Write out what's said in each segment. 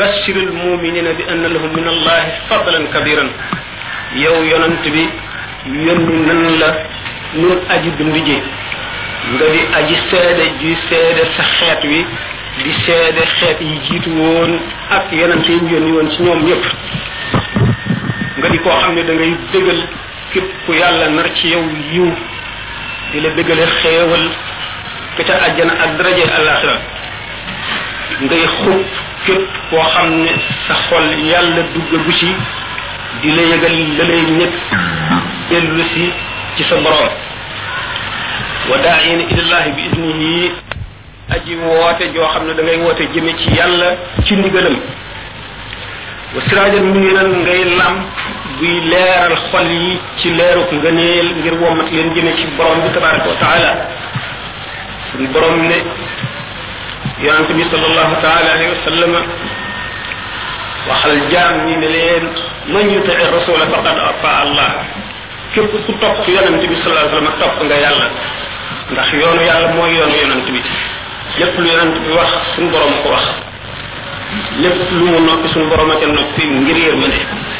bashir al muminina bi anna lahum min allahi fadlan kabiran yow yonant bi yónni nan la nun aji bind ji nga di aji seede ji seede sa xeet wi di seede xeet yi jiitu woon ak yonent yi ñu yónni woon ci ñoom ñëpp nga di koo xam ne da ngay bégal képp ku yàlla nar ci yow yiw di la bégale xeewal ka ca àjjana ak daraje àllaaxira ngay xub képp koo xam ne sa xol yàlla duggagu ci di la yëgal la lay ñëpp dellu si ci sa borom wa daayin ilallahi bi idnihi aji woote joo xam ne da ngay woote jëme ci yàlla ci ndigalam wa siraajan muniran ngay lamp buy leeral xol yi ci leeruk ngëneel ngir womat leen jëme ci borom bi tabaraka wa taala suñ borom ne yonent bi sallallahu taala alayhi wa sallama waxal jaam ñi ne leen man yutii rasula faqad ata allah képp ku topp yonent bi sallallahu alayhi wa sallam topp nga yàlla ndax yoonu yàlla mooy yoonu yonent bi lépp lu yonent bi wax suñu borom ko wax lépp lu mu noppi suñu borom a ca noppi ngir yërmande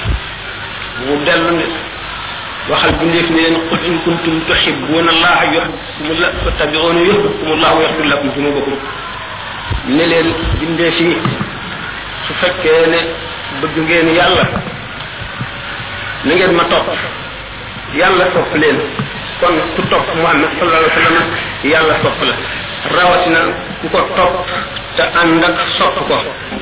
mu dellu ne waxal bindeef ni leen qul in kuntum tuhibbuna allaha yuhibbukumullah fattabi'uni yuhibbukumullah wa yaghfir lakum dhunubakum ne leen bindeef yi su fekkee ne bëgg ngeen yàlla na ngeen ma topp yàlla topp leen kon ku topp muhammad sallallahu alayhi wa sallam yàlla topp la rawatina ku ko topp te ànd ak sopp ko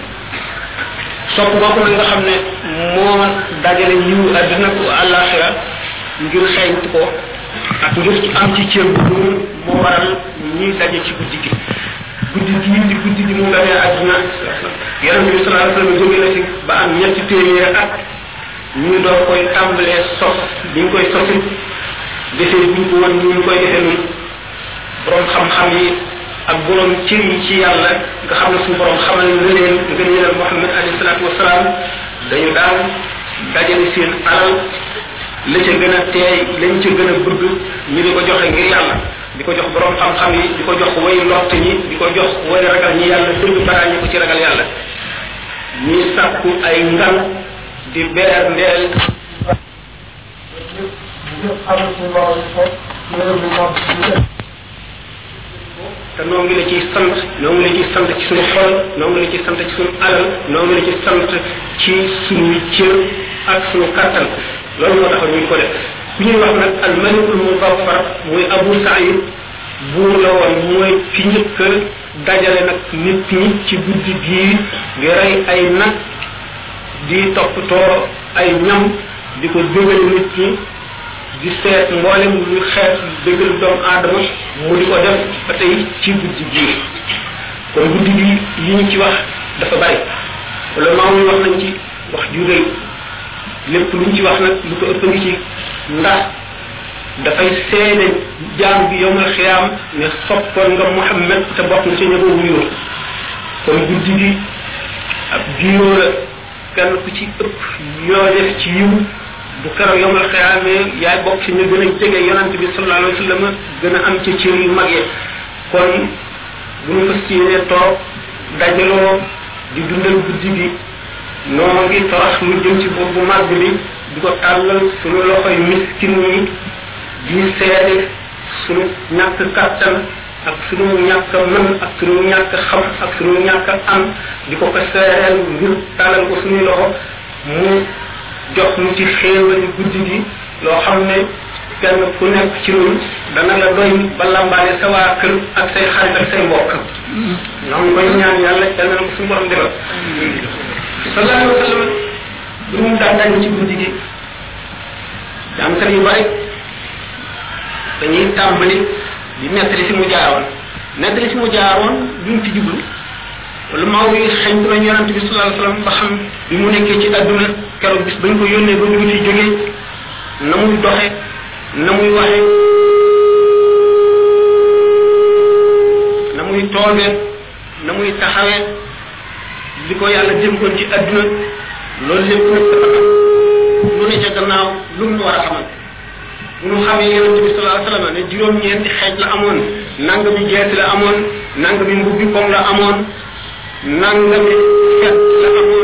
sopp boobu nag nga xam ne moo dajale yiw àddina ko àllaaxira ngir xeeñtu ko ak ngir ci am ci cër bu moo waral ñuy daje ci guddi gi guddi gi di guddi gi mu ganee àddina yonente bi sallallahu alayhi wa sallam jóge na fi ba am ñetti téeméer at ñu doon koy tàmbalee sos bi ñu koy sosi defee bi ñu ko woon ñu koy defee nun borom xam-xam yi ak borom cër yi ci yàlla nga xam ne suñu borom xamal na leen nga ñëlal Muhammad alayhi salaatu wasalaam dañu daan dajale seen alal la ca gën a teey lañ ca gën a bëgg ñu di ko joxe ngir yàlla di ko jox borom xam-xam yi di ko jox way lott ñi di ko jox way ragal ñi yàlla dëgg baraa ñi ko ci ragal yàlla ñuy sàkku ay ngan di beer ndeel te noo ngi la ciy sant noo ngi la ciy sant ci suñu xol noo ngi la ciy sant ci suñu alal noo ngi la ciy sant ci suñu cër ak suñu kattan loolu moo tax ñu ko def ku ñuy wax nag al malikul muzaffar muy abu saïd buur la woon mooy fi njëkk dajale nag nit ñi ci guddi gii di rey ay nag di toppatoo ay ñam di ko dégale nit ñi di seet mboolem lu xeet dëggal doomu aadama mu di ko def ba tey ci guddi gii kon guddi gi yi ñu ci wax dafa bari wala maamu ñu wax nañ ci wax ju rëy lépp lu ñu ci wax nag lu ko ëpp ngi ci ndax dafay seede jaam bi yowmal xiyaam ne soppoon nga Muhammad te bokk na ci ña ko wuyoo kon guddi gi ab juyoo la kenn ku ci ëpp yoo def ci yiw bu keroog yomal xiyaamee yaay bokk ci ñu gën a jege yonante bi sallallahu alayhi wa sallam gën a am ca cër yu mag yi kon bu ñu fas yéenee toog dajaloo di dundal guddi gi noo ngi torox lu jëm ci buur bu màgg bi di ko tàllal suñu loxoy miskin yi di seede suñu ñàkk kàttan ak suñu ñàkk mën ak suñu ñàkk xam ak suñu ñàkk am di ko ko seereel ngir tàllal ko suñuy loxo mu jox ñu ci xéewali guddi gi loo xam ne kenn ku nekk ci ñun dana la doy ba lambaale sa waa kër ak say xarit ak say mbokk ñoo ngi koy ñaan yàlla yal na ko suñu borom defal sallallahu alayhi wa sallam lu mu daan dañ ci guddi gi jàngkat yu bari dañuy tàmbali di nettali fi mu jaaroon nettali fi mu jaaroon duñ ci jublu wala maaw yi xeñ nañ yonent bi sallallahu alayhi wa sallam ba xam bi mu nekkee ci àdduna keroog bis bañ ko yónnee ba ñu fi jógee na muy doxe na muy waxe na muy tooge na muy taxawee li ko yàlla dénkoon ci àdduna loolu lépp nag dafa am lu ne ca gannaaw lu mu war a xamal bu ñu xamee yonent bi sallallahu alayhi wa sallam ne juróom-ñeenti xeej la amoon nangami jeesi la amoon nangami mbubbi koŋ la amoon nangami fet la amoon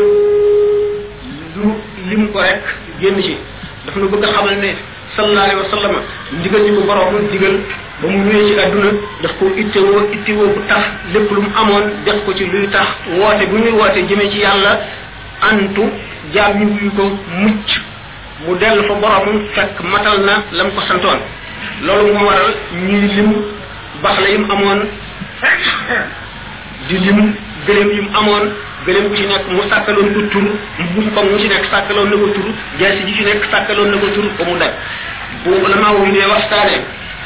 ko rek génn ci daf nu bëgg a xamal ne sallallahu alayhi wa sallam ndigal ñi ko borom digal ba mu ñëwee ci àdduna daf ko ittewoo ittewoo bu tax lépp lu mu amoon def ko ci luy tax woote bu ñuy woote jëmee ci yàlla antu jaam ñu wuyu ko mucc mu dellu fa boromam fekk matal na la mu ko santoon loolu moo waral ñuy lim bax la yim amoon di lim gëléem yim amoon gëléem bu ci nekk mu sàkkaloon ko tur mbuum ko mu ci nekk sàkkaloon na ko tur jaasi ji ci nekk sàkkaloon na ko tur ba mu daj bu la maa wuy dee waxtaane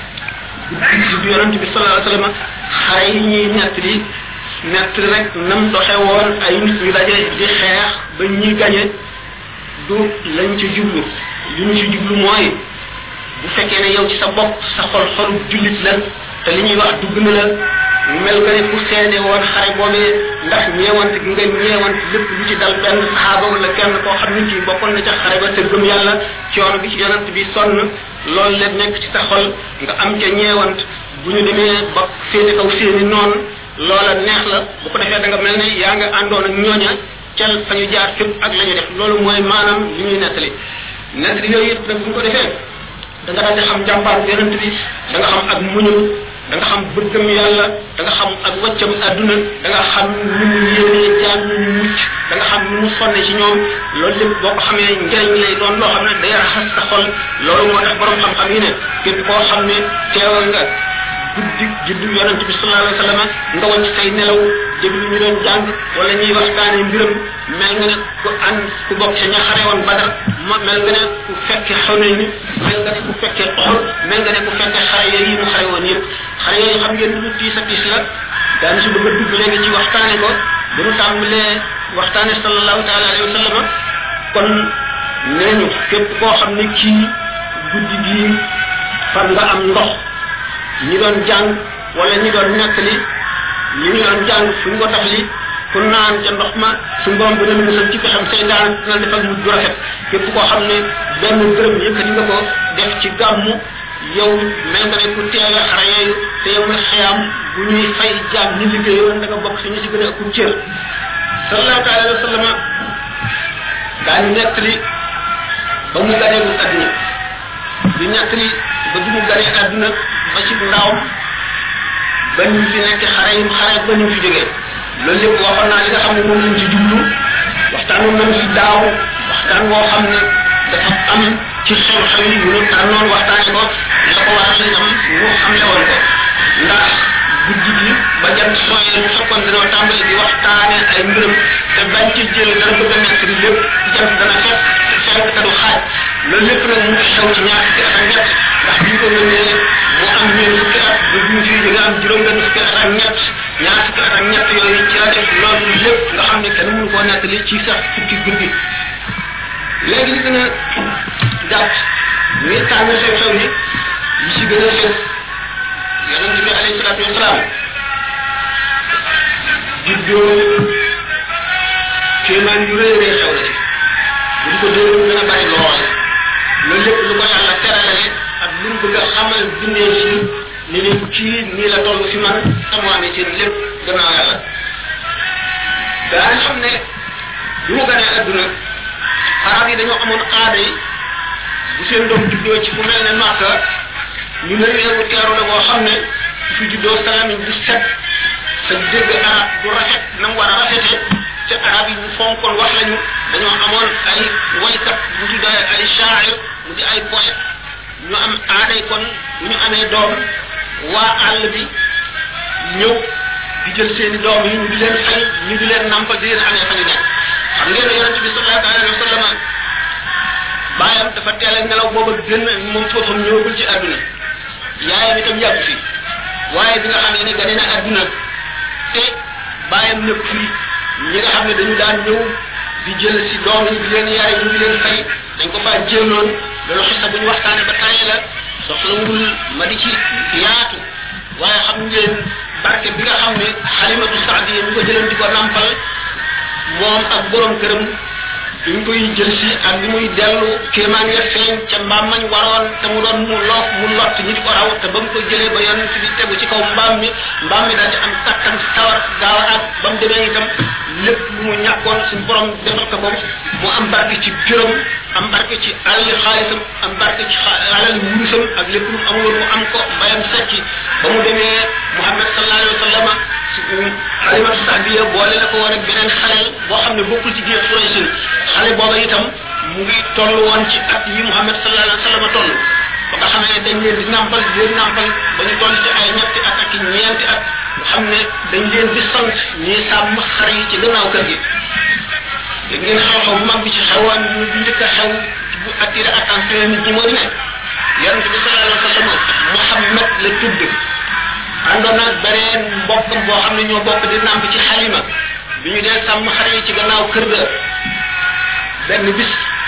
ci bi yonent bi sallallahu alayhi wasallam xare yi ñuy nett li nett rek nam doxe woon ay nit ñu daje di xeex ba ñuy gañe du lañ ci jublu li ñu ci jublu mooy bu fekkee ne yow ci sa bopp sa xol xolu jullit la te li ñuy wax dugg na la mel nga ne ku seede woon xare boobee ndax ñeewant gi nga ñeewant lépp lu ci dal benn saxaaba wala kenn koo xam ni kii bokkoon na ca xare ba te gëm yàlla coono bi ci yonant bi sonn loolu la nekk ci sa xol nga am ca ñeewant bu ñu demee ba féete kaw seeni noonu loola neex la bu ko defee da nga mel ne yaa nga àndoon ak ñooña cel fa ñu jaar fépp ak la ñu def loolu mooy maanaam li ñuy nettali nettali yooyu yëpp nag bu ñu ko defee da nga daal di xam jàmbaar yonent bi da nga xam ak muñum da nga xam bëggam yàlla da nga xam ak wàccam àdduna da nga xam ni mu yéenee jaam ñu ñu mucc da nga xam ni mu sonne ci ñoom loolu lépp boo ko xamee njëriñ lay doon loo xam ne day raxas sa xol loolu moo tax borom xam-xam yi ne képp koo xam ne teewal nga guddi juddu yonent bi sallallahu alayhi wa sallam nga wàcc say nelaw déglu ñu doon jàng wala ñuy waxtaane mbiram mel nga ne ku ànd ku bokk sa ña xare woon badar ma mel nga ne ku fekke xone ni mel nga ne ku fekke xol mel nga ne ku fekke xare yooyu yi mu xare woon yëpp xare yooyu xam ngeen lu tiis a tiis la daanu si bëgg a dugg léegi ci waxtaane ko bu ñu tàmbalee waxtaane sallallahu taala alayhi wa sallam kon nee ñu képp koo xam ne kii guddi gii far nga am ndox ñi doon jàng wala ñi doon nettali li ñu doon jàng fu ñu ko taf li ku naan ca ndox ma su borom dina la musal ci pexam say daan dina defal mu du rafet képp koo xam ne benn gërëm yëkkati nga ko def ci gàmmu yow mel nga ne ku teewe xare yooyu te yow nga xiyam bu ñuy fay jaam ñi liggéeyoon da nga bokk si ñu si gën a ëpp cër sallallahu taala wa sallama daañu nettali ba mu ganeewul adduna di nettali ba du mu ganee adduna ba ci ndawam ba ñu fi nekk xare yi xare ba ñu fi jógee loolu lépp waxoon naa li nga xam ne moom lañ ci jublu waxtaan nañ fi daaw waxtaan woo xam ne dafa am ci xew-xew yi ñu tànnoon waxtaane ko la ko waral lañ am mu xam le woon ko ndax guddi gi ba jant sooyee ñu fekkoon dañoo tàmbali di waxtaane ay mbiram te bañ ci jël dana bëgg a nekk ni lépp jant dana fekk fekk te du xaaj loolu lépp nag mu xew ci ñaar fukki at ak ñett ndax bi ñu ko yónnee mu am ñeen fukki at ba bi ñu fii nga am juróom benn fukki at ak ñett ñaar fukki at ak ñett yooyu ci la def loolu lépp nga xam ne kenn mënu koo nettali ci sax fukki guddi léegi li gën a gàtt ñuy tànn xew xew yi yi ci gën a xew yonent bi alayhi salaatu wasalaam juddoo kéemaan yu rëy rëy xew la ci buñ ko déglu dana bari lool loolu lépp lu ko yàlla teralale ak lu mu bëgg a xamal bindee si ni ni kii nii la toll fi man te mu amee seen lépp gannaaw yàlla daan xam ne bi mu ganee adduna arab yi dañoo amoon aada yi bu seen doom juddoo ci fu mel ne Màkka ñu ne réewu teeru la boo xam ne fi juddoo salamiñ bu set sa dégg arab bu rafet na mu war a rafetee te arab yi ñu fonkoon wax lañu dañoo amoon ay waykat bu tuddee ay shaa'ir mu di ay poète ñu am aaday kon bu ñu amee doom waa àll bi ñëw di jël seeni doom yi ñu di leen fay ñu di leen nampal di leen amee fa ñu nekk xam ngeen ne yonente bi sallallahu alayhi wa sallam baayam dafa teel a nelaw booba gën moom foofam ñëwagul ci àdduna yaayam itam yàgg fi waaye bi nga xam ne gane na àdduna te baayam nekk fii ñi nga xam ne dañu daan ñëw di jël si doom yi di leen yaay ñu di leen fay dañ ko faa jéemoon loolu xisa bu ñu waxtaane ba tàyyi la soxlawul ma di ci yaatu waaye xam ngeen barke bi nga xam ne xalimatu saadi ñu ko jëloon di ko nampal moom ak borom këram bi mu koy jël si ak bi muy dellu kéemaan ya feeñ ca mbaam mañ waroon te mu doon mu loof mu lott ñi di ko raw te ba mu ko jëlee ba yonent bi tegu ci kaw mbaam mi mbaam mi daal di am kattan sawar gaaw a ak ba mu demee itam lépp lu mu ñàkkoon suñu borom defal ko ko mu am barke ci juróom am barke ci alali xaalisam am barke ci alali wurusam ak lépp lu mu amuloon mu am ko mbayam secci ba mu demee Muhammad sallallahu alayhi wa sallam alimatu sahbiya boole la ko woon ak beneen xaleel boo xam ne bokkul ci biir Quraysh xale booba itam mu ngi toll woon ci at yi Muhammad sallallahu alayhi wa sallam toll ba nga xam ne dañ leen di nàmpal di leen nàmpal ba ñu toll ci ay ñetti at ak ñeenti at nga xam ne dañ leen di sant ñuy sàmm xar yi ci gannaaw kër gi dégg ngeen xew-xew bu mag bi ci xewoon ñu bu njëkk a xew bu attiré attention nit ñi moo di ne yonente bi sallallahu alayhi wa sallam Muhammad la tudd àndoon ak beneen mbokkam boo xam ne ñoo bokk di nàmp ci xalima bi ñu dee sàmm xar yi ci gannaaw kër ga benn bis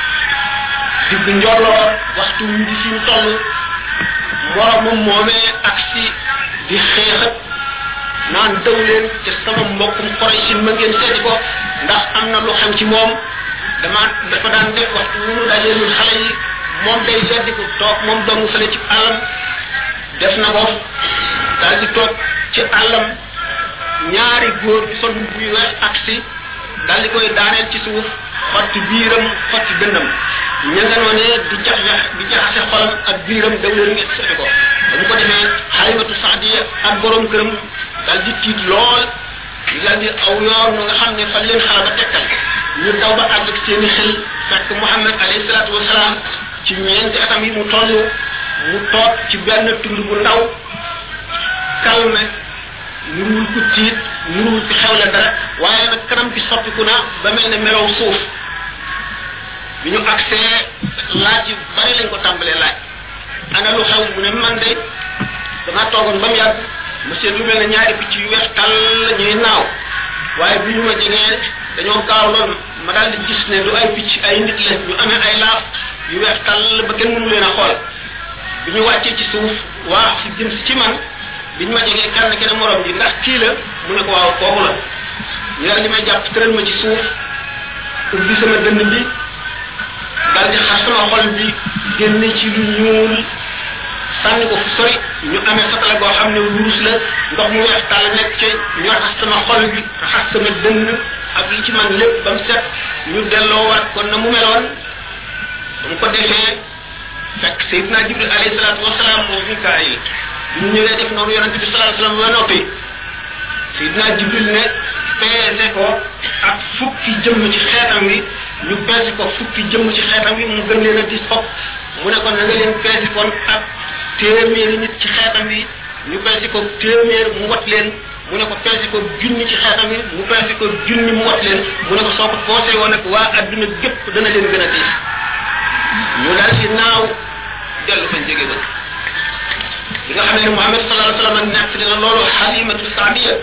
digg njolloor waxtu wi di fi ñu toll moromam moomee ak si di xeexat naan daw leen te sama mbokkum Quraysin ma ngeen seeti ko ndax am na lu xam ci moom dama dafa daan def waxtu wu ñu dajee ñun xale yi moom day weddi ko toog moom dong fële ci àllam def na ko daal di toog ci àllam ñaari góor di sol bu yu weex ak si daal di koy daaneel ci suuf xotti biiram xotti dëndam ña nga noonee di jax di jaxase xolam ak biiram daw leen ngeen seeti ko ba mu ko defee xalimatu saadiya ak borom këram daal di tiit lool ñu daal di aw yoon nga xam ne fan leen xala ba tekkal ñu daw ba àgg ak seeni xel fekk Muhammad alayhi salaatu wasalaam ci ñeenti atam yi mu toll mu toog ci benn tund bu ndaw calme nuruwul ku tiit nuruwul ci xewle dara waaye nag kanam bi soppiku na ba mel ne melow suuf bi ñu agsee laaj yu bari lañ ko tàmbalee laaj ana lu xew mu ne man de dama toogoon ba mu yàgg monsieur lu mel ne ñaari picc yu weex tàll ñuy naaw waaye bi ñu ma jegee dañoo gaaw lool ma daal di gis ne du ay picc ay nit la ñu amee ay laaf yu weex tàll ba kenn mënu leen a xool bi ñu wàccee ci suuf waa si jëm si ci man biñ ma jegee kenn kenn morom ji ndax kii la mu ne ko waaw kooku la ñu daal di may jàpp tëral ma ci suuf ubbi sama dënn bi daal di xar sama xol bi génne ci lu ñuul sànni ko fu sori ñu amee satala goo xam ne wurus la ndox mu weex tàll nekk ci ñu raxas sama xol bi raxas sama dënn ak li ci man lépp ba mu set ñu delloowaat kon na mu meloon ba mu ko defee fekk Seydina Jibril alayhi salaatu wasalaam moom Mikaayil ñu ñëwee def noonu yonente bi sallallahu alayhi wasallam ba noppi Seydina Jibril ne peese ko ak fukki jëmm ci xeetam wi ñu peese ko fukki jëmm ci xeetam wi mu gën leen a dis fop mu ne kon na nga leen peese kon ak téeméeri nit ci xeetam wi ñu peese ko téeméer mu wat leen mu ne ko peese ko junni ci xeetam wi mu peese ko junni mu wat leen mu ne ko soo ko poosé woon ak waa adduna gépp dana leen gën a tiis ñu daal ci naaw dellu fañ jóge ba bi nga xam ne Muhammad sallallahu alayhi wa sallam nekk dina loolu xalimatu saadiya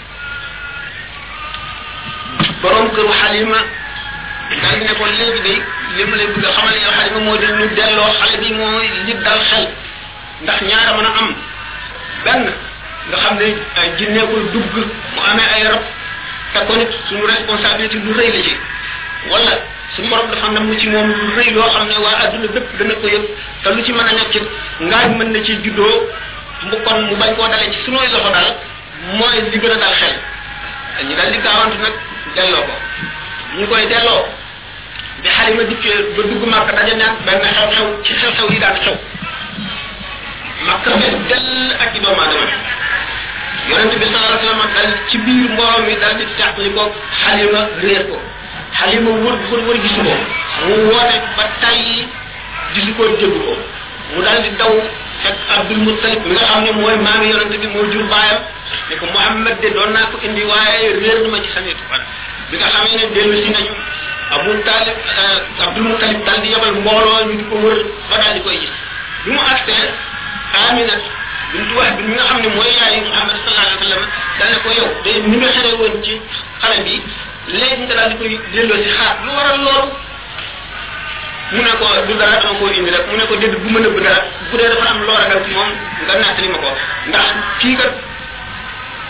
borom këru xalima daal ne ko léegi de li ma lay bëgg a xamal yow xalima moo di ñu delloo xale bi mooy li dal xel ndax ñaara mën a am benn nga xam ne ay jinne ko dugg mu amee ay rab te ko nit suñu responsabilité lu rëy la ci wala suñu borom dafa nam ci moom lu rëy loo xam ne waa adduna bépp dana ko yëg te lu ci mën a nekk it ngaaj mën na ci juddoo mu kon mu bañ koo dalee ci sunuy loxo daal mooy li gën a dal xel ñu dal di gaawantu nag delloo ko ñu koy delloo bi xalima dikkee ba dugg màkk daje nag benn xew-xew ci xew-xew yi daan xew màkk fees dell ak i doomu aadama yonente bi sallallahu alayhi wasallam dal ci biir mbooloo mi dal di teqli ko xalima réer ko xalima wër wër wër gisu ko mu woote ba tay gisu ko dégg ko mu dal di daw fekk abdul muttalib mi nga xam ne mooy maami yonente bi moo jur baayam ne ko muhammad de doon naa ko indi waaye réer na ma ci saneetu fan bi nga xamee ne dellu si nañu abu talib abdul muttalib dal di yebal mbooloo ñu di ko wër ba daal di koy gis bi mu agsee aminat bintu wax bi mi nga xam ne mooy yaayu muhammad sallallahu alayhi wa sallam dal ne ko yow de ni nga xere woon ci xale bi léegi nga daal di koy delloo si xaar lu waral loolu mu ne ko du dara dama koo indi rek mu ne ko dédd bu ma nëbb dara bu dee dafa am loo ragal ci moom nga nattali ma ko ndax kii kat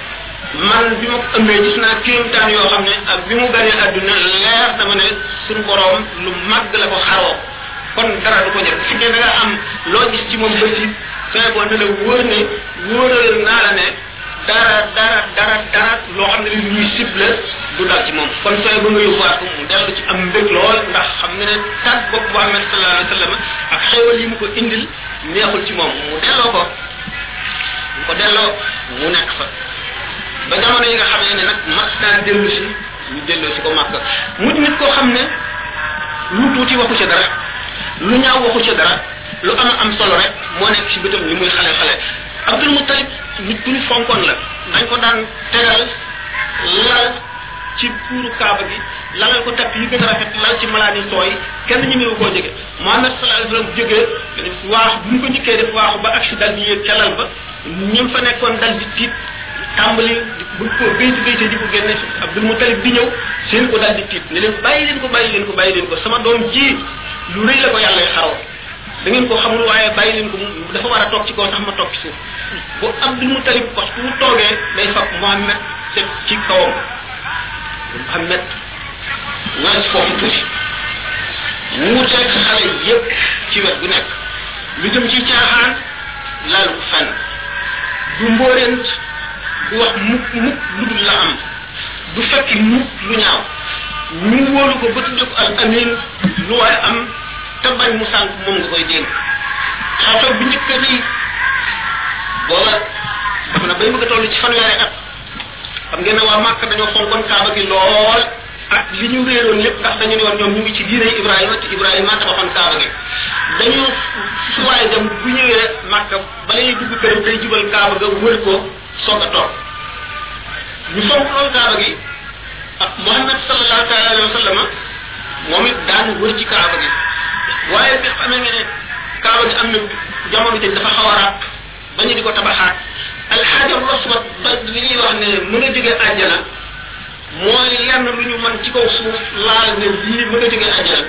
man bi ma ko ëmbee gis naa kéemtaan yoo xam ne ak bi mu ganee àdduna leer dama ne suñu borom lu màgg la ko xaroo kon dara du ko jël fi ne da nga am loo gis ci moom ba ci sooy boo ne la wóor ne wóoral naa la ne dara dara dara dara loo xam ne li ñuy cible du dal ci moom kon sooy ba nga yóbbuwaat ko mu dellu ci am mbég lool ndax xam nga ne tàgg bopp Muhammad sallallahu alayhi wa sallam ak xéewal yi mu ko indil neexul ci moom mu delloo ko mu ko delloo mu nekk fa ba jamono yi nga xam ne nag mas naa dellu si ñu delloo si ko màkk mu nit koo xam ne lu tuuti waxu ca dara lu ñaaw waxu ca dara lu am am solo rek moo nekk ci bëtam li muy xale xale Abdul Muttalib nit ku ñu fonkoon la dañ ko daan tegal lal ci puuru kaaba gi lalal ko tapp yi gën a rafet lal ci malaan yi tooy kenn ñu ngi koo jege Muhammad sallallahu alayhi wasallam jógee waax bu ñu ko njëkkee def waaxu ba accident bi yéeg ca lal ba ñëm fa nekkoon dal di tiit tàmbali bu ko béyti béyti di ko génne Abdul Muttalib di ñëw seen ko dal di tiit ne leen bàyyi leen ko bàyyi leen ko bàyyi leen ko sama doom ji lu rëy la ko yàlla xaroo da ngeen ko xamul waaye bàyyi leen ko dafa war a toog ci kaw sax ma toog ci suuf bu Abdul Muttalib waxtu bu toogee day fab Muhammad teg ci kawam Muhammad nga ci foofu tuuti mu teg xale yépp ci wet gu nekk lu jëm ci caaxaan laal fenn du mbóorent du wax mukk mukk lu dul la am du fekki mukk lu ñaaw ñu wóolu ko ba tudde ko al amin lu waaye am te bañ mu sànk moom nga koy dénk xew-xew bi njëkk nii booba dafa na bay bëgg a toll ci fanweeri at xam ngeen ne waa Màkk dañoo fonkoon kaaba gi lool ak li ñu réeroon lépp ndax dañu ne woon ñoom ñu ngi ci diine Ibrahima te Ibrahima tabaxoon kaaba gi dañu su waaye dem bu ñëwee Màkk bala ñuy dugg këram day jubal kaaba ga wër ko soog a toog ñu fonk loolu kaaba gi ak Muhammad sallallahu alayhi wa sallam moom it daan wër ci kaaba gi waaye bi xamee nga ne kaaba gi am na jamono ji dafa xaw a ràpp ba ñu di ko tabaxaat alxajar aswad ba li ñuy wax ne mën a jógee àjjana mooy lenn lu ñu mën ci kaw suuf laal ne lii mën a jógee àjjana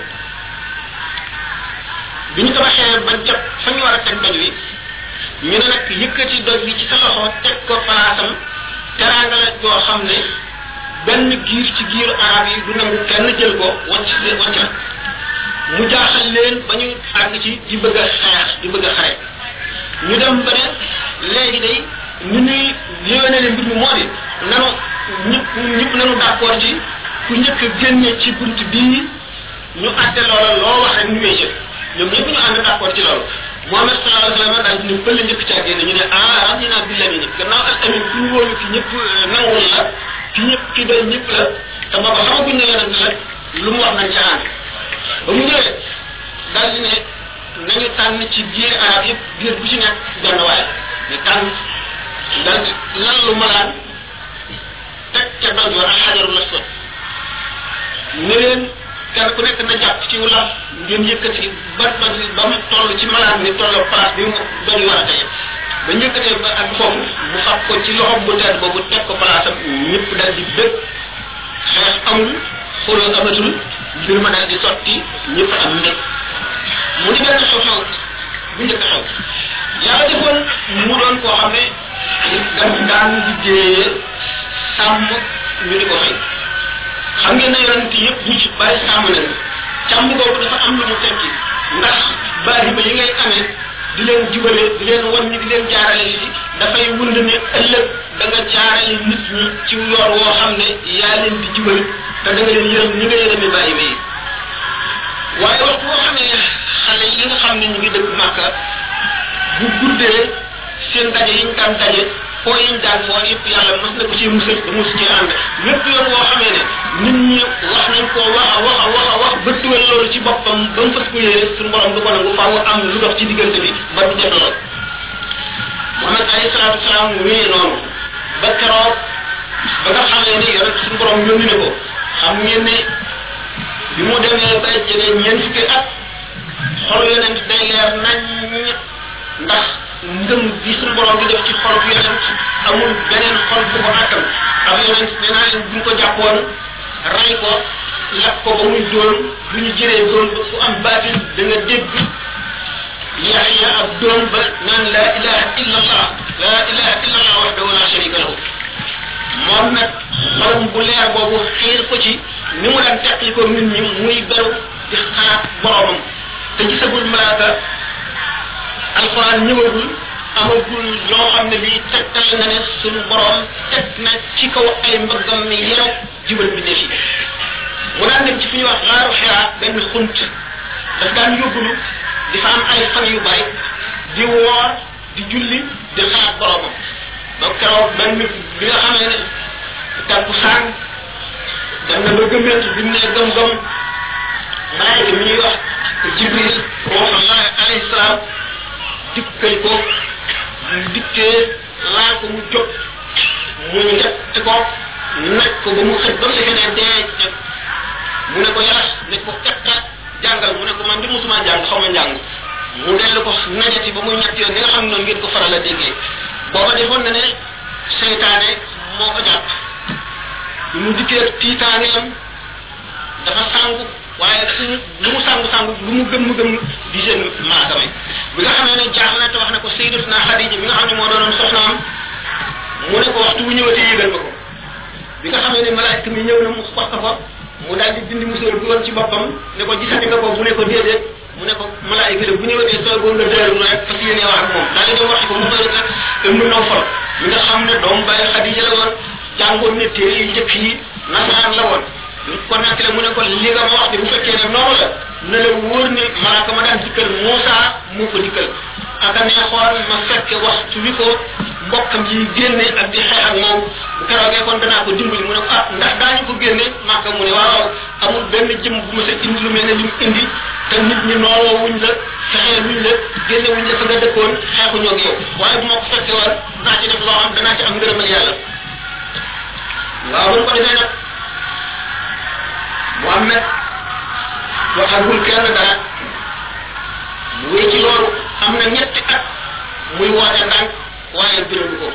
bi ñu tabaxee ba jot fa ñu war a teg doj wi ñu ne nag yëkkati doj bi ci sa loxo teg ko palaasam teraanga la joo xam ne benn giir ci giiru arab yi du nangu kenn jël ko wàcc wàcc la mu jaaxal leen ba ñu àgg ci di bëgg a xeex di bëgg a xare ñu dem ba ne léegi day ñu ñuy yéwénale mbir mi moo di nanu ñëpp ñëpp nanu d'accord ci ku njëkk a génne ci bunt bii ñu àtte loola loo wax rek ñu wéy ñoom ñëpp ñu ànd d'accord ci loolu Muhammad sallallahu alayhi wa sallam daal di ne bële njëkk caa génne ñu ne ah ram ñu naan bi lamin gannaaw al amin ku ñu wóolu ki ñëpp nangul la ki ñëpp ki doy ñëpp la te booba xamaguñ ne yonent la lu mu wax nañ ca ànd ba mu ñëwee daal di ne nañu tànn ci biir arab yëpp biir bu ci nekk benn waay ñu tànn dal lan lu malaan teg ca doj wa ak xajarul aswad ne leen kenn ku nekk na jàpp ci wala ngeen yëkkati ba ba ba mu toll ci malaan ni toll place bi mu doj war a teye ba njëkkatee ba ak foofu mu fab ko ci loxom bu tedd boobu teg ko place am ñëpp dal di bëgg xeex amul xuloo amatul mbir ma dal di sotti ñëpp am mbég mu di benn xew xew bu njëkk xew yàlla defoon mu doon koo xam ne daf daan liggéeyee sàmm ñu di ko xëy xam ngeen ne yonent yëpp ñu ci bari sàmm nañ càmm boobu dafa am lu mu tekki ndax bari ba yi ngay amee di leen jubale di leen wan ñi di leen jaarale li dafay wund ne ëllëg da nga jaarale nit ñi ci yoon woo xam ne yaa leen di jubal te da nga leen yërëm ñi nga yërëmi bàyyi ba yi waaye waxtu boo xam ne xale yi nga xam ne ñu ngi dëkk Màkka bu guddee seen daje yi ñu daan daje foo yi ñu daan foo yëpp yàlla mas na ko ci musal ba mus ci ànd lépp yoon woo xamee ne nit ñi wax nañ ko wax a wax a wax a wax ba tuwal loolu ci boppam ba mu fas ko yéene suñu borom du ko nangu faaw am lu dox ci diggante bi ba du def lool Muhammad alayhi salaatu wasalaam wéyee noonu ba keroog ba nga xamee ni yonent suñu borom yónni na ko xam ngeen ne bi mu demee ba jege ñeent fukki at xol yonent day leer nañ ndax ngëm bi suñu borom di def ci xol bi yonent amul beneen xol bu ko àttam ak yonent nee naa leen bu ñu ko jàppoon ray ko lakk ko ba muy doon bu ñu jëree doon ba ku am baatin da nga dégg yaxya ak doon ba naan la ilaha illa allah la ilaha illa allah wahdahu la sharika lahu moom nag xolam bu leer boobu xiir ko ci ni mu daan teqli ko nit ñi muy beru di xalaat boromam te gisagul malaaka alquran ñëwagul amagul loo xam ne bii tegtal na ne suñu borom teg na ci kaw ay mbëggam mi yeew jubal bi defi mu daan dem ci fi ñuy wax xaaru xiraa benn xunt daf daan yóbbulu di fa am ay fan yu bari di woor di julli di xalaat boromam ba keroog benn bi nga xamee ne tàkku saan dem na ba gëmmentu bi mu ne gëm-gëm malaayika mi ñuy wax jibril ruuxallah alayhi salaam dikkal ko mu dikkee laal ko mu jóg mu njett ko naj ko ba mu xëj ba mu defee ne dee nag mu ne ko yaras ne ko tekkat jàngal mu ne ko man di musuma jàng xaw ma njàng mu dellu ko najati ba muy ñett yoon ni nga xam ne noonu ngeen ko faral a déggee booba defoon na ne seytaane moo ko jàpp bi mu dikkee tiitaaneem dafa sàngu waaye suñu lu mu sàngu sàngu lu mu gëm mu gëm di seen maasame bi nga xamee ne jaax na te wax na ko sayyidatuna Xadija bi nga xam ne moo doonoon soxnaam mu ne ko waxtu bu ñëwatee yëgal ma ko bi nga xamee ne malaayika mi ñëw na mu wax ko mu daal di dindi musóor bi woon ci boppam ne ko gisati nga ko mu ne ko déedéet mu ne ko malaayika de bu ñëwatee soo boo nga dëru rek fas yéene wax ak moom daal di dem wax ko mu bëri nag ëmb naw fol mi nga xam ne doomu bàyyi Xadija la woon jàngoon ne téere yu njëkk yi nasaraan la woon ñu ko nettale mu ne ko li nga ma wax de bu fekkee ne noonu la na la wóor ne malaaka ma daan dikkal Muusa moo ko dikkal aka neexoon ma fekke waxtu wi ko mbokkam yi génne ak di xeex ak moom bu keroogee kon danaa ko dimbali mu ne ko ah ndax daañu ko génne maaka mu ne waaw amul benn jëm bu ma sa indi lu mel ne li mu indi te nit ñi nooloo wuñ la fexee wuñ la génne wuñ la fa nga dëkkoon xeexuñoo ak yow waaye bu ma ko fekkee woon naa ci def loo xam danaa ci am ngërëmal yàlla waaw bu ko defee nag Muhammad waxagul kenn dara mu wéy ci loolu am na ñetti at muy woote ndànk waaye biral ko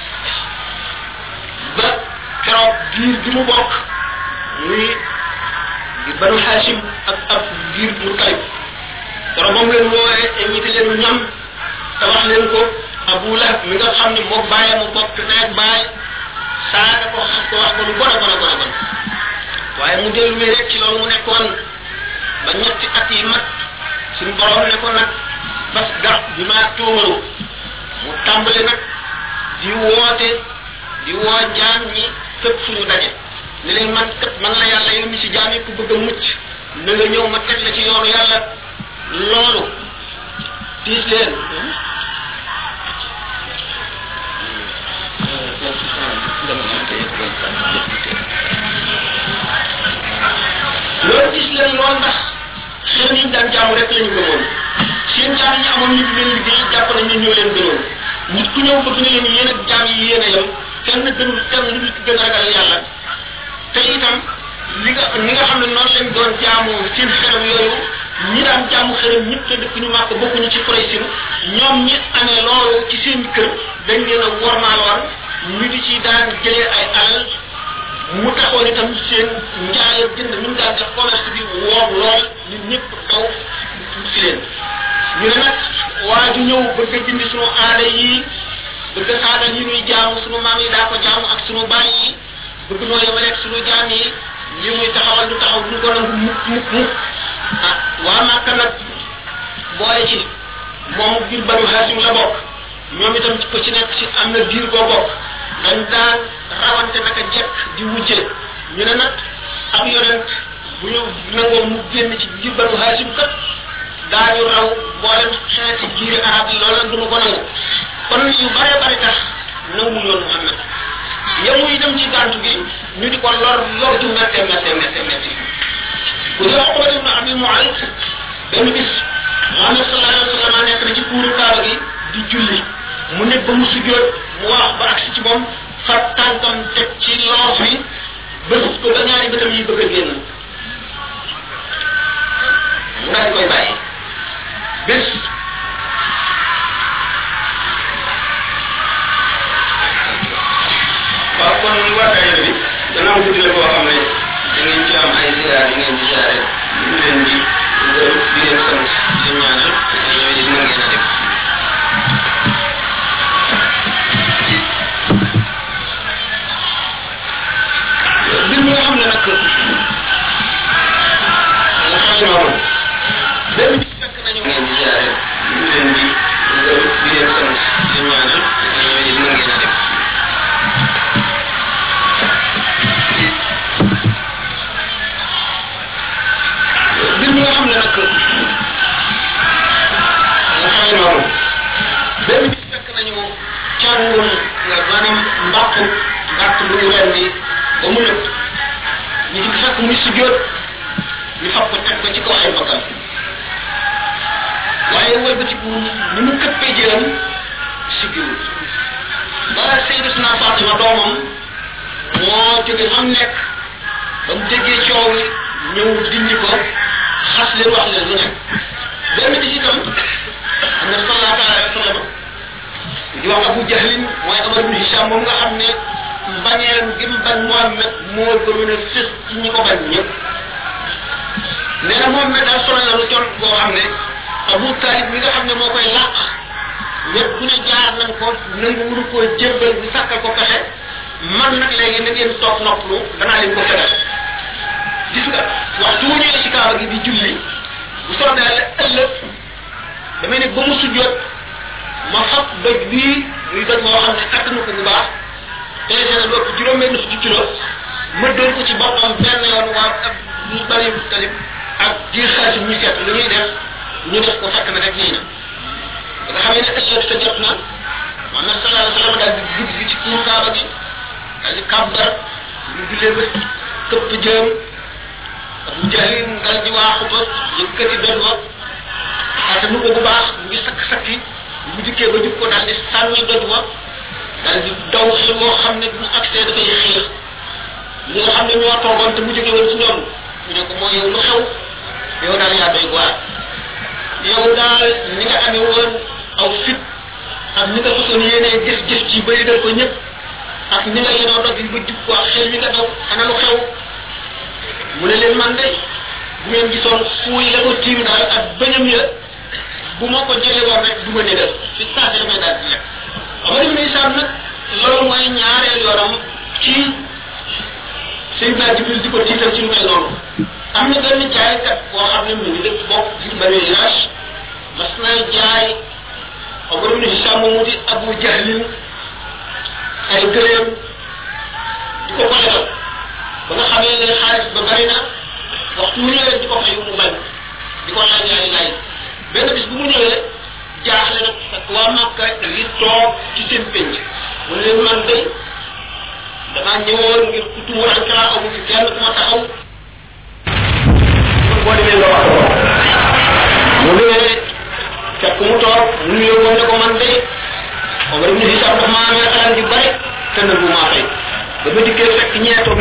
ba keroog giir bi mu bokk muy di banu Hashim ak ab giir mu talib keroog moom leen woowee invité leen ñam te wax leen ko Abu Lahab mi nga xam ne moo bàyyi mu bokk neeg bàyyi saaga ko xas ko wax ko lu bon a bon a bon a bon waaye mu dellu wéy rek ci loolu mu nekkoon ba ñetti at yi mat suñu borom ne ko nag bas garab bi maa tuumaru mu tàmbali nag di woote di woo jaam ñi fépp fu ñu daje ne leen man kat man la yàlla yow mi si jaam yi ku bëgg a mucc na nga ñëw ma teg la ci yoonu yàlla loolu diis leen loolu gis leen lool ndax xel yi ñu daan jaamu rek la ñu gëmoon seen jaam yi amoon ñu leen liggéey jàpp nañ ñu ñoo leen gënoon nit ku ñëw bëgg na leen yéen ak jaam yi yéen a yem kenn gënul kenn lu nit gën a ragal yàlla te itam li nga ñi nga xam ne noonu lañ doon jaamu seen xelam yooyu ñi daan jaamu xelam ñëpp te dëkk ñu màkk bokkuñu ci Quraysh ñoom ñi amee loolu ci seen kër dañ leen a wormaaloon ñu di ci daan jëlee ay alal mu taxoon itam seen njaay ak jënd ñu daan def commerce bi woor lool nit ñëpp daw si leen ñu ne nag waa ju ñëw bëgg a dindi sunu aada yi bëgg a saagal yi nuy jaamu sunu maam yi daa ko jaamu ak sunu baay yi bëgg noo yemaleeg sunu jaam yi li muy taxawal du taxaw du ko nangu mukk mukk mukk ah waa Màkka nag boole ci moom biir banu Haasim la bokk ñoom itam ko ci nekk ci am na biir boo bokk dañ daan rawante naka jekk di wujje ñu ne nag ab yonent bu ñu nangoo mu génn ci biir banu Haasim kat daañu raw mboolem xeeti jiiri arab yi loolu nag du ko nangu kon yu bare bare tax nangu yoon Muhammad yemu itam ci gàntu gi ñu di ko lor lor ju mette mette mette mette bu dee Uqba ibn Abi Mu'ayt benn bis Muhammad sallallahu alayhi wa sallam nekk na ci kuuru kaaba gi di julli mu nekk ba mu sujjoot mu wax ba agsi ci moom fa tànkam teg ci loof yi bës ko ba ñaari bëtam yi bëgg a génn mu daal di koy bàyyi bés waaw kon waa daayira bi gannaaw guddi la boo xam ne da ngeen ci am ay ziar yi ngeen di ziare ñu leen di gërëm di leen sant di leen ñaanal ay ñooy di mën ngeen a def càngul nga maanaam mbàqu gàtt bu ñu rendi ba mu nëb ñu di fekk muy sujjóot ñu fab ko teg ko ci kaw ay bakkam waaye wëlbatiku ni mu këppee jëlam siggiwul ba Sayyidatuna Fatima doomam moo jóge am nekk ba mu déggee coow li ñëw dindi ko xas leen wax leen lu nekk benn bis itam am na sallallahu alayhi wa sallam di wax Abu Jahlin mooy Amar ibn Hisham moom nga xam ne mbañeel gi mu bañ Muhammad moo gënoon a fës ci ñi ko bañ ñëpp nee na moom ne daal sonal na lu jot boo xam ne Abu Talib mi nga xam ne moo koy làq ñëpp bu ne jaar nañ ko nangu wuru koo jébbal bu sàkkal ko pexe man nag léegi na ngeen toog noppalu danaa leen ko fegal gis nga waxtu wu ñëwee ci kaaba gi di julli bu soobee yàlla ëllëg damay ne ba mu sujjoot ma fab doj bii muy doj moo xam ne attanu ko bu baax pesé na lépp juróom-benn fukki kilo ma dóor ko ci boppam benn yoon waa ak ñu bari talib ak diir xaalis ñu seet lu ñuy def ñu def ko fekk na rek nii na ba nga xamee ne ëllëg sa jot na Muhammad sallallahu alayhi wa sallam daal di dugg si ci kuur kaaba gi daal di kàbbar ñu jullee ba këpp jëm Abu Jahl dal di waaxu ba yëkkati benn ba xaata nu ko bu baax mu ngi sakk sakki bu dikkee ba jub ko daal di sànni doj ba daal di daw xel moo xam ne bu accès dafay xiir ñi nga xam ne ñoo toogoon te mu jóge woon ci ñoom ñu ne ko mooy yow lu xew yow daal yaa doy waar yow daal ni nga amee woon aw fit ak ni nga façon yéenee jëf jëf ci ba yëgal ko ñëpp ak ni nga yenoo dog yi ba jub ko ak xel mi nga daw ana lu xew mu ne leen man de bu ngeen gisoon fuuy la ko tiim daal ak bëñam ya bu ma ko jëlee woon rek du ma négal fi saa si damay daal di lekk Amar ibn Hisam nag loolu mooy ñaareel yoram ci Seydina Jibril di ko tiital ci lu mel noonu am na benn jaaykat boo xam ne mu ngi dëkk bokk ci Bani Ilash mas na jaay Amar ibn Hisam moomu di Abu Jahlin ay gëleem di ko ko lebal ba nga xamee ne xaalis ba bari na waxtu mu ñëwee di ko fay mu bañ di ko laaj laaj laaj benn bis bu mu ñëwee jaaxle nag fekk waa Makka ngi toog ci seen penc mu ne leen man de damaa ñëwoon ngir ku tumuran kala amu fi kenn ku ma taxaw boo demee nga wax mu ñëwee fekk mu toog mu nuyoo woon ne ko man de Omar ibn Hisam dafa maa amee alal ju bari te nangu maa fay ba ma dikkee fekk ñeetoo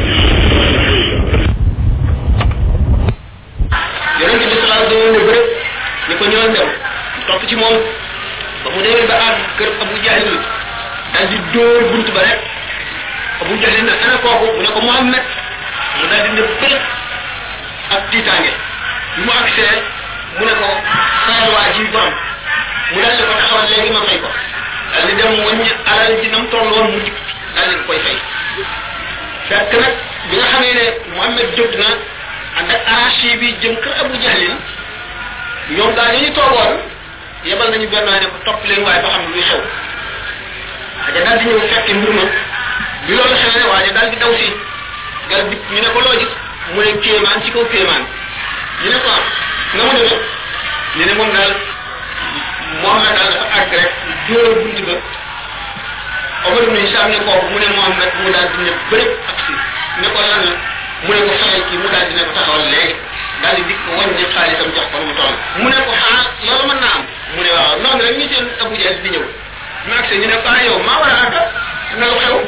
yonent bi sallallahu alayhi wa sallam ne bëri ni ko ñëwal dem topp ci moom ba mu demee ba àgg kër Abu Jahl daal di dóor bunt ba rek Abu Jahl ne ana kooku mu ne ko Muhammad mu daal di ne bëri ak tiitaange bi mu agsee mu ne ko xayal waa ji borom mu daal di ko taxawal léegi ma fay ko daal di dem wàññi alal ji nam toll woon mu dikk daal di koy fay fekk nag bi nga xamee ne Muhammad jóg na ànd ak arachi bi jëm kër Abu Jahlin ñoom daal ñu toogoon yebal nañu benn waay ne ko topp leen waaye ba xam luy xew aja daal di ñëw fekk mbir ma bi loolu xewee waaye daal di daw si gal bi ñu ne ko loo gis mu ne kéemaan ci kaw kéemaan ñu ne ko nga mu demee ñu ne moom daal Mohamed daal dafa àgg rek dóor bunt ba Omar ibn Hisham ne kooku mu ne Mohamed mu daal di ne bëri ak si ne ko lan la mu ne ko fayal kii mu daal di ne ko taxawal léegi daal di dikk wàññi xaalisam jox ko mu toll mu ne ko ah loolu mën naa am mu ne waaw noonu rek ñu seen Abu Jahl di ñëw mu agsi ñu ne ko ah yow maa war a àgg na lu xew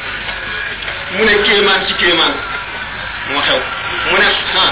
mu ne kéemaan ci kéemaan moo xew mu ne ah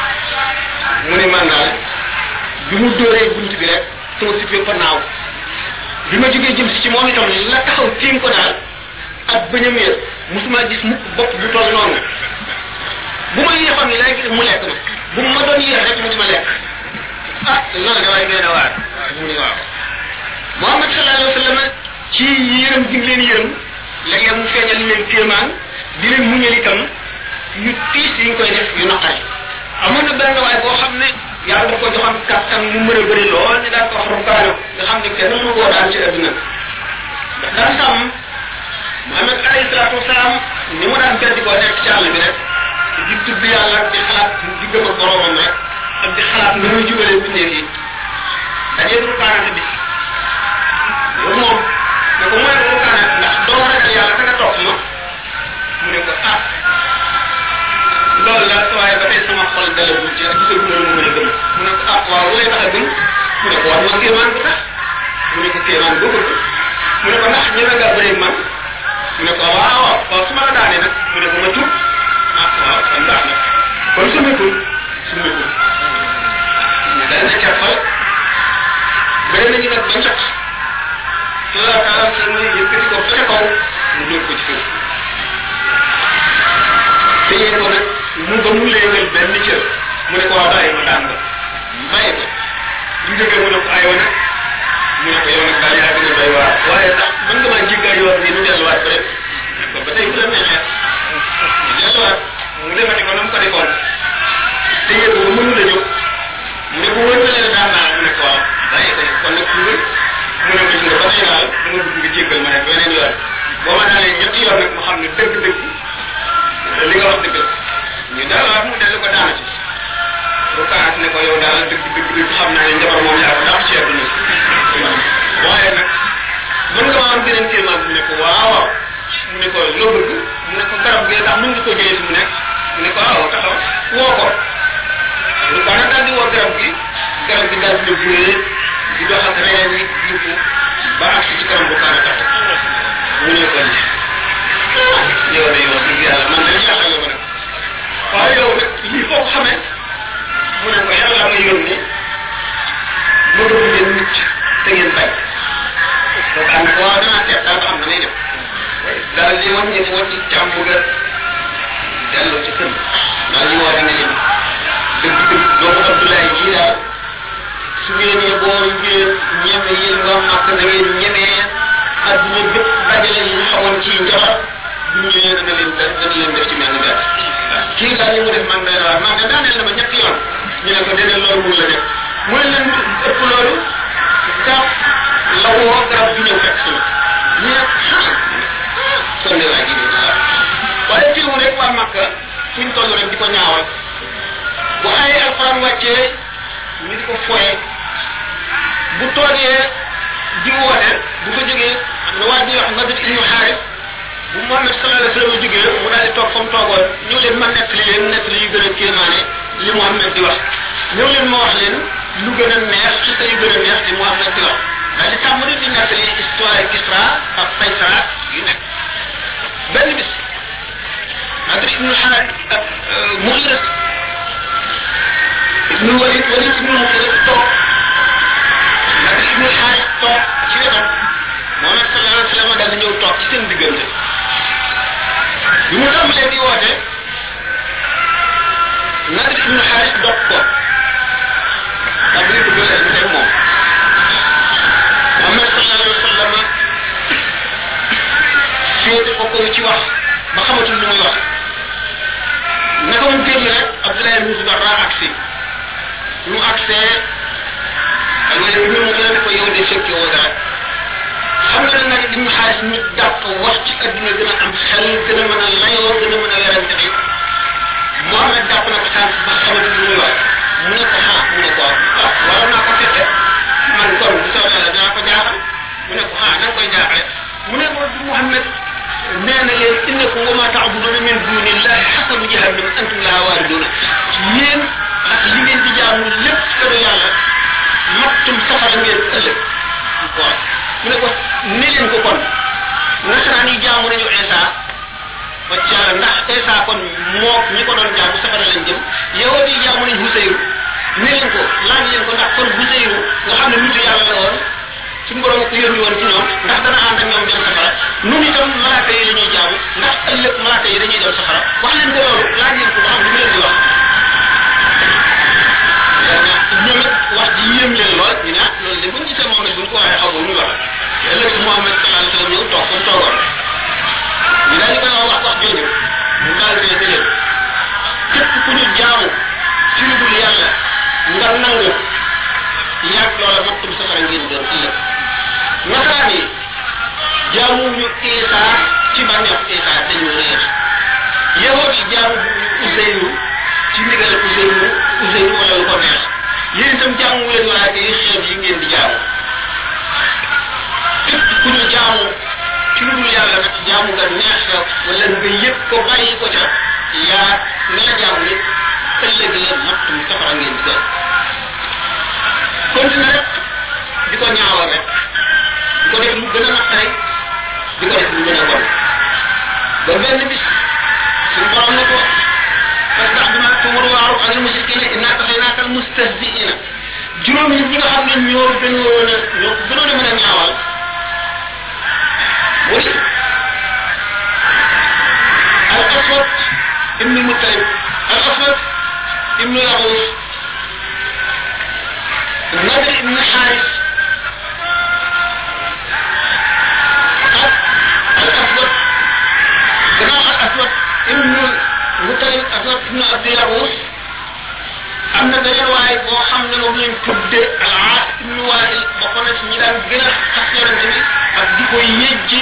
mu ne man daal bi mu dóoree bunt bi rek sama si fa naaw bi ma jógee jëm si ci moom itam la taxaw tiim ko daal ak bëñam ya musuma gis mukk bopp bu toll noonu bu ma yéexoon léegi mu lekk ma bu ma doon yéex rek mu di ma lekk ah loolu de waaye doy na waar mu ne waaw Muhammad sallallahu alayhi wa sallam ci yërëm gi leen yërëm léeg-léeg mu feeñal leen kéemaan di leen muñal itam yu tiis yi ñu koy def yu naqari amoon na benn waay boo xam ne yàlla da ko joxoon kàttan mu mën a bëri lool ni daan ko wax rukaano nga xam ne kenn mënu koo daan ci àdduna ndax daan sàmm Muhammad alayhi salaatu wasalaam ni mu daan beddi koo nekk ci àll bi rek di tudd yàlla ak di xalaat di gëm ak boromam rek ak di xalaat nu muy jubalee bindee yi dajee du rukaanante bis yow moom ne ko mooy mu ne ko waaw waaw waaw su ma la daanee nag mu ne ko ma tuub ah waaw kon baax na kon summikul summikul ñu dal na cappal bëri nañu nag ba njëkk la taala sa muy yëkkati ko fa ca kaw mu dóor ko ci suuf téye ko nag mu ba mu léegal benn cër mu ne ko waaw bàyyi ma daan ba bàyyi ko ñu jógee mu ne ko aywa nag mu ne ko yow nag daal yaa gën a doy waar waaye sax mën nga maa jéggaay yoon bi nu delluwaat ba rek ko ba tey bu la neexee ñu delluwaat mu demati ko na mu ko defoon téye ko ba mënu la jóg mu ne ko wër na leen daan naa mu ne ko waaw bàyyi ko nag kon nag mu mu ne ko gis nga ba tey daal dama bëgg nga jéggal ma rek beneen yoon boo ma daalee ñetti yoon nag mu xam ne dëgg-dëgg li nga wax dëgg la ñu delluwaat mu dellu ko daana ci bu kaat ne ko yow daal dëgg dëgg dëgg xam naa ne njabar moom yaa ko dàq ci àdduna waaye nag mën nga ma am beneen kéemaan mu ne ko waaw waaw mu ne ko loo bëgg mu ne ko garab gi ndax mën nga ko jëlee fi mu nekk mu ne ko waaw taxaw woo ko lu ko nag daal di woo garab gi garab gi daal di buyee di dox ak reen yi yëpp ba ak ci kanam bu kaana tax mu ne ko ni yow de yow dëgg yàlla man de jaaxal nga ma nag waaye yow nag lii foo ko xamee mu ne ko yàlla ma yónni ma bëgg ngeen mucc te ngeen bañ donc ànd ko waaw danaa seet daal ba xam na may def daal di wàññi mu wàññi càmm ga delloo ci kër daal di woo ne leen dëgg dëgg doomu Abdoulaye jii daal su ngeen yeboo ngeen ñeme yéen waa màkk na ngeen ñemee adduna bépp dajale yi ñu xawoon ci njabar bu ñu ñëwee dana leen dana leen def ci mel ni benn kii daal li mu def man day waar man de daaneel na ma ñetti yoon ñu ne ko déedéet loolu mun la def mu ne leen ëpp loolu garab la woo garab bi ñëw fekk si ma ñu ne kon de waa ji de waaw waaye teewul rek waa Makka fuñ toll rek di ko ñaawal bu ay alxuraan wàccee ñu di ko foye bu toogee di woote bu ko jógee am na waa ji wax Nadir ibnu Xaaris bu Muhammad sallallahu alayhi wa sallam jógee mu daal di toog fa mu toogoon ñëw leen ma nekk li leen nekk li yu gën a kéemaane li Muhammad di wax ñëw leen ma wax leen lu gën a neex ci sa yu gën a neex li Muhammad di wax daal di tàmbali di nekk li histoire Kisra ak Kaysara yu nekk benn bis Nadir ibnu Xaaris ak Mughira ibnu Walid Walid ibnu Mughira toog Nadir ibnu Xaaris toog ci wetam Muhammad sallallahu alayhi wa sallam daal di ñëw toog ci seen diggante bi mu tàmbalee di woote Nadir ibnu Xaaris dog ko daal di bëgg leen teg moom Muhammad sallallahu alayhi wa sallam féete ko ko ci wax ba xamatul lu muy wax naka mu génn rek Abdoulaye ibnu Zubarra agsi ñu agsee xam nga ne ñu mu gën a ko yow de fekke woo dara xam nga nag ibnu xaalis ñu jàpp wax ci adduna gën a am xel gën a mën a layoo gën a mën a werante bi Mohamed jàpp na ko sànq ba xamante lu muy wax mu ne ko xaa mu ne ko ah waroon naa ko fekke man kon bu soobee yàlla dinaa ko jaaxal mu ne ko xaa na nga koy jaaxale mu ne ko Mohamed nee na leen innakum wa ma taabuduna min dunillahi xasabu jahannam antum laha waariduna yéen ak li ngeen di jaamu lépp këru yàlla mattum safara ngeen ëllëg waaw mu ne ko ne leen ko kon nasaraan yi jaamu nañu Isa ba ci yàlla ndax Isa kon moo ñi ko doon jaamu safara lañ jëm yow yi jaamu nañ Huseyru ne leen ko laaj leen ko ndax kon Huseyru nga xam ne nitu yàlla la woon suñu borom ko yónni woon ci ñoom ndax dana ànd ak ñoom dem safara nun itam malaaka yi la ñuy jaamu ndax ëllëg malaaka yi dañuy dem safara wax leen ko loolu laaj leen ko ba xam lu mu leen di wax ñoom it wax ji yéem leen lool ñu ne ah loolu de buñ gisee Mohamed buñ ko waxee xaw ma lu muy wax ëllëg Mohamed sallallahu alayhi wa sallam ñëw toog comme toogoon ñu daal di koy wax wax jooju mu daal di leen leen képp ku ñu jaamu ci lu dul yàlla nga nangu yàgg loola mattum safara ngeen doon ëllëg nasaraan yi jaamuñu Isa ci bànneex Isa dañu réer yahood yi jaamu Useyru ci ndigal Useyru Useyru wala lu ko neex yéen itam jaamu leen malaaka yi xeet yi ngeen di jaamu képp ku ñu jaamu ci lu dul yàlla nag jaamu nga neex la wala nga yëg ko bàyyi ko ca yaa nga la jaamu nit ëllëg la mattum safara ngeen di doon continue rek di ko ñaawal rek di ko def lu gën a naqare di ko def lu gën a bon ba benn bis suñu borom ne ko fasdax bi ma tumur waaru anil musrikina inna kafaynaka al mustahziina juróom nit ñi nga xam ne ñoo gënoon a ñoo ko gënoon a mën a ñaawal mu ni al aswad ibnu mutalib al aswad ibnu yaxuus nadir ibnu xaaris ak al aswad gannaaw al aswad ibnu mutalib aswad ibnu abdi yaxuus am na beneen waay boo xam ne moom lañ tudde al aas ibnu wail bokk na ci ñi daan gën a xas yonente bi ak di ko yëjji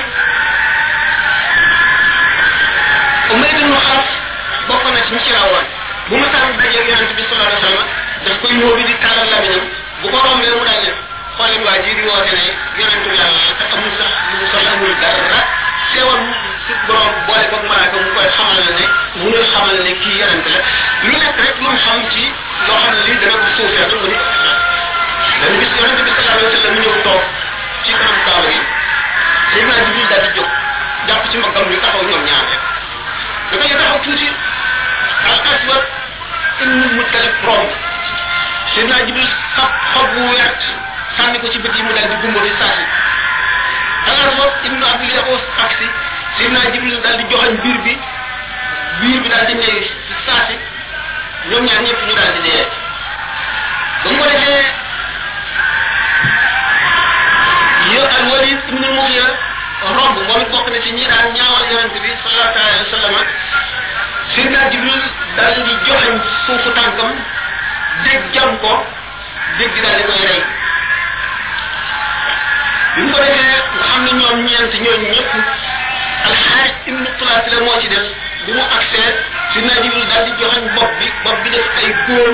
umay ibnu xalaf bokk na ci ñi ci rawoon bu ma saan dajeeg yonente bi sallallahu alayhi wa sallam daf koy ñëw bi di tàllal lamiñam bu ko rombee mu daal ne xooleen waa ji di woote ne yonente bi yàlla la te amul sax lu mu sol amul dara teewal si borom boole boog malaaka mu koy xamal la ne mu ngi xamal ne kii yonente la lu nekk rek lu mu xam ci loo xam ne lii dana ko suufee mu ni benn bis yonente bi sallallahu alayhi wa sallam ñëw toog ci kanam kaaba gi Seydina Jibril daal di jóg jàpp ci mbaggam ñu taxaw ñoom ñaar rek dafa ñu taxaw tuuti al aswad ibnu mutalib romb Seydina Jibril xab xob bu wert sànni ko ci bët yi mu daal di gumba fi saasi al aswad ibnu abdul yaxoos aksi Seydina Jibril daal di joxañ biir bi biir bi daal di néew ci saasi ñoom ñaar ñëpp ñu daal di dee ba mu ko defee yo al walid ibnu muxiya romb moom it bokk na ci ñi daan ñaawal yonente bi sallallahu alayhi wa sallam Seydina Jibril daal di joxañ suufu tànkam dégg jam ko dégg daal di koy rey bi mu ko defee nga xam ne ñoom ñeent ñooñu ñëpp alxaaj ibnu tulaat la moo ci def bi mu agsee Seydina Jibril daal di joxañ bopp bi bopp bi def ay góom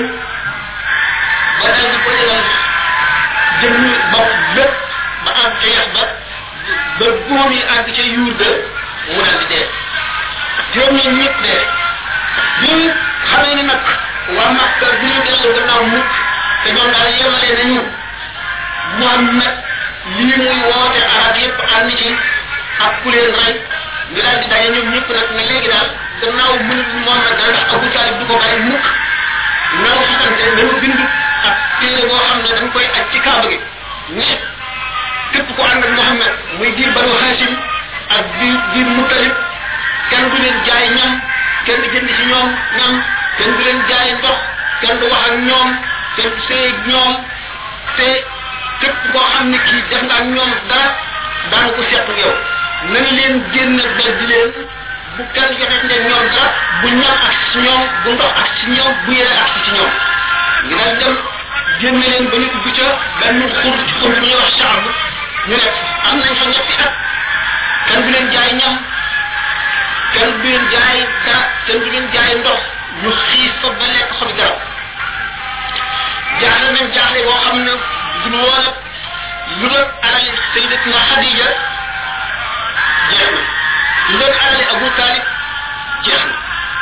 ba daal di ko jëlal jëmmi bopp bépp ba àgg ca yax ba ba góom yi àgg ca yuur ga mu daal di dee juróom ñi ñëpp dee bi xamee ni nag waa Makka bi ñu dellu gannaaw mukk te ñoom daal yemale nañu Muhammad lii muy woote arab yëpp ànd ci ak ku leen rey ñu daal di daje ñoom ñëpp nag ne léegi daal gannaaw mënut Muhammad dara ndax Abu Talib du ko bàyyi mukk nanu xamante nanu bind ak téere boo xam ne dañ koy aj ci kaaba gi ne képp ku ànd ak Muhammad muy diir banu Hashim ak diir diir Muttalib kenn du leen jaay ñam kenn du jënd ci ñoom ñam kenn du leen jaay ndox kenn du wax ak ñoom kenn du sëy ak ñoom te képp koo xam ne kii def nga ak ñoom dara daanu ko seq yow nañ leen génn beddi leen bu kenn joxe ne ñoom dara bu ñam ak ci ñoom bu ndox ak ci ñoom bu yére ak ci ñoom ñu daal dem génn leen ba ñu dugg ca benn xur ci xur bu ñuy wax saab ñu nekk am nañ fa ñetti at kenn du leen jaay ñam kenn du leen jaay dara kenn du leen jaay ndox ñu xiif fa ba lekk xobi garab jaaxle nañ jaaxle boo xam ne du lu woon lu doon alali sayyidatina Xadija jeex na lu doon alali Abu Talib jeex na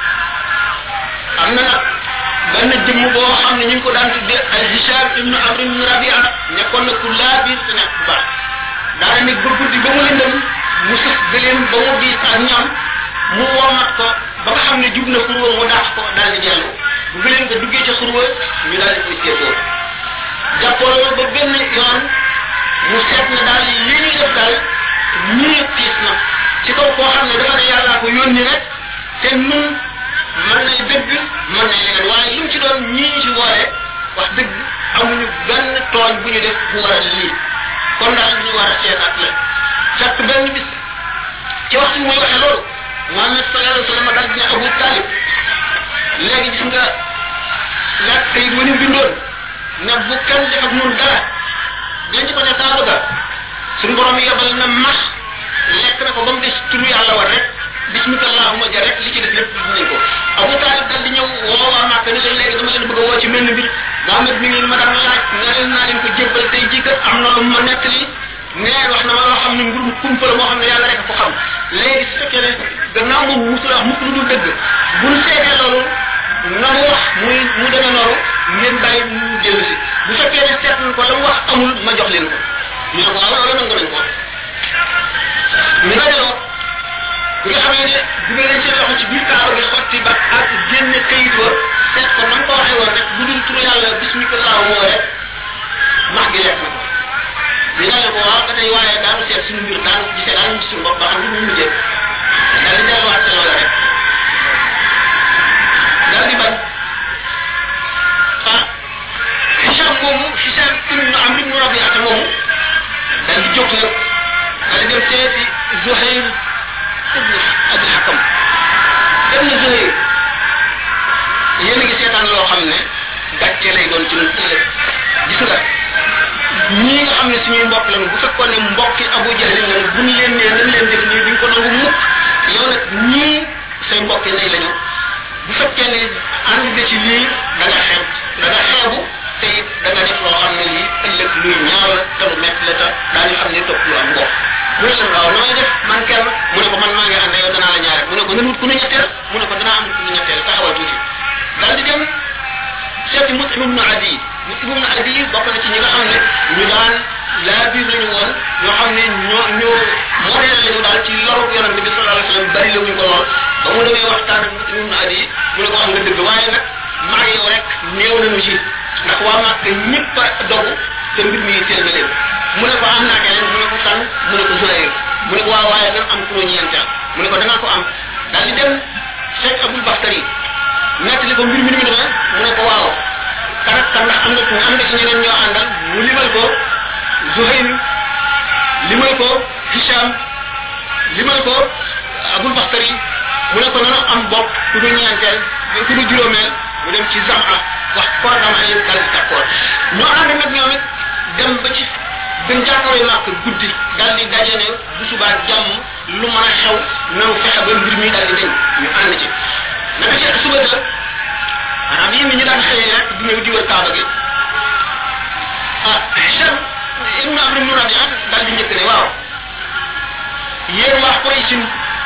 am na nag benn jëmm boo xam ne ñu ngi ko daan tuddee al Hisham ibnu Amr ibnu Rabia nekkoon na ku laa biir te nekk bu baax daana nekk ba guddi ba mu lëndëm mu sëf gëleem ba mu diis ak ñam mu womat ko ba nga xam ne jub na xurwa mu daax ko daal di dellu bu gëleem nga duggee ca xurwa ñu daal di koy seetoo jàppoo loolu ba benn yoon mu seet ne daal li ñuy def daal ñii tiis na ci kaw koo xam ne dafa ne yàllaa ko yónni rek te nun mën nay dëgg mën nay leneen waaye lu mu ci doon ñii ñu ci woore wax dëgg amuñu benn tooñ bu ñu def bu war a lii kon daal li ñu war a seetaat la fekk benn bis ci waxtu muy waxe loolu Muhammad sallallahu alayhi wa sallam daal dina Abu Talib léegi gis nga laaj kayit wa ñu bindoon ne bu kenn def ak ñun dara denc ko ne kaaba ga suñu borom yebal na max lekk na ko ba mu des turu yàlla war rek bismika allahumma ja rek li ci def lépp dinañ ko Abu Talib dal di ñëw woo waa Màkka ni leen léegi dama leen bëgg a woo ci mel mbir Muhammad mi ngi ma daan laaj ne leen naa leen ko jébbal tey jii kat am na lu ma nekk li nee wax na ma loo xam ne mbirum kumpa la moo xam ne yàlla rek a ko xam léegi su fekkee ne gannaaw moom musul wax mukk lu dul dëgg bu ñu seetee loolu na mu wax muy mu demee noonu ngeen bàyyi mu dellu si bu fekkee ne seet nañ ko la mu wax amul ma jox leen ko ñu ne ko waaw loolu nangu nañ ko ñu dajaloo bi nga xamee ne dugal nañ seen loxo ci biir kaaba gi xotti ba ak génne kayit wa seet ko nam ko waxee woon rek bu dul turu yàlla bismillah moo rek max gi lekk na ko ñu daal ko waaw ba tey waaye daanu seet suñu mbir daanu gisee daanu gis suñu bopp ba xam lu mu mujjee daal di delluwaat sa loola rek daal di bañ ah Hicham moomu Hicham ibnu Amr ibnu Rabiata moomu daal di jóg nag daal di dem seeti Zuhayr ibnu Abi Hakam dem na Zuhayr yéen a ngi seetaan loo xam ne gàcce lay doon ci ñun ëllëg gis nga ñii nga xam ne suñuy mbokk lañu bu fekkoon ne mbokki Abu Jahl lañu bu ñu leen nee nañ leen def nii duñ ko nangu mukk yow nag ñii say mbokki nay lañu bu fekkee ne ànd nga ci lii da nga xeeb da nga xeebu te it da nga def loo xam ne lii ëllëg luy ñaaw la te lu metti la te daañu xam ne topp lu am ngox mu ne leen waaw nooy def man kenn mu ne ko man maa ngi ànd yow danaa la ñaare mu ne ko nan wut ku nu ñetteel mu ne ko danaa am ku nu ñetteel taxawal tuuti daal di dem seeti Mus'ab ibn Adi Mus'ab ibn Adi bokk na ci ñi nga xam ne ñu daan laa biir lañu woon ñoo xam ne ñoo ñoo modèle lañu daal ci loru yonente bi sallallahu alayhi wasallam bari la wuñ ko lool ba mu demee waxtaan ak Mus'ab ibn Adi mu ne ko wax nga dëgg waaye nag maa yow rek néew nañu ci ndax waa Màkka ñëpp a dogu te mbir mi teel na leen mu ne ko am naa keneen mu ne ko kan mu ne ko Zuhayr mu ne ko waaw waaye nan am ku ñu ñeenteel mu ne ko danaa ko am daal di dem fekk Abul Bakhtari nettali ko mbir mi ni mu demee mu ne ko waaw kan ak kan ndax am nga am nga ci ñeneen ñoo àndal mu limal ko Zuhayr limal ko Hisham limal ko Abul Bakhtari mu ne ko nanu am bopp ku du ñeenteel ku du juróomeel mu dem ci Zama wax ko dama ay dal di d'accord ñoo ànd nag ñoom it dem ba ci gën jàkkaroy màkk guddi dal di daje ne bu subaa jàmm lu mën a xew nanu fexe ba mbir mi dal di dañ ñu ànd ci naka ci suba sa maanaam yi mi ñu daan xëyee rek di ñëw di wër kaaba gi ah Hicham ibnu Amr ibnu Rabia dal di njëkk ne waaw yéen waa Quraysin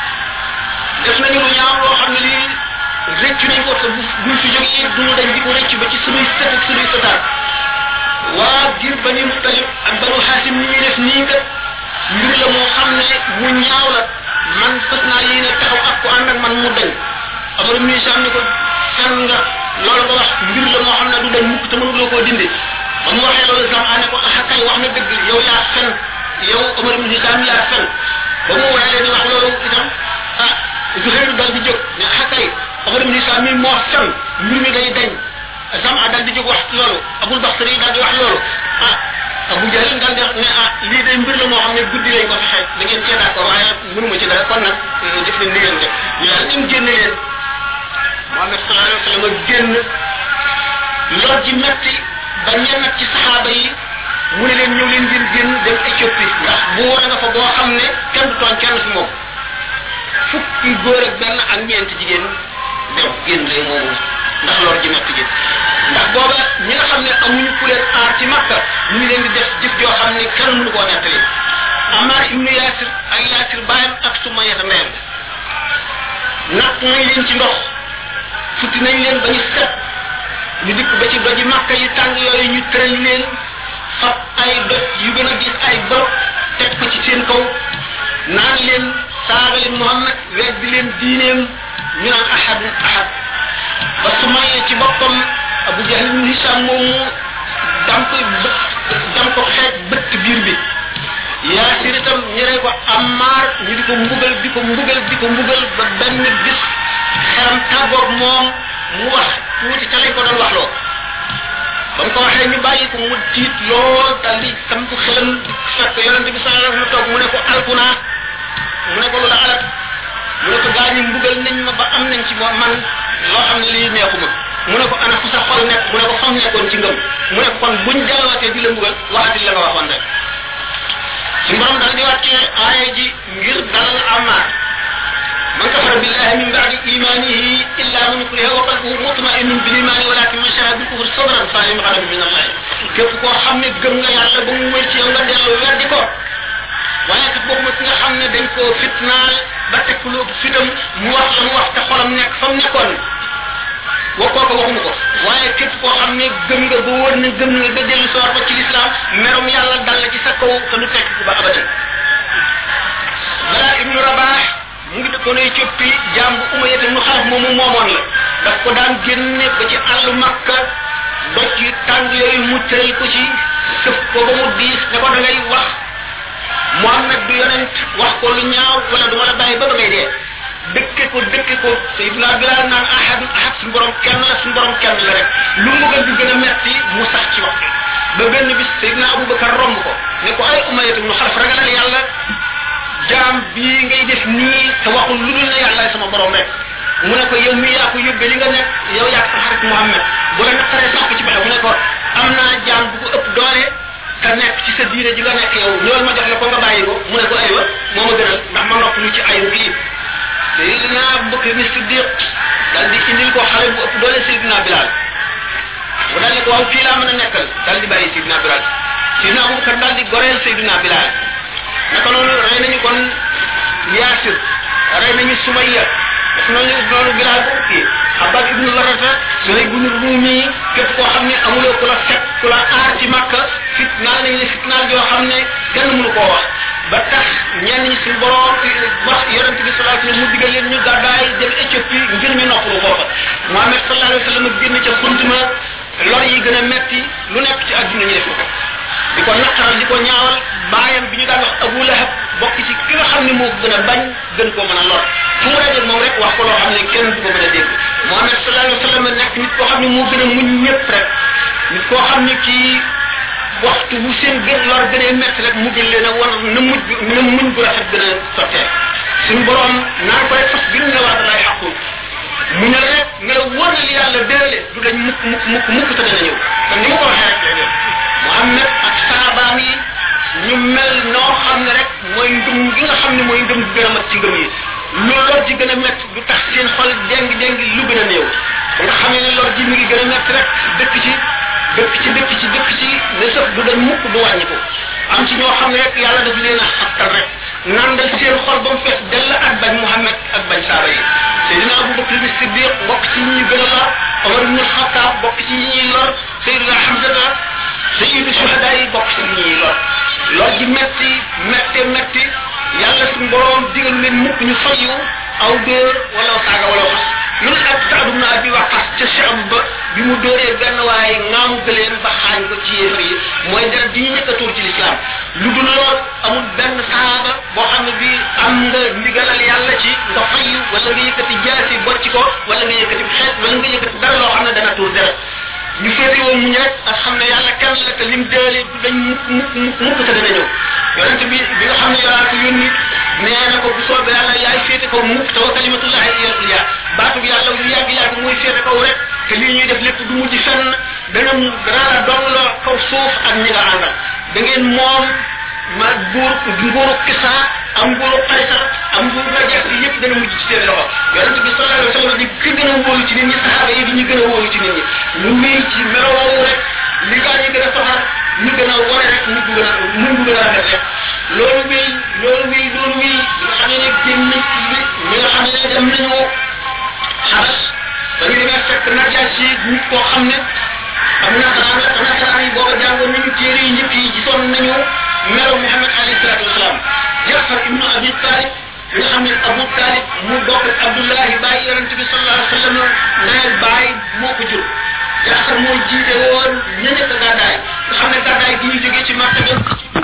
def nañu lu ñaaw loo xam ne lii rëccu nañ ko te bu buñ fi jógee duñu dañ di ko rëcc ba ci sunuy sët ak sunuy sëtaat waa ngir bani Mutalib ak banu Xaasim ni ñuy def nii kat mbir la moo xam ne mu ñaaw la man fas naa yéene taxaw ak ko ànd ak man mu dañ Amar ibn Hisham ni ko fen nga loolu nga wax mbir la moo xam ne du dañ mukk te mënuloo koo dindi ba mu waxee loolu Zama ne ko ah kay wax na dëgg yow yaa fen yow Amar ibn Hisham yaa fen ba mu waxee di wax loolu itam ah Zuhayr dal di jóg ne ah kay Amar ibn Hisham mi moo fen mbir mi day dañ Zama dal di jóg wax loolu Abul Bakhtari dal di wax loolu ah Abu Jahl dal di wax ne ah lii day mbir la moo xam ne guddi lañ ko fexe da ngeen cee d'accord waaye mënuma ci dara kon nag def leen li ngeen def ñu daal dem génne leen Muhammad sallallahu alayhi wa sallam génn lor ji metti ba ñenn ci saxaaba yi mu ne leen ñëw leen ngeen génn dem Éthiopie ndax bu wala nga fa boo xam ne kenn du tooñ kenn fi moom fukki góor ak benn ak ñeenti jigéen dem génn leen moomu ndax lor ji metti ji ndax booba ñi nga xam ne amuñu ku leen aar ci Makka ñu ngi leen di def jëf joo xam ne kenn mënu koo nettali Amar ibnu Yasir ak Yasir baayam ak Sumayata ndeyam natt nañ leen ci ndox futti nañ leen ba ñu set ñu dikk ba ci doji Makka yi tàng yooyu ñu tëral leen fab ay doj yu gën a gis ay bopp teg ko ci seen kaw naan leen saaga leen Muhammad weddi leen diineem ñu naan ahad ahad ba su mayee ci boppam Abu Jahl ibn Hisham moomu dam ko bët dam ko xeej bëtt biir bi Yaasir itam ñere ko Ammaar ñu di ko mbugal di ko mbugal di ko mbugal ba benn bis xeram tàggoog moom mu wax tuuti ca lañ ko doon wax loo ba mu ko waxee ñu bàyyi ko mu tiit lool dal di samp xelam fekk yonente bi sallallahu alayhi wa sallam toog mu ne ko alkuna mu ne ko lu la alal mu ne ko gaa ñi mbugal nañ ma ba am nañ ci moom man loo xam ne lii neexuma mu ne ko ana fu sa xol nekk mu ne ko fam nekkoon ci ngëm mu ne ko kon buñ delluwaatee di la mbugal waxati la nga waxoon rek ci borom dal di wàccee aaya ji ngir dalal amaar من كفر بالله من بعد إيمانه إلا من كره وقلبه مطمئن بالإيمان ولكن من شهد بالكفر صدرا فهي غضب من الله képp koo xam ne gëm nga yàlla ba mu wér ci yow nga dellu weddi ko waaye kat bokkuma ki nga xam ne dañ koo fitnaal ba teg lu fitam mu wax la mu wax te xolam nekk fa mu nekkoon wa kooku waxuma ko waaye képp koo xam ne gëm nga ba wóor na gëm nga ba dellu soor ba ci lislaam merom yàlla dal ci sa kaw te du fekk ba abadan balaa ibnu rabaax mu ngi dëkkoon nekkoon Éthiopie jaam bu Umayya ibn Xalaf moomu moomoon la daf ko daan génne ba ci àllu Makka doj yu tàng yooyu mu tëral ko ci sëf ko ba mu diis ne ko da ngay wax Muhammad du yonent wax ko lu ñaaw wala du ma la bàyyi ba ba ngay dee dëkke ko dëkke ko Seydina Bilal naan ahad ahad suñu borom kenn la suñu borom kenn la rek lu mu gën di gën a metti mu sax ci wax ba benn bis Seydina Abubakar romb ko ne ko ay Umayya ibn Xalaf ragalal yàlla jaam bii ngay def nii te waxul lu dul ne yàlla sama borom rek mu ne ko yow mii yaa ko yóbbee li nga nekk yow yaa ko sa xarit Muhammad bu la naqaree sax ko ci pexe mu ne ko am naa jaam bu ko ëpp doole te nekk ci sa diine ji nga nekk yow ñëwal ma jox la ko nga bàyyi ko mu ne ko aywa moo ma gënal ndax ma nopp lu ci ayu bii Seydina Abubakar ni Siddiq dal di indil ko xale bu ëpp doole Seydina Bilal mu dal ne ko waaw fii laa mën a nekkal dal di bàyyi Seydina Bilal Seydina Abubakar dal di goreel Seydina Bilal naka noonu rey nañu kon Yaasir rey nañu Sumayya def nañu noonu Bilal bu kii Abbas ibnu Larata Suhayb ibnu Rumi képp koo xam ne amuloo ku la fekk ku la aar ci Makka fitnaal nañu ne fitnaal yoo xam ne kenn mënu koo wax ba tax ñenn ñi suñu borom wax yonent bi sallallahu alayhi wasallam mu digal leen ñu gàddaay dem Éthiopie ngir ñu noppalu foofa Muhammad sallallahu alayhi wasallam génn ca xuntuma lor yi gën a metti lu nekk ci àdduna ñu def ko di ko naqaral di ko ñaawal baayam bi ñu daan wax Abu Lahab bokk ci ki nga xam ne moo ko gën a bañ gën koo mën a lor fu mu dajeeg moom rek wax ko loo xam ne kenn du ko mën a dégg Muhammad sallallahu alayhi wasallam nekk nit koo xam ne moo gën a muñ ñëpp rek nit koo xam ne kii waxtu bu seen gën lor gënee métti rek mu gën leen a war na mujj na muñ bu rafet gën a sottee suñu borom naan ko rek fas bi nga waat lay xaqul mu ne rek nga la wóor na li yàlla déele du dañ mukk mukk mukk mukk te dana ñëw kon ni ma ko waxee rek léegi Muhammad ak saabaam yi ñu mel noo xam ne rek mooy ngëm gi nga xam ne mooy ngëm gi gën a mat ci ngëm yi lu lor ji gën a métti du tax seen xol déng déng lu gën a néew ba nga xamee ne lor ji mi ngi gën a métti rek dëkk ci dëkk ci dëkk ci dëkk ci ne sax du dañ mukk du wàññi ko am ci ñoo xam ne rek yàlla daf leen a xattal rek nandal seen xol ba mu fees dell ak bañ Muhammad ak bañ saaba yi Seydina Abu Bakr bi Siddiq bokk ci ñi gën a lor Omar ibn Khattab bokk ci ñi ñuy lor Seydina Hamzata Sayyidu Shuhada yi bokk ci ñi ñuy lor lor ji metti metti metti yàlla suñu borom digal leen mukk ñu fayu aw dóor wala saaga wala xas lu ne ak saadu naa bi waxas ca Cheikh ba bi mu dóoree benn waaye ngaamu gëleen ba xaañ ko ci yéefar yi mooy dara di ñu njëkk a tuur ci lislaam lu dul lool amul benn saaba boo xam ne bii am nga ndigalal yàlla ci nga fayu wala nga yëkkati jaasi bocc ko wala nga yëkkati xeet wala nga yëkkati dara loo xam ne dana tuur dara ñu féete woon muñ rek ak xam ne yàlla kenn la te lim déele du dañ mukk mukk mukk mukk te dana ñëw yonent bi bi nga xam ne yàlla ko yónni nee na ko bu soobee yàlla yaay féete kaw mukk te wa kalimatullahi hiya al-ulya baatu bi yàlla lu yàgg yàgg mooy féete kaw rek te lii ñuy def lépp du mujj fenn dana dana la dongloo kaw suuf ak ñi nga àndal da ngeen moom ma buur nguuru kisa am nguuru Qaysar am nguuru Najaas yi yëpp dana mujj ci seen loxo yonent bi sallallahu alayhi wa sallam di ki gën a wóolu ci nit ñi saxaaba yi di ñu gën a wóolu ci nit ñi lu muy ci melowoowu rek li gaa ñi gën a soxal ñu gën a wane rek ñu gën a mun bu gën a rafet rek loolu wi loolu wi loolu wi nga xam ne génn ñi nga xam ne dem nañu xaras ba ñu demee fekk Najaas yi nit koo xam ne am nasaraan la te nasaraan yi booba jàngoon nañu téere yi njëkk yi gisoon nañu melo Muhammad alayhi salaatu wasalaam Jaafar ibnu Abi Talib nga xam ne Abu Talib mu bokk ak Abdullahi bàyyi yonente bi sallallahu alayhi wa sallam ndeyal bàyyi moo ko jur Jaafar moo jiite woon ña njëkk a gàddaay nga xam ne gàddaay gi ñu jógee ci Makka ba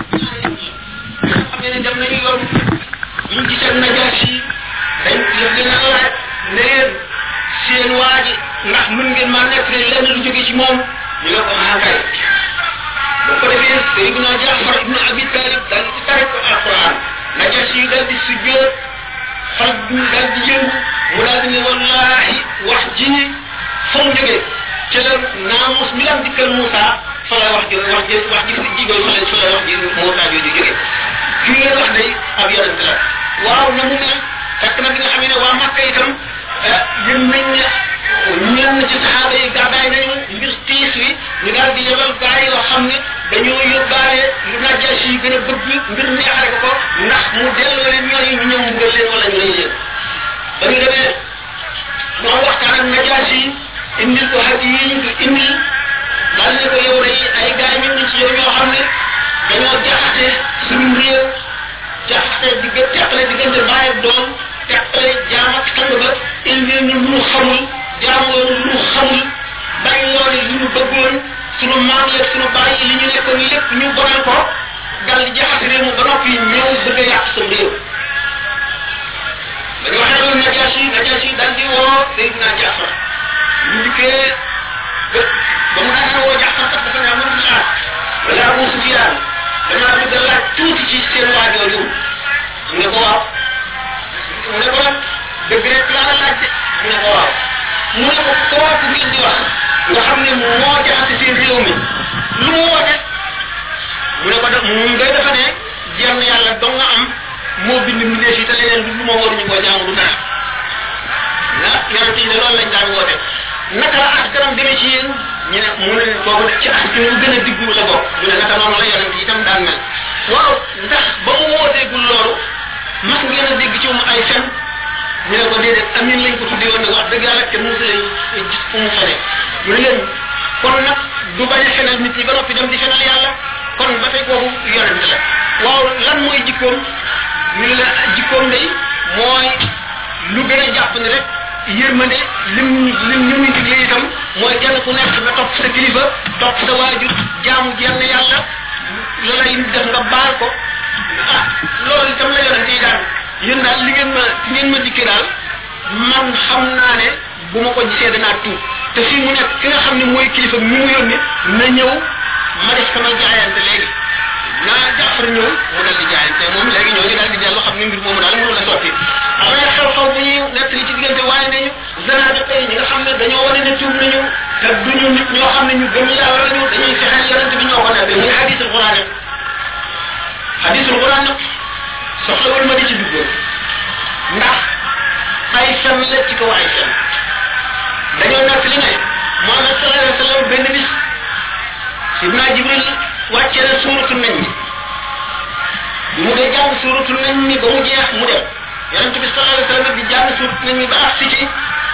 nga xam ne dem nañu yoon ñu gisee najaas yi dañ def leen a laaj ne leen seen waa ji ndax mën ngeen maa nekk lenn lu jógee ci moom ñu ne ko ah kay bu ko defee Seydina Jaafar ibnu Abi Talib daal di tari ko alquran najaas yi daal di sujjoot xol bi daal di yëngu mu daal di ne wallahi wax ji fa mu jógee ca la naamus mi lam dikkal Moussa fa la wax ji wax ji wax ji si jigéen fa la fa la wax ji Moussa jooju jógee kii ngeen wax day ab yonent la waaw na mu mel fekk na bi nga xam ne waa Makka itam yëm nañ ne ñenn ci saxaaba yi gàddaay nañu ngir tiis wi ñu daal di yebal gaa yoo xam ne dañoo yóbbaale lu najaas yi gën a bëgg ngir neexale ko ko ndax mu delloo leen ñooñu ñu ñëw mbugal leen wala ñu rey leen ba ñu demee moo waxtaan ak najaas yi indil ko hadi yi ñu ko indil daal ne ko yow day ay gaa ñu ngi ci yow ñoo xam ne dañoo jaxate suñu réew jaxate digg teqale diggante baay ak doom teqale leen lu ñu xamul jaamoon lu ñu xamul bàyyi woon li ñu bëggoon sunu maam yeeg sunu bàyyi li ñu nekkoon lépp ñu bonal ko dal di jaxase réew mi ba noppi ñëw bëgg a yàq sam réew ba ñu waxee loolu Najaasi Najaasi dal di woo Seydina Jaafar ñu dikkee ba ba mu daan woo Jaafar kat dafa ne am na xaar wala Abu Sufyaan damaa bëgg a laaj tuuti ci seen waajooju mu ne ko waaw mu ne ko nag dëgg rek laa la laaj de mu ne ko waaw mu ne ko kooku ngeen di wax nga xam ne moo jaxase seen réew mi lu mu woote mu ne ko def mu ngay dafa ne jenn yàlla dong nga am moo bind mbindeef yi te leneen du moo waruñu koo jaamu du dara ah yonente yi de loolu lañ daan woote naka la askanam demee ci yéen ñu ne mu ne boobu ci askan yu gën a diggu la bokk mu ne naka noonu la yonente yi itam daan mel waaw ndax ba mu wooteegul loolu mas ngeen a dégg ci moom ay fen ñu ne ko déedéet amin lañ ko tuddee woon nag wax dëgg yàlla kenn mosu lay gis fu mu fene mu ne leen kon nag du bañ a fenal nit ñi ba noppi dem di fenal yàlla kon ba tey kooku yonent la waaw lan mooy jikkoom ñu ne la jikkoom day mooy lu gën a jàpp ne rek yërmande lim lim ñu muy digle itam mooy kenn ku nekk nga topp sa kilifa topp sa waajur jaamu jenn yàlla la lay def nga baal ko ah loolu itam la yonent yi daan yéen daal li ngeen ma ci ngeen ma dikkee daal man xam naa ne bu ma ko gisee danaa tuub te fii mu nekk ki nga xam ne mooy kilifa mi mu yónni na ñëw ma def sama jaayante léegi naa jaafar ñëw mu dal di jaayante moom léegi ñoo ngi daal di dellu xam ne mbir moomu daal mënu la sotti après xew-xew bu ñuy nekk li ci diggante waaye nañu zanaabi tey ñi nga xam ne dañoo wane ne tuub nañu te duñu nit ñoo xam ne ñu gëm yàlla lañu dañuy fexeel yonent bi ñoo ko nekk muy hadisul quran hadisul quran nag soxlawul ma di ci duggoon ndax ay fen la ci kaw ay fen dañoo nekk li ne Muhammad sallallahu alayhi wa sallam benn bis sidna Jibril wàcce na suuratu nañ mi bi mu dee jàng suuratu nañ mi ba mu jeex mu dem yonente bi sallallahu alayhi wa sallam di jàng suuratu nañ mi ba agsi ci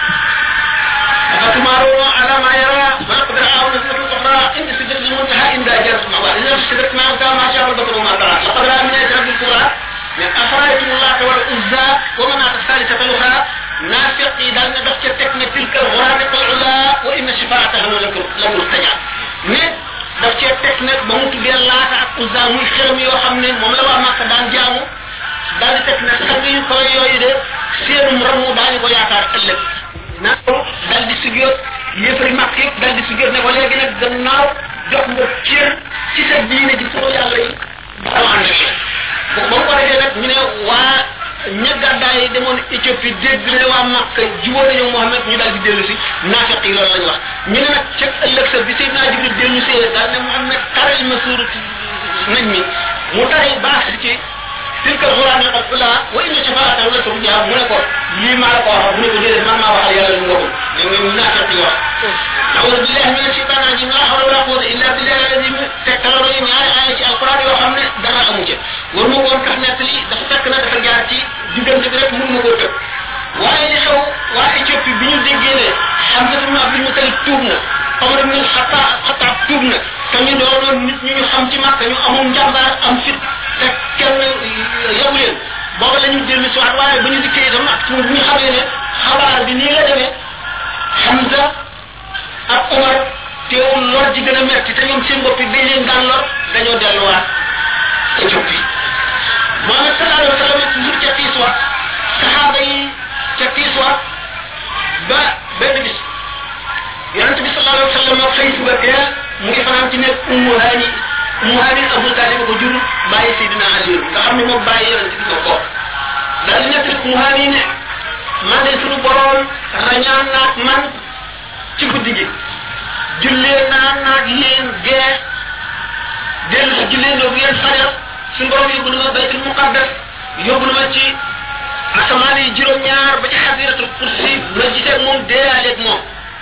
أفتمارون على ما يرى ولقد رآه نزلة أخرى عند سدرة المنتهى عند جنة المأوى إذا في سدرة ما أنت ما شاء البصر وما ترى لقد رأى من آيات رب الكبرى من أفرأيتم الله والعزى ومناة الثالثة الأخرى نافق دال ندخ تك تلك الغرابة العلا وإن شفاعتها لمستجاب mais daf cee teg nag ba mu tuddee laata ak uzza muy xelam yoo xam ne moom la waa Màkka daan jaamu daal di teg nag sang yu koy yooyu de seenum ramu daañu ko yaakaar ëllëg naa ko dal di sujjoot yéefari màkk yëpp dal di sujjoot ne ko léegi nag gannaaw jox nga cër ci sa diine ji soo yàlla yi dama ànd ba ba mu ko defee nag ñu ne waa ña gàddaay yi demoon Éthiopie dégg ne waa Màkka jubóo nañu Mohamed ñu daal di dellu si naafiq yi loolu lañ wax ñu ne nag ca ëllëg sa bi Seydina Jibril dellu see daal ne Mohamed taral ma suurat nañ mi mu tari baax ci tilka alquran al ula wa inna shafaata la turja mu ne ko lii maa la ko wax mu ne ko déedéet man maa waxal yàlla lu mu waxul ne nga naafiq yi wax أعوذ بالله من الشيطان الرجيم لا حول ولا قوة إلا بالله الذي تكرر ñaari aaya ci alquran yoo xam ne dara amu ci war ma woon tax nekk li dafa fekk na dafa jaar ci diggante bi rek mun ma koo tëb waaye li xew waa Éthiopie bi ñu déggee ne Hamza ibn Abdul Mutalib tuub na Omar ibn Xattaab Xattaab tuub na te ñu doonoon nit ñu ñu xam ci Makka ñu amoon njàmbaar am fit te kenn yabu leen booba la ñu dellu si waat waaye ba ñu dikkee itam ak bu ñu xamee ne xabaar bi nii la demee Hamza ak Omar teewul lor ji gën a metti te ñoom seen bopp yi dañ leen daan lor dañoo delluwaat Éthiopie Mohamed sallallahu alayhi wa sallam toujours ca Tiiswa saxaaba yi ca Tiiswa ba benn bis yonent bi sallallahu alayhi wa sallam xëy suba teel mu ngi fanaan ci nekk Ummu Haani Ummu Haani Abu Talib ko jur bàyyi Seydina Ali nga xam ne moom bàyyi yonent bi ko ko daal di nekk Ummu Haani ne man de suñu borom rañaan naag man ci guddi gi jullee naa naag yéen gee dellu si jullee ndoo bu yéen fajar suñu borom yóbbu na ma baytul muqaddas yóbbu na ma ci asamaan yi juróom-ñaar ba ci xasiratul kursi ma gisee moom deeyaaleeg moom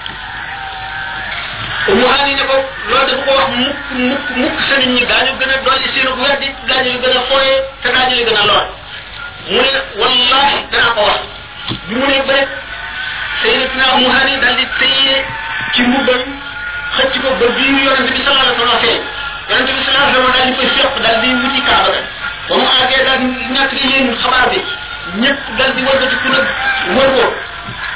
mu xam ne ko loolu dafa ko wax mukk mukk mukk sa nit ñi daañu gën a dolli seenu weddi daañu gën a fooye te daañu li gën a lor mu ne wallahi danaa ko wax bi mu ne ba rek sayyidatina Umu Hani daal di tëyee ci mbubbam xëcc ko ba biir yonent bi sallallahu alayhi wa sallam feeñ yonent bi sallallahu alayhi wa sallam daal di koy féq daal di wuti kaaba ga ba mu àggee daal di ñàkk li leen xabaar bi ñëpp daal di wëlbati ku nag wër ko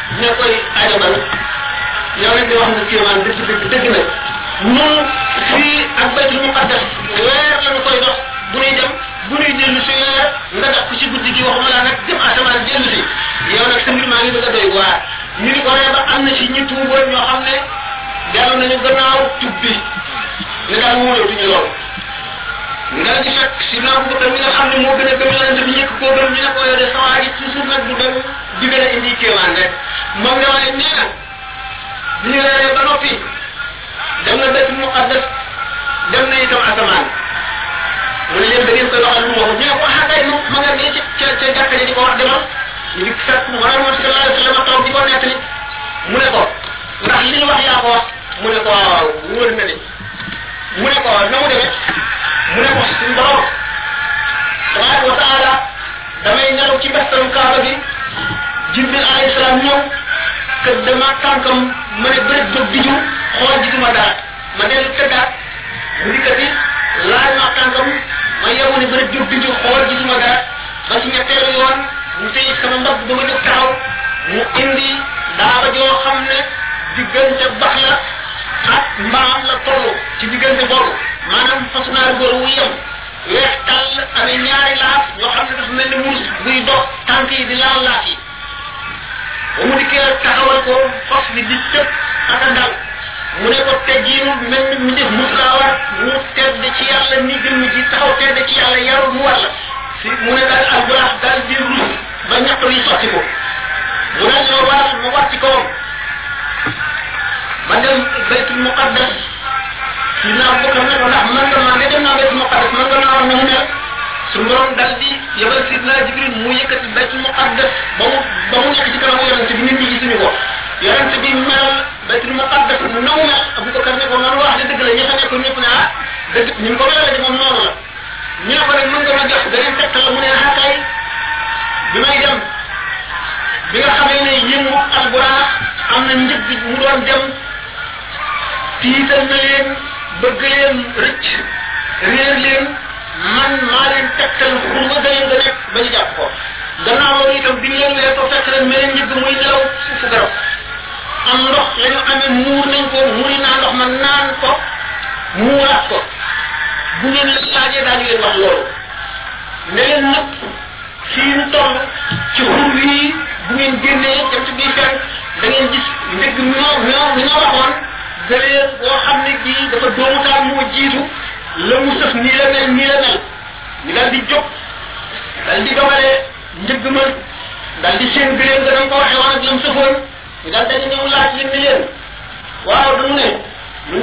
ne koy ajabal yow nag di wax nga kéemaan dëgg dëgg dëgg nag ñun fii ak baytul muqaddas weer lañu koy dox bu ñuy dem bu ñuy dellu si weer nga dox ko ci guddi gi waxuma laa nag dem asamaan dellu si yow nag sa mbir maa ngi bëgg a doy waar ñu ni ko ree ba am na ci ñi tuuboon ñoo xam ne dellu nañu gannaaw tubbi ne daal wóolatuñu lool nga di fekk si naa bu mi nga xam ne moo gën a gëm yonente bi ñëkk koo gëm ñu ne ko yow de sawaar yi toujours nag bu dem di gën a indi kéemaan rek moom nga waaye nee na bi ñu reeree ba noppi dem na baytul muqaddas dem na itam asamaan mu ne leen da ngeen koy waxal lu mu waxul ñu ne ko ah kay mu ma nga ne ca ca ca jàkka ji di ko wax demal ñu di fekk mu war a moom sallallahu alayhi wa sallam toog di ko nettali mu ne ko ndax li ñu wax yaa ko wax mu ne ko waaw wóor na de mu ne ko na mu demee mu ne ko suñu borom tabaraka wa taala damay nelaw ci bestarum kaaba bi jibril alayhi salaam ñëw que dama tànkam ma ne bëri jóg di ju xool gisuma dara ma dellu tëddaat mu dikkati laaj ma tànkam ma yewu ne bëri jóg di ju xool gisuma dara ba ci ñetteelu yoon mu tëj sama mbagg ba ma jóg taxaw mu indi daaba joo xam ne diggante bax la ak mbaam la toll ci diggante boobu maanaam fas naa góor wu yem weex tàll amee ñaari laaf yoo xam ne dafa mel ni muus buy dox tànk yi di laal laaf yi ba mu dikkee taxawal ko fas bi di tëb ak a dal mu ne ko teggiinu mel ni mu def mus laa war mu tedd ci yàlla ni gën ji taxaw tedd ci yàlla yarul mu war la si mu ne daal alburax daal di rus ba ñaq yi sotti ko mu daal ñoo waral mu war ci kawam ma dem baytul muqaddas si naa ko xam ne ko ndax man nga maa nga dem naa baytul muqaddas man nga naa war na mu mel suñu borom dal di yebal sidna jibril mu yëkkati baytul muqaddas ba mu ba mu nekk ci kanamu yonente bi nit ñi gisuñu ko yonente bi mel baytul muqaddas na mu mel abubakar ne ko noonu wax de dëgg la ña fa nekkoon ñëpp ne ah dëgg ni mu ko melale de moom noonu la ñu ne ko nag mën nga ma jox beneen tegtal la mu ne ah kay bi may dem bi nga xamee ne yëngu alburaax am na njëg bi mu doon dem tiital na leen bëgg leen rëcc réer leen man maa leen tegtal xur ba gëleen nga nekk ba ñu jàpp ko gannaaw loolu itam bi ñu leen weer ko fekk leen meneen njëgg muy nelaw suufu garab am ndox la ñu amee muur nañ ko muri naa ndox ma naan ko muuraat ko bu ngeen leen laajee daañu leen wax loolu ne leen nag fii nu toll ci xur wii bu ngeen génnee jant bi fenk da ngeen gis njëgg ñoo ñoo ñoo waxoon gëleer boo xam ne bii dafa doomu taal moo jiitu la mu sëf nii la mel nii la mel ñu daal di jóg daal di dogale njëgg ma daal di seen gëleer nga danga ko waxee woon ak la mu sëfoon ñu daal dañu ñëw laaj leen ni leen waaw dañu ne lu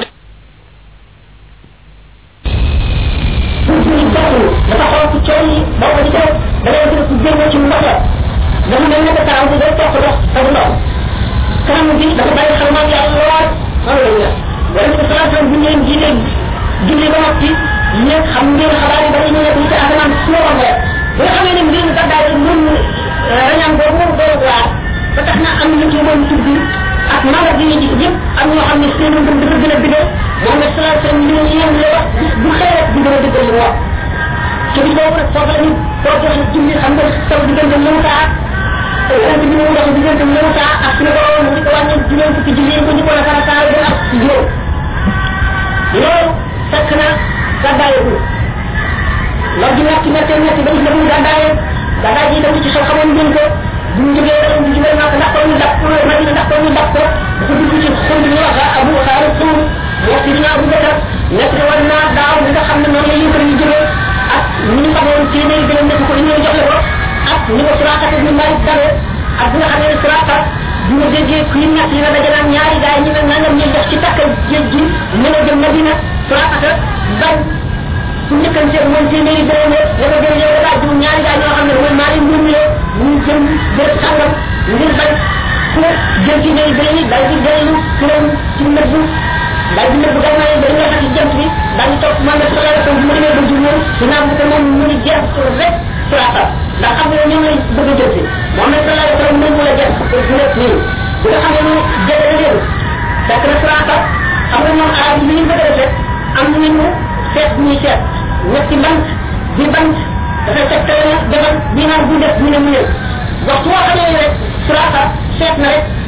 dafa xool ci coow yi boo ko di def da ngay gis ku génne ci ndox la dafa mel ne taxaw bi day topp ndox ak ndox kanam bi dafa bàyyi xel moom yàlla lool loolu lañ la wala ko salaa sallam bu ñu leen jiite julli ba noppi ñeeg xam ngeen xabaar yi bari ñu nekk ci asamaan su ma waxee bi nga xamee ne mbir mi gàddaay mun rañam boobu doon waar ba tax na am na ci moom tudd ak magal gi ñu gis yëpp am ñoo xam ne seen ngëm dafa gën a bidee moom ne salaa sallam li ñu yéen la wax bu xëy rek di gën a dëggal li mu wax ci bi boobu nag foofu la ñu boo joxe julli xam nga taw diggante Moussa yonente bi mu dox diggante Moussa ak suñu borom mu di ko wàññi juróom fukki julli yi ko ñu ko la fara saa ba ak juróom loolu fekk na gàddaayeegul loolu di metti metti metti ba gis na bu gàddaaye gàddaay ji dem ci xel xamoon ngeen ko bu ñu jógee rek ñu jógee naa ko ndax ko ñu dab Madina ndax ko ñu dab ko dafa dugg ci xur bi ñu wax Abu Xaar Suur moo si dina Abu Bakar nekk war naa daaw li nga xam ne noonu la yëkkër ñu jógee ak ñu ñu xamoon téeméer gën a nekk ko ñu jox la ko ak ñu ko Suraakat ibn Malik dare ak bi nga xam ne Suraakat bu ñu déggee kuy ñett yi na daje naan ñaari gaay ñu ne nangam ñuy def ci takkal géej gi mën a jëm Madina Suraakat bañ su njëkkante moom téeméeri dërëm la ko jël yow daal jiw ñaari gaay ñoo xam ne mooy maa leen mbir mi ñu jëm béréb sàngam ngir bañ ku jël ci ñooy dërëm yi daal di dellu turam ci nëbbu daal di nëbbu gannaaw yi ba ñu ci jant bi daal di topp Muhammad sallallahu alayhi wa sallam bu mu demee ba jur moom dinaa bu ko moom mu ngi jeex rek Suraakat ndax xam nga ni ngay bëgg a jël si Muhammad sallallahu alayhi wa sallam moom mu la jeex bu nekk nii bi nga xam ne ni jëlee na leen fekk na Suraakat xam nga ñoom arab yi li ñu bëgg a defee am nañu seet ñuy seet ñetti bant bi bant dafay tegtale na defal bii naan bu def ñu ne mu ñëw waxtu woo xamee rek Suraakat seet na rek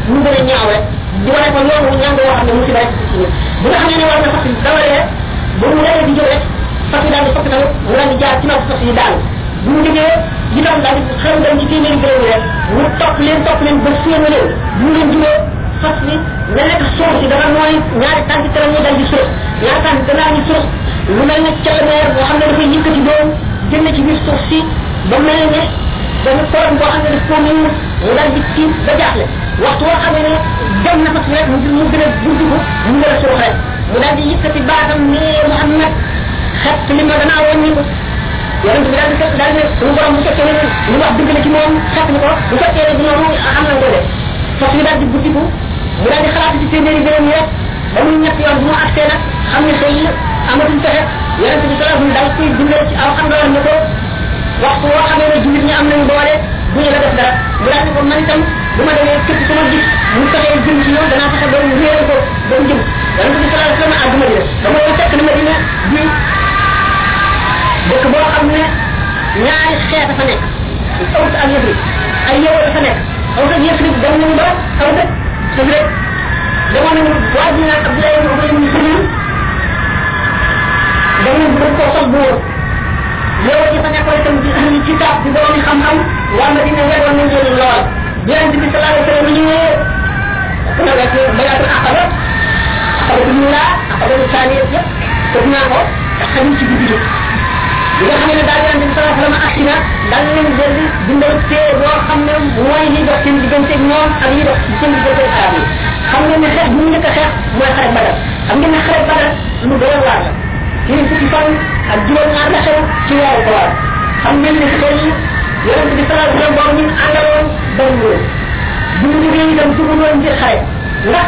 wane ko yoon wu ñàng woo xam ne musiba rek ci nit bu nga xamee ne war na fas dawalee bu mu lee di jóg rek fas yi daal di fokk tamit mu daal di jaar ci nopp fas yi daal bu mu jógee itam daal di xel dem ci téeméeri gërëm yi rek mu topp leen topp leen ba séenu leen bu mu leen jubee fas bi nga nekk suuf si dafa mooy ñaari tànk kanam ñi dal di suuf ñaari tànk gannaaw ñi suuf lu mel ne calameer boo xam ne dafay yëkkati doom génn ci biir suuf si ba mel ne benn tool boo xam ne daf koo mën mu dal di tiit ba jaaxle waxtu woo xam ne dem na fas rek mu mu gën a buntu ko mu gën a suux rek mu dal di yëkkati baatam ne Muhammad xet li ma danaa wàññi ko yonent bi daal di fekk daal ne suñu borom bu fekkee ne li wax dëgg la ci moom xet ni ko bu fekkee ne dina mu am na ko de fas bi daal di buntiku mu daal di xalaat ci téeméeri gërëm yi rek ba muy ñett yoon bu mu agsee nag xam ne xëy amatul pexe yonent bi sallallahu alayhi daal koy dundal ci aw xam nga ne ko waxtu woo xamee ne jullit ñi am nañu doole bu ñu la def dara mu daal di ko man itam bu ma demee képp ku ma gis mu fexee jëm ci ñoom danaa fexe ba mu réere ko ba mu jëm yonent bi sallallahu alayhi wasallam àdduna bi ba mooy fekk na Madina bi dëkk boo xam ne ñaari xeet a fa nekk awt ak yëfri ay yow dafa nekk awt ak yëfri dem nañu ba awt ak sëf rek demoon nañu waa ji naan Abdoulaye ibn Ubay ibn Salul dem nañu bëgg koo sax bu wóor yow ci fa nekkoon itam di ahli kitab di borom xam-xam waa Madina weeroon nañ leen lool yonent bi sallallahu alayhi wasallam ñu ne rek bayatul aqaba aqaba ñu la aqaba ñu saani yëpp tëb naa ko ak xamul ci guddi bi nga xam ne daal yonent bi sallallahu alayhi wasallam agsi na daal leen jël bindal tee boo xam ne mooy li dox seen diggante ñoom ak li dox seen diggante arab yi xam ngeen ne xeex bu ñu njëkk a xeex mooy xare badar xam ngeen ne xare badar lu doy waar la ci fukki fan ak juróom ñaar la xew ci weeru koor xam ngeen ne xëy yonent bi sallallahu alayhi wasallam boobu ñu àndaloon bañ woon bu ñu jógee itam dugg woon ngir xare ndax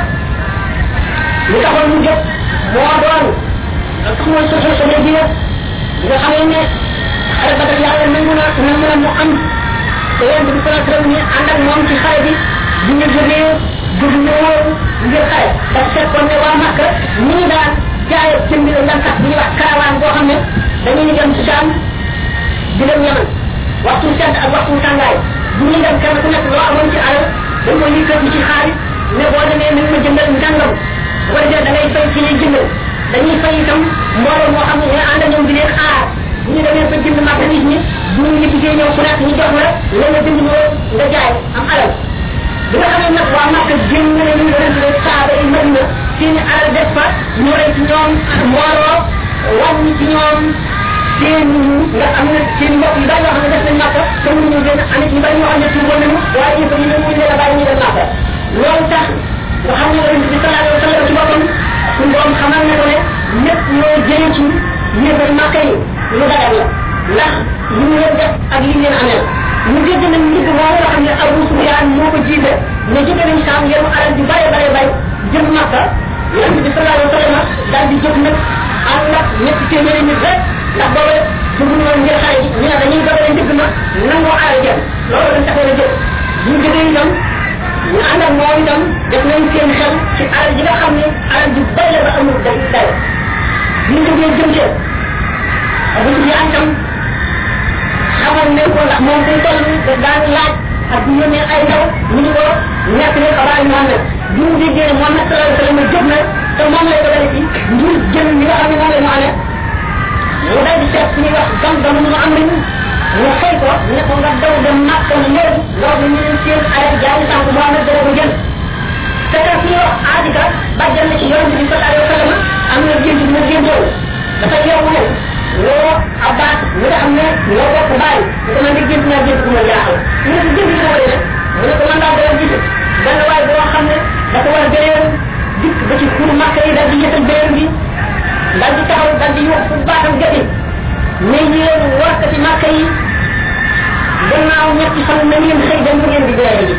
li taxoon mu jóg moo doon tax mooy soxla soxla bi nga xamee ne xare badar yàlla nangu na nangu na mu am te yonent bi sallallahu alayhi wasallam ñu ànd ak moom ci xare bi bu ñu jógee dugg ñu woon ngir xare parce que kon ne waa Makka ñi daan jaayee jënd la ndan tax bu ñuy wax karawaan boo xam ne dañuy dem Saam di dem Yaman waxtu sedd ak waxtu tàngaay bu ñuy dem kenn ku nekk loo amoon ci alal dañ koy yëkkati ci xaalis ne boo demee nañ ma jëndal ngàngam bu ko defee da ngay fay ci ñuy jëndal dañuy fay itam mbooloo moo xam ne ñooy ànd ak ñoom di leen aar bu ñu demee ba jënd marchandise ñi bu ñu ñibbisee ñëw ku nekk ñu jox la la nga jënd ñoo nga jaay am alal bi nga xamee nag waa Makka génn na ñu yonente ne saaba yi Madina seeni alal def fa ñu rey ci ñoom mbooloo wàññi ci ñoom seen nga am na seen mbokk yu bari yoo xam ne def nañ Makka te mënuñu gën a amit ñu bari ñoo xam ne tuuboon nañu waaye yëpp ñu ne ñu leen a bàyyi ñu dem Makka loolu tax nga xam ne yonente bi sallallahu alayhi wa sallam ci boppam suñu borom xamal na ko ne lépp loo jëlee ci yëfal Makka yi lu dagal la ndax li ñu leen def ak li ñu leen amee ñu dégg nañ nit moo nga xam ne Abu Sufyaan moo ko jiite ne jóge nañ saam yenu alal ju bare bare bare jëm Makka yonente bi sallallahu alayhi wa sallam daal di jóg nag ànd ak ñetti téeméeri nit rek ndax booba dugg woon ngir xare ji ñu ne dañuy dogale ndigg ma nangoo alal jëm loolu dañ taxoon a jóg ñu jógee itam ñu ànd ak moom itam def nañ seen xel ci alal ji nga xam ne alal ju bay la ba amul day day ñu jógee jëm ca Abu Sufyaan itam xamal ne ko ndax moom day toll da daan laaj ak bu yónnee ay ndaw ñu ni ko nekk ne xabaar Muhammad bi mu déggee ne Muhammad sallallahu alayhi wa sallam jóg na te moom lay dogale ci ngir jëm ñi nga xam ne moom la ñu amee mu dal di seet ñuy wax gam gam mu am nañu mu fay ko ne ko nga daw dem màkk mu ñëw loolu ñu leen seen ay jaay sànq Muhammad dana ko jël te ka ñuy wax aadika bàjjal na ci yonent bi sallallahu alayhi wa sallam am na gént bi mu géntoon dafa yow ne loo abbas mi nga xam ne ñoo bokk bàyyi mu ko man de gént naa gént bu ma jaaxal mu ne ko gént bi ma def mu ne ko man daa dara gis benn waay boo xam ne dafa war a gëreeru dikk ba ci xur màkk yi dal di yëtal béréb bi dal di taxaw dal di wax fu baatam gati ne yéen warkati màkk yi gannaaw ñetti fan na ngeen xëy dem bu ngeen di gëree ji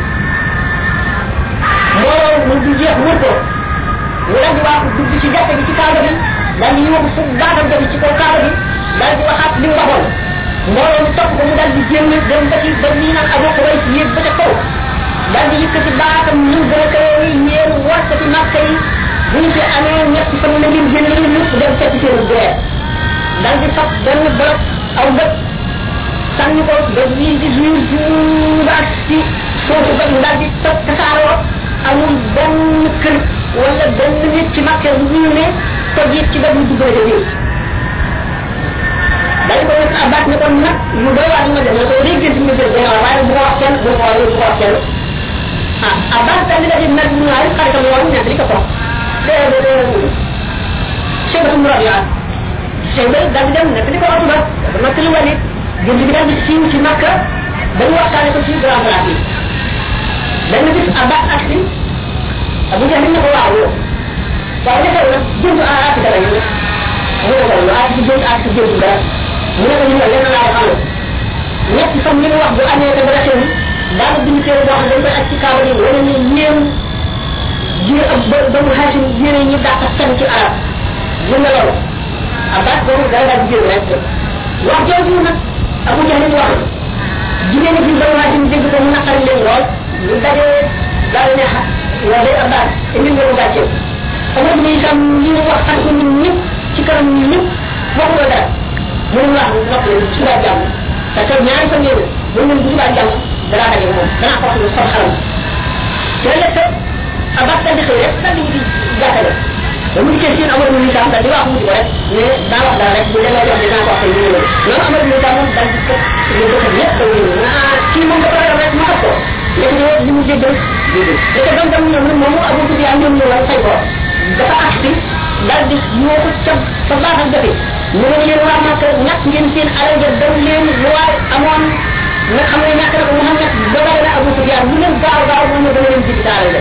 mbooloo mu du jeex wër ko mu dal di wax dugg ci jàkka bi ci kaaba bi dal di yóbbu fu baatam gati ci kaw kaaba bi dal di waxaat li mu waxoon mbooloo mi topp ko mu dal di génn dem ba ci ba nii naan abo ko way ci yéeg ba ca kaw dal di yëkkati baatam ñu gën a kawe yi yéen warkati màkk yi bu ñu fi amee ñetti fan na ngeen génn leen lépp dem fekk seen guerre dal di fab benn bloc aw bët sànni ko ba wii di wii di ba ak ci suufu ba dal di toj tasaaroo amul benn kër bu ñu ne ko jiit ci dëgg dugg na ca biir dañ ko nekk abbas ne kon nag lu doy waar ma def ne ko day gën ñu jël dina waaye bu ko wax kenn bu ko wax bu ko wax kenn ah abbas daal di daje nag ñu ay xaritam woon nekk li ko ko de de de cheikh bu rabia cheikh bay daal di dem nekk li ko wax ba dama tëli walit gën bi daal di siiw ci makka dañu waxtaane ko ci grand place yi benn bis abbas ak si abu jahil ne ko waaw waaw defal nag jënd a afrika la ñu mu ne ko lu aat ci jënd aat ci jënd dara mu ne ko ñu ne lenn laa xamal ñetti fan li mu wax bu amee te dara xew daana bind téere boo xam dañ koy ak ci kaaba yi wane ne yéem jire ak ba ba mu xaasim yére ñi dàq fen ci arab mu ne loolu abbas boobu dara daal di jënd rek wax jooju nag abu jahil wax jigéen ñi fi ba mu xaasim dégg ko mu naqari leen lool ñu dajee daal ne xa yow day abbas indi nga mu gàcce amar bi itam li mu wax xam ko ñun ñëpp ci kanam ñun ñëpp waxu ko dara mu ne wax nopp leen suba jàmm parce que ñaari fan yéen mu ne bu suba jàmm danaa daje moom danaa ko wax lu sol xalam ci la lekk abbas daal di xëy rek daal di wuti jàkkale ba mu dikkee seen amar bi itam daal di wax wuti ko rek mais daa wax dara rek bu demee jox dinaa ko wax ñu ñëw loolu amar bi itam moom daal di ko ñu ko xam ñëpp daw ñëw ah kii moom dafa ragal rek ma xam ko léegi ñëw li mu jéggal li ko doon dem ñoom nag moom abu sufyaan ñoom ñëw fay ko dafa agsi daal di ñoo ko ca fa baax ak jafe ñu ne yéen waa Màkka ñàkk ngeen seen alal ja daw leen lu waay amoon nga xam ne ñàkk na ko Muhammad dogale na Abu Sufyaan lu leen gaaw gaaw moom ne dana leen jigi sa alal ja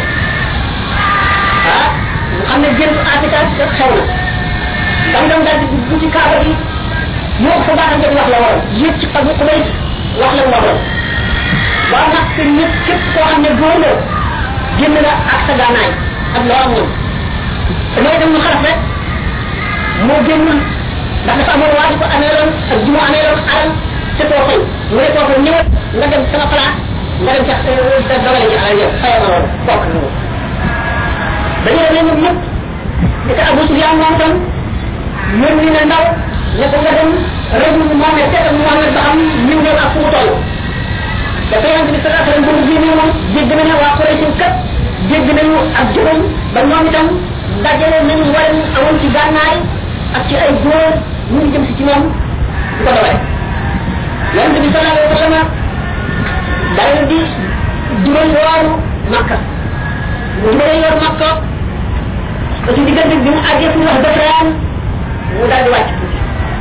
ah mu xam ne jënd Afrika xew na dam dam daal di dugg ci kaaba gi ñoo ko fa baax ak jafe wax la waroon yéeg ci xabu xubay wax la waroon waa Màkka ñëpp képp koo xam ne góor la génn nga ak sa gaanaay ak loo amoon damay dem ñu xaraf rek moo génnul ndax dafa amoon waa ji ko ameeloon ak ji mu ameeloon alal te koo fay mu ne kooku ñëwal nga dem sama place nga dem ca dogale ci alal yow fayoo ma loolu bokk na loolu dañu ne ñoom ñëpp di ko Abu Sufyaan moom tam yónni na ndaw ne ko nga dem rajul Mohamed seetal Mohamed ba xam liw doon ak fu mu toll dafa yonente bi salaa sallam bu mu génnee moom dégg na ne waa Quraysh kat dégg nañu ak juróom ba ñoom itam dajale nañu war amoon ci gànnaay ak ci ay góor ñu ngi jëm si ci moom di ko dawale yonente bi salaa alayhi wa sallam dal di juróom waaru makka mu juróom yor makka ba ci diggante bi mu àggee fu ñu wax dafraan mu dal di wàcc tuuti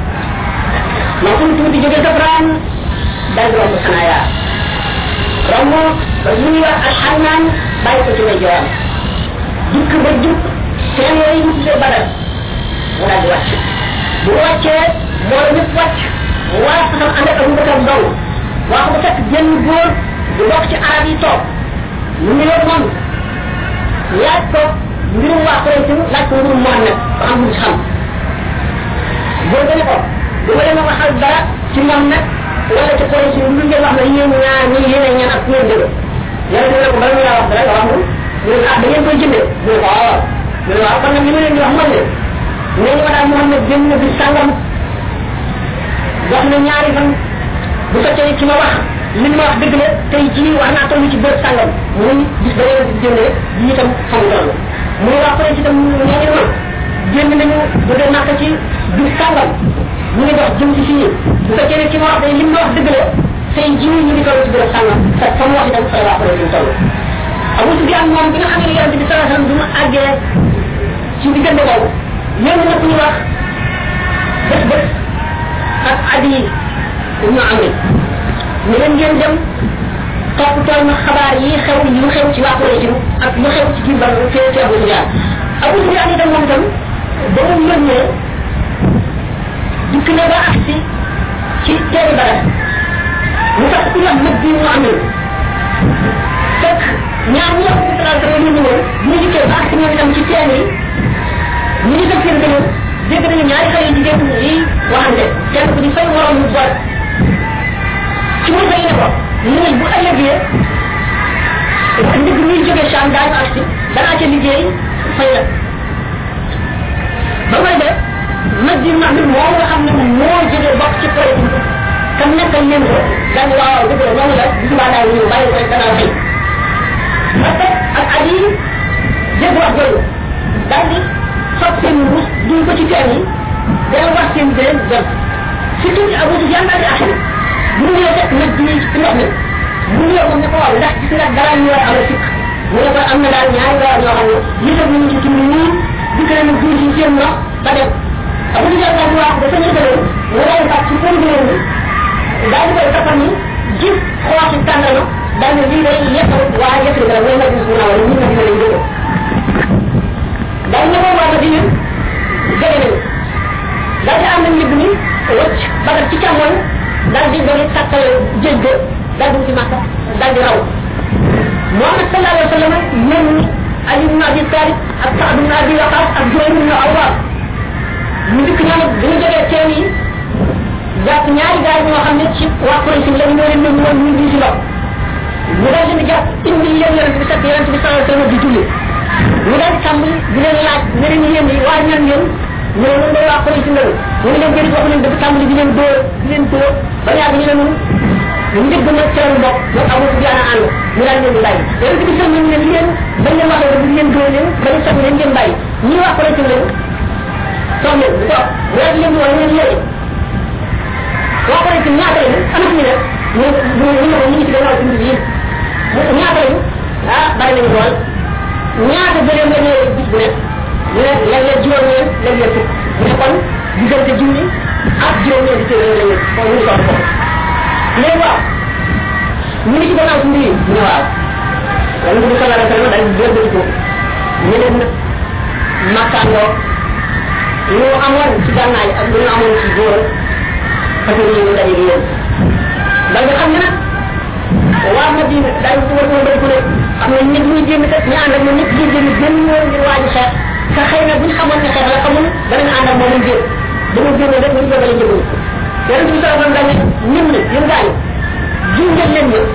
ma fu tuuti jóge dafraan dal di romb sanaaya romb ba ñu ñuy wax alxannaan bàyyi ko ci lay joram dikk ba dikk seen yooyu ñu tuddee badal mu daal di wàcc bu wàccee mbooloo ñëpp wàcc mu war a taxam ànd ak Abu Bakar dong waa ko fekk jenn góor du bokk ci arab yi toog mu ngi yor moom laaj ko mbirum waa Quraysh laaj ko mbirum Muhammad ba xam lu ci xam góor ga ne ko du ma leen a waxal dara ci moom nag wala ci Quraysh lu ngeen wax na yéen ñaar ñi yéen ñaan ak ngeen dëgg yàlla dina ko bala ñu laa wax dara nga wax mu ñu ne ah da ngeen koy jëndee mu ne ko waaw ñu ne waaw kon nag li ma leen di wax mooy ne nee ñu ma daal Muhammad génn na bi sàngam wax na ñaari fan bu fekkee ci ma wax li ma wax dëgg la tey jii wax naa toll ci bërëb sàngam muy gis ba leen di jëndee yi itam xam nga loolu mu ne waa pare itam nee ñu ma génn nañu jóge màkk ci bi sàngam ñu ngi dox jëm ci fii bu fekkee ne ci ma wax day li ma wax dëgg la tey jii ñu ngi toll ci bërëb sàngam te fa mu wax itam fa la waa pare ñu toll Abu Sufyaan moom bi nga xam ne yonente bi sallallahu alayhi wasallam bi mu àggee ci diggante boobu yéen na ku ñu wax bés bés ak adi ibnu amri ñu leen ngeen dem topp tool ma xabaar yi xew yu xew ci waa Quraysh ak lu xew ci biir Badr ci ci Abu Sufyaan Abu Sufyaan itam moom itam ba mu yónnee dikk na ba agsi ci teeri Badar mu tax ku wax mag bi mu amee fekk ñaar ñi wax ci salaa sama ñu ñëwoon ñu dikkee ba agsi ñoom itam ci teen yi ñu ngi def seen gënoon dégg nañu ñaari xale yu jigéen yi waxante kenn ku di fay morom mu bor ci mu fay ne ko mu ne bu ëllëgee ndig muy jógee Cham daañu agsi danaa ca liggéey fay la ba may def mag di mag moom nga xam ne moo jógee bokk ci projet kam nekkal leen ko daal di waaw dëgg la noonu la bis mbaa daal ñëw bàyyi ko rek danaa fay ma teg ak at yi dégg wax jooju daal di fab mu ne ko am na daal ñaari weer yoo xam ne yësal nañu ci tund nii dikk nañu duur ci seen ndox ba dem abu di daal di wax ba sa ñëkkaleen mu daal di fàtt ci seen biir bi daal di koy toppal ni gis xooxi tàndama daal ne lii day yëpp waa yëpp la mooy ma gis mu naa wala ñun na dina lañ jóge daal ne ko waa di ñun jóge nañu daal di am na njëg ni wëcc bagat ci càmmoñ daal di doon sàkkal jéeg ga daal di ci màkka daal di raw Muhammad sallallahu alayhi wa sallam ñoom Ali ibn Abi Talib ak Saad ibn Abi Waqas ak Jubayr ibn Awwam ñu dikk ñoom it bi ñu jógee teen yi jàpp ñaari gaay ñoo xam ne ci waa Quraysh la ñu leen ñu woon ñu di ci lox ñu daal leen di jàpp indi leen yonent bi fekk yonent bi sallallahu alayhi wa sallam di julli ñu daal di tàmbali di leen laaj ne leen yéen yi waa ñan ngeen ñu ne ñun day waa Quraysh lañu ñu ne leen jëriñ wax leen dafa tàmbali di leen dóor di leen dóor ba yàgg ñu ne ñun njëgg nag ci lañu bokk ñoom Abu Sufyaan ànd ñu daal leen di bàyyi yonent bi sax ñu ne leen bañ leen waxee ba di leen dóor leen ba ñu sax leen ngeen bàyyi ñi waa Quraysh lañu toog leen di toog ñu daal leen di wax leen yéen waa Quraysh ñaata lañu ana ñu ne ñu ñu ñu ne ko ñu ngi ci gannaaw ci mbir yi ñaata lañu ah bari nañu lool ñaata gëleem la ñëwee bis bu nekk ñu ne léeg-léeg juróom ñeen léeg-léeg fukk mu ne kon diggante junni ak juróom ñeen di téeméer la ñu kon ñu toog foofu léegi waaw ñu ngi ci gannaaw ci mbir yi mu ne waaw wala bu sallallahu alayhi wa sallam daal di jël ko ñu leen nag makkaandoo lu amoon ci gànnaay ak lu ñu amoon ci góor parce que ñu daje di yéen da nga xam ne nag waa Madina daal ko war ko ko ne am na nit ñuy génn kat ñu ànd ak ñoom ñëpp di génn génn ñoo ngir waaji xeex te xëy na buñ xamoon ne xeex la xamul danañ ànd ak moom ñu génn dañu génn rek ñu jógale njëgul yonent bi sallallahu alayhi wa sallam nim ne yéen gaañ junjal leen ñu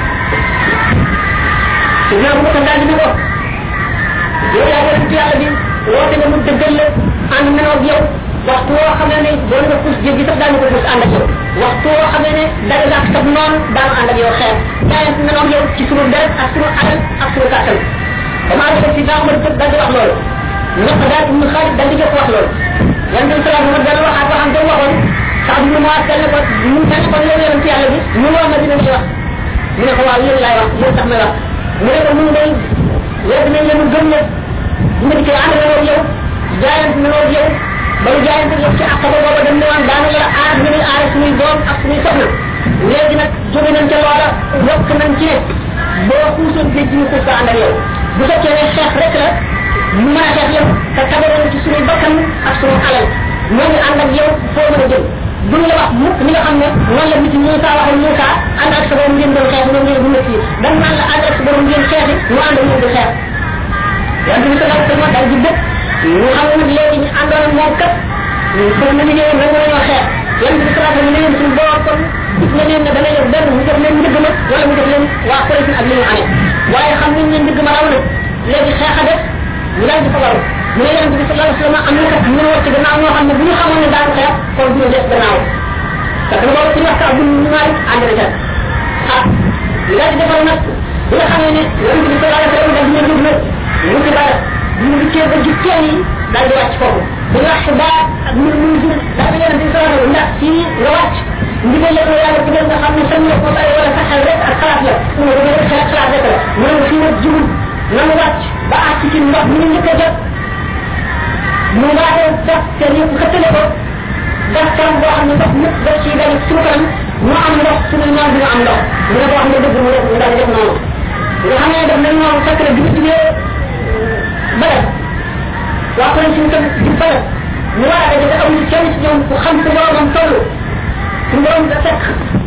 te ñoo bu ko daal di ne ko yow yaa yonent yàlla bi woote nga mu dëggal la ànd nanoo ak yow waxtu woo xamee ne doon nga puus jéggi sax daañu ko puus ànd ak yow waxtu woo xamee ne dara nga ak sab noonu daanu ànd ak yow xeex jaayante nanoo ak yow ci sunu deret ak sunu alal ak sunu kàttan damaa def si daa ma dëgg daal di wax loolu ñëpp daal ibnu xaalid daal di jëkk wax loolu yonent bi sallallahu alayhi wa sallam dana waxaat waxam te waxoon sax bi mu waat kenn ko mu kenn ko yow yonent yàlla bi ñu woo ma dina ñuy wax mu ne ko waaw yéen laay wax yéen tax may wax mu ne ko mun day wedd nañ leen gëm la bu ma dikkee ànd nanoo ak yow jaayante nanoo ak yow ba ñu jaayante yow ci àq ba booba dem ne woon daanu la aar ñu ni aar suñuy doom ak suñuy soxna léegi nag jóge nañ ca loola yokk nañ ci ne boo xuusoon géej gi ñu xuus ko ànd ak yow bu fekkee ne xeex rek la ñu mën a xeex yow te tabaroon ci suñuy bakkan ak suñu alal ñoo ngi ànd ak yow foo mën a jëm duñ la wax mukk li nga xam ne noonu la nit Moussa waxal Moussa ànd ak sa borom ngeen doon xeex ñoom ngeen dund fii dañ naan la ànd ak sa borom ngeen xeexi ñu ànd ak ñoom di xeex yàlla bi sallallahu alayhi wa sallam daal di dëkk ñu xam ne nag léegi ñu àndoon ak moom kat pour na liggéey nangu nañoo xeex yàlla bi sallallahu alayhi wa sallam ne leen suñu borom kon gis na leen ne dana yor benn mu jox leen njëgg ma wala mu jox leen waa Quraysh ak li ñu amee waaye xam nañ ne njëgg ma raw na léegi xeex a def ñu daal di ko waru mu ne yonente bi sallallahu alayhi wa sallam am na kat ñu war ci gannaaw ñoo xam ne bu ñu xamoon ne daan xeex kon duñu des gannaaw parce que boobu ci wax ka bu ñu maari ànd na ca ah ñu daal di defal nag bi nga xamee ne yonente bi sallallahu alayhi wa sallam daal di leen jóg nag mu ci bara ñu ngi cee ba ji teen yi daal di wàcc foofu bu nga xibaar ak mu mu jur daal di yonente bi sallallahu alayhi wa sallam ndax fii nga wàcc ndigal la ko yàlla digal nga xam ne sañ la ko bari wala sa xel rek ak xalaat la mu ne dama xel xalaat rek la mu ne fii nag jubul nanu wàcc ba àcc ci ndox mi njëkk a jot mu waatee def te ñu xëttale ko def kanam boo xam ne ndox ñëpp def ci dañ suñu kanam ñu am ndox suñu noon dina am ndox mu ne ko wax ne dëgg mu def mu daal def noonu nga xam ne def nañ noonu fekk na bi ñu jugee bële waa ko suñu tam di bële ñu war a daje te amul kenn ci ñoom ku xam su boromam toll su borom da fekk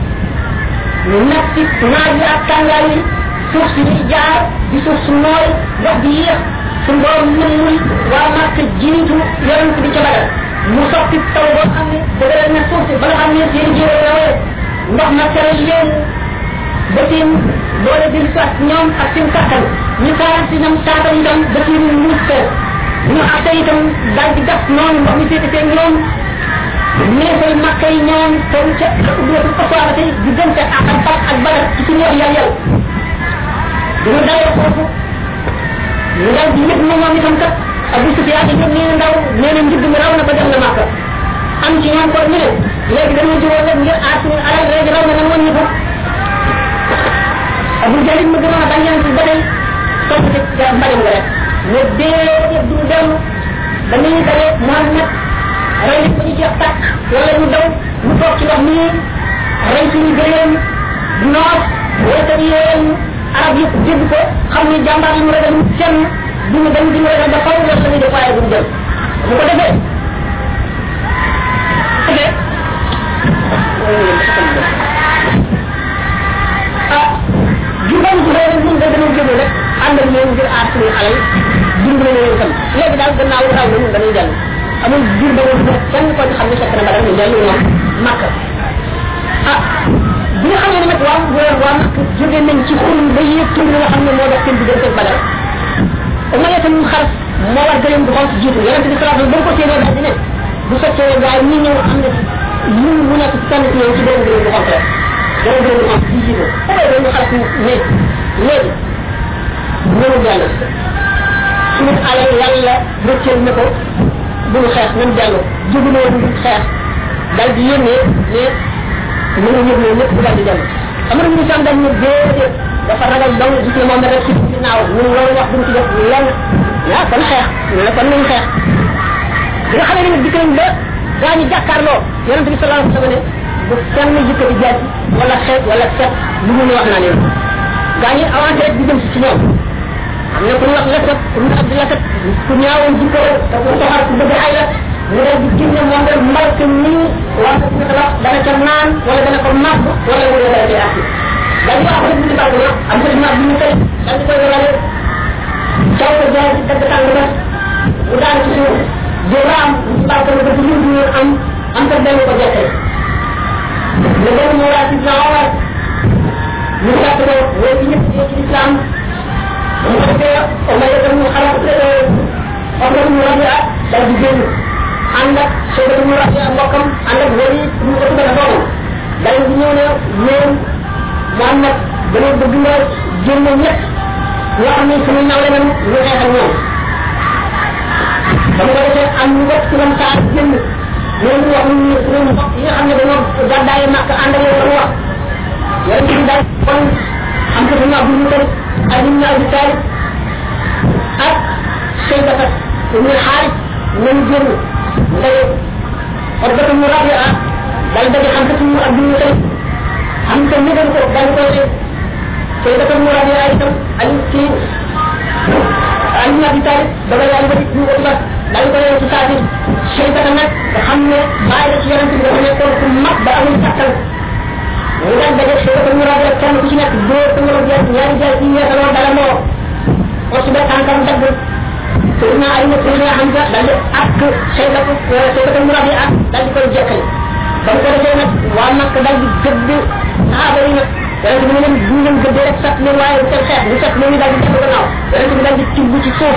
ñu nekk ci naaj yi ak tàngaay yi suuf si ñuy jaar di suuf su nooy ndox di yéex suñu borom nëmmul waa màkk jiitu yonent bi ca badal mu soppi taw boo xam ne dëgëral na suuf si ba nga xam ne seen jiwee rawee ndox ma teral leen ba seen doole di soit ñoom ak seen kàttan ñu kaaral si ñoom taatam itam ba seen muus kër ñu ak itam daal di gas noonu ndox mi féete seen ñoom neefal makka yi ñoom toll ca ubbeetu asoirate diggante ak ak ak ak badal ci suñu wax yàlla yàlla duñu dawee foofu ñu daal di yëg na moom itam kat Abu Sufyaan yi nee na ndaw nee na njëgg mi raw na ba dem na Màkka am ci ñoom kon ñu ne léegi dañoo jógoo rek ngir aar suñu alal léegi raw na nan woon ñu ko Abu Jalil ma gënoon a bañ yonent bi ba tey topp mbañam nga rek ne déedéet duñu dem ba ni ñu dalee Muhammad rey nañ ko ñu jeex tàkk wala ñu daw ñu toog ci ndox mii rey suñu gëléem noos wala yéen arab yëpp dégg ko xam ni jàmbaar yi mu ragal kenn duñu dem duñu ragal ba faw la ñuy def waaye duñu dem bu ko defee ah jubal ji loolu ñun da dañoo jóge rek ànd ak yéen ngir aar suñu xale yi dimbali leen tam léegi daal gannaaw raw na ñun dañuy dellu amul jur ba woon def kenn ko ci xam ne fekk na ba ñu dellu ñoom màkk ah bi nga xamee ne nag waa waa waa màkk jóge nañ ci xul ba yéeg tur li nga xam ne moo def seen diggante ak badal ma yeta ñu xaras moo war gëleem bu xonk jiitu yonente bi sallallahu ba ko séenee daal di ne bu fekkee gaay ñi ñëw am na ñu mu nekk ci kenn ci ñoom ci benn gëleem bu xonk rek benn gëleem bu xonk ci jiitu xamee dañu xaras ne léegi mënu dellu suñu alal yàlla rëcceel na ko bu ñu xeex nañ dellu jógu na woon xeex dal di yónnee ne mënu yëg ne ñëpp dal di dem amara ñu sam dañ ne déedéet dafa ragal dong gis ne moom rek ci ginnaaw ñun loolu wax duñ ci def lenn yaa kon xeex ñu ne kon nañ xeex bi nga xamee ne dikk nañ ba gaa ñu jàkkaarloo yonente bi sallallahu alayhi wa sallam ne bu kenn jëkkati jaaj wala xeet wala set lu mu ne wax naa leen gaa ñi avancé rek di jëm si ci ñoom am na ku ñu wax lasat ku ñu abdi lasat ku ñaawoon jikko te ku soxar ku bëgg ay la mu dal di génne moom rek mbalk nii war na ci wax dana ca naan wala dana ko màgg wala mu dana ci àtti dal di wax rek bu ci bàgg na am ko dina bi ñu koy dal di koy wala caw ko jaay ci dagg tàng ba mu daan ci suuf di raam bu ci bàgg na ba ci liw ñu am am ko benn ko jekkee le benn mu waa ci na war ñu jàpp ko woo ci ñëpp ci islam mu ko defee oma yëgal mu xalaat om mu rabia dal di génn ànd ak sooda mu rabia mbokkam ànd ak wari mu ko tuddee doomam dal di ñëw ne yéen Muhammad dama bëgg nga génn ñett ñoo xam ne suñu nawle nañu ñu xeex ak ñoom ba mu ko defee am ñu bokk ci lam saa génn ñooñu wax ñu suñu mbokk yi nga xam ne dañoo gàddaaye màkk ànd ak yow la mu wax yonent bi daal kon am ko suñu abdul mutalib ak ñu ñu abi talib ak shaybata ibn xaaris nañ génn ndaye orbata mu rabia dal daje xam ko suñu abdul mutalib am ko nëgal ko dal koy def shaybata mu rabia itam ak ci ak ñu abi talib daga yàlla ba ñu ko bas dal ko yow ci saatir shaybata nag nga xam ne bàyyi la ci yonent bi dafa nekkoon ku mag ba amul kattan ñu daan daje shaybata mu rabia kenn ku ci nekk dóor ko ngelaw jeex ñaari jeex yi yeesaloo dala moo aussi ba tànkam dagg Seydina Ali ne Seydina Hamza dal di ak Seydatu Seydatu Murad yi ak dal di koy jekkali ba mu ko defee nag waa Makka dal di gëdd saxaaba yi nag yonente bi ne leen bu ngeen gëddee rek sat leen waaye seen xeex bu sat leen dal di dellu gannaaw yonente bi dal di tibb ci suuf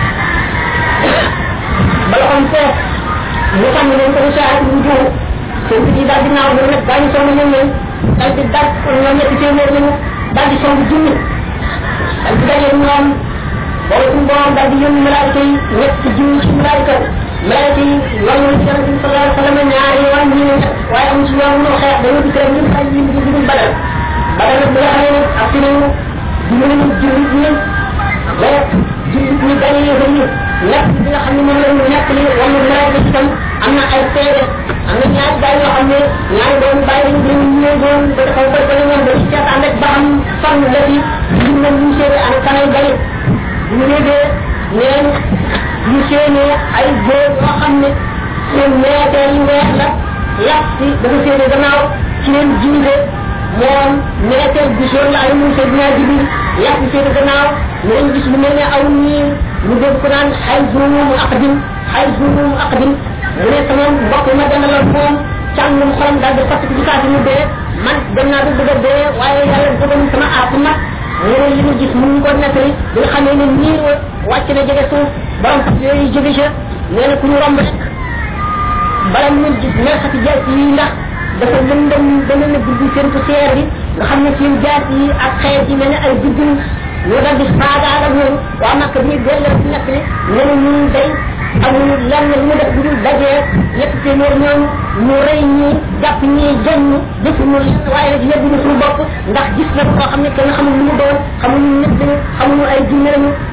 ba loxoom foof mu xam leen ko saat bu juum seen bi dal di naaw mu nag daañu song ñoom leen dal di dal ñoom ñetti téeméer lañu dal di song junni dal di daje ñoom boobu suñu borom daal di yónni malaayika yi ñett ci junni ci malaayika malaayika yi yoon nañ ci yonente bi sallallahu alayhi wa sallam ñaari yoon ñi ne waaye amu ci yoon mënoo xeex dañoo dikk rek ñun ay yi di dugul badal badal nag bi nga xamee ne ak si nañu dimbali nañu jullit ñi ba jullit ñi gañe yéefar ñi nekk bi nga xam ne moom la ñu nekk li wala malaayika ci tam am na ay seede am na ñaari gaay yoo xam ne ñaari doon bàyyi nañu dañu ñëw doon ba taxaw ba ba ñoom dañu seetaan rek ba xam fan la fi ñu ne ñu seede ana kanay gañe ñu yëgee neen ñu séenee ay góor yoo xam ne seen meeteer yu weex la yàq si dafa séene gannaaw ci leen jiite moom meeteer bi jaune la ay mun see dinaa jibil yàq si séene gannaaw ñu gis lu mel ne aw nii ñu dégg ko naan xay zuumu aqdim xay zuumu aqdim mu ne sama mbokk ma dendaloon moom càngum xolam daal di fàttali ci saa si mu dee man dem naa ba bëgg a dee waaye yàlla dogal sama aatu mat mu ne li mu gis mu ngi ko nettali bi nga xamee ne niir wa wàcc na jege suuf borom fas yooyu jóge ca nee na ku ñu romb rek bala mu gis neexati jaas yi ndax dafa lëndëm dana na guddi seen ko seer bi nga xam ne seen jaas yi ak xeet yi mel ne ay guddi ñu dal di faagaal ak ñoom waa makka bi delloo ci nekk ne nee na ñun day amuñu lenn lu mu def bu dul dajee ñett téeméer ñoom ñu rey ñi jàpp ñi jañ ñi defuñu lenn waaye nag yëgguñu suñu bopp ndax gis na koo xam ne kenn xamul lu mu doon xamuñu nit lañu xamuñu ay jinne lañu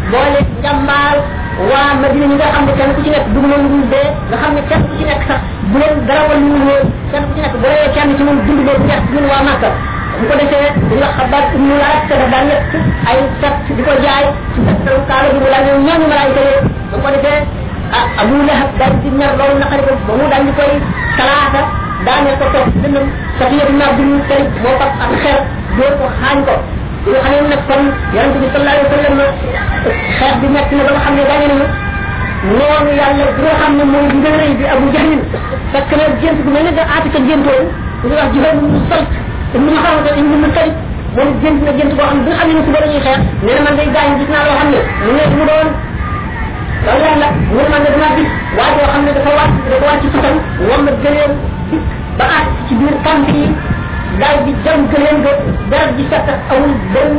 boole njàmbaar waa madina ñi nga xam ne kenn ku ci nekk dugg na lu dee nga xam ne kenn ku ci nekk sax bu leen dara wal ñu woon kenn ku ci nekk bu reyee kenn ci ñun dund boobu ñett ñun waa Màkka bu ko defee dañu wax xabaar ibnu laaj te daf daan nekk ay set di ko jaay ci fekkalu kaala bi mu la ñoom ñooñu malaayika yi bu ko defee ah abu lahab daal di mer loolu naqari ko ba mu daal di koy talaata daaneel ko toog dënnam safiya bi naa bin talib moo fab ak xer dóor ko xaañ ko bi nga xamee nag kon yonente bi sallallahu alayhi wa sallam xeex bi metti na ba nga xam ne gaañe nañu noonu yàlla bi nga xam ne mooy bi gën a rëy bi abu jahlin fekk na gént bu mel ne da aatika géntoon ñu wax jihaad mu salt ibnu xamante ibnu mu talib moom gént na gént boo xam ne bi nga xam ne suba la ñuy xeex nee na man day gaañ gis naa loo xam ne mu ne mu doon loolu yàlla mu ne man de dama gis waa joo xam ne dafa wàcc dafa wàcc ci tam wam na gëleem ba àgg ci biir kamp yi daal di jam gëleem ga dara ji set awul benn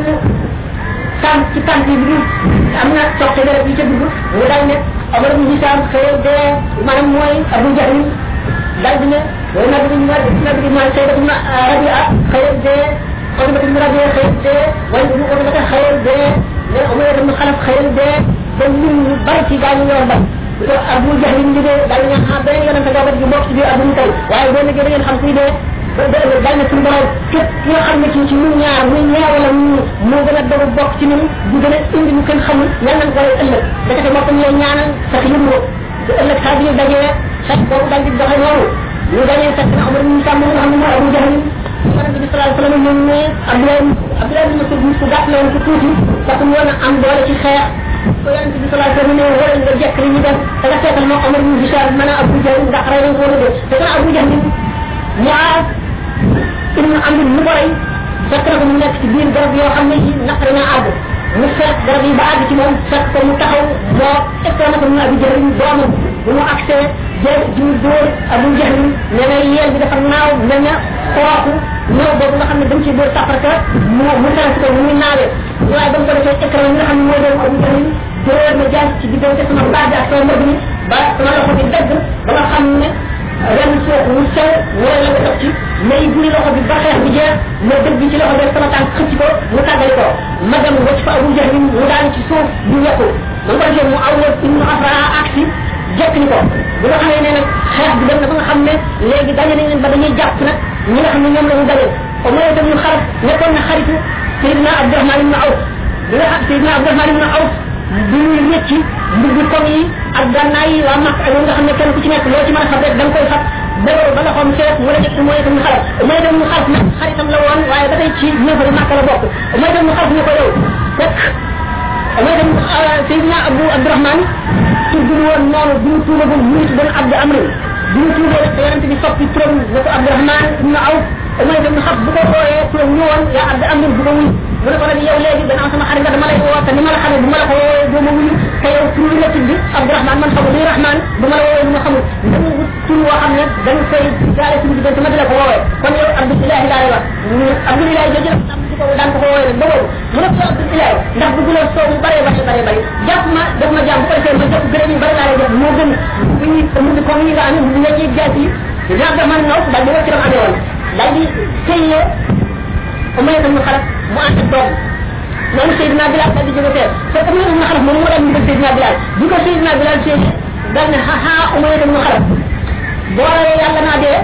tànk ci tànk yi bi am na soxte dara yi ca dugg mu daal ne Omar ibn Hisam xëy dee maanaam mooy Abu Jahl daal di ne way nag ñu war na bi mooy Sayyidat ibn Rabia xëy dee Utba ibn Rabia xëy dee way ibn Utba xëy dee ne Umar ibn Khalaf xëy dee ba lim ñu bari ci gaañu ñoo ba ko Abu Jahl ñu dee daal ñu xam beneen yonente nga bëgg bokk ci biir Abu Tay waaye boo liggéey da ngeen xam kuy dee daal na suñu borom képp ki nga xam ne ci ci ñun ñaar muy ñaar wala ñu moo gën a dogu bokk ci ñun bu gën a indi ñu kenn xamul yal nañ ko lay ëllëg dakate moo ko ñoo ñaanal sax yëngu ko te ëllëg saa bi ñu dajee sax boobu daal di doxe noonu ñu dajee fekk na Omar ñu sàmm nga xam ne mooy Abu Jahl yonente bi sallallahu alayhi wasallam ñoom ne Abdoulaye Abdoulaye bin Masud su gàtt la woon ko tuuti parce que mu woon a am doole ci xeex ko yonente bi sallallahu alayhi wasallam ne wala nga jekk li ñu def da nga seetal moo Omar bin Hisham mën a Abu Jahl ndax rey nañ ko wala dé te kana Abu Jahl Muaaz ibn Amr mu ko rey fekk na ko mu nekk ci biir garab yoo xam ne yi naqari na àgg mu fekk garab yi ba àgg ci moom fekk ko mu taxaw moo fekkoon na ko mu Abu Jahl doomam bu mu accès jël jiw dóor Abu Jahl ne na yeel bi dafa naaw mel na xooxu ñëw boobu nga xam ne dañ ci dóor safarka mu mu trans ko mu muy naawee waaye ba mu ko defee écran yi nga xam ne mooy doon Abu Jahl dóor na jaas ci diggante sama baat bi ak sama mbëgg mi ba sama loxo bi dagg ba nga xam ne ren suuf mu sew wala la ko def ci may buri loxo bi ba xeex bi jeex ma dëgg ci loxo bi sama tànk xëcc ko mu tàggali ko ma dem wacc fa abu jahl mu daan ci suuf du yokku ma ko defee mu awwal ibnu afra aksi jekk ni ko bu nga xamee ne nag xeex bi dem na ba nga xam ne léegi dañe nañ leen ba dañuy jàpp nag ñi nga xam ne ñoom la ñu daje au moins itam ñu xarab nekkoon na xaritu sayidina abdurahman ibnu awf bi nga xam sayidina abdurahman ibnu awf bi ñuy wécc mbubbi kom yi ak gànnaay yi waa mag ak nga xam ne kenn ku ci nekk loo ci mën a fab rek da nga koy fab bëroo ba loxoom fees mu la jëkk mooy itam ñu xarab mooy itam ñu xarab nag xaritam la woon waaye ba tey ci ñëfari màkk la bokk mooy itam ñu xarab ñu ko yow fekk mooy itam Seydina Abu Abdourahman tuddul woon noonu bi ñu tuubagul mu ngi tuddoon Abdu Amr bi ñu tuubee rek yonent bi soppi turam ne ko Abdourahman ibn Awf mooy itam ñu xam bu ko wooyee turam ñëwoon yaa Abdu Amr bu ko wuy mu ne ko nag yow léegi gannaaw sama xarit nga dama lay woo te ni ma la xamee bu ma la ko woowee doo ma wuyu te yow tur la tudd Abdourahman man xamul luy Rahman bu ma la woowee lu ma xamul dama wut tur woo xam ne dañ koy jaare suñu diggante ma di la ko woowee kon yow Abdoulahi laa lay wax Abdoulahi jooju nag am di ko daan ko ko woowee nag ba boobu mu ne ko yow Abdoulahi ndax bëgg la soo mu bare bare bare bare jàpp ma def ma jàpp bu ko defee ma jàpp gërëm yi bari laa lay def moo gën bu ñuy mu di comme ñi nga amee bu nga ci jaas yi Seydina Abdourahman naw daal di wacc amee woon daal di sëyee umay tam xalat mu ànd ak doom noonu Seydina Bilal daal di jóge fee fekk umay tam xalat moom moo daan ndigal Seydina Bilal bi ko Seydina Bilal séenee dal ne ha umay tam xalat boo rayee yàlla naa dee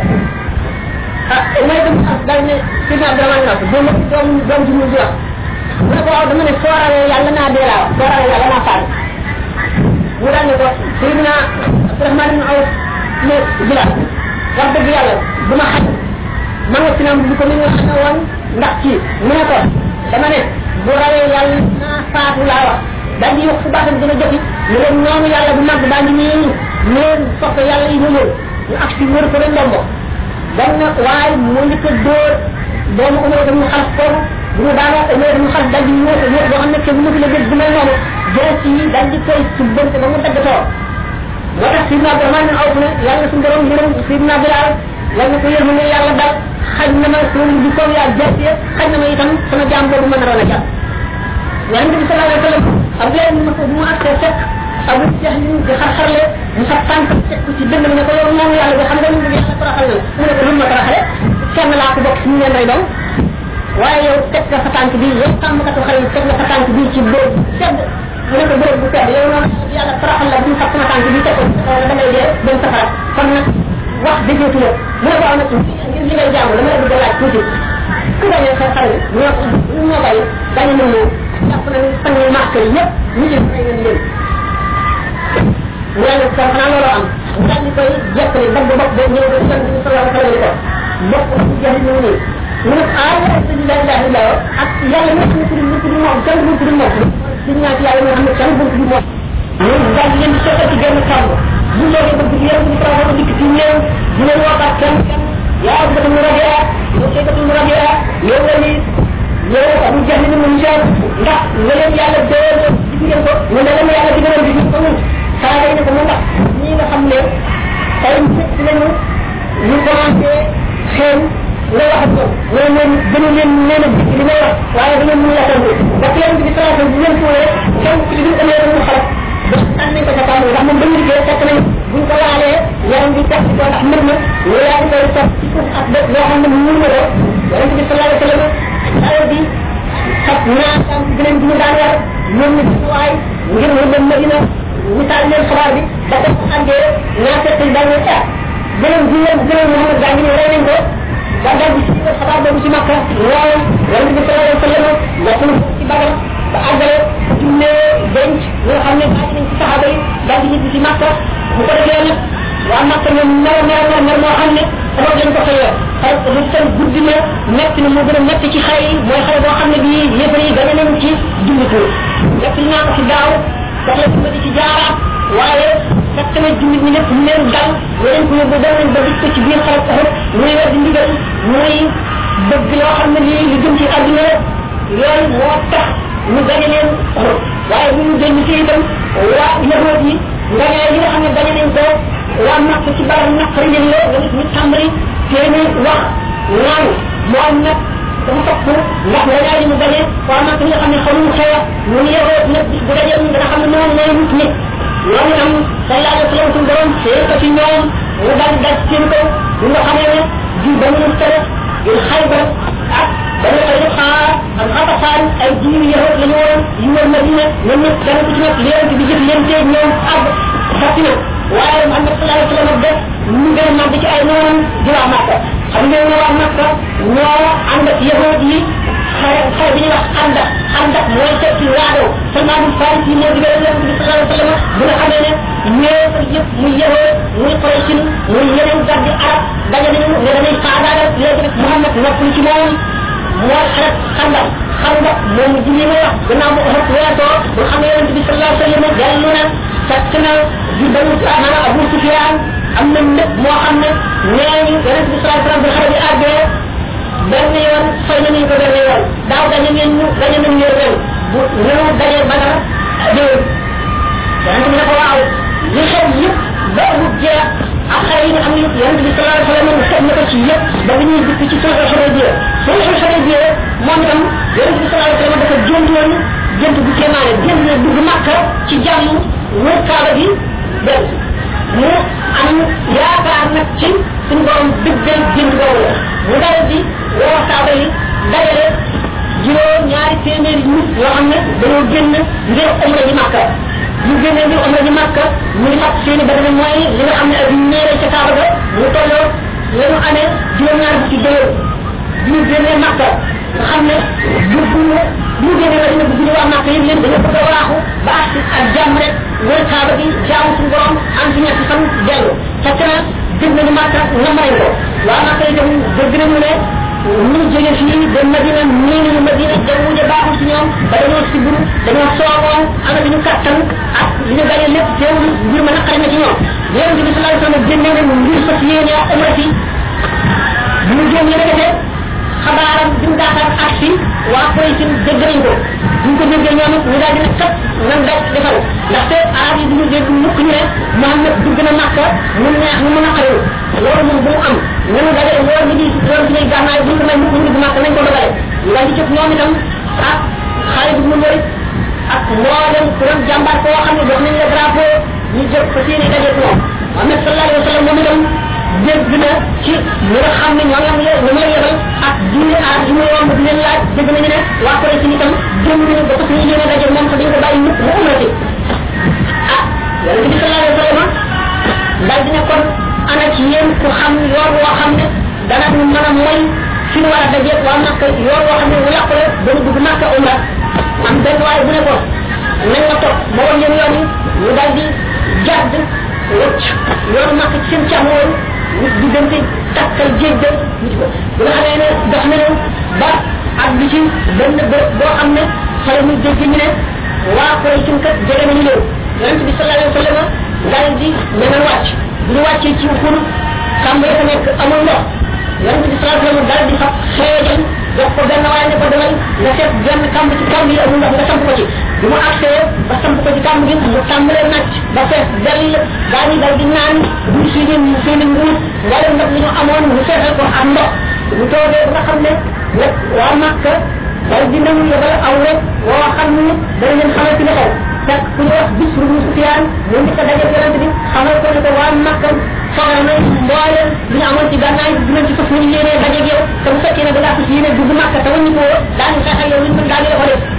ah umay tam xalat dal ne Seydina Abdourahmane naa ko doom doom doom ji mu di wax mu ne ko waaw dama ne soo rayee yàlla naa dee laa soo rayee yàlla naa faatu mu daal ne ko Seydina Abdourahmane ibn Awf ne Bilal wax dëgg yàlla du ma xaj man nga sinam bu ko ni nga xamee woon ndax ci mu ne ko dama ne bu rawee yàlla naa faatu laa wax daal di yokk fu baatam gën a joti ñu leen noonu yàlla bu mag baa ngi nii ñu leen soppe yàlla yi ñu ñëw ñu ak si wër ko leen ndombo dan na waaye mu njëkk a dóor doomu umar dañu xas foofu bu mu daanoo umar dañu xas daal di ñëw ñëw boo xam ne kenn mësu la gis bu mel noonu jël ci daal di koy subbante ba mu daggatoo moo tax sidna abdourahman bin awf ne yàlla suñu borom yërëm sidna bilal yàlla na ko yërëm ne yàlla daal xaj na ma sama di ko yaa jàpp xaj na ma itam sama jaam boobu mën a roon a jàpp yonente bi sallallahu alayhi wa sallam abdoulaye bin masud mu accès fekk abu jahl di xarxarle mu sa tànk teg ko ci dënd ne ko yow moom yàlla bi xam nga ñu yàlla toroxal na mu ne ko lu ma toroxale kenn laa ko bokk ci ñu leen rey doom waaye yow teg nga sa tànk bi yow sàmmkatu xale yi teg nga sa tànk bi ci bóor sedd mu ne ko bërëb bu tedd yow noonu yàlla toroxal la bu ñu xam sama tànk bi teg ko da ngay dee dem safara kon nag wax dëggeetu la mu ne ko am na ci ngir li ngay jaamu dama la bëgg a laaj tuuti ku gañe sa xare ñoo ñoo bay gañe nañ ñëw jàpp nañ fan ñu màkk yi yëpp ñu ci fay nañ leen mu ne ko xanaa loolu am daal di koy jekkali dagg bopp ba ñëw ba ci yonent bi sallallahu alayhi wa sallam ko bopp bu jeex ñu nii mu ne ah la ilaha illa ak yàlla ñëpp ñu tudd ñu tudd moom kenn bu tudd moom ci ñaat yàlla ñoo xam ne kenn bu tudd moom ñu daal di leen di soxal ci genn kàmb bu ñëwee ba guddi yéen ñu trafa ko dikk ci ñëw di leen waxaat kenn kenn yaa ko mu rabia yow kay ko mu rabia yow la ni yow abu jahli ni mun jaan ndax nga leen yàlla doon di ngeen ko ñu ne leen yàlla digaloon di ko mun saa day ne ko mu ndax ñi nga xam ne ay fekk nañu ñu commencé xeen nga wax ko mais moom gënu leen leen a dikk li may wax waaye da ngeen mun la tontu ndax yéen bi salaatu bi leen tuure kenn ci li amee rek mu xalat ba tan nañ ko ca kàmm ndax moom bañu liggéey fekk nañ buñ ko laalee yaram bi tax ko ndax mbir ma ñu yaa di koy topp ci suuf ak bët loo xam ne mun na ko yonent bi sallallahu alayhi wa sallam saa bi xat naa tànk gëneen bi ñu daan war ñoom ñu gis waay ngir mu dem Madina misaal leen xabaar bi ba ko àndee naa fekk daal ne ah gëneen bi leen gëneen Muhammad gaa ngi ñëw rey nañ ko ba dal ci xabaar boobu ci makka waaw yonent bi sallallahu alayhi wa sallam nekk na ci bagal ba àggale jullee denc nga xam ne bàyyi nañ ci saxaaba yi dal di ñibbi ci makka bu ko defee nag waa makka ñoom mer mer mer mer moo xam ne sabab lañ ko fayee xar lu seen guddi na metti na moo gën a metti ci xare yi mooy xare boo xam ne bii yëfar yi gane nañ ci jullit nekk li naa ko ci daaw sax la dimbali ci jaaraat waaye fekk na jullit ñi ñëpp ñu leen dal yeneen ko yóbbu dem nañ ba gis ko ci biir xare taxut muy war di ndigal muy bëgg loo xam ne lii li jëm ci àdduna loolu moo tax ñu gañe leen waaye bu ñu génn ci itam waa yahood yi ngañe yi nga xam ne gañe nañ ko waa natt ci barab naqari leen la nga gis ñu tàmbali seeni wax naan moo am nag dafa topp ndax ngañaay yi mu gañe waa natt ñi nga xam ne xamuñu xeex ñu ngi yahood nag bis bu dajee dana xam ne noonu mooy nit ñi loolu itam sallallahu alayhi wa sallam suñu borom see ko ci ñoom mu daal di daj seen kaw ñu nga xamee ne di ba mu tere di xaybar ak banu qaynuqa ak xatafaan ay jiw yahut la ñu woon yu wër madina ñoom ñëpp dana ko ci nekk leen di jëf leen tee ñoom ab fatti na waaye muhammad sallallahu alayhi wa sallam def ñu gën a màgg ci ay noonam di waa makka xam ngeen ne waa makka ñoo ànd ak yahut yi xare xare bi ñuy wax àndak àndak mooy tekki waadoo salmaanul faris yi moo digal yonent bi sallallahu alayhi wa sallam bu nga xamee ne ñëpp yëpp muy yahut muy quraysin muy yeneen gardi arab daje nañu ne dañuy faagaagal léegi nag muhammad noppul ci moom mooy xaret xandam xandam moom ji li may wax gannaaw bu xaret weesoo bu xam ne yonent bi sallallahu alayhi wa sallam dellu na fekk na di banu maanaam abu sufyaan am na lépp moo xam ne nee ñu yonent bi sallallahu alayhi wa sallam bu xare bi àggee benn yoon fay nañu ko benn yoon daaw dañu ngeen ñu dañu nañu leen ren bu ñu dajee badara déwén yonent bi ne ko waaw li xew yëpp ba amul jeex ak xare yi nga xam ne yonent bi sallallahu alayhi wa sallam xeeb na ko ci yëpp ba bi ñuy dikk ci sulxul xudaybiya sulxul xudaybiya moom itam yonent bi sallallahu alayhi wa sallam dafa jënd woon jënd bu kéemaane jënd na dugg màkka ci jàmm wër kaaba gi dem mu am yaakaar nag ci suñu borom dëggal jënd boobu la mu dal di woo kaaba yi dajale juróom ñaari téeméeri nit yoo xam ne dañoo génn ngir umra ji màkka ñu génnee ngir umra ji màkka ñu ngi fàtt seeni ba dana mooy li nga xam ne ak ñeere ca kaaba ga mu tolloo la ñu amee juróom ñaari fukki déwén bi ñu génnee màkka nga xam ne bu bu bu ñu génnee madina bu ñu waa màkka yëpp leen dañoo bëgg a waaxu ba ak ak jàmm rek wër kaaba gi jaamu suñu borom am ci ñetti fan dellu fekk na dégg nañu màkka nga may ko waa màkka itam dégg nañu ne ñu jóge fii dem madina nii nañu madina jaww ja baaxul ci ñoom ba dañoo siburu dañoo soogoon am nañu kattan ak li ñu gañe lépp teewul mbir ma naqari na ci ñoom yonent bi sallallahu alayhi wa sallam génnee nañu ngir fas yéene umra si bi ñu génnee na defee xabaaram bi mu daataan ak si waa koy sin dégg nañ ko bu ñu ko déggee ñoom it ñu daal dina kat nan daj defal ndaxte arab yi duñu dégg mukk ñu ne Muhammad dugg na Makka mu neex mu mën a xaru loolu moom bu mu am nanu dajale loolu ñu di loolu suñuy gànnaay bu ñu ko may mukk ñu dugg Makka nañ ko dogale ñu daal di jóg ñoom itam ak xaalis bu mu mooy ak mboolem ku doon jàmbaar koo xam ne jox nañ la drapeau ñu jóg fa seeni daje ko Muhammad sallallahu alayhi wa sallam moom itam dégg na ci ñi nga xam ne ñoo ngi ñu may yebal ak diine aar yi mu yomb di leen laaj dégg nañu ne waa Quraysh itam jëm nañu ba ko suñu yéene daje moom te dañ ko bàyyi ñëpp mu umrati màkk yoon woo xam ne wu yàqu la dana dugg màkk umra am benn waaye bu ne ko nañ ma topp ma woon leen yoon yi ñu daal di jàdd wëcc yoonu màkk ci seen càmmooñ ñu diggante takkal jéeg de nit ko bu nga xamee ne dox nañu ba ak bi ci benn bërëb boo xam ne xale ñu dégg ñu ne waa koy suñ kat jege nañu leen yonent bi sallallahu alayhi wa sallam daal di ñemen wàcc bu ñu wàccee ci xuru kàmb ya fa nekk amul ndox yonent bi sallallahu alayhi wa sallam daal di fab xeejal jox ko benn waaye ne ko demal nga seet benn kàmb ci kàmb yi amul ndox nga samp ko ci bi mu accès ba samp ko ci kàmb gi mu tàmbalee nàcc ba fees dell daa di dal di naan bu suñu suñu nguur wala ndox li ñu amoon mu feesal ko am ndox bu toogee ba nga xam ne nag waa Makka dal di nangu yebal aw rek woo xam ne dana leen xamal ci li xew fekk ku ñu wax bis bu Sufyaan mu njëkk a daje yonent bi xamal ko ne ko waa Makka soxla nañ mboolem li ñu amoon ci gànnaay dinañ ci fas ñu yéenee daje ak yow te bu fekkee ne da ngaa fas yéene dugg Makka te wañu ko daañu xeex ak yow luñ mën daañu la ko def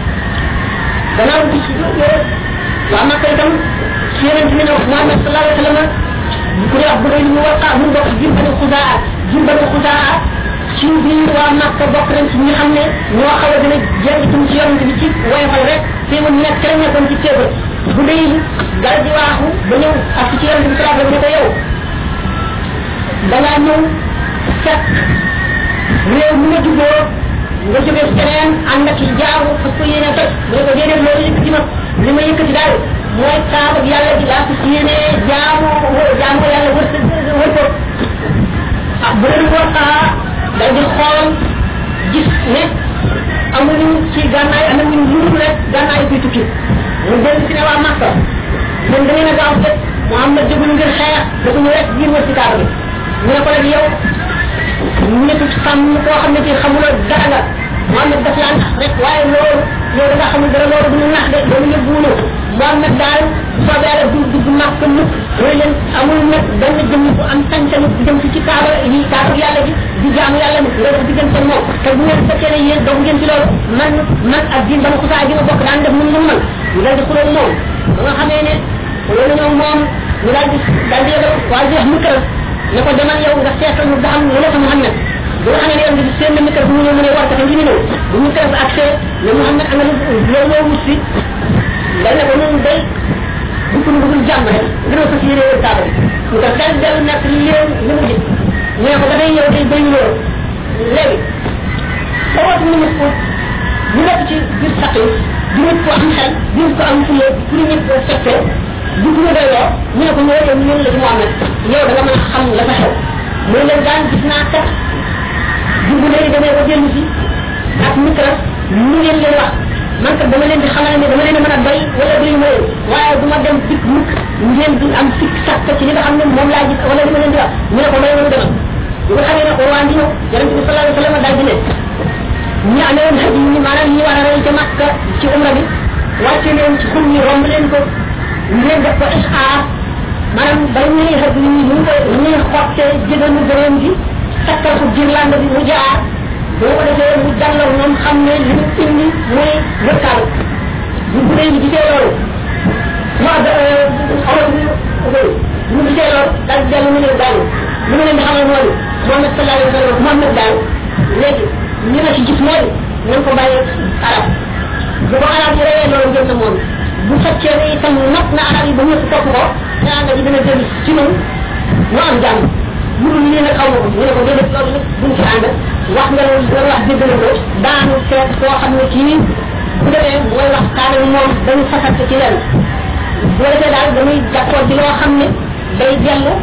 gannaaw bis waa Makka itam ci yonent bi ne Muhammad sallallahu alayhi wa sallam ku ne wax bu doy lu mu war mu bokk jimbanu xusaa jimbanu xusaa ci biir waa Makka bokk nañ ci ñi xam ne ñoo xaw a gën a jëng itam ci yonent bi ci woyofal rek te mu nekk ca la nekkoon ci téebal bu dee dal di waaxu ba ñëw ak ci yonent bi sallallahu alayhi wa sallam ne ko yow da ngaa ñëw fekk réew mi nga juddoo nga jógee feneen ànd ak jaamu fas ko yéene toj mu ne ko déedéet loolu yëkkati ma li ma yëkkati daal mooy kaaba ak yàlla gi laa fas yéene jaamu jaamu yàlla wër wër ko ah bu leen ko ah dal di xool gis ne amuñu ci gànnaay amuñu lu dul rek gànnaay kuy tukki mu dellu si ne waa Makka ñun da ngeen a gaaw de Muhammad jógul ngir xeex dafa ñu rek ngir wër si kaaba bi mu ne ko nag yow nekk xam koo xam ne ci xamuloo dara nga Muhammad daf laa nax rek waaye loolu yow da nga xamul dara loolu du ñu nax de loolu yëpp wuñu Muhammad daal soobee yàlla du dugg Makka mukk mooy leen amul nag benn jëmm bu am sañ-sañu di dem ci ci kaaba yi kaaba yàlla bi di jaamu yàlla ni nga def diggante moom te bu ngeen fekkee ne yéen doog ngeen ci loolu man man ak diin bana xusaa gi ma bokk daan def mun lu man ñu dal di xuloo moom ba nga xamee ne loolu ñoom moom ñu daal di daal di yebal waa ji wax mukkër ne ko demal yow nga seetal ñu ba xam lu la fa Muhammad bu nga xamee ne yow nga seen na mukkër bu mu ñëw mu ne war ko te ngi ñëw bu mu kër accès ne Muhammad am na loolu loo wut si dal ne ko ñun day bu ko dugul jàmm rek dina ko ci yére kaaba bi ñu ko dal del nekk li leen li mu gis ñu ne ko ba day yow day bañ loolu léegi tawat mu ne ko ñu nekk ci biir sàq yi di nit ko am xel di nit ko am fulle pour nit ko fekkee bu ñu doy loo ñu ne ko ñoo yow ñun la ci Muhammad yow da nga mën a xam la fa xew muy leen daan gis naa kat dugg léegi demee ko dellu si ak micro ñu ngeen leen wax man kat dama leen di xamal ne dama leen a mën a bay wala duñu ma leen waaye du ma dem dikk mukk ngeen di am sikk sàkk ci li nga xam ne moom laa gis wala li ma leen di wax ñu ne ko may nañu demal bu nga xamee ne Urwaan di ñëw yonente bi sallallahu alayhi wa sallam daal di ne ñi amee woon hadi ñi maanaam ñi war a rey ca Makka ci umra bi wàcce leen ci xum ñi romb leen ko ñu leen def ko isaar maanaam bala ñuy hadi ñi ñu koy ñuy xotte jëgalu gëréem gi takkal ko girlande bi mu jaar boo ko defee mu jàllaw moom xam ne li mu indi mooy wëkkaal bu bu dee ñu gisee loolu wax da xamal bi ñu gisee loolu daal di dellu mu ne daal li ma leen di xamal mooy Muhammad sallallahu alayhi wa sallam Muhammad daal léegi li ma ci gis mooy nañ ko bàyyi arab bu ko arab yi reyee loolu gën na moom bu fekkee ne itam not na arab yi ba ñëpp topp ko ñaan nga ji dina dellu ci ñun ñu am jàmm bu dul lii nag xaw ma ko ñu ne ko déedéet loolu nag buñ ci ànd wax nga loolu nga wax dégg na ko daanu seet koo xam ne kii bu demee mooy wax kaana moom dañu fasante ci lenn bu defee daal dañuy jàppoon ci loo xam ne day dellu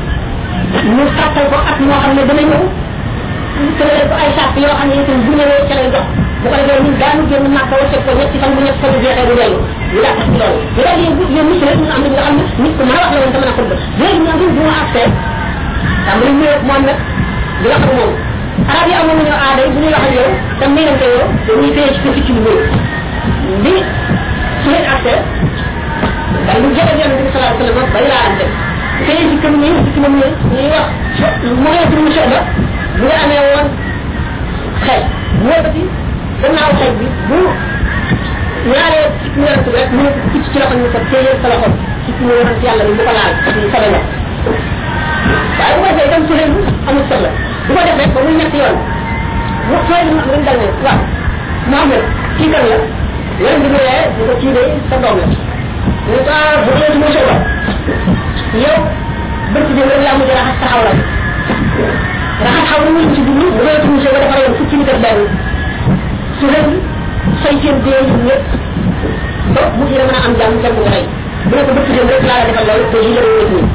ñu sàttal ko at moo xam ne dana ñëw tëralee ko ay sàpp yoo xam ne itam bu ñëwee ca lay dox bu ko defee ñun daanu génn màkk wa ko ñetti fan bu ñetti fan jeexee du dellu ñu dàq ci loolu bu daal yéen yéen nit rek ñu am nga xam ne nit ko mën a wax la woon te mën a xutba léegi ñoom bu ma accès tàmbali ñëw moom nag di wax ak moom arab yi amoon nañu aada bu ñuy wax ak yow te miinante yow dañuy téye ci ko ci lu bëri bi su leen accès daal lu jëlee yonente bi sallallahu alayhi wa sallam bay laa ante téye ci kam ñi ci kam ñi ñuy wax mooy pour mu soxla bu nga amee woon xel wóobati gannaaw xel bi bu ñaaree ci ki yonent bi rek mu ne ci ci loxo ñu ko téye sa loxo ci ki yonent yàlla bi bu ko laal ci sobe la waaye bu ko defee itam su leen amul soxla bu ko def rek ba muy ñetti yoon wax fay lu am dal ne waaw Mohamed kii kan la yéen bi mu ne ñu ko kii de sa doom la ñu ko ah bu dee mu soba yow bëgg di rek laa mujj raxas taxaw la raxas xaw na mu ci dund bu dee mu soba dafa yoon fukki nit ak benn su ren say seen dee yi ñëpp ba mu ci mën a am jàmm kenn du ko rey bu ne ko bëgg dem rek laa la defal loolu te yi la wéet nii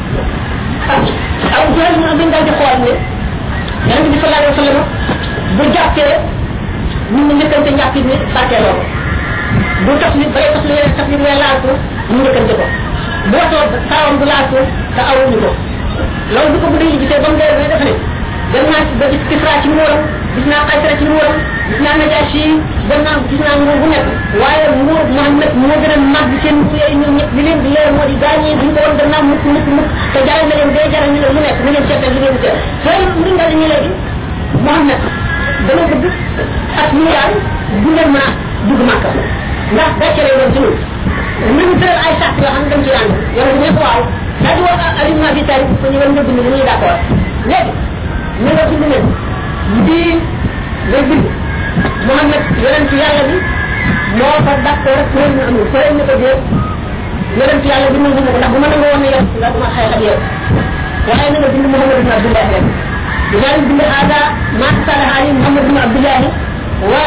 aw jël ñu am dañ di xool ne yonente bi sallallahu alayhi wa sallam bu jàppee nit ñi njëkkante njàpp ni barkeeloo ko bu tax nit bay tax lu yeneen tax nit ngay laal ko ñu njëkkante ko bu watoo saawam du laal ko te awuñu ko loolu bu ko bu dee gisee ba mu dee dafa ne dem naa ba gis kisra ci nguuram gis naa xaysara ci nguuram gis naa najaasi yi dem naa gis naa nguur bu nekk waaye nguur Muhammad moo gën a màgg seen yooyu ñoom ñëpp li leen di leer moo di gaañee duñ ko woon gannaaw mukk mukk mukk te jaral na leen day jaral ñu leen lu nekk na leen seetal li ngeen seet loolu mu nga ñu léegi Muhammad dama bëgg ak ñu yaay bu leen mën a dugg màkk ndax gàcce lay doon ci ñun nañu tëral ay sàrt yoo xam ne dañ ci ànd yow ne ko waaw daal di wax Ali ibn Abi Talib ko ñu nga bind li ñuy d'accord léegi ñu nga bind leen bii ngay bind Muhammad yonent yàlla bi moo ko d'accord ak ñu amul fële ñu ko dee yonent yàlla bi nangu ko ndax bu ma nangoo woon ne yow nga duma xeex ak yow waaye na nga bind Muhammad ibn Abdullah rek dinaa bind hada ma salaha ali Muhammad ibn Abdullah wa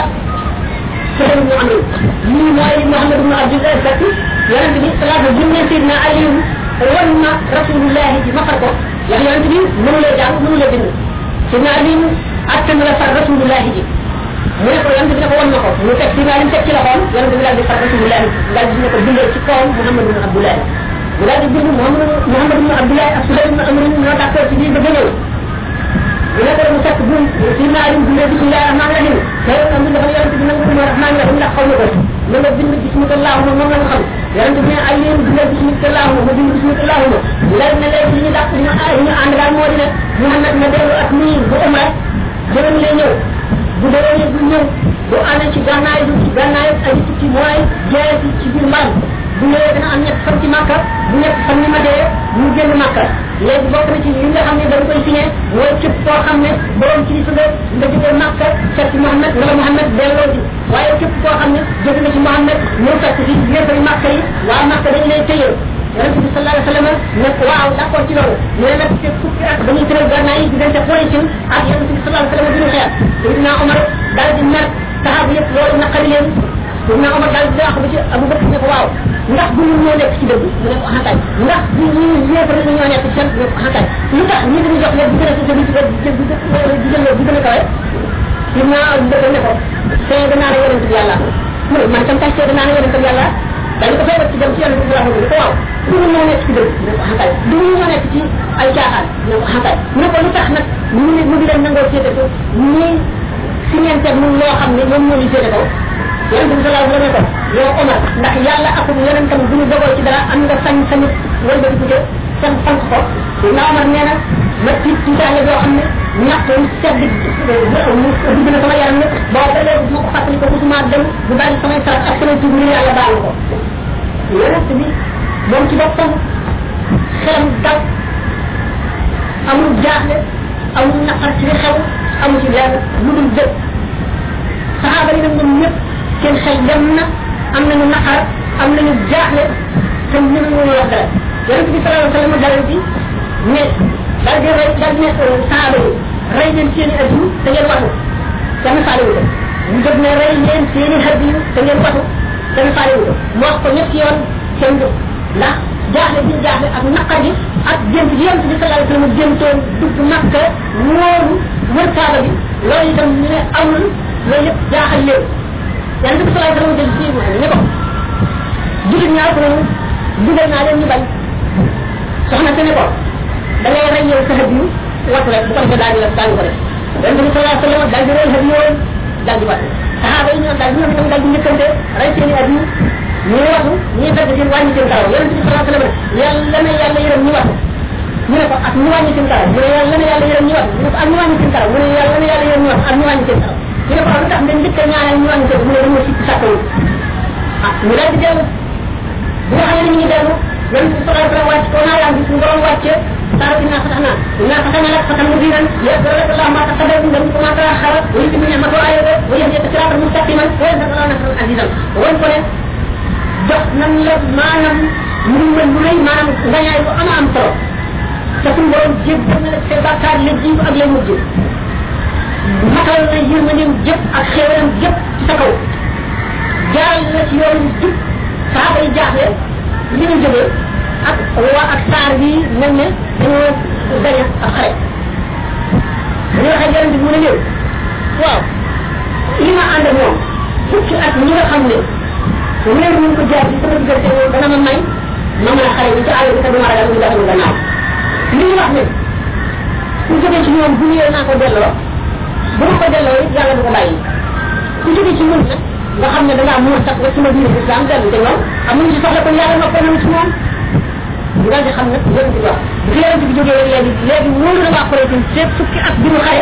سهل بن عمرو من موالي محمد بن عبد الله الزكي يرد به صلاة الجنة سيدنا علي ولما رسول الله في مقرقه يعني يرد به من لا جعل من لا بنه سيدنا علي أكتم لفر رسول الله جي mu ne ko yonte bi ne ko wan na ko mu teg si maalim teg ci loxoom yonte bi daal di far rasulullah daal di ne ko bindee ci kawam muhammad ibn abdullah mu daal di bind muhammad muhammad ibn abdullah ak sulaym ibn amr ñoo d'accord ci biir ba gënal bu nekk mu fekk bu si maalim bu ne bismillah rahman rahim xëy na mu dafa yonte bi nangu ma rahman rahim ndax xaw na ko na nga bind bismillahuma moom la nga xam yonte bi ne alim bu ne bismillahuma ma bind bismillahuma lay na léegi li ñu dàq ñu ñu ànd daal moo di ne muhammad na dellu ak nii bu umar jërëm lay ñëw bu dee bu ñëw bu amee ci gànnaay du ci gànnaay ay ci mooy jeex ci biir mbaam bu ñëwee dana am ñett fan ci màkka bu ñett fan ni ma dee mu génn màkka léegi bokk na ci li nga xam ne dañ koy signé mooy képp koo xam ne borom ci nga nga jógee màkka fekk Mohamed nga la Mohamed delloo ci waaye képp koo xam ne jóge nga ci Mohamed ñëw fekk ci yéefari màkka yi waa màkka dañu lay tëyee yonente bi sallallahu alayhi wa sallam ne waaw d'accord ci loolu ñu ne nag te fukki at dañuy tëral gànnaay yi diggante Quraysh ak yonente bi sallallahu alayhi wa sallam bi ñu xeex Seydina Omar daal di mer saxaaba yëpp loolu naqari leen Seydina Omar daal di wax ba ci Abu Bakr ne ko waaw ndax bu ñun ñoo nekk ci dëgg mu ne ko xantaay ndax bu ñu yéefar la ñoo nekk ci seen mu ne ko xantaay lu tax ñi dañu jox leen di gën a ci di di jël di gën a kawe Seydina Abu Bakr ne ko seede naa la yonente bi yàlla mu ne man tam tay seede naa la yonente bi yàlla dañ ko feebar ci dem ci yonente bi sallallahu alayhi wa sallam ko waaw du ñu ñoo nekk ci dëgg mu ne ko xantaay du ñu ñoo nekk ci ay caaxaan mu ne ko xantaay mu ne ko lu tax nag ñu ne mu ngi leen nangoo féete ko ñii si ngeen teg mun loo xam ne ñoom ñoo ñu féete kaw yonente bi sallallahu alayhi wa sallam ko yow Omar ndax yàlla ak yonentam bu ñu dogoo ci dara am nga sañ sañu wala ba di san sant ko na Omar nee na ma tiit ci daale boo xam ne ñàkk sedd dugg na sama yaram ne boo ba léegi ma ko fàttali ko musuma dem bu daal di samay sarat ak samay tuub ni yàlla baal ko yonent bi moom ci boppam xelam dal amul jaaxle amul naqar ci li xew amul ci lenn lu dul dëgg saxaaba yi nag ñoom ñëpp seen xel dem na am nañu naqar am nañu jaaxle te ñu ñu wax dara yonent bi sallallahu alayhi wa sallam dal di ne dal di rey dal di ne saxaaba yi rey leen seen i addu te ngeen watu kenn faalewu ko mu jóg ne rey leen seen i addu te ngeen watu kenn faalewu ko mu wax ko ñetti yoon seen dëkk ndax jaaxle bi jaaxle ak naqar gi ak gént gi yonent bi sallallahu alayhi wa sallam géntoon dugg makka wóoru wër kaaba bi loolu itam ñu ne amul loolu yëpp jaaxal leen yonent bi sallallahu alayhi wa sallam jël ci ne ko jullit ñaar ko noonu dugal naa leen ñu bañ soxna te ne ko da ngay rey yow sa xëb yu wattu rek bu ko defee daal di la daal di ko def yonent bi sallallahu alayhi wa sallam daal di rey xëb yoon daal di wattu saxaaba yi ñoom daal di ñoom daal di njëkkante rey seen i at yi ñuy wattu ñuy fekk seen wàññi seen karaw yonent bi sallallahu alayhi wa sallam yàlla na yàlla yërëm ñu wattu ñu ne ko ak ñu wàññi seen karaw mu ne yàlla na yàlla yërëm ñu wattu ñu ne ko ak ñu wàññi seen karaw mu ne yàlla na yàlla yërëm ñu wattu ak ñu wàññi seen karaw ñu ne ko lu tax nga njëkk a ñaanal ñu wàññi seen mu ne dañoo sikk sàkkawu ah ñu daal di dellu bu nga xam ne ñu ngi dellu yonent bi sallallahu alayhi wa sallam wàcc ko naa yaa gis ñu borom wàcce صارت الناس فتحنا إنا فتحنا لك فتحا مبينا ليغفر لك الله ما تقدم من ذنبك وما تأخر ويتم نعمته عليك ويهديك صراطا مستقيما وينصرك الله نصرا عزيزا وانقل jox nan la maanaam mu mel lu lay maanaam ngañaay bu ama am solo te suñu borom jéggal na la say bàkkaar la jiitu ak la mujj matal na yërmandeem jëpp ak xéewalam jëpp ci sa kaw jaaral la ci yoonu jub saaba yi jaaxle li ñu jógee ak waa ak saar bi mel ne dañoo gañe ak xare bu ñu waxee yonent bi mu ne leen waaw li ma ànd ak moom fukki at ñi nga xam ne weer ñu ko jaar ci sama diggante moom dana ma may ma mën a xare bi ci àll bi te du ma ragal ñu defal gannaaw li ñu wax ne ku jógee ci ñoom bu ñëwee naa ko delloo bu ma ko delloo it yàlla du ko bàyyi ku jógee ci ñun nag nga xam ne da ngaa mën sax ba sama diine islam dellu te ñoom amuñu ci soxla kon yàlla noppal nañu ci moom ñu daal di xam nag yonent bi wax bu fi yonent bi jógee léegi léegi wóolu na waa Quraysh seet fukki at bi mu xare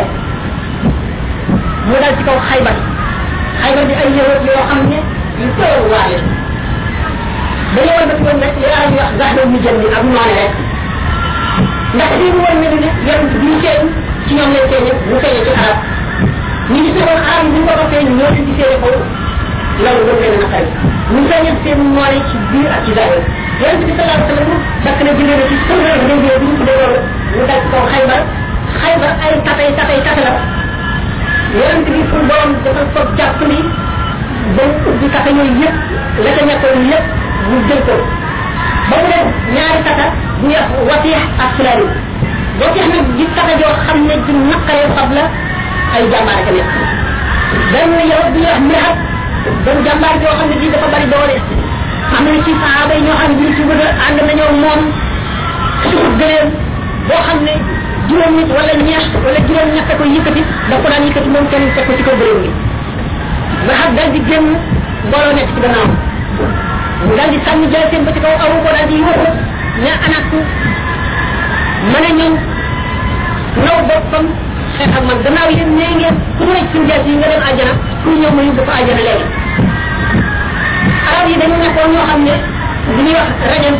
mu dal ci kaw xaybar xaybar di ay yëwët yoo xam ne yu tëral waa leen dañu war ba ci woon rek li arab yi wax gaxna ñu jënd ak noone rek ndax lii mu woon ne ne yonent bi ñu feeñ ci ñoom lay feeñe mu feeñe ci arab ñu gis ne woon arab yi bu ñu ko ko feeñ ñoo leen di seede ko loolu gën leen a xarit ñu feeñe seen noone ci biir ak ci zahir yonent bi sallallahu alayhi wa sallam fekk na jëlee na ci sëmra bi dañ bi ñu tuddee loolu mu dal ci kaw xaybar xaybar ay tatay tatay tata la yonent bi pour borom dafa ko jàpp ni ba ubbi kata yooyu yëpp la ca nekkoon lépp mu jël ko ba mu def ñaari kata bu ñuy wax watiix ak sulari watiix nag di kata joo xam ne di naqaree fab la ay jàmbaar ca nekk benn yow bi ñuy wax mirhat benn jàmbaar joo xam ne bii dafa bari doole am na ci sahaaba yi ñoo xam ne bii ci bëgg ànd nañoo moom suuf gëleem boo xam ne juróom nit wala ñeent wala juróom ñett ko yëkkati da ko daan yëkkati moom kenn teg ko ci kaw gëleem gi nga xam dal di génn mbooloo nekk ci gannaaw mu dal di sànni jël seen ba ci kaw awu ko dal di yuuxu ne anak mën a ñëw naw boppam xeex ak man gannaaw yéen nee ngeen ku ñu rëcc suñu jaas yi nga dem àjjana ku ñëw ma yóbbu ko àjjana léegi arab yi dañu nekkoon ñoo xam ne li ñuy wax rajan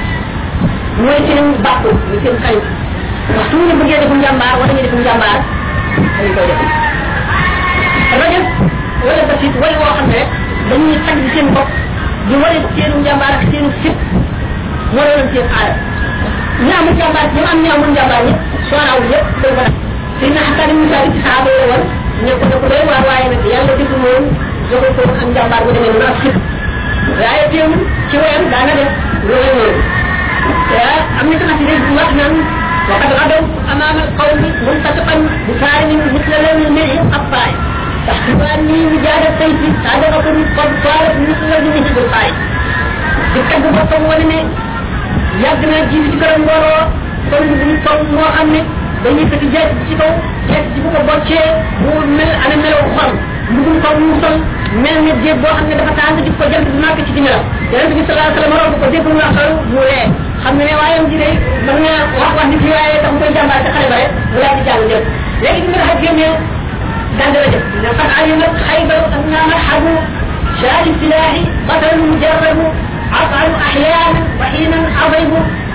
mooy seen bàkku ñu seen xañ waxtu ñu bëggee defu njàmbaar wala ñu defu njàmbaar dañu koy def rajan wala basit wala woo xam ne rek dañuy tagg seen bopp di wane seenu njàmbaar ak seenu fit moo doon seen aada ñi amul njàmbaar ñi am ñi amul njàmbaar ñi sooraaw yëpp dañ ko def suñ na xataa dañu saa ci saaba yi woon ne ko ne ko doy waar waaye nag yàlla def moom joxul ko ak njàmbaar bu demee noonu ak fit waaye teewul ci wayam daana def loolu noonu am na sama si rek bu wax naan وقد غدوا امام القوم منتصفا بسالم مثل لون المرء الطائف تحسب اني وجاد السيف صادقة قد صارت مثل وجهه بالقائد dikkat bu boppam wane ne yàgg naa jiitu ci këram mbooloo kon bu toll moo xam ne dañuy fekk jeex ci kaw jeex ci bu ko boccee mu mel ana melaw xol mbugum ko mu sol mel ne jéeg boo xam ne dafa tàng di ko jant bi màkk ci ci melam yonente bi salaa sallam romb ko dégg mu wax loolu mu lee xam ne ne waayam ji de mën nga wax wax nit yi waaye tax mu koy jàmbaar ci xale ba rek mu daal di jàng jëf léegi bi nga xam génnee daal dara jëf ne qad alimat xaybaru anna marhabu شاد السلاح بطل مجرب أفعل أحيانا وحينا أضرب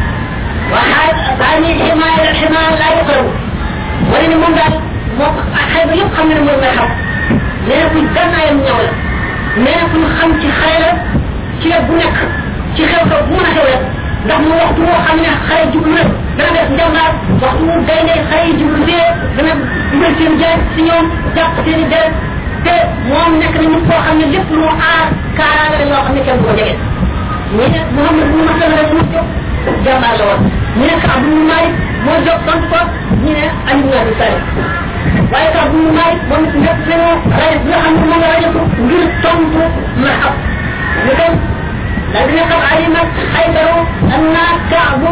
وثاني حماية الحماية لا يقرب ولن من قال حيث يبقى من المرحب لأن كل دم يم نولا لأن كل خمس خير ci bu nekk ci xew xew bu mën a xew rek ndax mu waxtu woo xam ne xare jublu rek dana def njàmbaar waxtu wu gaynde xare yi jublu fee dana dugal seen jaay si ñoom jàpp seen i deret te moom nekk na nit koo xam ne lépp lu mu aar kaaraange la yoo xam ne kenn du ko jege ñu ne Mouhamad bu Masal rek mu jóg jàmbaar la woon ñu ne Kaab bu Malik moo jóg tontu ko ñu ne Ali ibn Abi Talib waaye Kaab bu Malik moom it nekk nañu rajo bi nga xam ne moom la rajo ngir tontu Mahab ñu dem daal dina xam alimat xaybaru anna Kaabu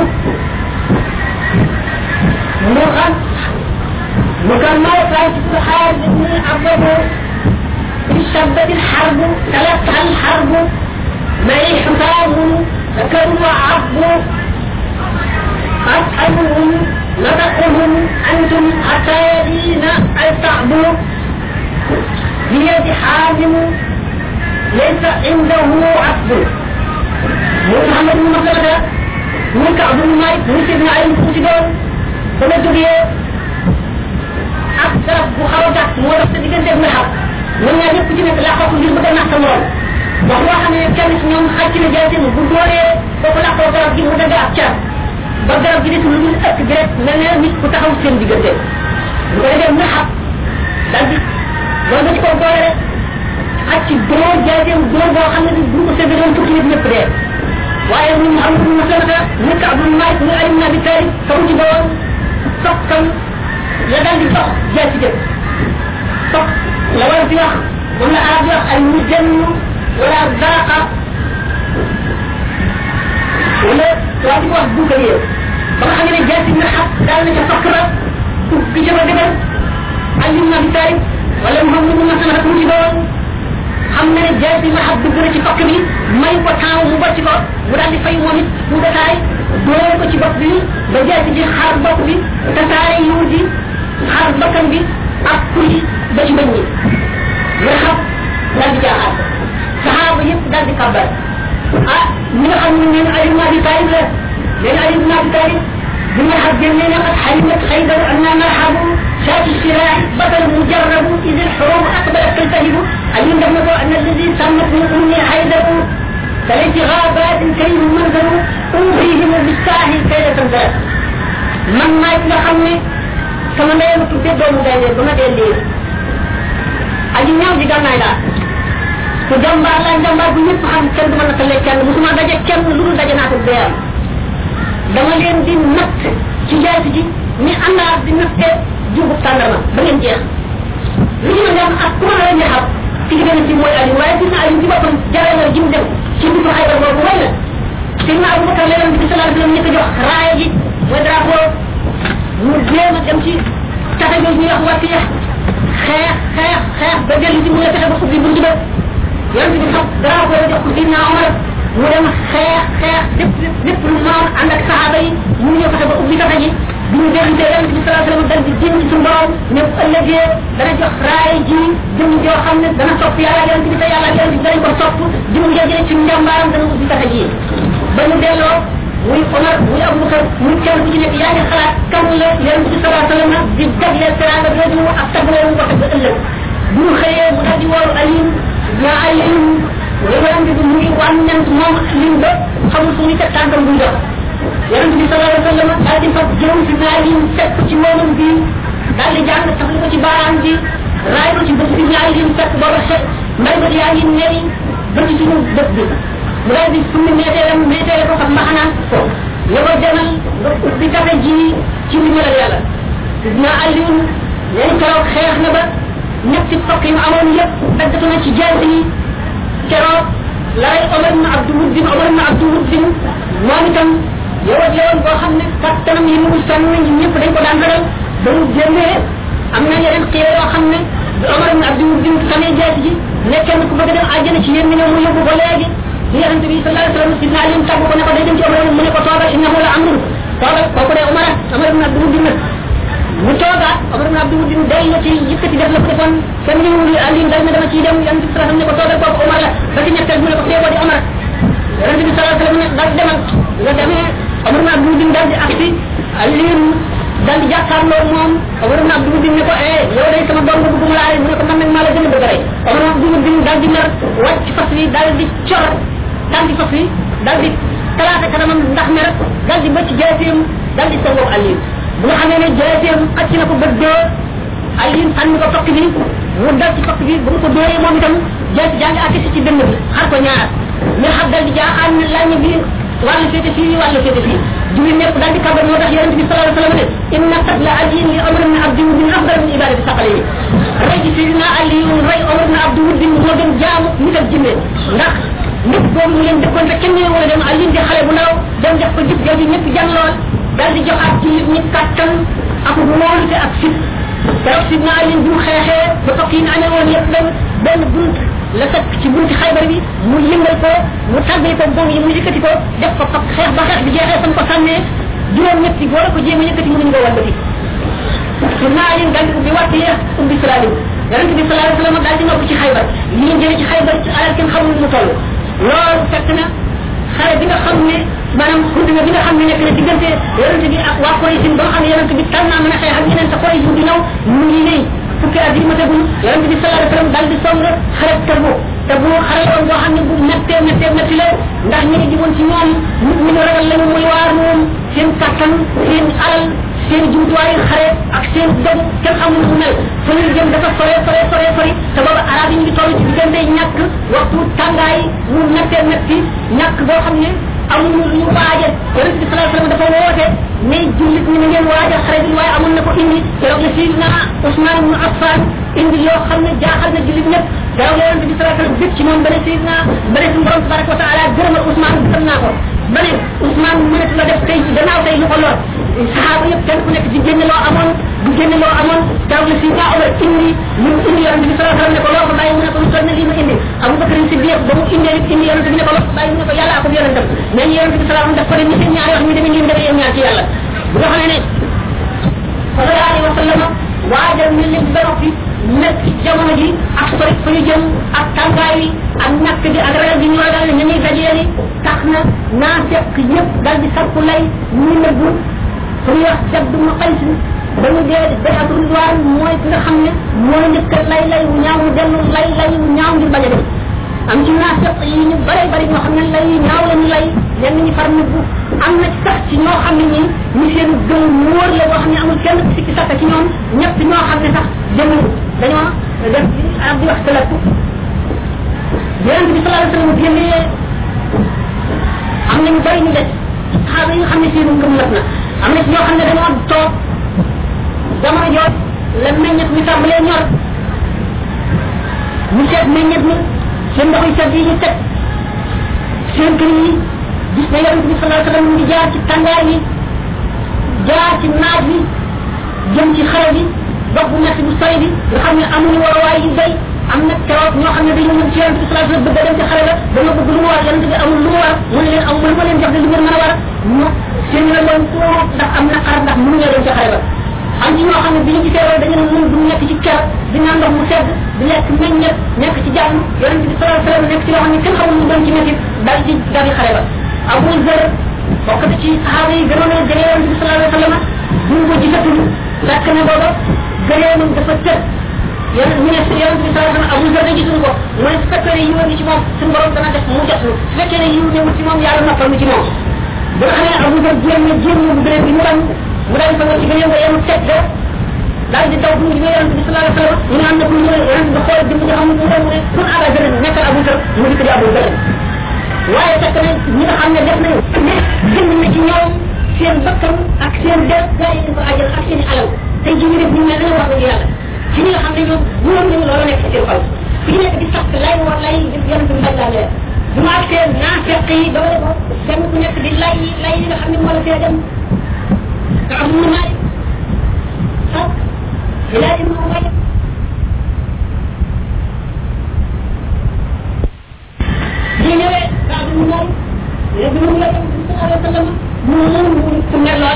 mu xam mu kan ma faat الحارب بن عبده اشتدت الحرب تلفها الحرب معي حطام ذكر وعب أسألهم نطقهم أنتم حتى يدين الصعب بيد حازم ليس عنده عقد محمد بن مسلمة muy ka abdul malik muy sidna ali mu ci doon ba nga jógee ak garab bu xaw a gàtt moo def sa diggante ak naxam ñoom ñaar ñëpp ci nekk laqatu ngir bëgg a nax sa morom wax loo xam ne kenn ci ñoom xàcc na jaay bu dooree boo ko laqoo garab gi mu dëgg ak car ba garab gi des lu dul ëkk gi rek mel ne nit ku taxaw seen diggante bu ko defee naxam daal di loolu ba ci kaw doole rek xàcc dóor jaay dóor boo xam ne bu ko séddee doon tukki nit ñëpp dee waaye mu am mu masalata nekk abdul malik mu alim na bi tari kamu ci doon sokkam la dal di dox jaay ci jëm sok la war di wax moom la arab di wax al mujann wala zaqa wala waa di wax buka yéew ba nga xam ne jaay ci na xat daal na ca sokk ba ubbi ca ba dëgër alim na bi tari wala mu xam mu masalata mu ci doon xam na ne jaay bi ma xam dugg na ci fakk bi may ko temps mu bocc ko mu daal di fay moom it mu dataay door ko ci bopp bi ba jaay ji xaar bopp bi tasaare yuur ji xaar bakkan bi ak kur yi ba ci bañ ñi nga xam daal di jaaxaat saxaaba yëpp daal di kàbbar ah ñi nga xam ne neen ali ibn abi talib la neen ali ibn abi talib bi nga xam génne ne qad xalimat xaydar anna marhabu شاة السلاح بطل مجرب إذ الحروب أقبلت تلتهب ألم دمك أن الذي سمت من أمي حيدر فليت غابات كريم منظر أوحيهم بالساحل كيف تنزل من ما يتلا خمي sama ndey ma tuddee doomu gaynde ba ma dee lii aji ñaaw ji gànnaay laa ku jàmbaar laa jàmbaar bu ñëpp xam kenn du ma nattalee kenn musuma daje kenn lu dul daje naa ko deyam dama leen di natt ci jaasi ji ni àndaar di nattee jubub tàndarma ba ngeen jeex li ñu dem ak ku ma la ñu xam ci li gën ci mooy Aliou waaye gis na Aliou ci boppam jaral na jim dem ci bisu xaybar boobu way na Seydina Aboubacar leneen bi sallallahu alayhi wasallam ñëkk jox raaya ji mooy drapeau mu jéem a dem ci taxe jooju ñuy wax wàtt ya xeex xeex xeex ba dellu ci mu la fexe ba ubbi buntu ba yonent bi xam drapeau jox ko Seydina Omar mu dem xeex xeex lépp lépp lu noon ànd ak saxaaba yi mu ñëw fexe ba ubbi taxe ji bi ñu déggante yonent bi sallallahu alayhi wasallam dal di génn ci borom ne bu ëllëgee dana jox raay ji jëm joo xam ne dana topp yàlla yonent bi te yàlla yonent bi danañ ko topp jëm joo jëlee ci njàmbaaram dana ubbi taxe ji ba ñu delloo muy Omar muy Aboubacar muy kenn ku ci nekk yaa ngi xalaat kan la yonent bi sallallahu alayhi wasallam di jagleel teranga jooju ak taglee mu ko teg ba ëllëg bu ñu xëyee mu dal di wooru Aliou ñaa Aliou yonent bi mu ngi wàññant moom lim ba xamul fu muy teg tànkam buy dox yonent bi sallallahu alayhi wasallam daal di fab jëm si naa yi teg ko ci moomam bi daal di jàng tax ko ci baaraam bi raay ko ci bët bi ñaari yi fekk booba xe mbay ba yaa ngi neri ba ci suñu bët bi mu daal di summi meeteelam meeteele ko fab mbaxanaan ko ne ko demal nga ubbi tafe ji ci ndimbalal yàlla sidna Aliou leen keroog xeex na ba ñetti tokk yi mu amoon yëpp daggatu na ci jaay yi keroog lay Omar ibn Abdou Muddin Omar ibn Abdou Muddin moom itam yow ak yowoon boo xam ne kattanam yi mu sànn ñi ñëpp dañ ko daan ragal ba mu génnee am na yeneen xeer yoo xam ne bi Omar ibn Abdou Muddin samee jaay ji ne kenn ku bëgg a dem àjjana ci yéen ñëw mu yóbbu ko léegi bi yonente bi sallallahu alayhi wasallam sidna Ali tàggu ko ne ko day dem ci Omar mu ne ko toogal innahu la amrun toogal kooku de Omar Omar ibn Abdou Muddin nag mu toogaat Omar ibn Abdou Muddin day la ci yëkkati def la ko defoon kenn ñëwul Ali dal ne dama ciy dem yonente bi sallallahu alayhi wasallam ne ko toogal kooku Omar la ba ci ñetteel mu ne ko feeboo di Omar yonente bi sallallahu alayhi wasallam ne dal demal nga demee Omar ibn Abdou Muddin dal di agsi Ali dal di jàkkaarloo moom Omar ibn Abdou Muddin ne ko eh yow day sama doom nga bëgg mu laale mu ne ko man nag maa la gën a bëgg rey Omar ibn Abdou Muddin dal di mer wàcc fas wi dal di cor dal di fas wi dal di talaata kanamam ndax mer dal di bëcc jaaseem dal di songoog Aliou bu nga xamee ne jaaseem xacc na ko ba dóor Aliou sànni ko tokk bi mu dal ci tokk bi ba mu ko dóoree moom itam jaasi jaa ngi akkisi ci dënn bi xar ko ñaar ñu xam dal di jaaxaan ne lañ bi wàllu féete fii wàllu féete fii julli ñëpp daal di kabar moo tax yonente bi sallallahu alayhi wasallam ne inna qatla aliyin li omar ibn abdi wuddin afdal min ibadati saqale yi rey ci sidina aliyu rey omar ibn abdi wuddin moo gën jaamu nit ak jinne ndax nit boobu mu leen dëkkoon te kenn wala dem aliyin di xale bu ndaw dem def ko jëf jooju ñëpp jàng lool daal di joxaat ci nit ñi kàttan ak wóolute ak fit keroog sidina aliyin bi mu xeexee ba tokk yi amee woon yëpp dem benn bunt la fekk ci bunti xaybar bi mu yëngal ko mu tàggali ko bong yi mu yëkkati ko def ko fab xeex ba xeex bi jeexee fan ko sànnee juróom ñetti boo la ko jéem a yëkkati mënuñ ko wàllati su naa leen daal di ubbi wàtt yi ubbi salaalim yonent bi sallallahu alayhi wasallam daal di nopp ci xaybar li ñu jëlee ci xaybar ci alal kenn xamul mu toll loolu fekk na xare bi nga xam ne maanaam maanaam guddi nga bi nga xam ne nekk na diggante yonente bi ak waa Quraysh ba nga xam ne yonente bi tal naa mën a xeex ak ñeneen te Quraysh di ñëw mu ngi wéy fukki at yi matagul yonente bi sallallahu alayhi wa sallam dal di song xaret Tabuk te bu xare woon boo xam ne bu méttee méttee métti la ndax ñi ngi jimoon ci ñoom nit ñi ñu ragal lañu muy waar moom seen kattan seen alal seen jumtuwaayu xare ak seen dog kenn xamul mu mel fa ñu jëm dafa sore sore sore sori te booba arab yi ñu ngi toll ci diggante ñàkk waxtu tàngaay mu méttee métti ñàkk boo xam ne amuñu lu ñu waajal yonente bi sallallahu alayhi wa sallam dafa woote ne jullit ñi na ngeen waajal xare bi waaye amoon na ko indi keroog la sidna Ousmane ibn Affan indi yoo xam ne jaaxal na jullit ñëpp keroog la yonente bi sallallahu alayhi wa sallam bëgg ci moom ba ne sidna ba ne suñu borom tabaraka wa taala gërëmal Ousmane gërëm naa ko ba ne Ousmane mënatu la def tey gannaaw tey lu ko lor saxaaba yëpp kenn ku nekk di génne loo amoon di génne loo amoon keroog la sidna Omar indi ñu indi yonente bi sallallahu alayhi wa sallam ne ko loo ko bàyyi mu ne ko lu toll ne lii ma indi Abu Bakar Siddiq ba mu indee indi yonente bi ne ko loo ko bàyyi mu ne ko yàlla ak yonentam mais yonente bi sallallahu alayhi wa sallam daf ko ne ni seen ñaari wax ñu demee ngeen demee yéen ñaar ci yàlla bu nga xam ne sallallahu alayhi wa sallam waajal ñu leen ba noppi nekk ci jamono ji ak sori fa ñu jëm ak tàngaay wi ak ñàkk bi ak ragal bi ñu ragal ne ñuy dajee tax na naa fekk yëpp dal di sakku lay ñu nëbbu fu ñuy wax jabdu mu xays ba ñu dee day ak ridwaan mooy ki nga xam ne mooy njëkk lay lay wu ñaaw mu dellu lay lay wu ñaaw ngir bañ a dem am ci naafeq yi ñu bare bari ñoo xam ne lay ñaaw la ñu lay ñenn ñi far nëbbu am na sax ci ñoo xam ne ñi ñu seen gëm wóor la boo xam ne amul kenn sikki sakka ci ñoom ñett ñoo xam ne sax demuñu dañoo def arab di wax talatu yonent bi sallallahu alayhi wasallam génnee am nañu bari ñu des saxaaba yi nga xam ne seen ngëm mat na am na ci ñoo xam ne dañoo toog jamono joot la meññet mi tàmbalee ñor ñu seet meññet mi seen ndox yi sedd yi ñu teg seen kër yi gis na yonente bi sallallahu alayhi wasallam mu ngi jaar ci tàngaay bi jaar ci naaj bi jëm ci xare bi dox bu metti bu sori bi nga xam ne amuñu waruwaay yu doy am na keroog ñoo xam ne dañu ñëw ci yonente bi sallallahu alayhi wasallam bëgg a dem ci xare la dañoo bëgg lu mu war yonente bi amul lu mu war mu ne leen am mënu ma leen jox de lu ngeen mën a war ñu seen la leen tuut ndax am na xar ndax mënu ñoo dem ci xare ba am ci ñoo xam ne bi ñu gisee loolu dañu ne mun du nekk ci ker di naan ndox mu sedd di lekk meññet nekk ci jàmm yonente bi sallallahu alayhi wasallam nekk ci loo xam ne kenn xamul mu doon ci métti dal ci dabi xare ba abu zar bokk na ci sahaaba yi gënoon a jege yonente bi sallallahu alayhi wasallam bu mu ko gisatul fekk ne booba gëleemam dafa tëdd yonent ñu ne yonente bi sallallahu alayhi wasallam abu zar da gisuñu ko mu ne su fekkee ne yiw ngi ci moom suñu borom dana def mu jot su fekkee ne yiw newul ci moom yàlla noppal mu ci moom bu nga xamee abu zar jéem na jéem na bu gëleem bi mu dem mu daal fa nga ci gëleem nga yemu teg ga daal di daw bu ñu yonente bi sallallahu alayhi wasallam ñu ne am na ku ñu yonente bi xool jëm nga xam ne mu dem mu ne kun aba zar nekkal abu zar mu dikk di abu zar waaye fekk na ñi nga xam ne def nañu ne jënd na ci ñoom seen bakkan ak seen der gaa yi ko ajal ak seen i alal tey ji ñu def ñu mel ne wax dëgg yàlla ci ñi nga xam ne ñoom ñoom nañu loolu nekk ci seen xol fi ñu nekk di sax lay war lay yonent bi lay daal bu ma ak seen naa fekk yi ba ko kenn ku nekk di lay lay li nga xam ne moo la fee dem nga am mu maay ak ilaa ibnu umay ñu ñëwee kaa bi mu moom léegi mu la dem sallallahu alayhi wa sallam mu moom mu ku mer lool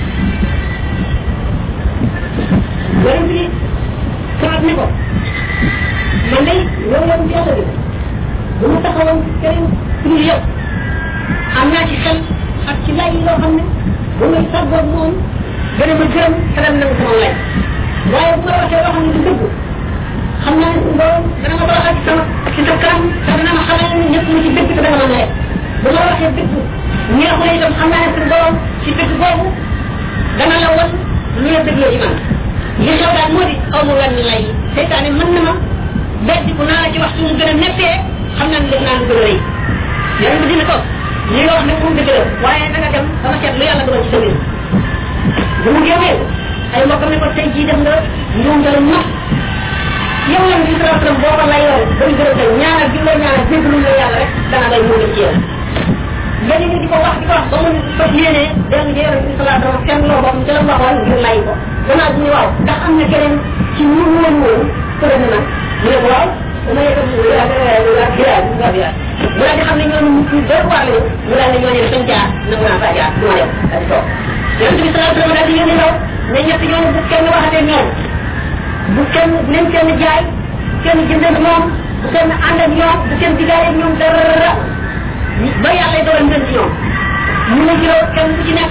yonent bi kaat ne ko man day yow yow ci yàlla bi bu ma taxawoon keneen pour yow am naa ci xel ak ci lay loo xam ne bu may sàggoog moom gën a ma gërëm xelam na sama lay waaye bu ma waxee loo xam ne du dëgg xam naa ne borom dana ma baaxal ci sama ci sa kanam te dana ma xamal ne ñëpp ñu ci dëgg te dana ma nawet bu ma waxee dëgg neexul itam xam naa ne suñu borom ci dëgg boobu dana la wan lu la dëgg la ci man li xew daal moo di aw ma wenn lay seytaane mën na ma beddi ku naa la ci waxtu mu gën a nettee xam naa ne def naa lu gën a rëy yàlla dina ko li nga wax ne moom dëgg la waaye da nga dem dama seet lu yàlla dogal ci sa mbir bu mu génnee ay mbokkam ne ko tey jii def nga njuumte lu mag yow lan bi sallallahu alayhi wasallam boo ko layoon bañ gën a tey ñaanal bi nga ñaanal jéggalu la yàlla rek dana lay mu dem ci yow léegi ñu di ko wax di ko wax ba mu fas yéene dem ci yonent bi sallallahu alayhi wasallam kenn loo boppam ci la waxoon ngir lay ko gannaaw bi ñu waaw ndax am na keneen ci ñu woon woon tëra na nag mu ne ko waaw dama yëg mu daal di xam ne ñooñu ñu ci doy waar lañu mu daal ne ñooñu dañ jaar nangu naa faa jaar du ma dem daal di toog yonent bi sallallahu alayhi wasallam daal di yónni ndaw ne ñett ñooñu bu kenn waxatee ñoom bu kenn nañ kenn jaay kenn jëndee moom bu kenn ànd ak ñoom bu kenn digaale ñoom dara ba yàlla dogal mbir ci ñoom ñu ne juróom kenn ku ci nekk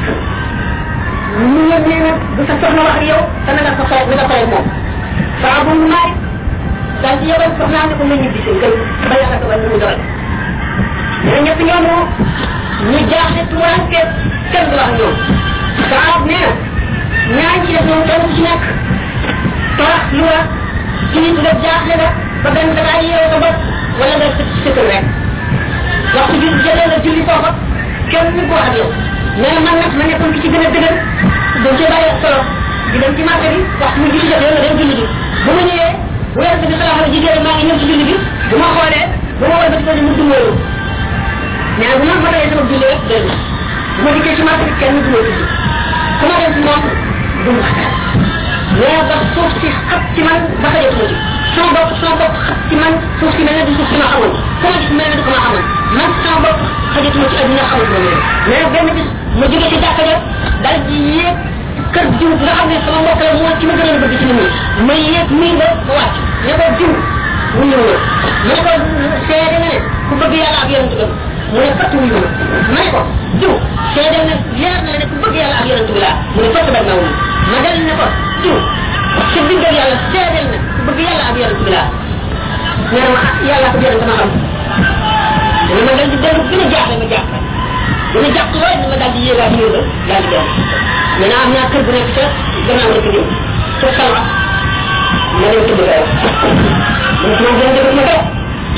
ñu yëg ne nag bu sa soxna wax ak yow te na nga ko fay na nga fay moom saa bu mu naay daal di yebal soxnaa ne ko nga ñibbi seen kër ba yàlla dogal lu mu dogal mais ñett ñoomu ñu jaaxle tuwaanke kenn du wax ñoom saa nee na ñaan ci def ñoom kenn ku ci nekk torax lu la tiit nga jaaxle nga ba benn da ngaa yeew sa bopp wala nga sa sa kër rek waxtu bi jëlee nga julli foofa kenn ñu ko wax ak yow nee na man nag ma nekkoon ki ci gën a dëgër dañ cee bàyyi solo di dem ci marché bi waxtu mu julli jotee nga dem julli ji bu ma ñëwee bu weer bi xalaat la jigéen maa ngi ñëw ci julli bi bu ma xoolee bu ma wëlbati ko ni mu dumóoyu mais bu ma fa tayee sama julli rek doy na bu ma dikkee ci marché bi kenn du ma julli ku ma dem ci moom du ma xatal mais ba suuf si xat ci man ba xajatuma ci sama bopp sama bopp xat ci man suuf si mel ne du suuf si ma xamoon ku ma gis mel ne du ko ma xamoon man sama bopp xajatuma ci àddina xamul ma leen mais benn bis ma jóge ci jàkka ja dal di yéeg kër jiw nga xam ne sama mbokk la moo ci ma gën a bëgg ci nit ñi ma yéeg mii ba ma wàcc ne ko jiw mu ñëw na ma ne ko seede nga ne ku bëgg yàlla ak yonent bi mu ne fatt wuyu ma ma ne ko jiw seede nga leer na la ne ku bëgg yàlla ak yonent bi laa mu ne fatt na wuyu ma dal ne ko jiw ci diggal yàlla seedeel na ku bëgg yàlla ak yonent bi laa nee na ma yàlla ko yonent ma xam dana ma dal di dellu gën a jaaxle ma jaaxle dana jàpp lool ni ma daal di yéegaat ñëw ba daal di dem maintenant am naa kër bu nekk ca gannaaw rek jëm ca salwa ma dem tëdd fay man ci moom gën a dëgg ma toog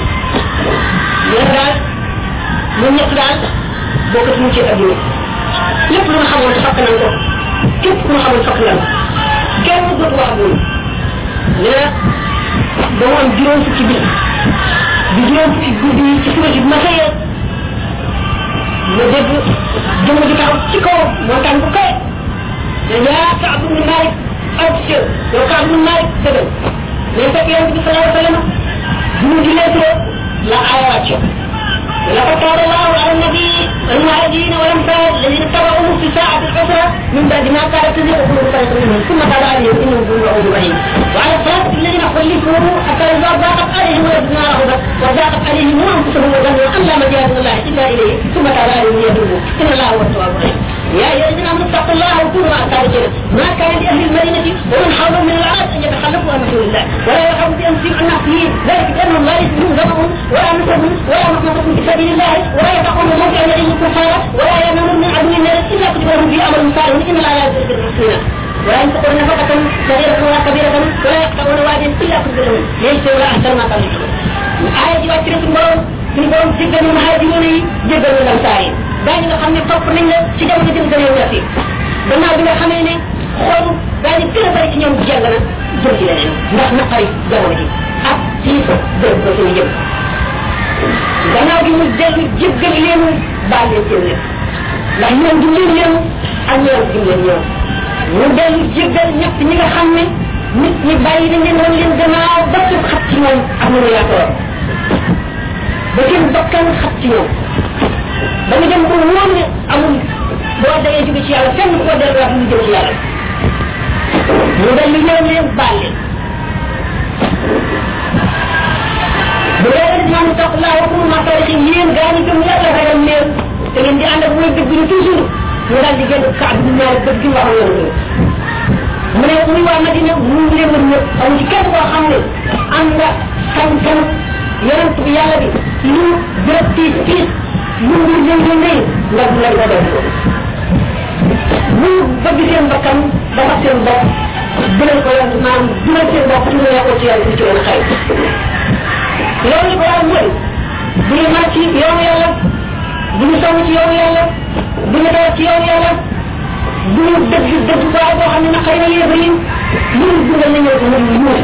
mais daal ñun ñett daal bokkatuñu ci adduna lépp lu nga xamoon fakk nañ ko képp ku nga xamoon fakk nañ kenn dootu wax ak ñun nee ba mu am juróom fukki bis di juróom fukki guddi ci suba si bu ma xëyee ma dégg jëmm ji taxaw ci kaw montagne bu kawe ne yaa Kaab ibn Malik abshir yow Kaab ibn Malik dëggal mais fekk yonent bi sallallahu alayhi wa sallam bu mu jullee turoo la aaya wàcce لقد تاب الله على النبي والمهاجرين والانصار الذين اتبعوه في ساعة العسرة من بعد ما كانت تزيغ قلوب فريق منهم ثم تاب عليهم انه هو الرؤوف الرحيم وعلى الثلاثة الذين خلفوا حتى اذا ضاقت عليهم الارض ما رحبت وضاقت عليهم انفسهم وظنوا ان لا مجال من الله الا اليه ثم تاب عليهم ليتوبوا ان الله هو التواب الرحيم يا ايها الذين امنوا اتقوا الله وكونوا مع الصادقين ما كان لاهل المدينه ومن حولهم من العرب ان يتخلفوا عن رسول الله ولا يرحموا بانفسهم عن نفسهم ذلك بانهم لا يسلمون دمهم ولا نسبهم ولا مخلصه في سبيل الله ولا يتقون موضع يديه الكفار ولا ينالون من عدو الناس الا كتب لهم في امر صالح ان الله لا يزيد المحسنين ولا ينفقون نفقة صغيرة ولا كبيرة ولا يقطعون واديا الا كتب لهم ليس ولا احسن ما قال الآية دي وàcc na suñu borom suñu borom jéggal ñu muhaajiroon yi jéggal ñu lamsaar yi daañu nga xam ne topp nañ la ci jamono jëm gën a ñor yi gannaaw bi nga xamee ne xoolu daañu gën a bari ci ñoom jàng na jëm ci leneen ndax naqari jamono ji ak ci bërëb ba suñu jëm gannaaw gi mu dellu jéggal leen baal leen seen lépp ndax ñoom du leen yéen ak ñoom du leen ñoom mu dellu jéggal ñett ñi nga xam ne nit ñi bàyyi nañ leen woon leen gannaaw ba suuf xat ci ñoom am na lu yaatoor ba seen bakkan xat ci ñoom ba nga dem ko wóor ne amul boo dayee jóge ci yàlla fenn koo delluwaat mu jëm ci yàlla mu dellu ñëw leen baal leen bu dee rek man tax laa waxul ma tarixi yéen gaa ñi gëm yàlla ragal leen te ngeen di ànd ak muy dëgg ñu toujours mu daal di génn kaab bi ñaar dëgg gi waxal yoon mu ne muy waa Madina mu ngi leen wër ñëpp amu ci kenn koo xam ne am nga sañ-sañ yonent bi yàlla bi lu bërëb tiis tiis lu mu leen leen rëy nga du la ko def mu bëgg seen bakkan dafa seen bopp dinañ ko yàlla maanaam dugal seen bopp ci lu ko ci yàlla ci leen xëy loolu ko waral mooy bu ñu mën ci yoonu yàlla bu ñu sonn ci yoonu yàlla bu ñu dawat ci yoonu yàlla bu ñu dëgg dëgg baay boo xam ne naqari na yéefa yi lu ñu dundal na ñëw ko mu muur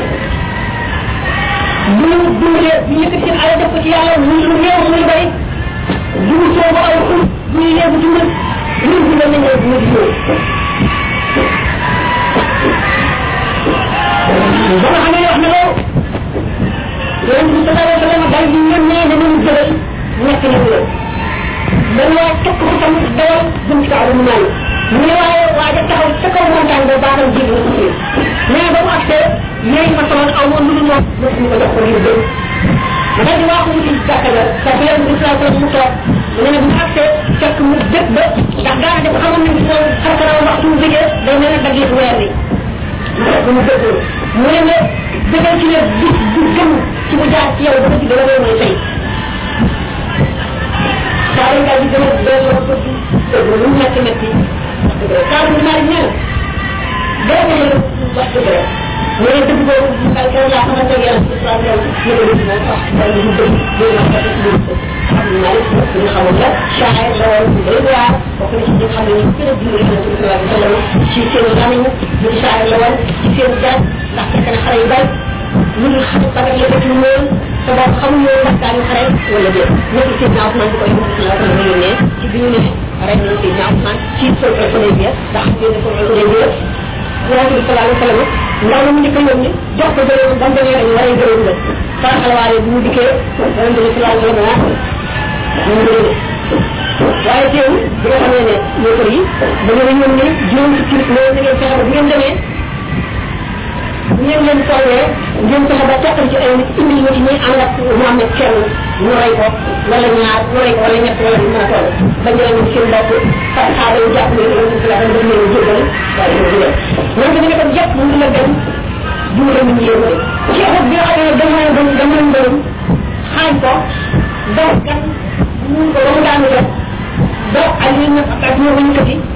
bu ñu dundalee bu ñu yëkkati seen alal def ko ci yàlla muy lu néew muy bari bu ñu soobu aw xul bu ñu léegu dundal lu ñu dundal na ñëw mu di ñëw ba nga xam ne wax na loolu yonent bi sallallahu alayhi wa sallam dal di yónnee ne nañu jëgal nekk na bu dañ waa tokk ko tam dawal jëm ci kaabu mu naan mu ne waaye waaja taxaw ca kaw montagne ba baaxam jiitu na ko mais ba mu accès yéen ma sama aw woon lu dul moom mosuñu ko jox ko ngir dëgg ma dal di waaxu wuti jàkka ja parce que yonent bi sallallahu alayhi wa sallam mu toog mu ne bu mu accès fekk mu dëkk ba ndax daana def xamoon nañ ko xarkaraw waxtu mu bëggee day mel ne daggeet weer wi bu mu dëggoo mu ne nga dëggal ci ne bis bu gën ci mu jaar ci yow ba ci dara lay mooy tey saa yi daal di gën a delloo ko ci dëgg lu mu metti metti saa bu maa di ñaan dara ko mën a wax dëgg rek mu ne dëgg boobu mu kay kaw laa xamante ak yàlla ci saa yow ne ko dëgg moom wax day lu dëgg day ma ko ci dëgg xam naa it ñu xamoon la shaayir la woon bu doy waar bokk na ci ñi xam ne ñu gën a dund yonent bi sallallahu alayhi wa sallam ci seen lamiñ mu di shaayir la woon ci seen jaaj ndax fekk na xale yu bari ñu ngi xam bagat la dëkk woon te boobu xamuñu woon ndax daañu xare wala déet nekk seen naaw man bu koy yonent bi sallallahu alayhi wa sallam yónnee ci bi ñu ne rey nañu seen naaw man ci sol Hudaybiya ndax ngeen ne sol Hudaybiya yonent bi sallallahu alayhi wa sallam ndaw la mu njëkk a yónni jox ko gërëm ba mu demee rek war a gërëm la faraxalawaale bu mu dikkee yonent bi sallallahu alayhi wa sallam ñu ngi waaye teewul bi nga xamee ne yéefar yi da ngeen a ñoom ne juróom fukki nit loolu da ngeen fexe ba bu ngeen demee bu ngeen leen tollee ngeen fexe ba teqal ci ay nit indi ñu ci ñuy ànd ak Muhammad kenn ñu rey ko wala ñaar ñu rey ko wala ñett wala ñu mën a toll ba ñu leen seen bopp par xaaba yu jàpp leen yonent bi la dañ leen jéggal waaye ñu jëlee ñoom dañu ne ko yëpp mu ngi la dem duura ñu yéen ci xot bi nga xam ne dama dama dama ngërëm xaañ ko daw kan mun ko ba mu daanu def ba ay yéen nag ak ñoo ñu ko ci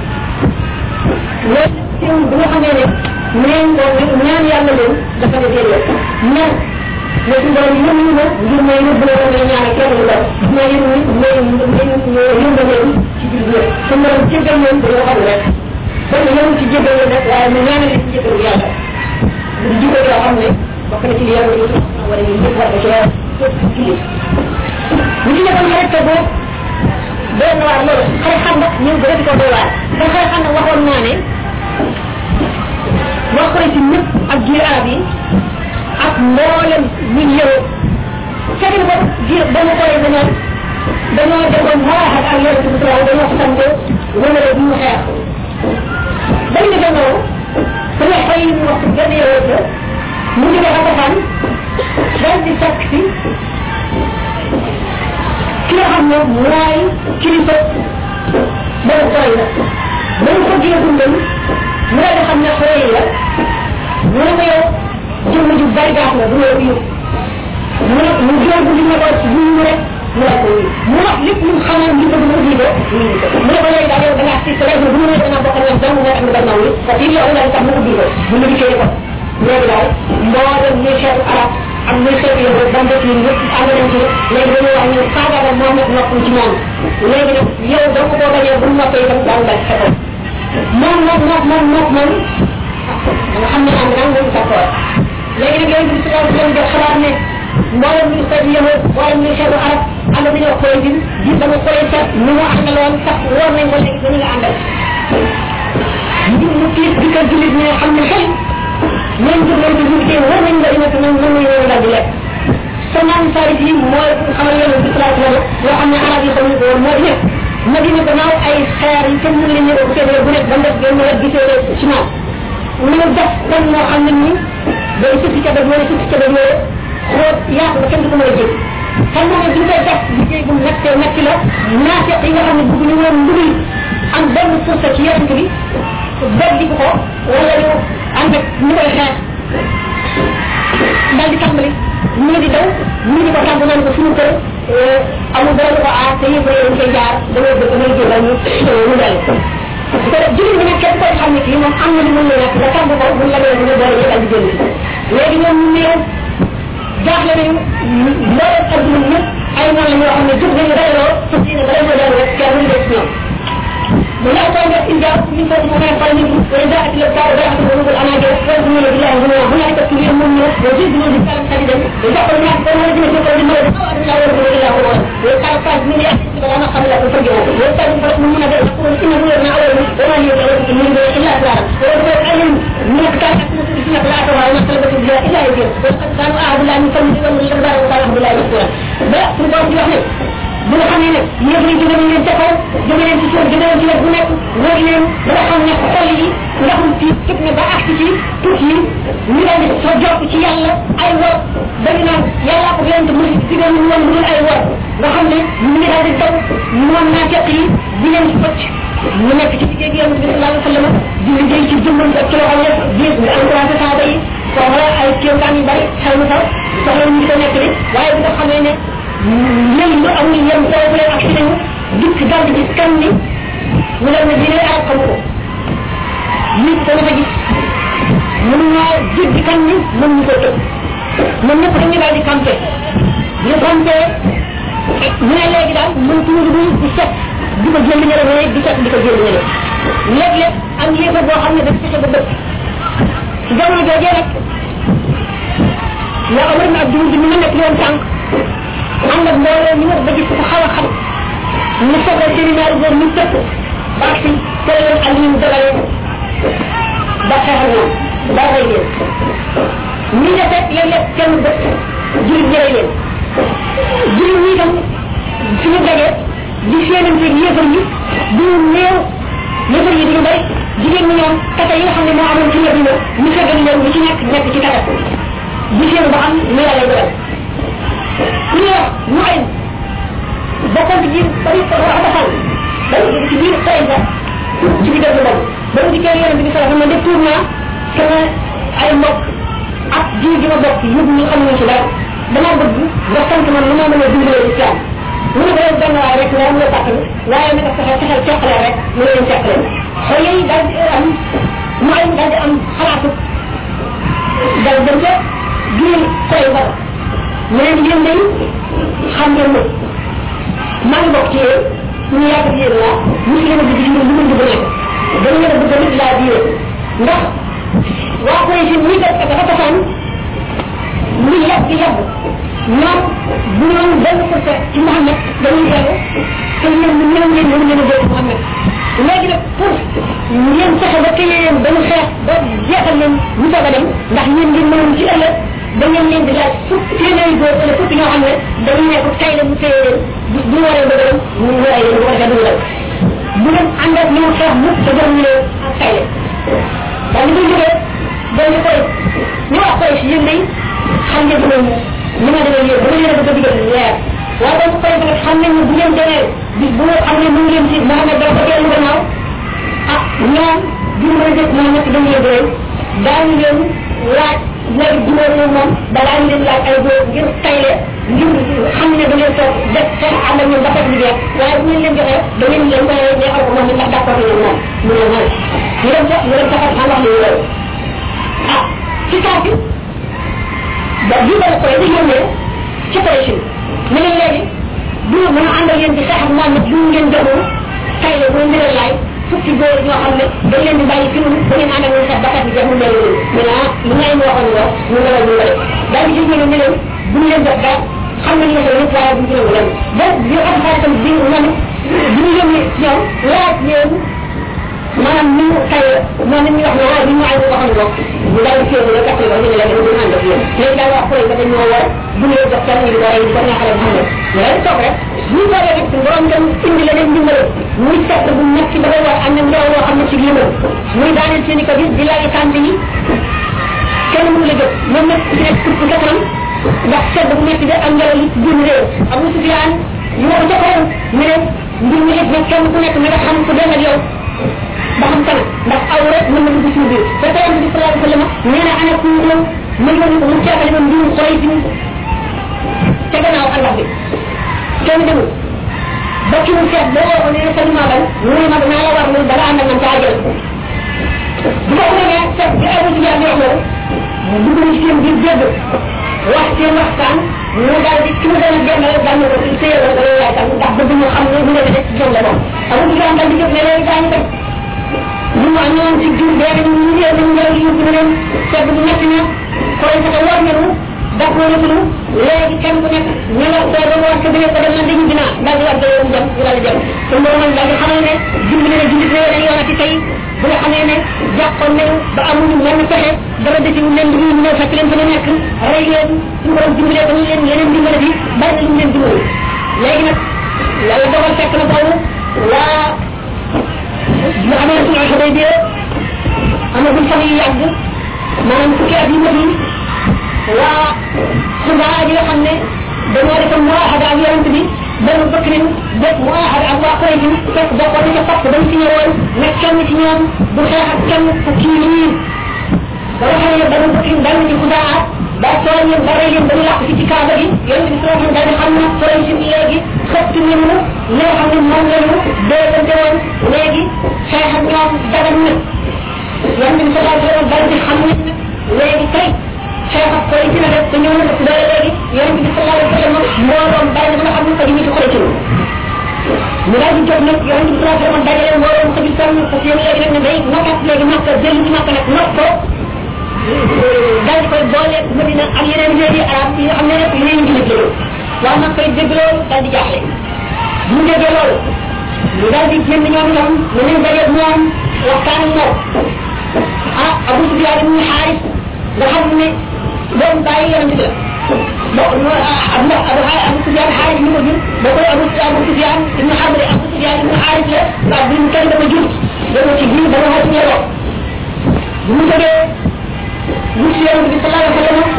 mais teewul bu nga xamee ne neen ko ñaan yàlla leen dafa ne déedéet ñaan mais suñu borom yëm ñu ma ngir may yóbbu la nga ñaan ak kenn lu def ma yëm ni may may yëmba leen ci biir ñëpp suñu borom jéggal leen dañoo xam rek ba ñu yëm ci jéggal leen rek waaye mu ñaanal ci jéggal yàlla di jikko yoo xam ne bokk na ci li yàlla ñu wala ñu ñëpp war ko ci ci li bu ci nekkoon xarit ko boobu doy na waar loolu xare xam nag ñëw gën a di ko doy waar te xare xam nag waxoon naa ne wax ko ci ñëpp ak jiir arab yi ak mboolem ñun yëro fekk ko jiir ba mu koy dañoo dañoo defoon maraxat ak yonent bi sallallahu dañoo sant wala bu ñu xeex dañ ne dañoo dañoo xëy ñu wax benn yëro ko mu ngi dafa defan daal di fekk si ki nga xam ne mooy kilifa boobu koy la ba mu ko jëlee dundal mu daal di xam ne xooy la mu ne ko yow jëmm ju bari gaaf la du la uyu mu ne mu jël bu li ne ko bu ñu rek mu la ko uyu mu wax lépp lu mu xamoon li ko dina uyu ko mu ne ko léegi daal yow da ngaa sis rek bu ñu ne dana bokk ak dama nga am gannaaw li parce que yow daal tax mu ubbi ko bu mu dikkee ko léegi daal mboolem ñuy xeetu arab am ñuy xeetu yow ba mbokk yi ñëpp ànd nañ ci léegi dañuy wax ñu faagaaba moom nag noppul ci moom léegi nag yow da ko boo bañee bu noppee itam daal daal sa kaw moom moom moom moom moom moom nga xam ne am naa ngeen d'accord léegi nag yonent bi sallallahu alayhi wa sallam def xalaat ne mboolem ñu xeetu yow mboolem ñu xeetu arab ànd bi ñoo koy din di dama koy sa nu mu àndaloon sax woor nañ ko léegi dañu la àndal ñu mu tiis di ko jullit ñoo xam ne xel ñoom jur nañ ko jullit war nañ la dina nañ mën nañoo daal di lekk sa naan farit yi mooy xamal yonent bi sallallahu alayhi wa sallam yoo xam ne arab yi xamuñ ko woon moo di ne Madina gannaaw ay xeer yi kenn mënu leen ñëw bu fekkee bu nekk ba mu def benn wet gisee ciment mu def kon moo xam ne nii day sukki ca dëgg wala sukki ca dëgg yooyu xoot yaatu ba kenn du ko mën a jég xam nga ne duñ koy def liggéey bu mettee metti la naafeq yi nga xam ne bëgg ñu woon ndugul am benn fursa ci yonent bi beddi ko wala ñu ànd ak ñu koy xeex daal di tàmbali ñu di daw ñu di ko tàgg naan ko suñu kër amul dara lu ko aar te yëpp dañ koy jaar dañoo bëgg may jël ñu ñu dal su ko def jullit bi nag képp koy xam ne kii moom am na lu mën nekk nga tàgg ko bu la leen ñu boole ñu dal di jël léegi ñoom ñu néew jaaxle nañu mbooleem adduna ñëpp ay noonu la ñoo xam ne jóg nañu dajaloo fas yéene ba dañoo dal rek kenn ñu des ñoom mu la ko def in jaaw min fawqi ma yaqal min wa in ja'at ila ta'ala ba'at qulub al-anajir wa yu'minu billahi wa ma huwa illa takbir mu'min wa yajidu bi kalam sadidan wa yaqul ma qala wa yajid fi qawli ma aw adna wa yaqulu illa huwa wa qala qad min ya'ti bi ana qabla an tujwa wa yaqulu fa min man yaqulu inna huwa ma awal wa ma hiya min illa asrar wa yaqulu alim من كان اسمك لا ترى وما طلبت بها الا يجيب وقد كانوا اعد الله من فضل يوم الشهر وقال عبد الله يذكره لا سبحان الله bu nga xamee ne yëf yi jóge nañ leen ca kaw jóge leen ci suuf jóge leen ci wet bu nekk wër leen ba nga xam ne xol yi ndaxum ci tëb na ba agsi ci tuut yi ñu daal di soo jokk ci yàlla ay wor dañu naan yàllaa ko yonent mu ci gën ñu woon dul ay wor nga xam ne ñu ngi daal di daw moom naa fekk yi di leen fëcc ñu nekk ci liggéey bi yonent bi sallallahu alayhi wa sallam di liggéey ci jëmbal ak ci loxo yëpp di di encouragé saaba yi foofu la ay kéemtaan yu bari xew na fa soxla ñu ko nekk li waaye bi nga xamee ne léegi lu amul yem foofu leen ak si nañu dikk dal di gis kan ni mu dem ne diine arab xamu ko nit dana fa gis mënu ñoo jéggi kan ni mën ñu ko tëb ñoom ñëpp dañu daal di campé ñu campé ñu ne léegi daal mën tuuti bu di set di ko jël ñële ñële di set di ko jël ñële léeg-léeg am yéefa boo xam ne dafa fexe ba dëkk ci jamono joojee rek la Omar na Abdou bi mu nekk yoon sànq ànd ak mbooloo ñu wax ba gis ko xaw a xam ñu soxla seen ñaari góor ñu tëpp baax si teel leen ak ñu dogale ba xeexal ñoom ba rey leen ñi nga fekk léeg-léeg kenn bët jurit ñi rey leen jurit ñi itam suñu dajee di seenante yéefar yi du néew yéefar yi duñu bari jigéen ñi ñoom tata yi nga xam ne moo amoon ci Madina ñu fegal leen ñu ci nekk nekk ci tata di seen ba xam ne yàlla dogal ku ñuy wax mu ay bokkoon ci biir bari wax defal ba ci biir tay ba ci biir dëgg boobu ba mu dikkee yonent bi sallallahu alayhi wa sallam de tour naa sama ay mbokk ak ji gi ma bokk yëpp ñu xamuñu ci dara dama bëgg nga sant man lu ma mën a dundalee islam mu ne ko yow benn waay rek nga am nga tàkk waaye naka fexe fexeel teqale rek mu leen teqale xol yi daal di am mu ay daal di am xalaatu dal dem ca biir tay ba mu leen yéen day xam ngeen ma maa ngi bokk ci yéen ñu yàgg ci yéen laa ñu ci gën a bëgg ci lu mu dugg nekk dañ leen a bëgg nit laa diine ndax waa koy si ñi kat dafa tasaan muy yàgg yàgg ñoom bu ñoom benn fursa ci Mouhamed dañuy dellu te ñoom ñu ñoom leen mënu leen a dégg Mouhamed léegi nag pour ngeen fexe ba téye leen ba ñu xeex ba jeexal leen ñu soog a dem ndax ñeen ngeen mënoon ci ëllëg da ngeen leen di laaj fukk téeméeri góor wala fukk ñoo xam ne dañuy nekk tay la mu téye leen bu bu waree ba dem mu waray leen bu ko defee duñu dem bu leen ànd ak ñoom xeex mukk te jox ñu leen ak tay leen daal di koy jógee dañ ñu koy ñu wax koy si yéen day xam ngeen ko ni ma demee yéen ba ma leen a bëgg a digal leer waaye dañ koy nag xam nañ ne bu ngeen demee bis bu xam ne mu ngi leen ci Mohamed dafa dellu gannaaw ah ñoom du ma def Mohamed dañ leen doy daañu leen laaj léegi juróom ñoom moom balaa ñu leen laaj ay góor ngir tayle ngir xam ne da ngeen toog def seen ànd ak ñoom ba fekk liggéey waaye bu ngeen leen joxee da ngeen leen koy neexal ko moom ndax d'accord nañu moom mu ne man ñu dem sax ñu dem saxal xam wax li loolu ah ci saa si ba bi ba koy di yónnee ci Quraysh mu ne léegi du mën a ànd ak yéen di xeex ak Mohamed lu ngeen joxul tayle bu ngeen leen laaj fukki góor ñoo xam ne dañ leen di bàyyi fi mu da ngeen ànd ak ñoom sax bakkat bi jeex mu mel ni mu ne ah lu ngay mu waxoon loo mu ne la ñu def daal di gis ne ne leen bu ñu leen def dara xam nañ ne lépp waaye bu ñu ci nangu lan donc ñu am xaritam bi man bu ñu yónnee ñoom laaj leen maanaam ni mu tay moom it ñu wax ne waaye bi ñu ay waxoon loo ñu daal di féewu la kàttan ba ñu ne leen ñu ànd ak yéen léegi daal wax koy ba dañ ñoo war bu ñu leen jox kenn ñu di ko rey di ko neexale xam ne ñu leen toog rek bu ñu toogee rek suñu borom dem indi la leen dimbale muy fekk bu nekk ci dafay war am na ngelaw loo xam ne ci limal muy daaneel seen i ko gis di laaj tànk yi kenn mënu la jóg moom nag ci nekk pour pour kanam ndax sedd bu nekk bi ak ngelaw li génn réew Abu Sufyaan ñu wax jëkkëram ñu ne mbir mi it nag kenn ku nekk na nga xam ku dem ak yow ba xam kana ndax aw rek mën na dugg suñu biir te tey bi sallallahu alayhi wa sallam nee na ana ku ñëw mën nga ñu ko mu ceexale ma mbirum xoy ci ca gannaaw Allah bi kenn demul ba ki mu seet boo woo ko nee na sa ma ban mu ne ma dinaa la war lu dara ànd ak man ca àjjal bu ko defee seet bi Abu Sufyaan wax loolu mu dugg na ci seen biir dégg wax seen waxtaan mu daal di ki mu doon benn rek daal na ko ci téye la dara yaay tam ndax bëgg ñu xam ne mu nekk ci ñoom la moom Abu Sufyaan daal di jóg ne léegi daañu dem ñu mu amoon ci jur bee ñu ñu ñëw ñu ñëw ñu ñu leen sedd bu metti na koy sa war nañu daf ko ñu léegi kenn ku nekk ñu la ko do wax ko dina ko dem man dañu dina daal di wax do ñu dem ñu daal di dem te mo man daal di xamal ne dimbali na jullit réew dañu yoonati tey bu nga xamee ne jàppoon nañu ba amuñu mën pexe dara desi ñu leen ñu ñëw fekk leen fa ñu nekk rey leen suñu borom dimbalee ko ñu leen yeneen dimbale bi bari na lu leen dimbali léegi nag yàlla dogal fekk na boobu waa xadimati waa xubaa yi nga xam ne dañoo defoon muahada ak yonent bi benn bëkkrin def muahada ak waa koy bi fekk bokkoon na ca fokk dañ ci ñëwoon ne kenn ci ñoom du xeex ak kenn ku kii lii ba nga xam ne benn bëkkrin dal ci xudaa ba tooñ leen ba rey leen ba ñu làq ci ci kaaba gi yonent bi sallallahu alayhi wa sallam xam na koy ci léegi xëpp nañu li nga xam ne moom lañu déggante woon léegi xeex ak ñoom dagan na yonent bi sallallahu alayhi wa sallam dal di xam ne léegi tey xeex ak koy ci na def te ñëw na def doole léegi yonent bi sallallahu alayhi wa sallam mbooloom bari na nga xam ne ko ñu ci koy ci mu daal di jóg nag yonent bi sallallahu alayhi wa sallam dajale mbooloom ko ci sonn parce que léegi nag ne day nokkat léegi nokk jël ci nokk nag nokk ko daal di koy boole Medina ak yeneen réew yi arab yi nga xam ne nag yeneen ngi liggéey waaw nag koy dégg loolu daal di jaaxle bu mu déggee loolu ñu daal di génn ñoom itam ñu leen dajeeg moom waxtaan ak moom ah Abu Sufyaan ibn Xaaris nga xam ne doom bàyyi yonent bi la bon ab ndax Abu Abu Sufyaan Xaaris mi ko jur ba koy Abu Abu Sufyaan ibn Xabri Abu Sufyaan ibn Xaaris la ndax bi mu kenn dafa jur dama ci biir ba nga xam ne bu mu jógee mu ci yonent bi sallallahu alayhi wa sallam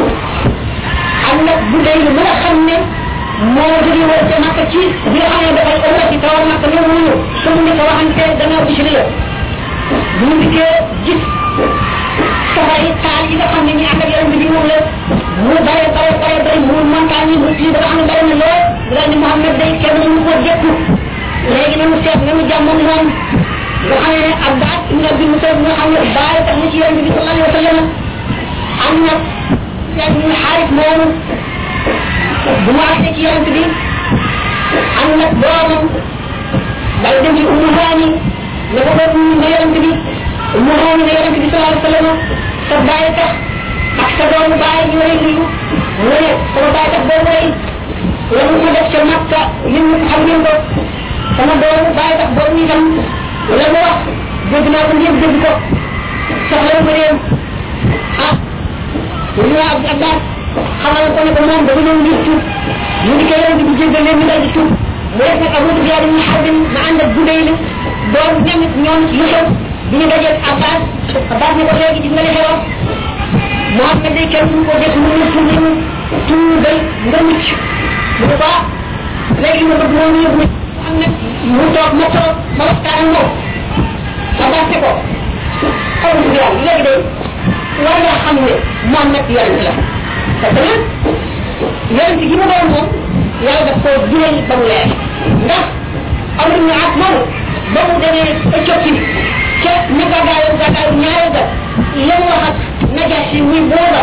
am nag bu dee lu mën a xam ne moo jóge woon ca Makka ci bi nga xam ne dafay ëmra ci tawal Makka ñëw wuñu su mu nekk waxante gannaaw bi ci la bu mu dikkee gis safara yi taal yi nga xam ne ñi ànd ak yonent bi moom la mu bare bare bare bare mu montagne yi mu fii dafa xam ne bare na lool daal ni Muhammad day kenn mënu ko jekku léegi nañu seet nañu jàmmoon moom nga xam ne Abbas ibn Abi Musa nga xam ne baay tax na ci yonent bi sallallahu alayhi wa sallam am na seet ñu xaaris moomu bu mu àggee ci yonent bi am na doomam dal dem ci Ummu Haani ne ko boobu ñu ne yonent bi Ummu Haani ne yonent bi sallallahu alayhi wa sallam sa baay tax ak sa doomu baay ñu lay nuyu mu ne sama baay tax boobu lay la mu ko def ca Makka yéen ñëpp xam ngeen ko sama doomu baay tax boobu itam la mu wax dégg naa ko ñëpp dégg ko soxla ko réew ah ñu waa ab Abbas xamal ko ne ko moom dafa ñëw ngir tuub mu di koy yonent bi jéggal leen ñu dal di tuub mu def nag Abu Sufyaan ibn Harb ma ànd ak Budayl doon ñamit ñoom lu xew bi ñu dajee Abbas Abbas ne ko léegi gis nga li xewoon Muhammad day kenn duñ ko def mu ne tuub ñu tuubal nga mucc mu ne ko ah léegi ma bëgg moom yóbbu am nag mu toog ma toog ma waxtaan ak moom Abbas ne ko Abu Sufyaan léegi day war nga xam ne Muhammad yonent la parce que nag yonent gi mu doon moom yàlla daf koo jural ba mu leer ndax am nañu at moom ba mu demee Éthiopie ca ñu gàddaayu gàddaayu ñaari ga la mu wax ak Najaasi muy booba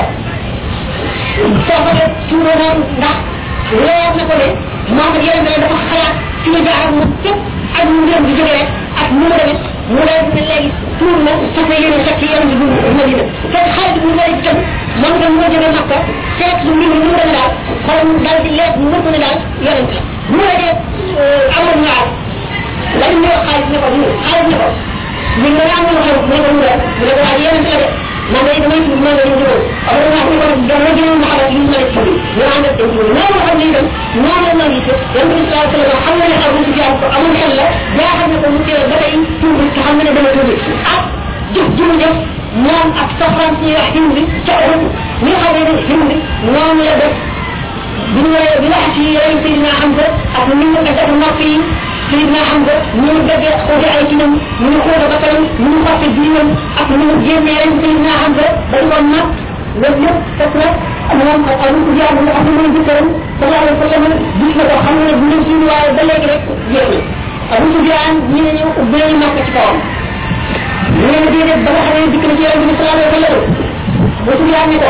foofa la tuuro moom ndax leer na ko ne Muhammad yonent la dafa xalaat fi mu jaar ak moom fépp ak mu ngeen di jógee ak nu mu demee mu lay ne léegi tuur na fas yéene fekk yonent bi Madina fekk xaalis bu lay jëm moom itam moo jógee Makka seet lu mbir mi nu mu demee daal xolam daal di leer mu wër ne daal yonent la bu la dee amoon ñaar la ñu wax xaalis ne ko ñu xaalis ne ko ñu nga am lu xew mu ne ko mu doon mu ne ko waaye yonent la de man day damay tudd man day dugal am na wax ni ko dama jëloon ma xalat yu ma la ci ñu ànd ak ci noonu xam ne itam noonu la gis yonent bi sallallahu alayhi wa sallam xam na ne Abu Sufyaan ko amul xel la jaaxal na ko mu teel ba tey tuubi te xam na ne dama tuubi ak jëf ji mu def moom ak soxram ci wax Hind ca Uhud ñi nga xam ne Hind noonu la def bi ñu waree bi wax ci yooyu Seydina Hamza ak ni mu def nopp yi Seydina Hamza ni mu daggee xoote ay cinam ni mu xoote ba kanam ni mu xotte biiram ak ni mu génnee ren Seydina Hamza ba ñu ko napp loolu yëpp fekk na moom ak Abu Sufyaan nga xam ne mooy jëkkëram sallallahu alayhi wa sallam gis na ko xam ne bu ñu suñu waaye ba léegi rek jeex na Abu Sufyaan ñi ne ñu ubbee ñu màkk ci kawam ñu ne déedéet ba nga xam ne dikk na ci yonent bi sallallahu alayhi wa sallam Abu Sufyaan ni ko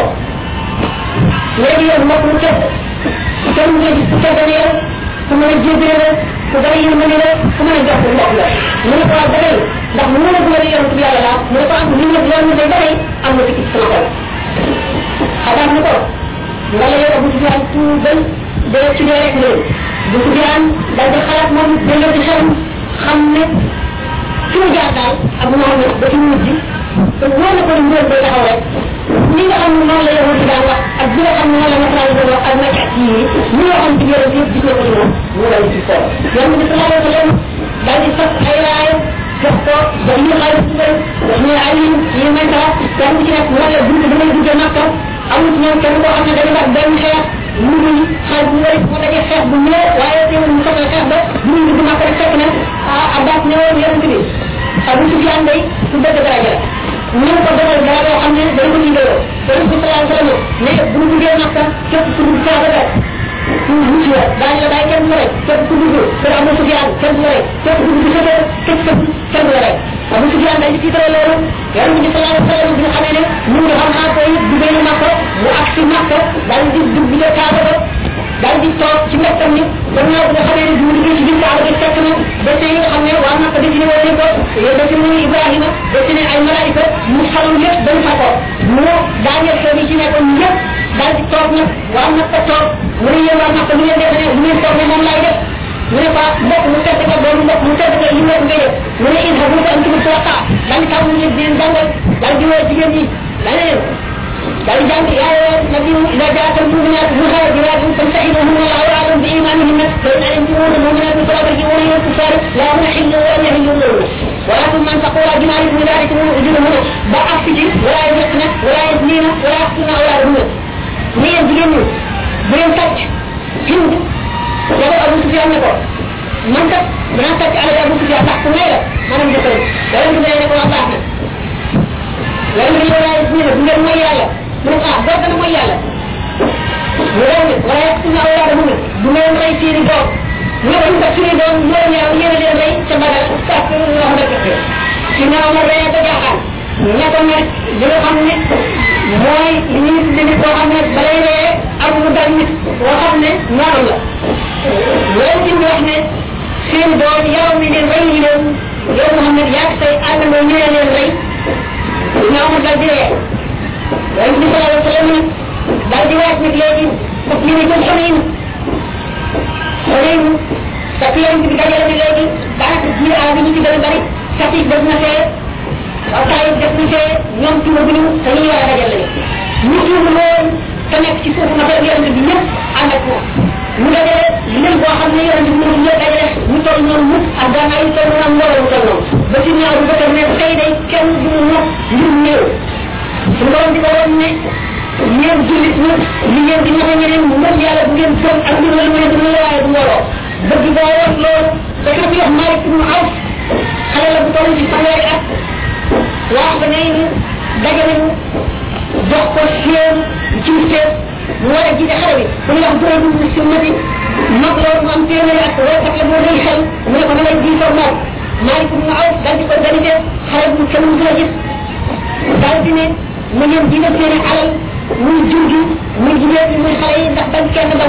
léegi yow mbokk mu tedd kenn nga gis ku tedd ne yow ku mën a jébbale la ku bari yërmande la ku mën a jox ko mbokk la mu ne ko waaw ba tey ndax mu ne ko la yonent bi yàlla laa mu ne ko am li nga yoon day ba tey am na ci sama xol xabaar ni ko nga la yow Abu Sufyaan tuubal dee ci dee rek loolu Abu Sufyaan daal di xalaat moom delloo ci xelam xam ne fi mu jaar daal ak Muhammad ba ci mujj te wóor na ko ni mbir day taxaw rek li nga xam ne noonu la yahudi daan wax ak bi nga xam ne noonu la nasaraan doon wax ak nag ak yii li nga xam ci yonent yëpp gis na ko ci moom mu dal ci solo yonent bi sallallahu alayhi wa sallam daal di fas ay raaya jox ko jox ñu xaalis ci bëri jox ñu ay yi may tax kenn ci nekk moo la buntu da ngay duggee makka amul ci ñoom kenn koo xam ne dañu ndax benn xeex lu muy xaalis bu bëri moo dajee xeex bu ñëw waaye teewul mu soxla xeex ba bu ñu dugg makka rek fekk na abbas ñëwoon yonent bi abu sufyan day ku bëgg daraja la ñu ko defal dara yoo xam ne dañ ko liggéeyoo yonent bi sallallahu alayhi wa sallam ne bu ñu duggee makka képp ku dugg kaaba ga mucc la daañu la bàyyi kenn du la rek képp ku dugg kër Abu Sufyaan kenn du la rek képp ku dugg sa kër képp képp kenn du la rek Abu Sufyaan daal di tiitare loolu yonent bi sallallahu alayhi wa sallam bi nga xamee ne mu ngi xam naa koy duggee na Makka mu ak si Makka daal di dugg ca Kaaba ba daal di toog ci mbettam ni gannaaw bi nga xamee ne du liggéey ci biir Kaaba gi fekk na dessin yi nga xam ne waa Makka dessiné woon nañ ko yooyu dessiné muy Ibrahima dessiné ay malaayika mu xalam lépp dañ fa ko mu daaneel xew yi ci nekkoon yëpp daal di toog nag waa Makka toog mu ne yéen waa Makka lu ngeen defe ne lu ngeen toog ne moom laay def mu ne quoi mbokk mu tedd ka doomu mbokk mu tedd ka li nekk ngay def mu ne in habu an tubu sulaqa daal di tàmm leen di leen jàngal daal di woo jigéen ñi daal leen daal di jàng yaa yoo nabi ida jaaka almuminat muhajirat famtahinuhunna allahu a'lam bi imanihinna fa in alimtumuhunna muminat fala tarji'uhunna ila الكفار لا يحل ولا يحل لهن ولكن من تقول جمالكم ذلكم اجرهن ضعفتي ولا يزقن ولا يزنين ولا يقتلن اولادهن ni yéen jigéen ñi bu leen tàcc hind dafa abu sufiyaan ne ko man kat dinaa tàcc alal abu sufiyaan ndax ku may la maanaam jëkkëram yàlla ngi ne ko wax baax na yàlla ngi yow yaay ñu ne bu ngeen mooy yàlla mu ne ah boo gën a mooy yàlla mu daw ne wala yàq na awlaada mu ne bu ngeen rey seeni doom mu ne ko ñu kat suñu doom ñoo ñaaw yéen a leen rey ca bagal ak wax dëgg ci naaw ma rey ko jaaxaan ne ko nag li nga xam ne mooy li ñuy tudde nit koo xam ne balay ree ak mu dal nit koo xam ne noonu la loolu ci wax ne seen doom yow mi leen rey ñu leen yow Muhammad yaa say àndandoo ñu ne leen rey ñoo mu dal di ree yonent bi sallallahu alayhi wa sallam dal di waaj nag léegi parce que ñu ne jëm xamin xamin sa fi yonent bi dajale bi léegi daanaka jiir a bi ñu ci gën a bari sati def na fee waxtaan yi def na fee ñoom tuuma bi ñu te ñu war a dajale ñu tuuma loolu te nekk ci suufu matal yonent bi ñëpp ànd ak moom mu dajale lim boo xam ne yonent bi mënul ñëw dajale ñu toll noonu mukk ak gànnaay yu toll noonu mbooloo mu toll noonu ba ci ñaaw bu bëgg ne tey day kenn du mu mokk ngir néew suñu borom di ko woon ne yéen jullit ñi li ngeen di nafa ñeneen mu mën yàlla bu ngeen gëm ak mbir wala mu ne du mu waaye du mbooloo bëgg boo woon loolu da ka fi wax Malik ibnu Awf xale la bu toll ci fanweeri at wax ba ne daje nañu jox ko seen ci seen mu war a jiite xale bi bu ñu wax juróom bu si mati mag loolu mu am téeméeri at wala kat la moo rëy xel mu ne ko na ngay jiitoo moom Malik ibnu Awf daal di organisé xale bu kenn mu gën a gis daal di ne na ngeen jiite seen alal muy jur gi muy jigéen bi muy xale yi ndax bañ kenn daw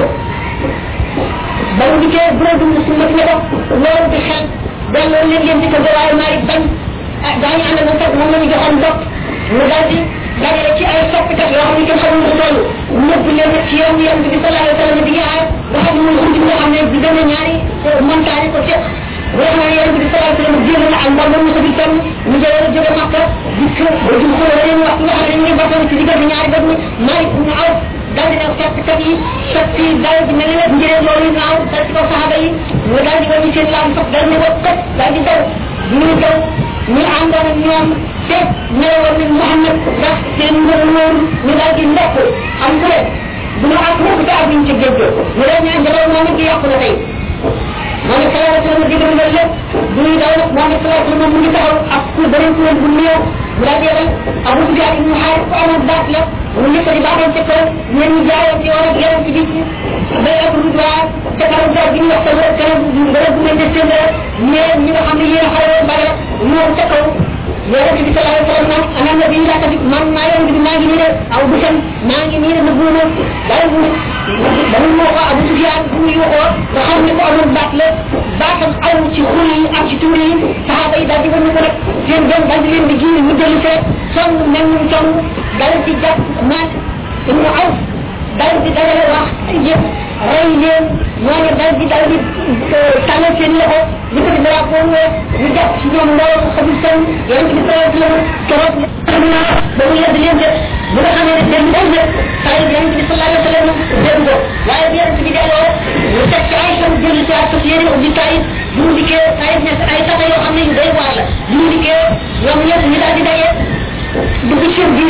ba mu dikkee juróom bu si mati ne ko loolu di xel delloo leen leen di ko waaye Malik bañ ah daañu ànd na sax moom la ñu joxoon bopp mu daal di dajale ci ay soppikat yoo xam ne kenn xamul lu toll nëbb leen ci yoon yoon bi sallallahu alayhi wa sallam di yaay nga xam ne muy xunti nga xam ne di gën a ñaari montagne ko fekk bu nga xam ne yoon bi sallallahu alayhi wa sallam jéem na ak mbor ba mu sabi fenn ñu jëlee jóge Makka di kër ba jum ko wala ñu wax nga xam ne ñu ngi bokkoon ci diggante ñaari bët ni Malik ibn Awf daal di def soppikat yi soppi daal di mel ne njëriñ loolu naaw dal ci kaw saxaaba yi mu daal di wàññi seen laam sax dal ne ko kat daal di daw ñu daw ñu àndoon ak ñoom te ñëwoon nañ Muhammad ndax seen ngër wóoru ñu daal di ndokk am ku leen bu ma ak mukk te ak ñu ci géej ñu leen ñaan njaboot moom it di yàqu na tey moom it sallallahu alayhi wa sallam digal nga lépp bu ñuy daw nag moom it sallallahu alayhi wa sallam mu ngi taxaw ak ku beneen kuréel bu néew mu daal di yebal Abu Sufyaan ibnu Xaaris ku amoon baat la mu nekk di baatam ca kaw ñeen ñi jaayoon ci yoon ak yeneen ci biir bay ak rudwaa te kanam gaal gi ñu wax sa kanam bëre bu ngeen def seen dara ñeen ñi nga xam ne yéen a xare woon Badar ñoom ca kaw yonente bi sallallahu alayhi wa sallam ana nabi la tamit man maa yonente bi maa ngi nii de aw bisam maa ngi nii de na buuma dara bu dañu moo ko Abu Sufyaan bu ñu waxoo nga xam ne ko amoon baat la baatam aw ci xul yi ak ci tuur yi saxaaba yi daal di wan ko nag seen dem daal di leen di ji ñu dellu fee song mel ñu song dal di jàpp maat ibnu aw dal di dajale wax yëpp rey leen ñooñu dal di dal di tàllal seen loxo li ko di drapeau woo ñu jàpp ci ñoom mbooloo mu xamul seen yonente bi sallallahu alayhi wa sallam keroog xam naa ba mu yedd leen de bu nga xamee ne dem dem de saa yi yonente bi sallallahu alayhi wa sallam dégg ko waaye bi yonente bi delloo mu teg ci ay sam jël ci ak yéene ubbi saa yi bu mu dikkee saa yi ay tata yoo xam ne yu day waar la bu mu dikkee ñoom ñëpp ñu daal di daje dugg ci bi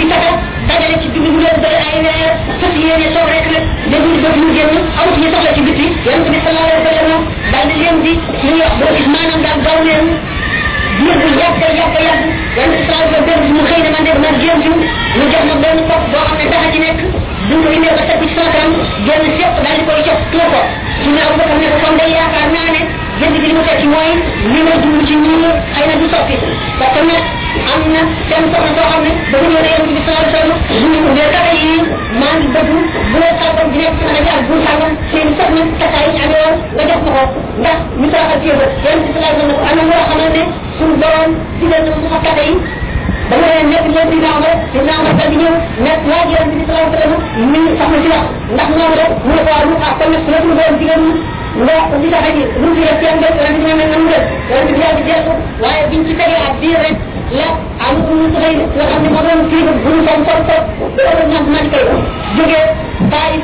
yàgg yàgg yan ci saa ba benn mu xëy na man de man jéem ci mu jox ma benn bopp boo xam ne dara ci nekk duñ ko indee ba teg ci sama kanam génn sépp daal di koy jox tuur ko su ne Abu Bakar ne ko kon day yaakaar naa ne jënd bi li mu tekki mooy li nga dund ci ñii xëy na du soppi parce que nag am na seen soxna soo xam ne dafa ñëw ne yonent bi sallallahu alayhi wasallam bu ñu ubbee kata yi maa ngi bëgg bu la sàggam di nekk sama bi ak bu sàggam seen soxna takkaay yi amee woon nga jox ma ko ndax ñu saaxal ci yëba yonent bi sallallahu alayhi wasallam ne ko am na loo xamal ne suñu borom digal na sama kata yi dama leen nekk leen dina am rek dina am rek di ñëw nekk laaj yonent bi sallallahu alayhi wasallam mi soxna si wax ndax moom rek mu ne ko waaw lu ah kon nag su la suñu borom digal nga li tax rek lu fi def seen bopp yonent bi ne nan def yonent bi daal di dellu waaye biñ ci tegee ak biir rek la am ñu xëy nga xam ne moo doon kilifa bu ñu som som som loolu ñam man koy jógee bàyyi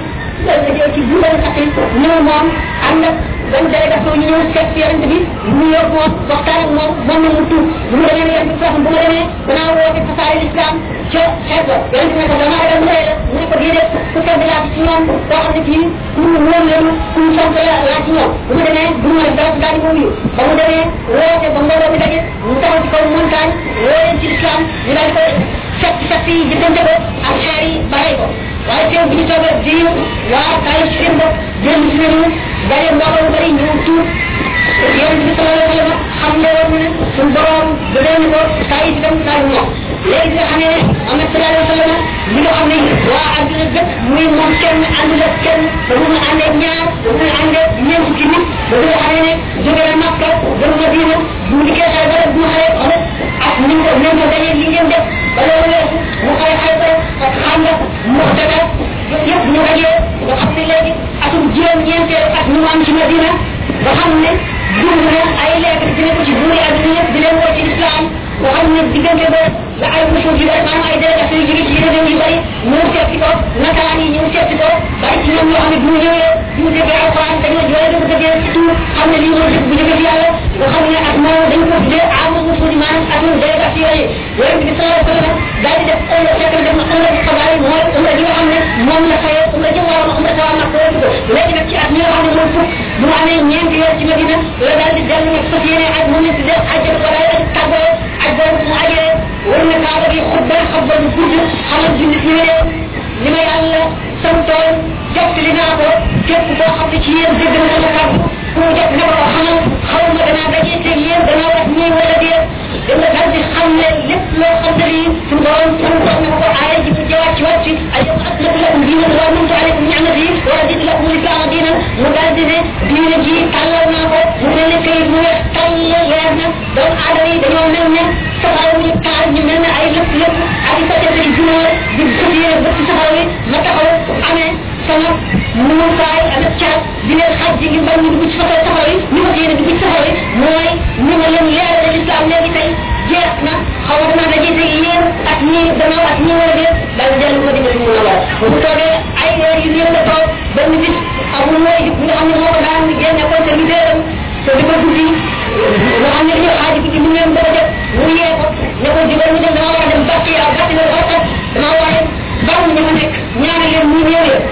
ci buural xatil ñëw moom ànd ak benn délégation ñu ñëw seet si yonent bi ñu yor moom waxtaan ak moom moom na mu tuub bu mu demee ne yonent bi foofu bu ma demee danaa woote tasaare l'islam ca xeet ba yonent bi ne ko dama ragal mu rey la mu ne ko déedéet ku tedd laa ci ñoom koo xam ne kii ku mu wóor leen ku mu sant la laa ci ñoom bu mu demee bu mu def dara daal di ko wuyu ba mu demee woote ba mbooloo mi daje mu taxaw ci kaw montagne woo leen ci l'islam ñu daal di koy fekk fekk yi jëndante ko ak xeer yi bàyyi ko waaye teew bi ñu toogee diir waa kaay ci seen bopp jël ci nañu daje mbooloo bari ñëw tuub yéen bi sallallahu alayhi wa sallam xam ne woon ne suñ borom da leen ko kaay ci dem kaay ñoom léegi nga xam ne Muhammad sallallahu alayhi wa sallam li nga xam ne waa àdduna bépp muy moom kenn àndul ak kenn ba mun a àndee ñaar ba mun a àndee ñeent fukki nit ba nga xam ne jóge na Makka dem Madina bu mu dikkee xale ba bu mu xale xam ak ni ko ni ko dajee li ngeen def ba loolu weesu mu xale xale ba ak xam nga muxtada yëpp ñu dajee nga xam ne léegi atum juróom ñeenteel at ñu am ci Madina nga xam ne dund na ay lettre dina ko ci buuri àdduna yëpp di leen woo ci islam nga xam ne diggante ba la ay musul yu bari maanaam ay délégation yu jóge ci yeneen réew yu bari ñëw seet si ko nasaraan yi ñëw seet si ko bari ci ñoom ñoo xam ne bu ñu ñëwee bu ñu déggee alquran dañoo jooy da ko déggee ci tuur xam ne lii mooy dëgg bu jóge ci yàlla nga xam ne ak moom dañ ko tuddee amu musul maanaam ak ñun délégation yooyu yooyu bi sallallahu alayhi wa sallam daal di def umra fekk na def na umra ci xabaar yi mooy umra ji nga xam ne moom la fayee umra jëm waroon na umra tawa mag ko léegi nag ci at mi nga xam ne mooy fukk bu mu amee ñeenti weer ci Madina la daal di dellu nag fas yéene ak moom la tuddee ajjat wala ak tàggoo ak boobu mu ajee war na kaaba gi xutba xutba bu gudd xamal jullit ñi ne li ma yàlla santoon jot li naa ko képp koo xam ne ci yéen dégg na sama kàddu ku mu jot na ko ko xamal xaw ma danaa dajee teg yéen danaa wax ñii wala déet da nga daal di xam ne lépp loo xam ne lii suñu borom suñu wax na ko aaya ji mu jawaat ci wàcc ay aslatu lakum diinakum wa atmamtu alaykum ni'mati wa raditu lakum al-islaama diinan mu daal di ne diine ji tàllal naa ko mu mel ne kayit mu weex tàll leer na doomu aadama yi dañoo mel ne safara ñu taal ñu mel ne ay lépp lépp ak i côté ay gunóor di fas yéene bëtt safara wi ma taxaw amee sama muukaay ak caat di leen xaj ji ngir bañ ñu dugg ci safara safara wi ñu fas yéene dugg ci safara wi mooy ni ma leen leerale l'islam léegi tey jeex na xaw ma danaa dajee tey yéen ak ñii gannaaw ak ñii wala déet daal di dellu ko dimbali mu nawar bu mu toogee ay weer yu néew la toog benn bis amul mooy bi nga xam ne moo ko daan génne conservateur am te di ko guddi nga xam ne dañoo xaaji guddi mu leen bëgg a jot mu yee ko ne ko jugal ñu dem dama war a dem bàcc yaa bàcc la dafa tax dama war a bàmm ña fa nekk ñaane leen mu ñëw leen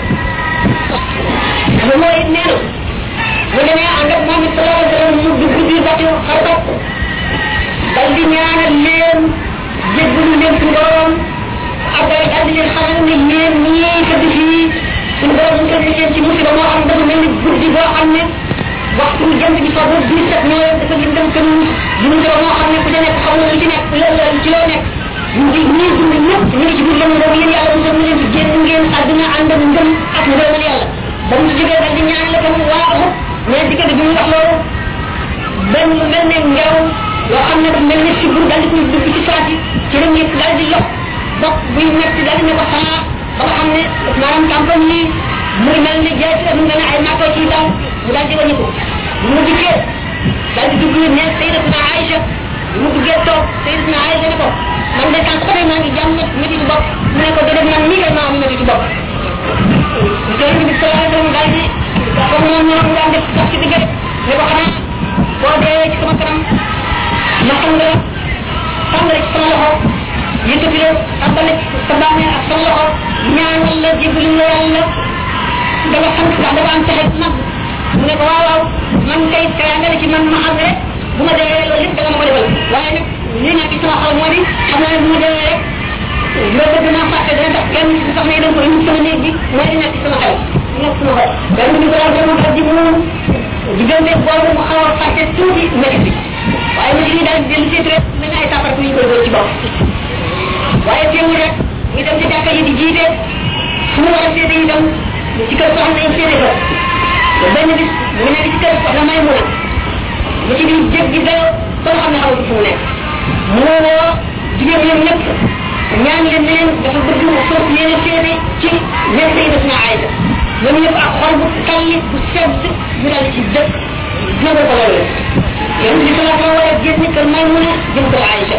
lu mooy it nee na mu demee ànd ak moom it sallallahu alayhi wa sallam mu dugg biir bàcc xarxat dal di ñaanal leen jéggalu leen suñu borom après dal di leen xamal ne yéen ñii tëdd fii suñu borom mu tëdd leen ci musiba moo xam dafa mel ni guddi boo xam ne waxtu jant bi fa ba biir set ñoo dafa leen dem kën di musiba moo xam ne ku ca nekk xam na lu ci nekk ci loo nekk ñu ngi ñii dund ñëpp ñu ngi ci biir lëmm boobu yéen yàlla musal na leen ci génn ngeen àdduna ànd ak ngëm ak ngërëmal yàlla ba mu ci jógee dal di ñaanal tam waa Uhud mais diggante bi mu wax loolu benn mel ne ngelaw yoo xam ne dafa mel ne sibur daal di koy dugg ci saati ci la ñëpp daal di lox bopp buy metti daal di ne ko xanaa ba nga xam ne maanaam campagne yi muy mel ne jaay mu mel ne ay màkko ci daw mu daal di wàññi ko mu dikkee daal di dugg ne Sayyidatuna Aïcha mu duggee toog Sayyidatuna Aïcha ne ko man de tànk ko maa ngi jàmm métti ci bopp mu ne ko déedéet man mii kay maa am métti ci bopp Yonent bi sallallahu alayhi wa sallam daal di comme moom ñoo daan def sax ci diggante ne ko xanaa boo dee ci sama kanam ma xam nga tàmbale ci sama loxo yëkkati la tàmbale sa bàmmeel ak sama loxo ñaanal la jébbalu la yàlla da nga sant ndax dafa am pexe mag mu ne ko waaw waaw man kay kaya nga ci man ma xam rek bu ma dee loolu lépp da nga ma ko defal waaye nag lii naa ci bi xam naa ne bu mu demee rek loolu bëgg naa fàtte dana tax kenn ci sax ne dañ ko indi sama néeg bi mooy di nekk sama xel nekk sama xel benn bi balaa sama xel di moom diggante boobu mu xaw a fàtte tuuti métti bi waaye métti bi daal dellu seet rek mel na ay safar yu ñu koy doon ci bopp waaye teewul rek ñu dem ci jàkka yi di jiite fu mu war a seete itam ci kër soxna yi seete ko benn bis mu nekk ci kër soxna may mu mu ci di jëg di dayo ba nga xam ne xamatu fu mu nekk mu woo jigéen ñoom ñëpp ñaan leen ne leen dafa bëgg mu foof yéene seete ci nekk yi def naa ayda ñoom ñëpp ak xol bu talli bu sedd ñu daal ci dëkk nangu ko loolu yow li sa la war a génn kër may mu ne jëm kër Aïcha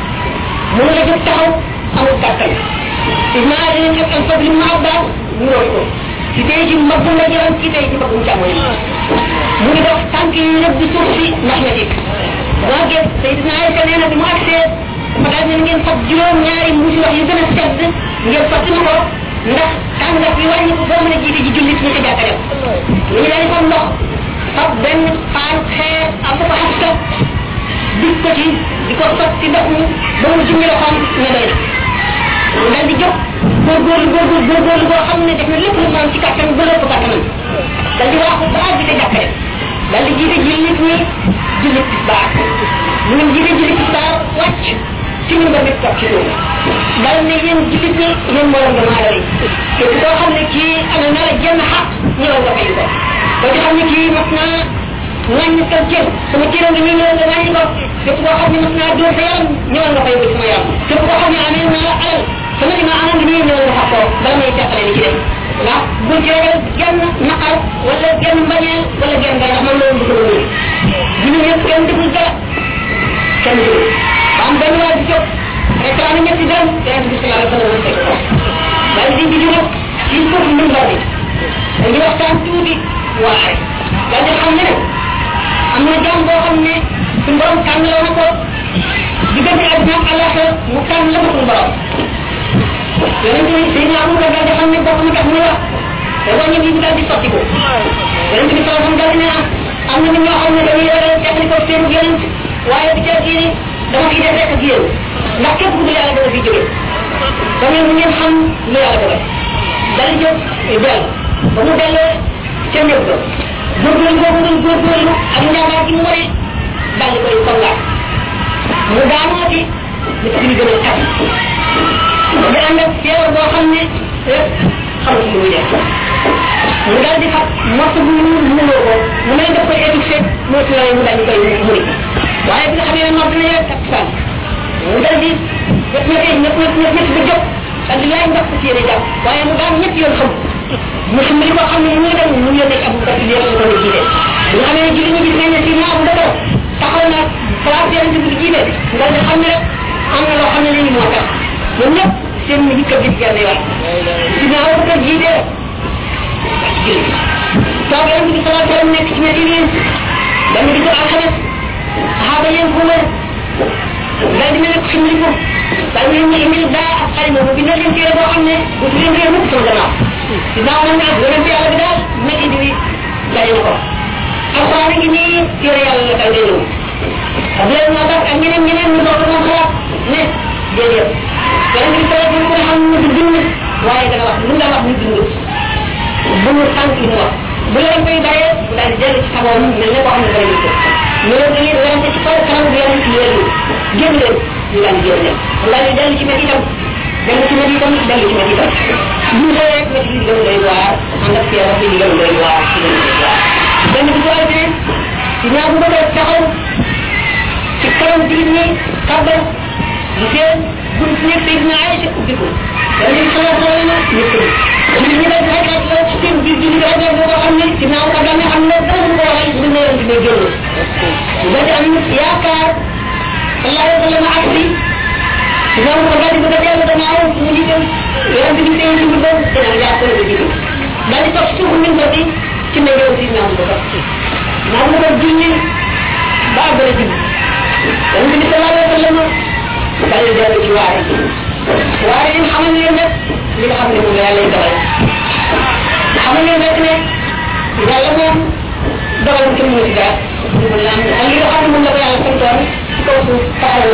mu la jóg taxaw amul kàttan Ibn Ali ak al Fadl ibn Abbas ñu roy ko ci tey ci mbaggu la jëram ci tey ci mbaggu càmmoñ mu ngi dox tànk yi rëbb di suuf si ndax na dik moo gis Seydina Aïcha nee na bi mu agsee ma daal ne ngeen fab juróom ñaari mbuusi wax yu gën a sedd ngeen sotti ma ko ndax tàngat bi wàññi ko boo mën a jiite ji jullit ñu ko jàkka def ñu daal di ko ndox fab benn paan xeer am ko xasta dig ko ci di ko sotti ndox mi ba mu jummi loxoom ne doy na mu daal di jóg góorgóorlu góorgóorlu góorgóorlu boo xam ne def na lépp lu mu am ci kàttan ba lépp kàttanam dal di waaxu ba jiite jàkka def dal di jiite jullit ñi jullit tisbaar mu ngi jiite jullit tisbaar wàcc ci ñu bëgg toog ci suuf dal ne yéen jullit ñi yéen mbooloo dama adama yi te koo xam ne kii amee na la jenn xaq ñëwal nga fay ko koo ci xam ne kii mas naa wàññi sa cër sama cër ngi nii ñëwal nga wàññi ko képp koo xam ne mas naa dóor sa yaram ñëwal nga fay ko sama yaram képp koo xam ne amee naa la alal sama li ma amoon ngi nii ñëwal nga xaq ko bala may teqale li ci def ndax bu ci ragal genn naqar wala genn mbañeel wala genn dara ndax man loolu bëgg la wóor ñu ñëpp kenn deful dara kenn deful ba am benn waa di jóg réclamé ñetti dërëm yonente bi sallallahu alayhi wa sallam fekk ko daal di di jóg ci suuf ndimbar bi dañuy waxtaan tuuti waare daal di xam ne am na jàmm boo xam ne suñu borom tànn la na ko diggante àddina ak àllaxira mu tànn la ko suñu borom yonente bi Seydina Abu Bakar daal di xam ne bokk na tax muy wax te wàññi bi daal di sotti ko yonente bi sallallahu alayhi wa sallam daal di ne am na nit ñoo xam ne dañuy yore teqali ko seen yonent waaye bi ca kii dama fi def rek ak yéen ndax képp ku yàlla dana fi jóge ba ngeen ngeen xam lu yàlla dogal dal di jóg del ba mu dellee ca néeg ba góorgóorlu boobu doon góorgóorlu ak njàmbaar gi mu wane dal di koy kongaat mu daanooti li ci li gën a tab mu ngi ànd ak feebar boo xam ne rek xamul lu muy def mu daal di fab morso bu ñu mënoo ko mu mel daf koy étouffé moo ci mu daal di koy muri waaye bi nga xam ne noor dina yore takk fan mu dal di ñett ñett ñett ñett ñett ñett ba jóg dal di laaj ndox ci yéene jàpp waaye mu daan ñett yoon xam mu xam li ko xam ne mu ngi dem mu yónnee ci Abu Bakar di yéene ko jiite bi nga xam ne julli ñu gis nañ ne si na Abu Bakar taxaw na place yonente bi di jiite nga di xam ne rek am na loo xam ne lii moo tax ñoom ñëpp seen mi dikka gis genn yoon si na Abu Bakar jiite julli toog yonente bi salaa sallam nekk ci ñetti leen benn bi ko alxames saxaaba yéen bu ma daal di mel xam li ko daal di leen indil daa ak xalima mu bindal leen téere boo xam ne bu fi leen réer mukk sama gannaaw ginnaaw man nag yonente yàlla bi daal nekk indi bi daje na ko alxuraan a ngi nii téere yàlla la tàngee ñëw ak leen moo tax ak ñeneen ñeneen ñu doon moom xalaat ne déedéet yonente bi sallallahu alayhi wa sallam mu du bind waaye dana wax lu nga wax ñu bind bu mu tànk mu wax bu leen koy bàyyee mu daal di dellu ci sagoom mel ne koo xam ne dara ñu ko ñu leen dañuy werante ci kaw kanam bi yonent yi yéen génn leen ñu daal di génn leen mu daal di dellu ci métti itam dellu ci métti itam dellu ci métti itam ñu xëy rek métti bi gën doy waar ànd ak feebar bi gën doy waar ci gën doy waar benn bi doy bi ci ñaa bu bëgg taxaw ci kanam jullit ñi kàbbal mu seen bunt nekk Seydina Aïcha ubbi ko yonent bi sallallahu alayhi wa sallam ñu tëdd jullit ñi dañ xaykat la ci seen biir jullit xaykat boo ko xam ne ci naaw kàbbal ne xam ne dara du ko waxal bu ne yonent bi génn nga di am yaakaar sallallahu alayhi wa sallam ak si ñoom ko daal di bëgg a dellu gannaaw mu jiital yonent bi seen ci bëgg dina yaa ko la jiital daal di toog suuf min ba bi ci ne yow si naaw ko naaw ko julli ba bëri julli yonent bi sallallahu alayhi wa sallam daal di dellu ci waare waare yi xamal leen nag li nga xam ne moom la yàlla dogal xamal leen rek ne yàlla moom dogal kenn mënu ci dara ak li nga xam ne moom la ko yàlla santoon ci kaw suuf taxawal ko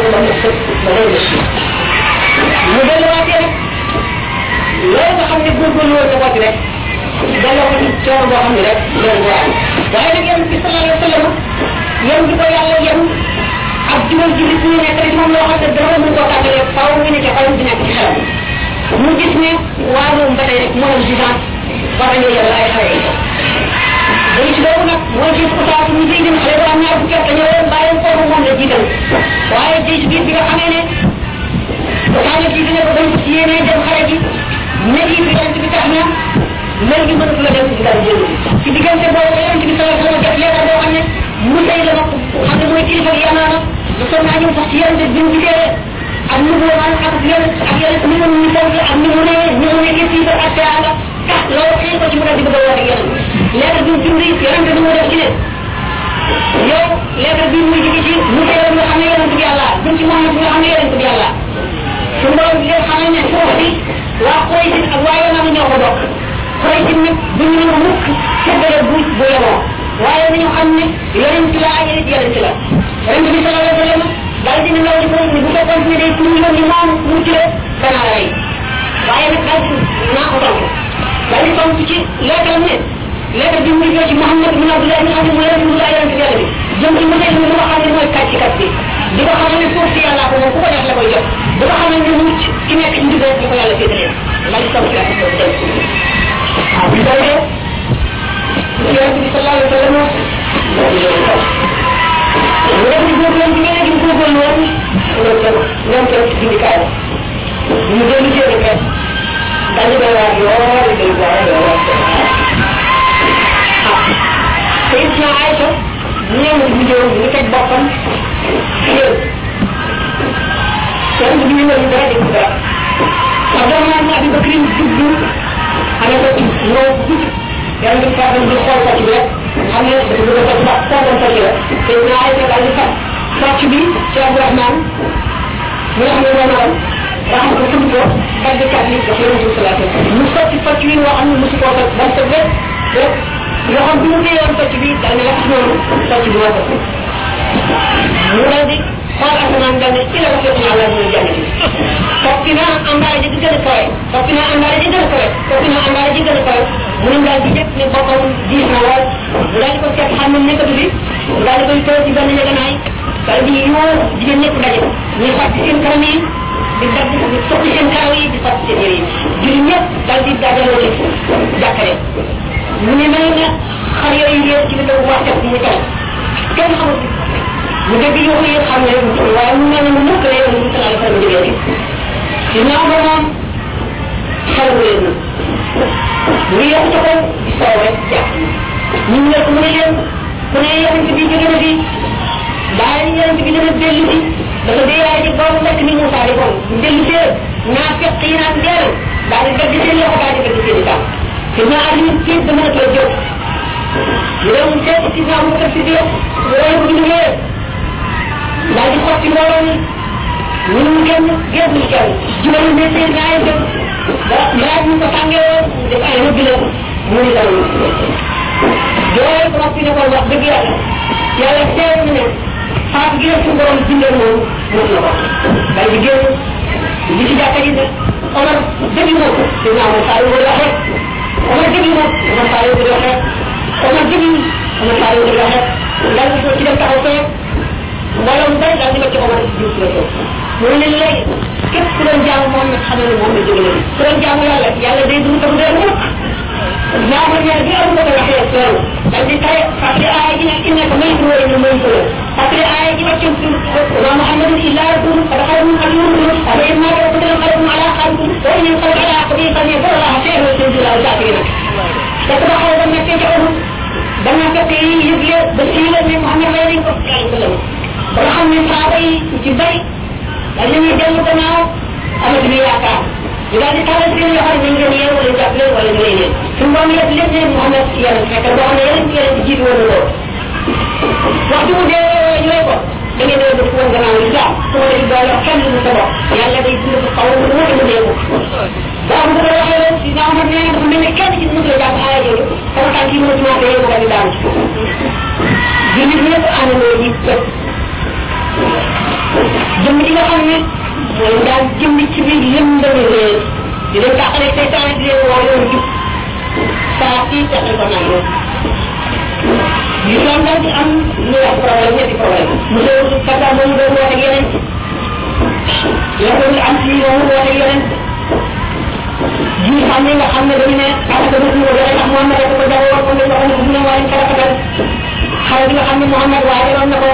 ba mu sëpp ba day des mu delluwaatee rek loolu nga xam ne góorgóorlu woon na ko ci rek delloo ko ci coono boo xam ne rek loolu boo am waaye nag yéen bi sallallahu alayhi wa sallam yéen di ko yàlla yéen ak juróom ji nit ñi nekk rek moom loo xam ne dara mën koo tàggalee faaw ñu ne ca xalam di nekk ci xelam mu gis ne waa moom ba tey rek moo am vivant war nañoo yàlla ay xale yi dañu ci boobu nag moo gis ko saa ñu fiy dem xale bu am ñaar fukki at dañoo leen bàyyi foofu moom la jiital waaye jëy biir bi nga xamee ne dafa la jiital ne ko dañ ko ci yéenee dem xale ji mel yi bi yonent bi tax na mel gi mënatu la dem ci dara jël ci diggante boobu la yonent bi sallallahu alayhi wa sallam def leeral boo xam ne mu tey la ma xam ne mooy kilifa gi yamaana lu son naa ñëw sax ci yonent bi mu gisee ak nu mu ak ak yonent ak yonent ni mu ñu fonk ak ni mu ne ni mu nekkee fii ba ak teanga tax loolu xëy ko ci mu dal di bëgg a woote yonent leeral bi mu bind yonent bi mu def ci ne yow leeral bi muy jóge ci mu tey nga xam ne yonent bi yàlla jëm ci Muhammad nga xam ne yonent bi yàlla suñu borom bi leen xamal ne foofu bi waa Quraysh ak waa Yaman ñoo ko bokk Quraysh nag du ñu mën a mukk séddale bu bu yemoo waaye nañu xam ne yonent la ak yonent yonent la yonent bi sallallahu alayhi wa sallam daal dina law di ko ni bu fekkoon ne day tuur yoon ni moom mu ci la danaa la rey waaye nag daal di naa ko tontu daal di tontu ci leetalam ne leetal bi muy ci Muhammad bin Abdullah nga xam ne mooy rasulullah yonent yàlla bi jëm ci mësay mi nga xam ne mooy kàcc kat bi di ko xamal ne suuf si yàlla ko moom ku ko neex la koy jox di ko xamal ne mucc ki nekk ci ndigal di ko yàlla féetalee daal di tontu leetal boobu dem waaw bi day dee yonent bi sallallahu alayhi wa sallam moo di leen toog mu def ci góor leen ci ngeen gi góorgóorlu woon ñoom tam ñoom tam ci bindikaay ñu dellu seen rek dañu doy waar lool day waar lool Sayidina Aïcha ñëw na bu ñëw ñu teg boppam yéen kon bu ñu ñëw dara dégg dara Abdourahmane ibn Abi Bakr dugg xale ko ci ñëw dugg yàlla ngi fàttal di xool ko ci bi rek xam ne dafa bëgg a faj sax foogoon ko ci la Sayidina Aïcha daal di fat socc bi ci Abdourahmane mi nga xam ne moom am raxas ko tudd ko dagg kat yi jox yonente bi sallallahu alayhi wa sallam mu socc socc wi woo xam ne mosu koo faj ba mu tëdd rek loxom bi mu téyoon socc bi dal ne la tax noonu socc bi moo ko mu dal di xool asamaan dal ne ci la ko fekk yàlla muy jàng ci soppi naa àndaale ji di gën a kawe soppi naa àndaale ji gën a kawe soppi naa àndaale ji gën a kawe mu ne daal di jëkk ne boppam diis na lool mu daal di ko seet xam ne nekkatu fi mu daal di koy toog ci benn njëganaay daal di yoo jigéen ñëpp daje ñuy fàtti seen kanam yi di dagg di sotti seen karaw yi di fàtti seen yére yi julli ñëpp daal di dajaloo ci jàkkare mu ne mel na xar yooyu yëpp ci biir wax def mu taw kenn xamul mu dégg yoo yi xam ne waaye mu mel ne mu mukk la yow mu sallallahu alayhi wa sallam jógee ci naaw ba moom xel bu leen mu yokk ca kaw di soow rek jàpp ñu ne ko mu ne leen ku ne yonent bi jóge na fi bàyyi ni yonent bi dana dellu si dafa dee yaay ci boobu nekk ni Moussa di kon mu dellu see naa fekk yi naan deel daal di dagg seen loxo daal di dagg seen i tànk te naa Aliou tiit ba mënatoo jóg ñu dem seet si naa mu def si biir loolu bu ñu ñëwee daal di xotti mbooloo mi ñu mu génn génn ñu kenn juróomi ne seen naa yi jóg ba laaj ñu ko tàngee woon def ay rëbbi la mu ni dara jooy ko noppi ne ko wax dëgg yàlla yàlla seet na ne faatu gi la suñu borom bindee moom mën na ko daal di génn li ci jàkka ji Omar dëgg moom te naa mo saa yu ko waxee Omar dëgg moom Omar saa yu ko waxee Omar dëgg Omar saa yu ko waxee daal di ko ci dem taxaw fee mbooloo mu bari daal di ko ci Omar jiw si la toog mu ne leen léegi képp ku doon jaamu moom nag xam ne moom la jóge na ku doon jaamu yàlla yàlla day dund tam dee mukk ñaama ñaar bi amu ko waxee loolu daal di tare fàttali aaya ji nag innaka may ko wala may ko fàttali aaya ji wàccam ci wa muhammadun illa rasul qad xalat min qablihi rusul afa in mata wa qutila qalbun ala qalbikum wa in yanqalib ala aqbihi fa yaqul allah khayran wa sayyidu al kafirin fekk ba xaw ba nekkee ci amul ba nga fekk yi yëgle ba siiwal ne muhammad lay nañ ko yàlla sallam ba nga xam ne saaba yi ci bari dañ nañuy dellu gannaaw amatuñu yaakaar ñu daal di tàllal seen loxo nañ leen yee wala jàpp leen wala ñu leen suñu borom yëpp lépp leen Muhammad yàlla fekk boo xam ne yeneen yeneen ci jiitu woon loolu waxtu mu dee ñu ko da ngeen doon def woon gannaaw islam su ma def doole kenn du sa bopp yàlla day dund ko xaw mu wute mu dee ko daa bu ko waxee leen si naa xam ne dafa mel ne kenn ci mu la jàpp aaya jooju sama tànk yi mënatu maa dee mu daal di daanu ci jullit ñëpp àndandoo yi jëmm ji nga xam ne mooy daan jëmm ci biir lëndami réer di leen tàqale seytaan di leen woo yoon jub saa si teqal ko nag yoon l'islam daal di am lu wax problème ñetti problème mu doon kàdda moom doon woote ak yeneen yow am si moom woote ak yeneen ji xam ne nga xam ne dañu ne asaka dëgg ko joxe ndax Muhammad rek ko jago woon comme dañu waxoon ne bu ne waaye karafatal xale bi nga xam ne Muhammad waajaloon na ko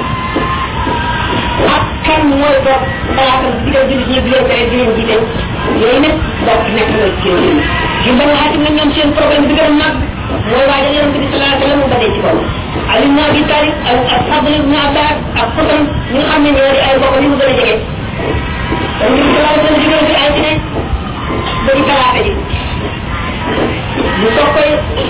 ak kan mooy toog xalaatam digal jullit ñi di leen tere di leen jiite yooyu nag bokk nekk na ci réew mi ci ba nga xaatim nag ñoom seen problème bi gën a mag mooy waajal yonente bi sallallahu alayhi wa sallam ba dee ci kaw Ali ibn Abi Talib ak ak Fadl ibn Abbas ak Xutam ñi nga xam ne ñoo di ay bokk ni mu gën a jege yonente bi sallallahu alayhi wa sallam jógee fi ay ci ne ba di talaata ji ñu toog koy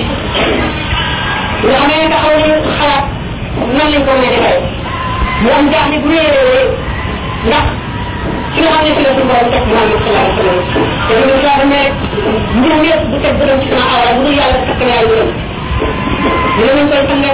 nga xam ne taxaw ñu xalaat nan lañ ko mën a defee mu am jaaxle bu réeré réer ndax ki nga xam ne fi la suñu borom teg Muhammad sallallahu alayhi wa sallam te lu ñu saa ne mbirum yëpp bu teg bëram ci sama awra bu dul yàlla takk na yàlla gërëm ñu ne nañ koy sange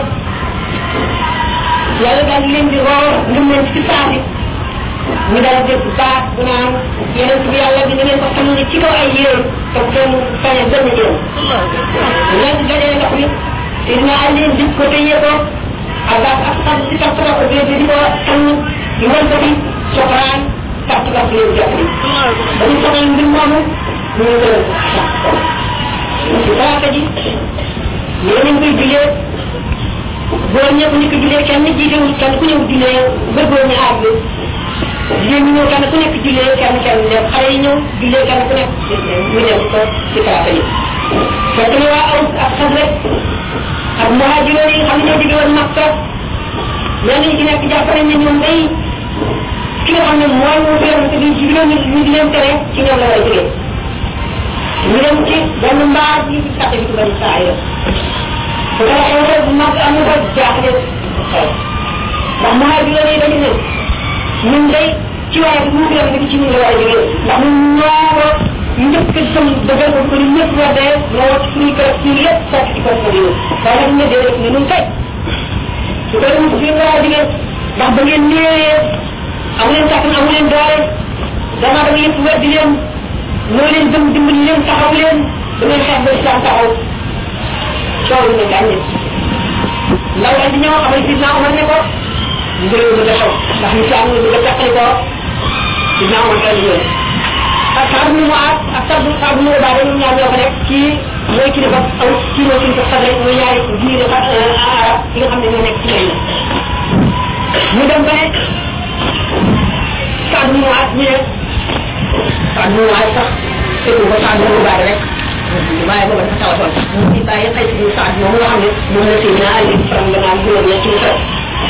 yàlla daal leen di roor ngëm leen ci saasi ñu daal di dégg baax bu naan yeneen bi yàlla bi ngeen ko sang ci kaw ay yéen te kenn sañe benn jëm leen di dajale ndox mi Sidna Ali di ko tëyee ko ak ak ak sax ci tax ko di di ko sang di wal ko di soxraan tax ci tax leen jot ni dañu soxal mbir moomu ñu ngi gërëm ci talaata ji yeneen koy julee góor ñëpp ñu ko julee kenn jiitewul kenn ku ñëw julee ba góor ñi àgg jigéen ñi ñëw kenn ku nekk julee kenn kenn dem xale yi ñëw julee kenn ku nekk ñu dem ko ci talaata ji fekk na waa aw ak xas rek ak muhajiroon yi nga xam ne ñoo jóge woon Makka ñenn ñi ci nekk jàpp nañ ne ñoom day ki nga xam ne mooy mu feeru te duñ ci juróom ñu di leen tere ci ñoom la war a jógee ñu dem ci benn mbaar yi ci sàtte bi bari saa yo bu ko xew xew bu mag am na fa jaaxle ndax muhajiroon yi dañu ne ñun day ci waaye bu mu feeru te ci ñun la war a jógee ndax ñun ñoo ko njëkk sam dëggal ko ko ni ñëpp waddee moo wacc suñu kër suñu lépp fekk ci kër Madina waaye nag ne déedéet ne nun kay su ko dem suñu war a jógee ndax ba ngeen néewee amu leen kàttan amu leen doole dama dama yëpp weddi leen moo leen gëm dimbali leen taxaw leen da ngeen xeex ba islam taxaw coow lu ne gàññe ndaw la di ñëw xamal sidna Omar ne ko mbir mi bëgg a xew ndax islam nga bëgg a teqali ko sidna Omar daal di ñëw ak Saad mu Muaad ak Saad Saad mu Ubaada ñoom ñaar ñoo fa nekk kii mooy kilifa aw kii mooy kilifa Saad rek mooy ñaari diine arab yi nga xam ne ñoo nekk ci lay ñu dem ba ne Saad mu Muaad ñu ne Saad mu Muaad sax fekku ko Saad mu Ubaada rek waaye booba dafa tawatoon mu ci bàyyi xëy si Saad moom nga xam ne moom la Seydina Ali faram la naan juróom ñetti mu xew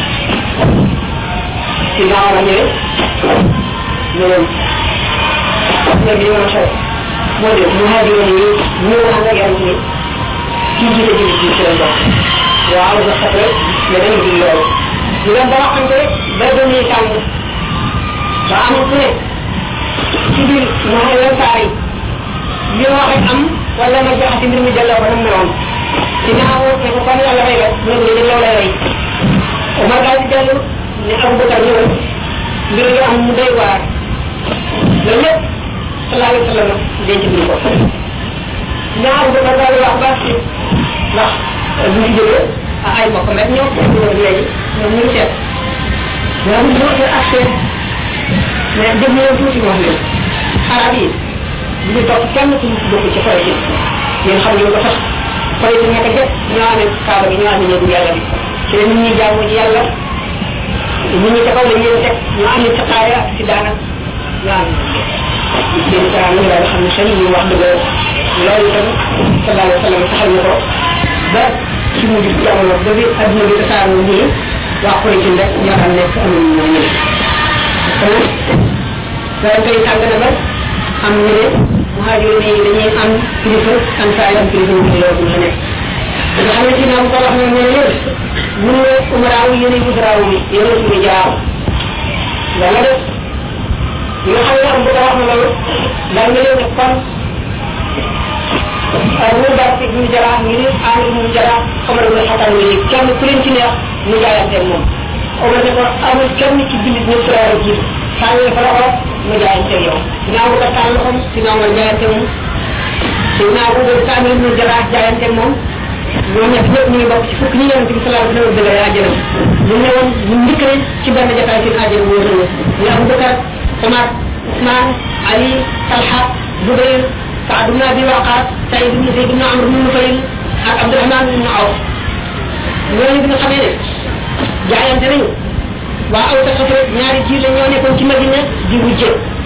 si naaw la ñëwee ñëwoon léegi yow xew moo de mu xaaj yoon yi ñëw ànd ak yàlla ni kii jiite jiite ci ci la bokk waaw nga xam rek ne dañu di loolu ñu dem ba waxante ba dañuy tàng ba am ku ne ci biir ma xam yow saa yi li ma wax am wala ma joxati mbir mi delloo ko nam meloon ci naaw ne ko kon yàlla rey la mu ne ko yow lay rey Omar daal di dellu ne Abu Bakar ñëwal mbir yi am mu doy waar loolu lépp sallallahu alayhi wa sallam denc bi ko ñaar bu ko daal wax baax ci ndax bu ñu jógee ay mbokk rek ñoo ko ñoo léegi ñoom ñu seet ñoom ñoo ko accès mais dem leen tuuti wax leen arab yi bu ñu topp kenn ku bokk ci xoy ci yéen xam ngeen ko sax xoy ci nekk jëpp ñoo amee kaaba gi ñoo amee ñëw yàlla bi ci la nit ñi jaamu ci yàlla nit ñi ca kaw la ñëw teg ñu am ci xaaya ak ci daana ñoo am seen dara ñu daal xam ne xel yi wax dëgg loolu itam sallallahu alayhi wa sallam saxal na ko ba ci mujj jamono ba bi adduna bi tasaaroo nii waa koy ci rek ñoo xam nekk amul ñoo ñëw kon loolu koy tàng na ba am ñu ne muhajir yi dañuy am kilifa ansaay am kilifa ñu loolu ñu nekk nga xam ne ci naam ko wax na ne leen mun ne umaraaw yéen yi udaraaw yi yéen a suñu jaaw yàlla def ñi nga xam ne am bu ko wax na loolu daal nga leen ne kon mu daal ci ñu jara ñu ni am mu jara xamal mu xatal ni kenn ku leen ci neex mu jaayante moom Omar ne ko amul kenn ci jullit ñu frère jiitu tàllal fa loxo mu jaayante yow ginnaaw bu ko tàll loxom si nga war jaayante moom si naa bu doon kaamil mu jaraat jaayante moom ñoo ñett ñëpp ñu ngi bokk ci fukk ñi yonent bi sallallahu alayhi wa sallam dëgg àjjana ñu ne woon ñu njëkk ne ci benn jotaay seen àjjana bu wóor ñu Abu Bakar Omar Ousmane Ali Talha Zubair Saad ibn Abi Waqas Saïd ibn Zayd ibn Amr ibn Nufayl ak Abdurahman ibn Awf ñooñu bi nga xamee ne jaayante nañu waa aw sa xasraj ñaari jiir la ñoo nekkoon ci Madina di wujje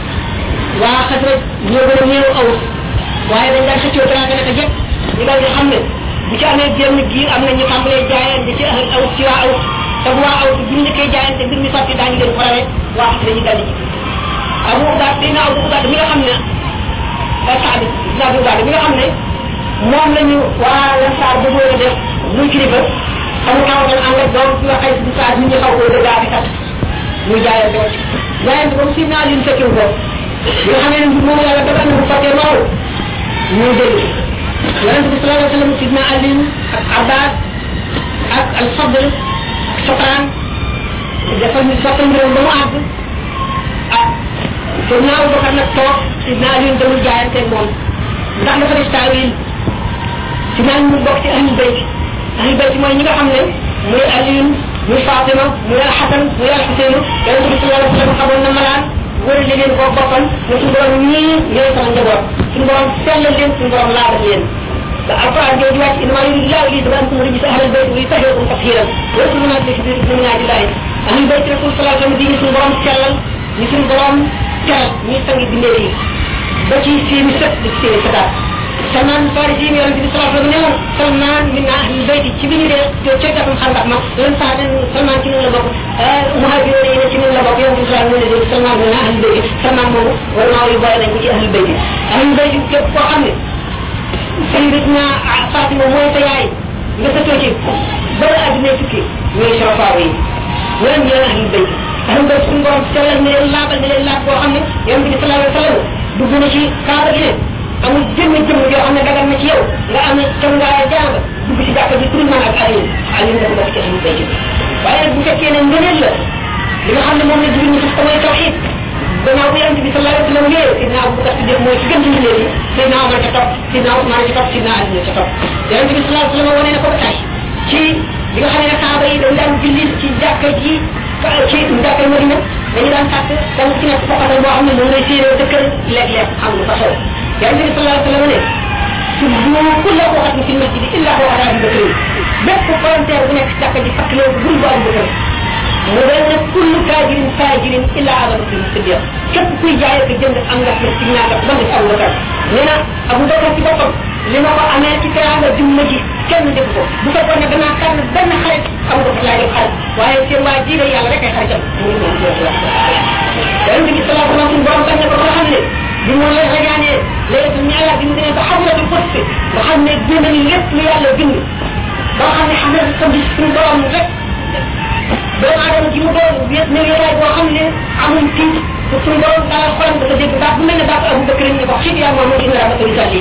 waa xasraj ñoo gën a néew aw waaye dañ daan xëccoo teraanga naka jekk ñu daal di xam ne bu ci amee génn giir am na ñu tàmbalee jaayante ci ahl aw ci waa aw te bu waa aw bu ñu nekkee jaayante mbir mi sotti daañu leen farale waa xasraj ñu daal di ci abu ubaad dina abu ubaad mi nga xam ne ba saad dina abu ubaad mi nga xam ne moom la ñu waa lansaar bu bëgg a def muy kilifa xamu tawatal ànd ak doom ci waxay bu saad nit ñi xaw koo dëgg ak kat muy jaayante wacc jaayante boobu si naa leen fekkiw ko bi nga xamee ne mbir moomu yàlla dafa na bu fekkee loolu ñu dellu yonente bi sallallahu alayhi wa sallam sidna alin ak abbas ak al fadl ak safran dafa ñu sottal mbiram ba mu àgg ah sidna abubakar nag toog sidna alin demul jaayante moom ndax dafa def taawil sidna alin mu bokk ci ahlul bayt ahlul bayt mooy ñi nga xam ne muy alin muy fatima muy al xasan muy al xuseynu yonente bi sallallahu alayhi wa sallam xamoon na malaan wërale leen koo boppam ne suñu borom ñii ñooy sama njaboot suñu borom sellal leen suñu borom laabal leen da alquran jooju wàcc inama yuridu llahu li yudbankum rijsa ahlal bayt wa yutahhirakum tathiran loolu naa ci biir min naadillahi ahlul bayt rasul sallallahu alayhi wa sallam di ñu suñu borom sellal ñu suñu borom teral ñuy sangi bindee yi ba ci seeni sët di ci seeni sëtaat salman farisi mi yonente bi sallallahu alayhi wa sallam ne woon salman min na ahlul bayt ci bi ñu dee te ca gafam xandax ma loolu sax den salman ci noonu la bokk muhajiroon yi ne ci noonu la bokk yonente bi sallallahu alayhi wa sallam salman min na ahlul bayt salman moomu war naa yu boole nañ ko ci ahlul bayt ahlul bayt képp koo xam ne sayyidatuna fatima mooy sa yaay nga sa too ci ba la adduna tukki ñooy sarafaaw yi ñoom ñooy ahlul bayt ahlul bayt suñu borom sellal ne leen laabal ne leen laab boo xam ne yonente bi sallallahu alayhi wa sallam dugg na ci kaaba gi ne amul jëmm jëmm yoo xam ne dagal na ci yow nga am cangaaya jàng dugg ci jàkka ji pour man ak Aliou Aliou dafa bokk ci ahlul bayt waaye nag bu fekkee ne ngëneel la li nga xam ne moom la jigéen ñi sax ko mooy tawxid gannaaw bu yonente bi sallallahu alayhi wa sallam ñëwee sidna Abu Bakar Siddiq mooy ci gën ci mbindeef yi sidna Omar ca topp sidna Ousmane ca topp sidna Ali ca topp yonente bi sallallahu alayhi wa sallam wane na ko ba tay ci li nga xam ne saaba yi dañ daan julli ci jàkka ji ci jàkka Madina dañu daan sàkk dama ci nekk foqatal boo xam ne moom lay séenee dëkkal léeg-léeg xam lu fa xew yonente bi sallallahu alayhi wa sallam ne subbu kulla waxatin fi masjidi illa waxata Abu Bakr bépp volontaire bu nekk ci jàkka ji fakk leen bul bu Abu Bakr mu doon ne kullu taajirin taajirin illa Abu Bakr Siddiq képp kuy jaay ak jënd am nga ci ci ñaata ba def Abu Bakr nee na Abu Bakr ci boppam li ma ko amee ci teraanga jumma ji kenn def ko bu fekkoon ne danaa tànn benn xarit Abu Bakr laa def xarit waaye seen waa ji de yàlla rek ay xaritam mu ngi moom yonente bi sallallahu alayhi wa sallam borom bañ na ko ba xam ne bi mu lay rañaanee léegi ñu yàlla bi mu demee ba xamulatul fotsi nga xam ne bind ni lépp lu yàlla bind ba xam ne xam ne sa bis suñu borom rek doomu aadama ji mu doon wéet ne wéetaay boo xam ne amul tiit pour suñu borom dalal xolam dafa dégg baat bu mel ne baat Abu Bakr ñu ko xit yaa moom moo dina rabata risali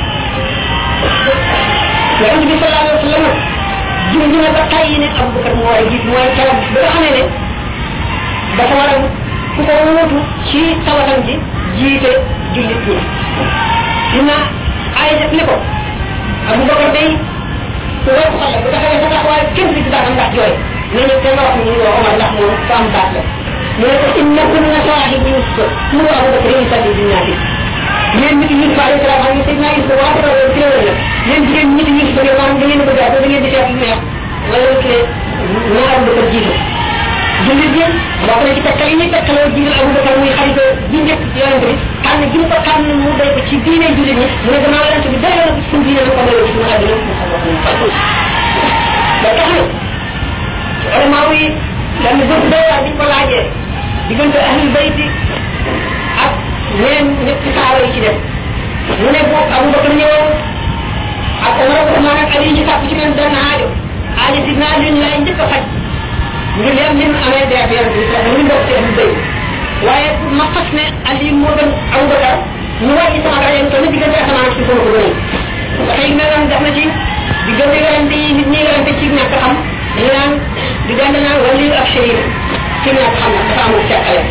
yonente bi sallallahu alayhi wa sallam junj na ba tàyyi ne Abu Bakr moo war a jiit mooy keroog ba nga xamee ne dafa war a ku ko wuutu ci tawatam ji jiite jullit ñi dina ay def ne ko Abu Bakr day ku war xol la bu taxawee sa taxawaay kenn fi daatam ndax jooy ne ñu te nga wax ñu woo Omar ndax moom ko am baat la mu ne ko inna kunna sawahib Yusuf mu ne Abu Bakr yi salli di ñaati yéen nit yi fa alayhi salaam xam ne Seydina Yusuf waa ko doon ci la la yéen jigéen nit yi fa maanaam da ngeen bëgg da ngeen di seet lu neex wala ci na Abu Bakr jiitu jullit yi bokk na ci tekkal yi ñuy tekkaloo jiital Abu Bakar muy xarit bi njëkk ci yonente bi tànn gi mu ko tànn mu doy ko ci diine jullit ñi mu ne gannaaw yonente bi doyoo na ko ci suñu diine na ko doyoo ci suñu àddina mu xam wax ñu ba tax na ulama yi lenn bés doyaa biñ ko laajee diggante ahlul bayti ak ñeneen ñett ci saaba yi ci def mu ne boobu Abu Bakar ñëwoon ak Omar ak Ousmane ak Ali ñu sàpp ci men benn aajo aajo si naa leen laay njëkk a faj ñu leen lim amee dee ak yonente bi sax ñu bokk ci ahlul bayt waaye ma fas ne Ali moo gën Abu Bakar ñu wàcc sama rajo yi tamit diggante asamaan si sama ko gënal dafay mel noonu def na ci diggante werante yi nit ñi werante ci ñàkk xam ñu naan diggante naan wali ak shérif ci ñàkk xam nag dafa amul seqale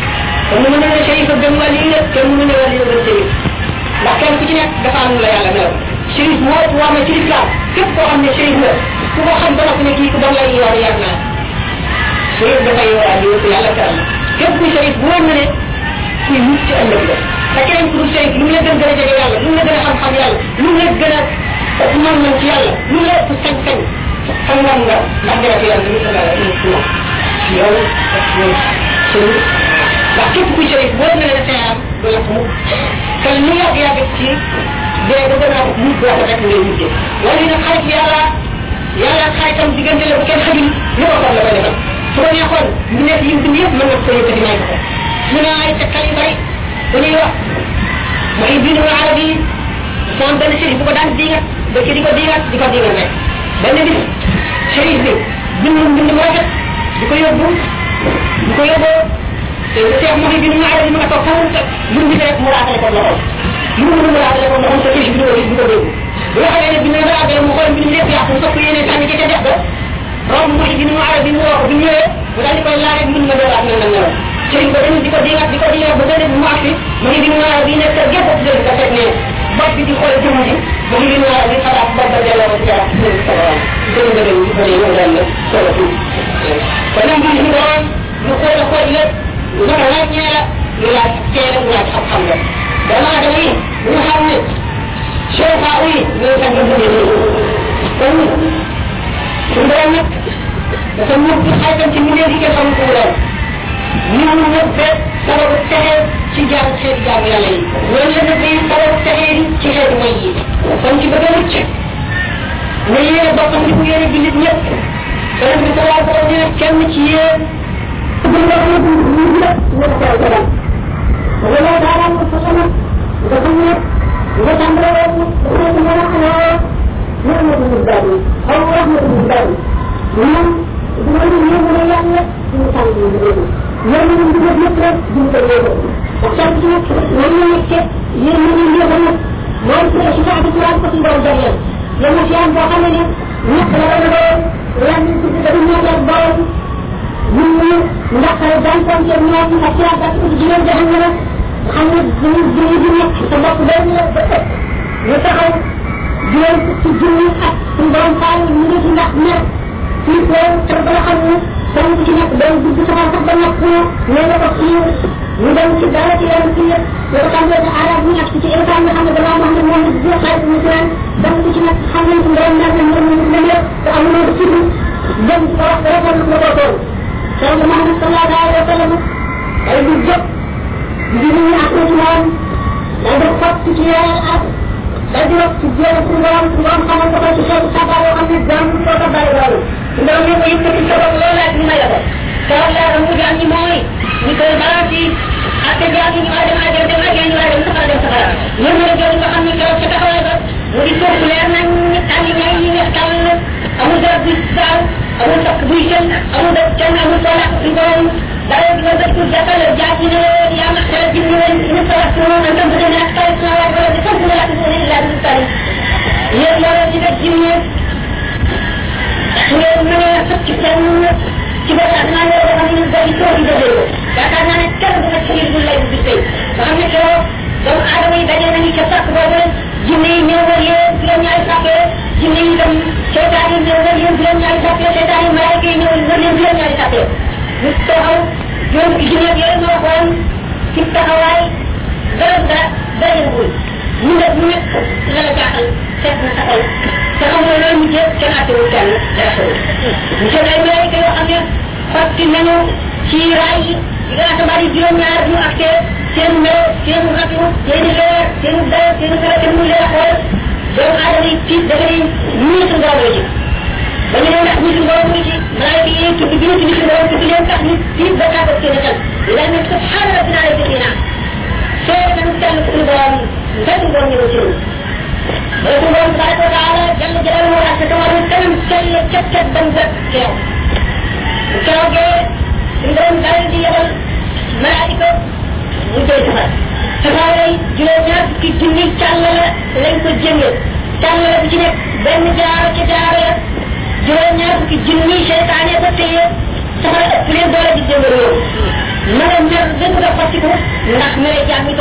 kon mu ne shérif gën wàlli yi kenn mu ne wàlli yi gën shérif ndax kenn ku ci nekk dafa am la yàlla mel shérif moo ëpp war na ci l'islam képp koo xam ne shérif la ku ko xam ba noppi ne kii ku bon lay yoon yar naa shérif dafay yoraat yi ko yàlla teral képp kuy shérif bu wóor na ne kuy mucc ci ëllëg la te keneen ku dul shérif lu mu la gën gën a jege yàlla lu mu la gën a xam-xam yàlla lu mu la gën a man man ci yàlla lu mu la ëpp sañ-sañ xam nga nga ndax dara ci yàlla lu ko dara ci moom yow shérif ndax képp kuy shérif wóor na ne sa am du la ko mukk te lu yàgg yàgg ci dee ba gën a mujj boo ko rek ngay mujjee wala nag xarit yàlla yàlla xaritam diggante la bu kenn xajul lu ko xam la ko defal su ko neexoon mu nekk yi bind yëpp mën na ko yëkkati may ko mu ne ay tekkal yu bari bu ñuy wax mooy bind mu arab yi moom benn shérif bu ko daan diingat ba ci di ko diingat di ko diingat rek benn bis shérif bi bind bind mu rafet di ko yóbbu di ko yóbboo te le cheikh mooy bind mu arab yi mu ne ko faw lu mu rek mu raatale ko loxo lu mu mu raatale ko loxo sa shérif bi di ko di ko dégg bu nga xamee ne bind na raatale mu xool bind lépp yàqu mu sopp yéene sànni ca ca def ba romb mooy bind mu arab yi mu woo ko bi ñëwee mu daal di koy laaj rek mbind ma dooraat na nam ñëwoon sëriñ ko dañu di ko diigat di ko diigat ba benn mu agsi mu ngi bind mu arab yi nekk kër gépp dégg ko teg ne bopp bi di xool jëmm ji mu ngi bind mu arab yi xalaat bopp ba delloo ko ci yaram dégg ko waaw dégg nga dégg ko dégg nga la solo fi kon nag mu ñu doon lu xool xool lépp naka laaj ñee la lu laaj teel a laaj xam-xam la dama adama yi bu nga xam ne cheikha yi ñooy sax nga bëgg kon su borom nag dafa ñëpp ci xaytam ci mbindeef yi kenn xamul ko doon ñu mu ñëpp be sababu texe ci jaam xeeti jaam yàlla yi loolu la nëbb yi sababu texe ci xeeti may yi kon ci bëgg a mucc na yéene boppam di ko yéene jullit ñëpp beneen bi salaa ko ne kenn ci yéen bu nga xam ne ñu ñëpp ñu ko ko dal wala daara mu sa sama nga xam ne nga tàmbale woon nga xam ne mën a xanaa rahmatu bari aw rahmatu bari ñoom bu ma ñu ñëw ne yàlla ñu tànn ñu ñu ñoom ñu ñu def lépp rek ñu ko yéego ak sant ci nag ñoom ñu nekk yéen ñu ñu yéego nag mooy ci ci sa ci ko ci ndaw jagleel yow na ci am boo xam ne ne ñett la dana doon lan ñu ci dañu ñëw ak borom ñun ñu ndax daan ko ci ñoom ak ci ak ci jigéen jaxam na xam ne ñu ñu di nekk sa bopp benn la ba ëpp ñu taxaw juróom ci junni ak suñu borom xaal ñu ngi ci ndax mer ci ko te ba nga xam ne kenn ku ci nekk doon dugg sama sax ba nekk na nee na ko xiir ñu dem ci dara ci yenn ci yëpp yoo ko tàmbalee ci arab ñu ak ci état nga xam ne damaa wax ne moom la dugg xarit ñu ci naan dem ku ci nekk xam nañ ci borom mer na ñu ñu dem yëpp te am na ci dem ci ko wax rek na ko tool Sayyid Muhammad sallallahu alayhi wa sallam ay du jëpp di ñu ak ci moom da def fat ci yeneen ak da di wax ci jéem ci borom ci borom xamal ko ci xeetu sabar yoo xam ne jaam ko ko bari loolu ndaw ne ko yëkkati sa bopp loolu ak ñu may la ko kawal laa mu jaam ñi mooy ñu koy balance yi ak te jaam ñi ñu war a dem àjjana dem àjjana ñu war a dem safara dem safara ñoom ñoo jooju nga xam ne keroog ca taxawaay ba mu di suuf leer nañ ñu tànn ñay yi nga tàll amul garab buy saaw amul takk buy sën amul def kenn amul soo lakk suñ borom dara di nga def pour jàppale jaam ñi ne yaa ma xel ji ñu leen ñu sa wax moom am tam bëgg ak xarit sama waay wala di sant la ak suñu illa di tari yéen loolu di def ji ñu su ngeen mënee fëkk ci seen ci ba tax naa yoo xam ne day soo di dëgër ko yaakaar naa ne kenn du nekk ci biir bu lay bi tey nga xam ne keroog doomu aadama yi daje nañu ca sàkk boobu jinne yi ñëw wër yéen juróom ñaari sàppee jinne yi dem seytaan yi ñëw wër yéen juróom ñaari sàppee seytaan yi malaaka yi ñëw wër leen juróom ñaari sàppee ñu taxaw juróom ci jinne yooyu ma waxoon ci taxawaay dara dara dara yëngul ñu def ñu nekk la la jaaxal seet na sa xol te xam nga loolu mujjee kenn attewul kenn dara xewul ñu seen ay malaaka yoo xam ne xotti nañu ci raay yi yi nga asamaan yi juróom-ñaar ñu accès seen melo seen ratu seen leer seen dayo seen kala kenn mu leen xool doomu aadama yi tiit dafa ne ñii suñu borom la ci ba ñu ne ndax ñi suñu borom ngi ci malaaka yi tudd bi ñu tudd suñu borom tudd leen tax ñu tiit ba tàggat seen xel ila ne subhana rabbina lay dëkkina seet nañu kenn suñu borom benn borom ñëw ci ba suñu borom tabaraka wa taala jalla jalaluhu ak sa wàllu kanam sell cet cet ban ba keew keroogee suñu borom dal di yebal malaayika mu jël safar safara yi juróom ñaar fukki junni càllala lañ ko jëngee càllala bi ci nekk benn jaaro ca jaaro ya juróom ñaar fukki junni seytaane ko téye safara ëpp leen doole di jëngal yow ma nga mer gën nga xotti ko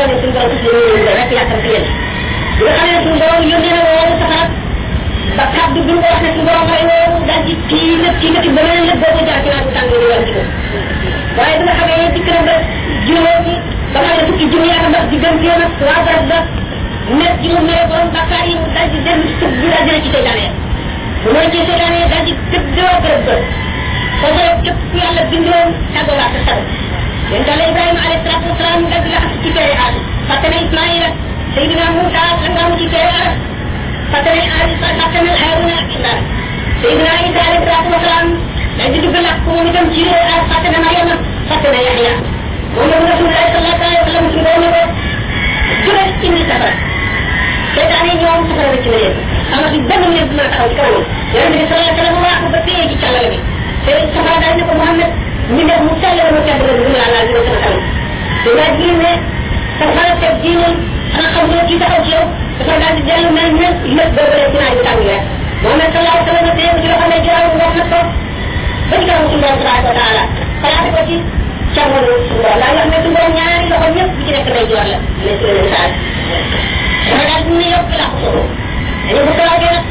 ne suñu borom ci ñu ñu rek yaakaar ci leen bi nga xam ne suñu borom yónnee na woowu safara ba kàddu bi nga wax ne suñu borom lay woowu daal di kii nag kii nag ba mel lépp boobu jaar ci naaj bu tàng ñu war ci ko waaye bi nga xamee ne dikk na ba juróomi ba nga xam ne fukki junni ak ndox digganteem ak waa barab ba nekk ji mu mere borom bakkaar yi mu daal di dem sëb bi daal dina ci seytaane bu mooy ci seytaane daal di tëddoo barab ba foofu rek képp ku yàlla bindoon tàggoowaat sa sago yéen daal Ibrahima alayhi salaatu wasalaam daal di laxas ci feere aas fàtte na Ismaïla Seydina Moussa la nga ci feere aas fàtte na aas fàtte na Haruna ak Imran Seydina Isa alayhi salaatu wasalaam daal di dugg làkk moom itam ci aas fàtte na Mariama fàtte na Yaxya moom la Rasulullah sallallahu alayhi wa sallam ci doon ne ko jural indi safara seetaane ñoom safara la ci la yëg amatu benn nit mën a taxaw ci kanamam yonente bi sallallahu alayhi wa sallam waaxu ba téye ci càllale bi te safara daal ne ko Muhammad ñu def mu sell la mu tedd la dugg laa laal dina sama kanam te laaj bi ne safara teg diinam xanaa xam nga kii taxaw ci yow dafa daal di dellu mel ne lépp boobu rek ci naaj bi tàng rek Muhammad sallallahu alayhi wa sallam téye ko ci loxo ne jëral wax na ko ba ci kanam suñu borom tabaraka wa taala xalaate ko ci càmmoñu suñu borom daal wax ne suñu borom ñaari loxo ñëpp bu ci nekk day joor la ne ci leen saal dafa daal di ne yokk laa ko solo dañu bu soobee nag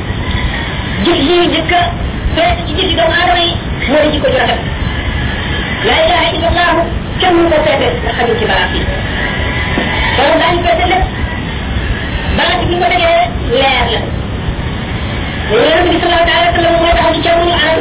jëf yi njëkk a feet ci jëfi doomu aadama yi moo di jikko ju rafet la ilaha illa allahu kenn mu ko feete nga xajul ci baraat yi loolu daañu feete lépp baraat bi ko tegee leer la yonente bi sallallahu alayhi wa sallam moo taxaw ci càmmoñu arab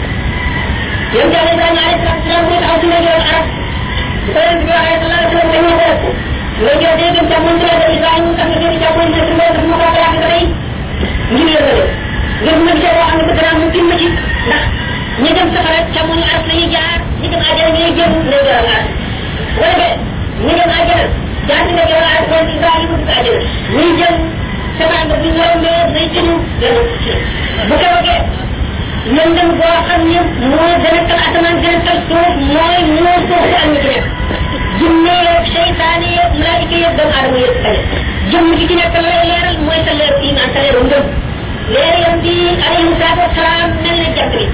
yonente yàlla ibrahima alayhi salatu wasalam moo taxaw ci ndeyjoor arab bu ko yonente bi waxee sallallahu alayhi wa sallam dañoo ko nga jox day gëm càmmoñ ci la ibrahima xam nga gën càmmoñ ci la dafa ma ko xalaat ba tey ngir yëngale ngir ma gisee boo xam ne bëgg naa mu tim ma ci ndax ñi dem safara càmmoñu arab la ñuy jaar ñi dem àjjana ñuy jëm ndeyjoor arab wala de ñi dem àjjana jaar ci ndeyjoor arab kon ibrahima dugg àjjana ñuy jëm safara ba bu ñu rombee day tinu yàlla bu ko waxee lëndëm boo xam ne moo gën a tal asamaan gën a tal suuf mooy moo suuf si ak ñi ci nekk jinne yeeg seytaane yeeg malaayika yeeg doomu aadama yeeg tane jëmm gi ci nekk lay leeral mooy sa leeru iman sa leeru ngëm leeram bi alayhi salaatu wasalaam mel ne jant bi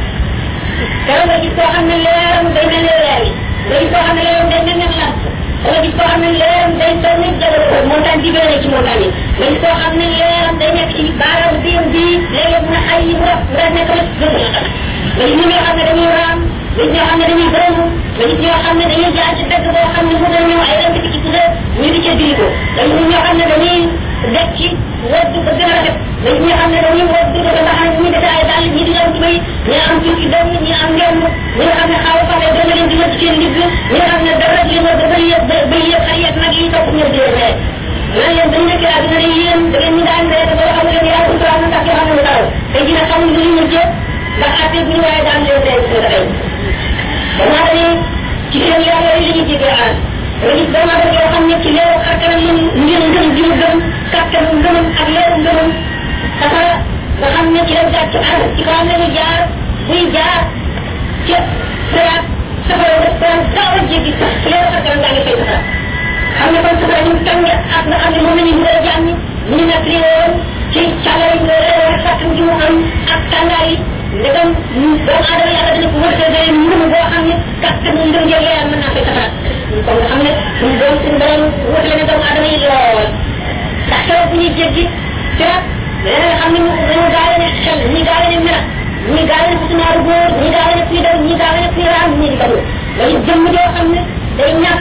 dara nga gis koo xam ne leeram day mel ne leer yi nga gis koo xam ne leeram day mel ne lamp nga gis koo xam ne leeram day toll ni jabal ko montagne bi gën a ci montagne yi nga gis koo xam ne leeram day nekk ci baaraam biam bi léeg-léeg mu ne xay yi mu raf mu raf nekk la gën la xam nga gis ñoo xam ne dañuy raam nga gis ñoo xam ne dañuy gërëm nga gis ñoo xam ne dañuy jaar ci dëgg boo xam ne mu gën ñëw ay rënd ci pusa ñu di ca diri ko nga gis ñoo xam ne dañuy def ci wodd ba gën a rafet nga gis ñoo xam ne dañuy wodd ba nga xam ne ñi def ay dàll ñi di am tubay ñi am ci ci dënn ñi am ngemb ñi nga xam ne xaaw fa ne dama leen di wëdd seen ndigg ñi nga xam ne dara di leen wëdd ba yëpp ba yëpp xar yeeg nag yi topp ñëw di leen ree nan leen dañ nekk àdduna ne yéen da ngeen ñu daan ree ba xam leen yàlla sutura na tax yoo xam ne mu taw tey ji nag xamul lu ñu mujjee ndax atte bu ñu waaye daan leen ree ci nga tey dama dañuy ci seen yoon yooyu la ñuy jégee aan nga gis doomu aadama yoo xam ne ci leeru xar kanam ñun ngir ngëm gi mu gëm kàttanu ngëmam ak leeru ngëmam safara nga xam ne ci la jaar ci arab ci kawam la ñu jaar buy jaar ca siraat safara daf daan gaaw a jéggi sax ci leeru xar kanam daa ngi fay safara xam ne kon safara ñu tàng ak nga xam ne moom la ñuy mën a jàmm ñu nekk li woon ci càllare yi leer sàkkam gi mu am ak tàngaay yi ndegam doomu aadama yàlla dana ko wërsëgee ngëm boo xam ne kàttanu ngëm jëg leer mën naa fay safara kon nga xam ne suñu doom suñu borom wutale na doomu aadama yi lool ndax keroog bu ñuy jéggi siraat leneen nga xam ne dañu gaawee ne xel ñi gaawee ne melax ñi gaawee ne fusinaaru góor ñi gaawee ne kuy daw ñi gaawee ne kuy raam ñi di balu dañu jëmm joo xam ne day ñàkk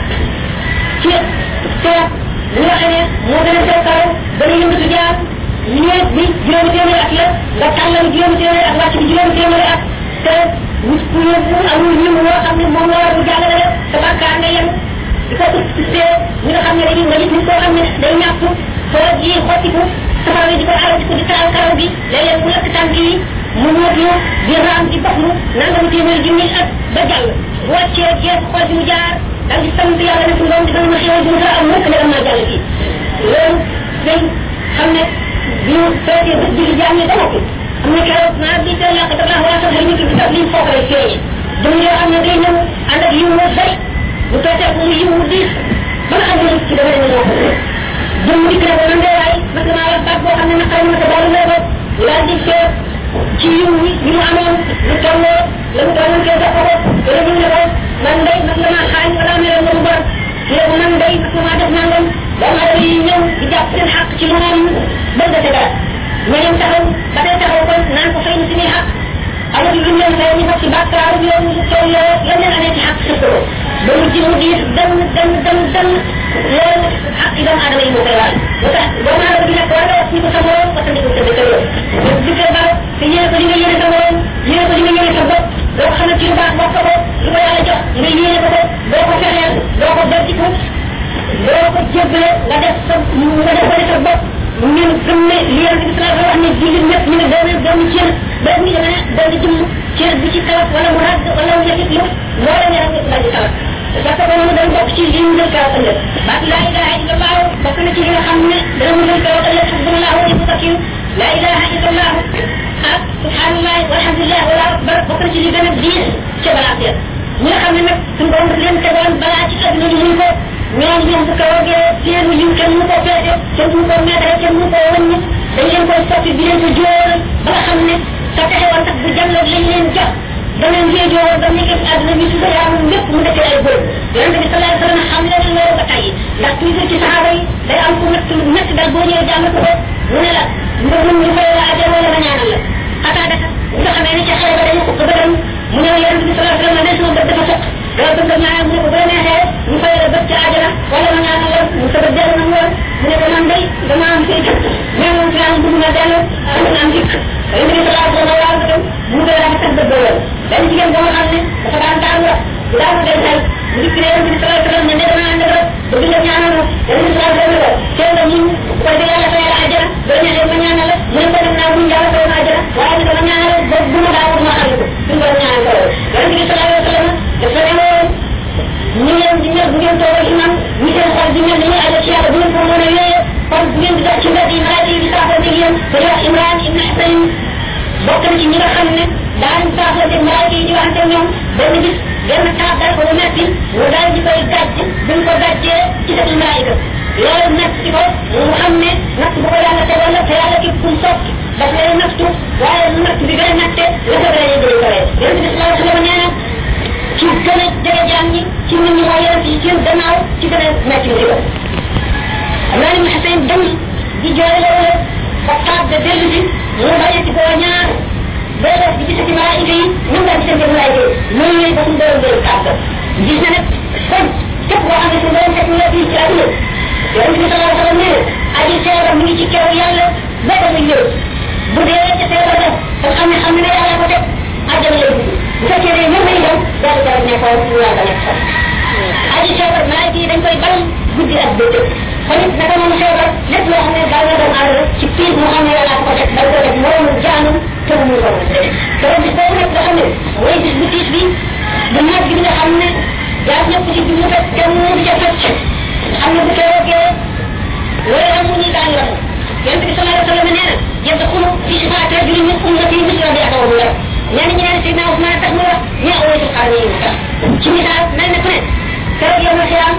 ci siraat ñi nga xam ne moo gën a sew kaw gën a yëngatu jaar ñeet bi juróomi téeméeri at la nga tàllal juróomi téeméeri at wàcc bi juróomi téeméeri at te nit ku yóbbu amul ñim woo xam ne moom la war a jàllale rek sa bàkkaar nga yem di ko see ñi nga xam ne dañuy nga gis nit koo xam ne day ñàpp soo ji xottiku safara di ko aral di ko di taal karaw bi léeg-léeg mu lakk tànk yi mu wóotlu di raam di baxlu nangam téeméeri junni at ba jàll bu wàccee jeex xool bi mu jaar dal di sant yàlla ne suñu doom dina ma xéwal bi mu am mukk ne am naa jàll fii loolu day xam ne bi ñu fekkee bés bi di jaam ne dama ko am na keroog maa bi te yàq dafa waa sax ñu ci daf liñ foofu rek feeñe jëm yoo xam ne day ñëw ànd ak yiw wu bari bu fekkee mu yiw wu diis ba nga xam ne ci dama leen ñoo ko jëm dikk na ko man de waay mas damaa wax baat boo xam ne naqari ma ko baalu loo ko laa di seet ci yiw wi yi mu amoon lu tolloo la mu doonoon kee jox ko ko wala ñu ne ko man day mas damaa xaañ wala meloon na mu bon ñu ne ko man day mas damaa def nangam jàpp seen xaq ci moom bëgg sa dara ñeneen taxaw ba tey taxaw kon naan ko fay na suñuy xaq amul lu leen fay ñu fab ci bàkkaaru yoon tool yoo lan leen amee ci xaq sa ko ba mu ji mu diis dem dem dem dem loolu xaq yi doomu aadama yi moo koy waral lu tax doomu aadama bi nag war nga wax ni ko sa morom parce que ko sa dëkkandoo di ko baax te yéene ko li nga yéene sa morom yéene ko li nga yéene sa bopp doo ko xamal ci lu baax wax ko ko lu ko yàlla jox nga yéene ko ko doo ko fexeel doo ko bertiku doo ko jébbale nga def sa nga def ko sa bopp ngeen gëm ne li yàlla bi sallallahu wax ne jullit ñëpp ñu ne doomu doomu cër doomu ñu dama ne doomu jëmm cër bu ci kawat wala mu ràgg wala mu yëkkit lu moo la ñaram dal di kawat parce que moom dañ bokk ci li mu jël kawat ëllëg baat la ilaha illallah bokk na ci li nga xam ne dana mu jël kawat ëllëg subhanallah wa mutakin la ilaha illallah ak subhanallah walhamdulillah wala akbar bokk na ci li gën a diis ca balaa seet ñi nga xam ne nag suñu borom daf leen tegoon balaa ci àdduna ñu mun ko ñoom ñoom bu ko wagee seen liw kenn mu ko peese kenn mu ko meetare kenn mu ko wàññi dañ leen koy soppi di leen ko jóoral ba nga xam ne sa pexe woon sax bu jàlloog lañ leen jox da leen jee jóoral ba nekkee ci àdduna bi su ko yaamul lépp mu defee ay góor yonente bi sallallahu alayhi wasallam xam leen loolu ba tey ndax toujours ci saxaaba yi day am ku natt natt dal boo ñëwee jàmm ko mu ne la nga mun ñu fay la ajal wala ma ñaanal la xataa daka bi nga xamee ne ca xale ba dañu ko bëggoon mu ne yonente bi sallallahu alayhi wasallam ne sama bët dafa sëq dama bëgg a ñaanal mu ne ko bu la neexee ñu fay la bët ca àjjana wala ma ñaanal la mu sa bët dellu na mu woon mu ne ko man day dama am fii mais moom fi am bëgg na dellu am na am dikk yonente bi sallallahu alayhi wasallam waaw dem mu ngi daal sax bët ba woon benn jigéen boo xam ne dafa daan daan la bu daan dem xel mu dikk ne yonente bi sallallahu alayhi wasallam ne ne dama ànd ak bëgg nga ñaanal ma yonente bi sallallahu alayhi wasallam ko teel nga muñ bu ko defee yàlla fay la àjjana boo neexee ma ñaanal la mu ne ko dem naa muñ yàlla fay ma àjjana waaye ne dama ñaanal ba bu ma daawul ma xam ko suñu borom ñaanal ko yonente bi sallallahu alayhi wasallam dafa ne woon ñu leen di ñëw bu ngeen toog imam ñu seen xol di mel ni ñuy aja ci yàlla bu ngeen ko mën a wéyee kon bu ngeen di dox ci mbedd yi malaaka yi di saafoo dégg yéen ku ñuy wax imran ibn husayn bokk na ci ñi nga xam ne daan saafoo dégg malaaka yi di waxante ñoom benn bis benn taab dal ko bu metti mu daal di koy gàjj bi mu ko gàjjee ci sa malaayika loolu metti ko mu xam ne natt bu ko yàlla tegoon la te yàlla ki kum sopp daf lay nattu waaye natt bi gën a natte la ko gën a yëgale ko rek yonente bi sallallahu alayhi wa sallam nee na ci gën a jege jaam ñi ci nit ñi mooy yonent yi seen gannaaw ci gën a metti ci ko xam naa ni mu xasee dem di jooy loolu ba taab de dellu si mu bañe ci koo ñaar boo def di gisati malaayika yi nam nga gisante malaayika yi loolu yooyu ba suñu borom jël taab gis na nag kon képp koo xam ne suñu borom fekk la fii ci àdduna yonent bi sallallahu alayhi wa sallam nee aji seera mu ngi ci kew yàlla ba ba muy ñëw bu dee ca seera ba te xam ne xam ne ne yàlla ko teg àjjana lay dugg bu fekkee ne ñoom lañ dem daal di ne ko ñu yàlla nekk fa aji feebar malaayika yi dañ koy balam guddi ak bëccëg kon it naka moom feebar lépp loo xam ne daal na doomu aadama ci piir mu xam ne yàlla ko teg dañ ko def moroomu jaanum te mu mun ko mën te bis boobu nag nga xam ne mooy bis bu tiis bi bu mag bi nga xam ne yaa ñëpp ci jublu fekk te mu di ca fecc xam ne bu keroogee loolu am mu ñuy daañu ram yonent bi sallallahu alayhi wa sallam nee na yadxulu fi shifaati rajulin min ummati misla bi atawu la ñenn ñi naan Seydina Ousmane tax mu wax ñu awaytul xaar yi mu tax ci misaal mel ne ku ne keroog yow ma xiyaam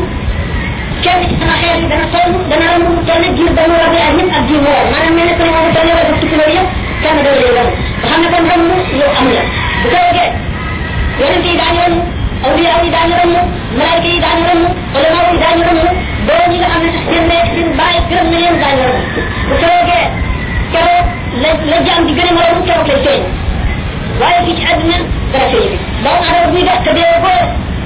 kenn ci sama xeet yi dana toll dana ramb mu toll jiir ba mu rabbi ak ñëpp ak jiir mu war maanaam mel ne ku ne moom toll wala tukki loolu yëpp kenn doo lay ram nga xam ne kon ramb yow am la bu keroogee yonent yi daañu ramm awliya yi daañu ramm malaayika yi daañu ramm ulama yi daañu ramm doo ñi nga xam ne sax seen ndey seen baay gërëm na leen daañu ramm bu keroogee keroog la la jaam di gën a moromu keroog lay feeñ waaye fii ci àdduna dara feeñ bi doomu adama buy def te dee góor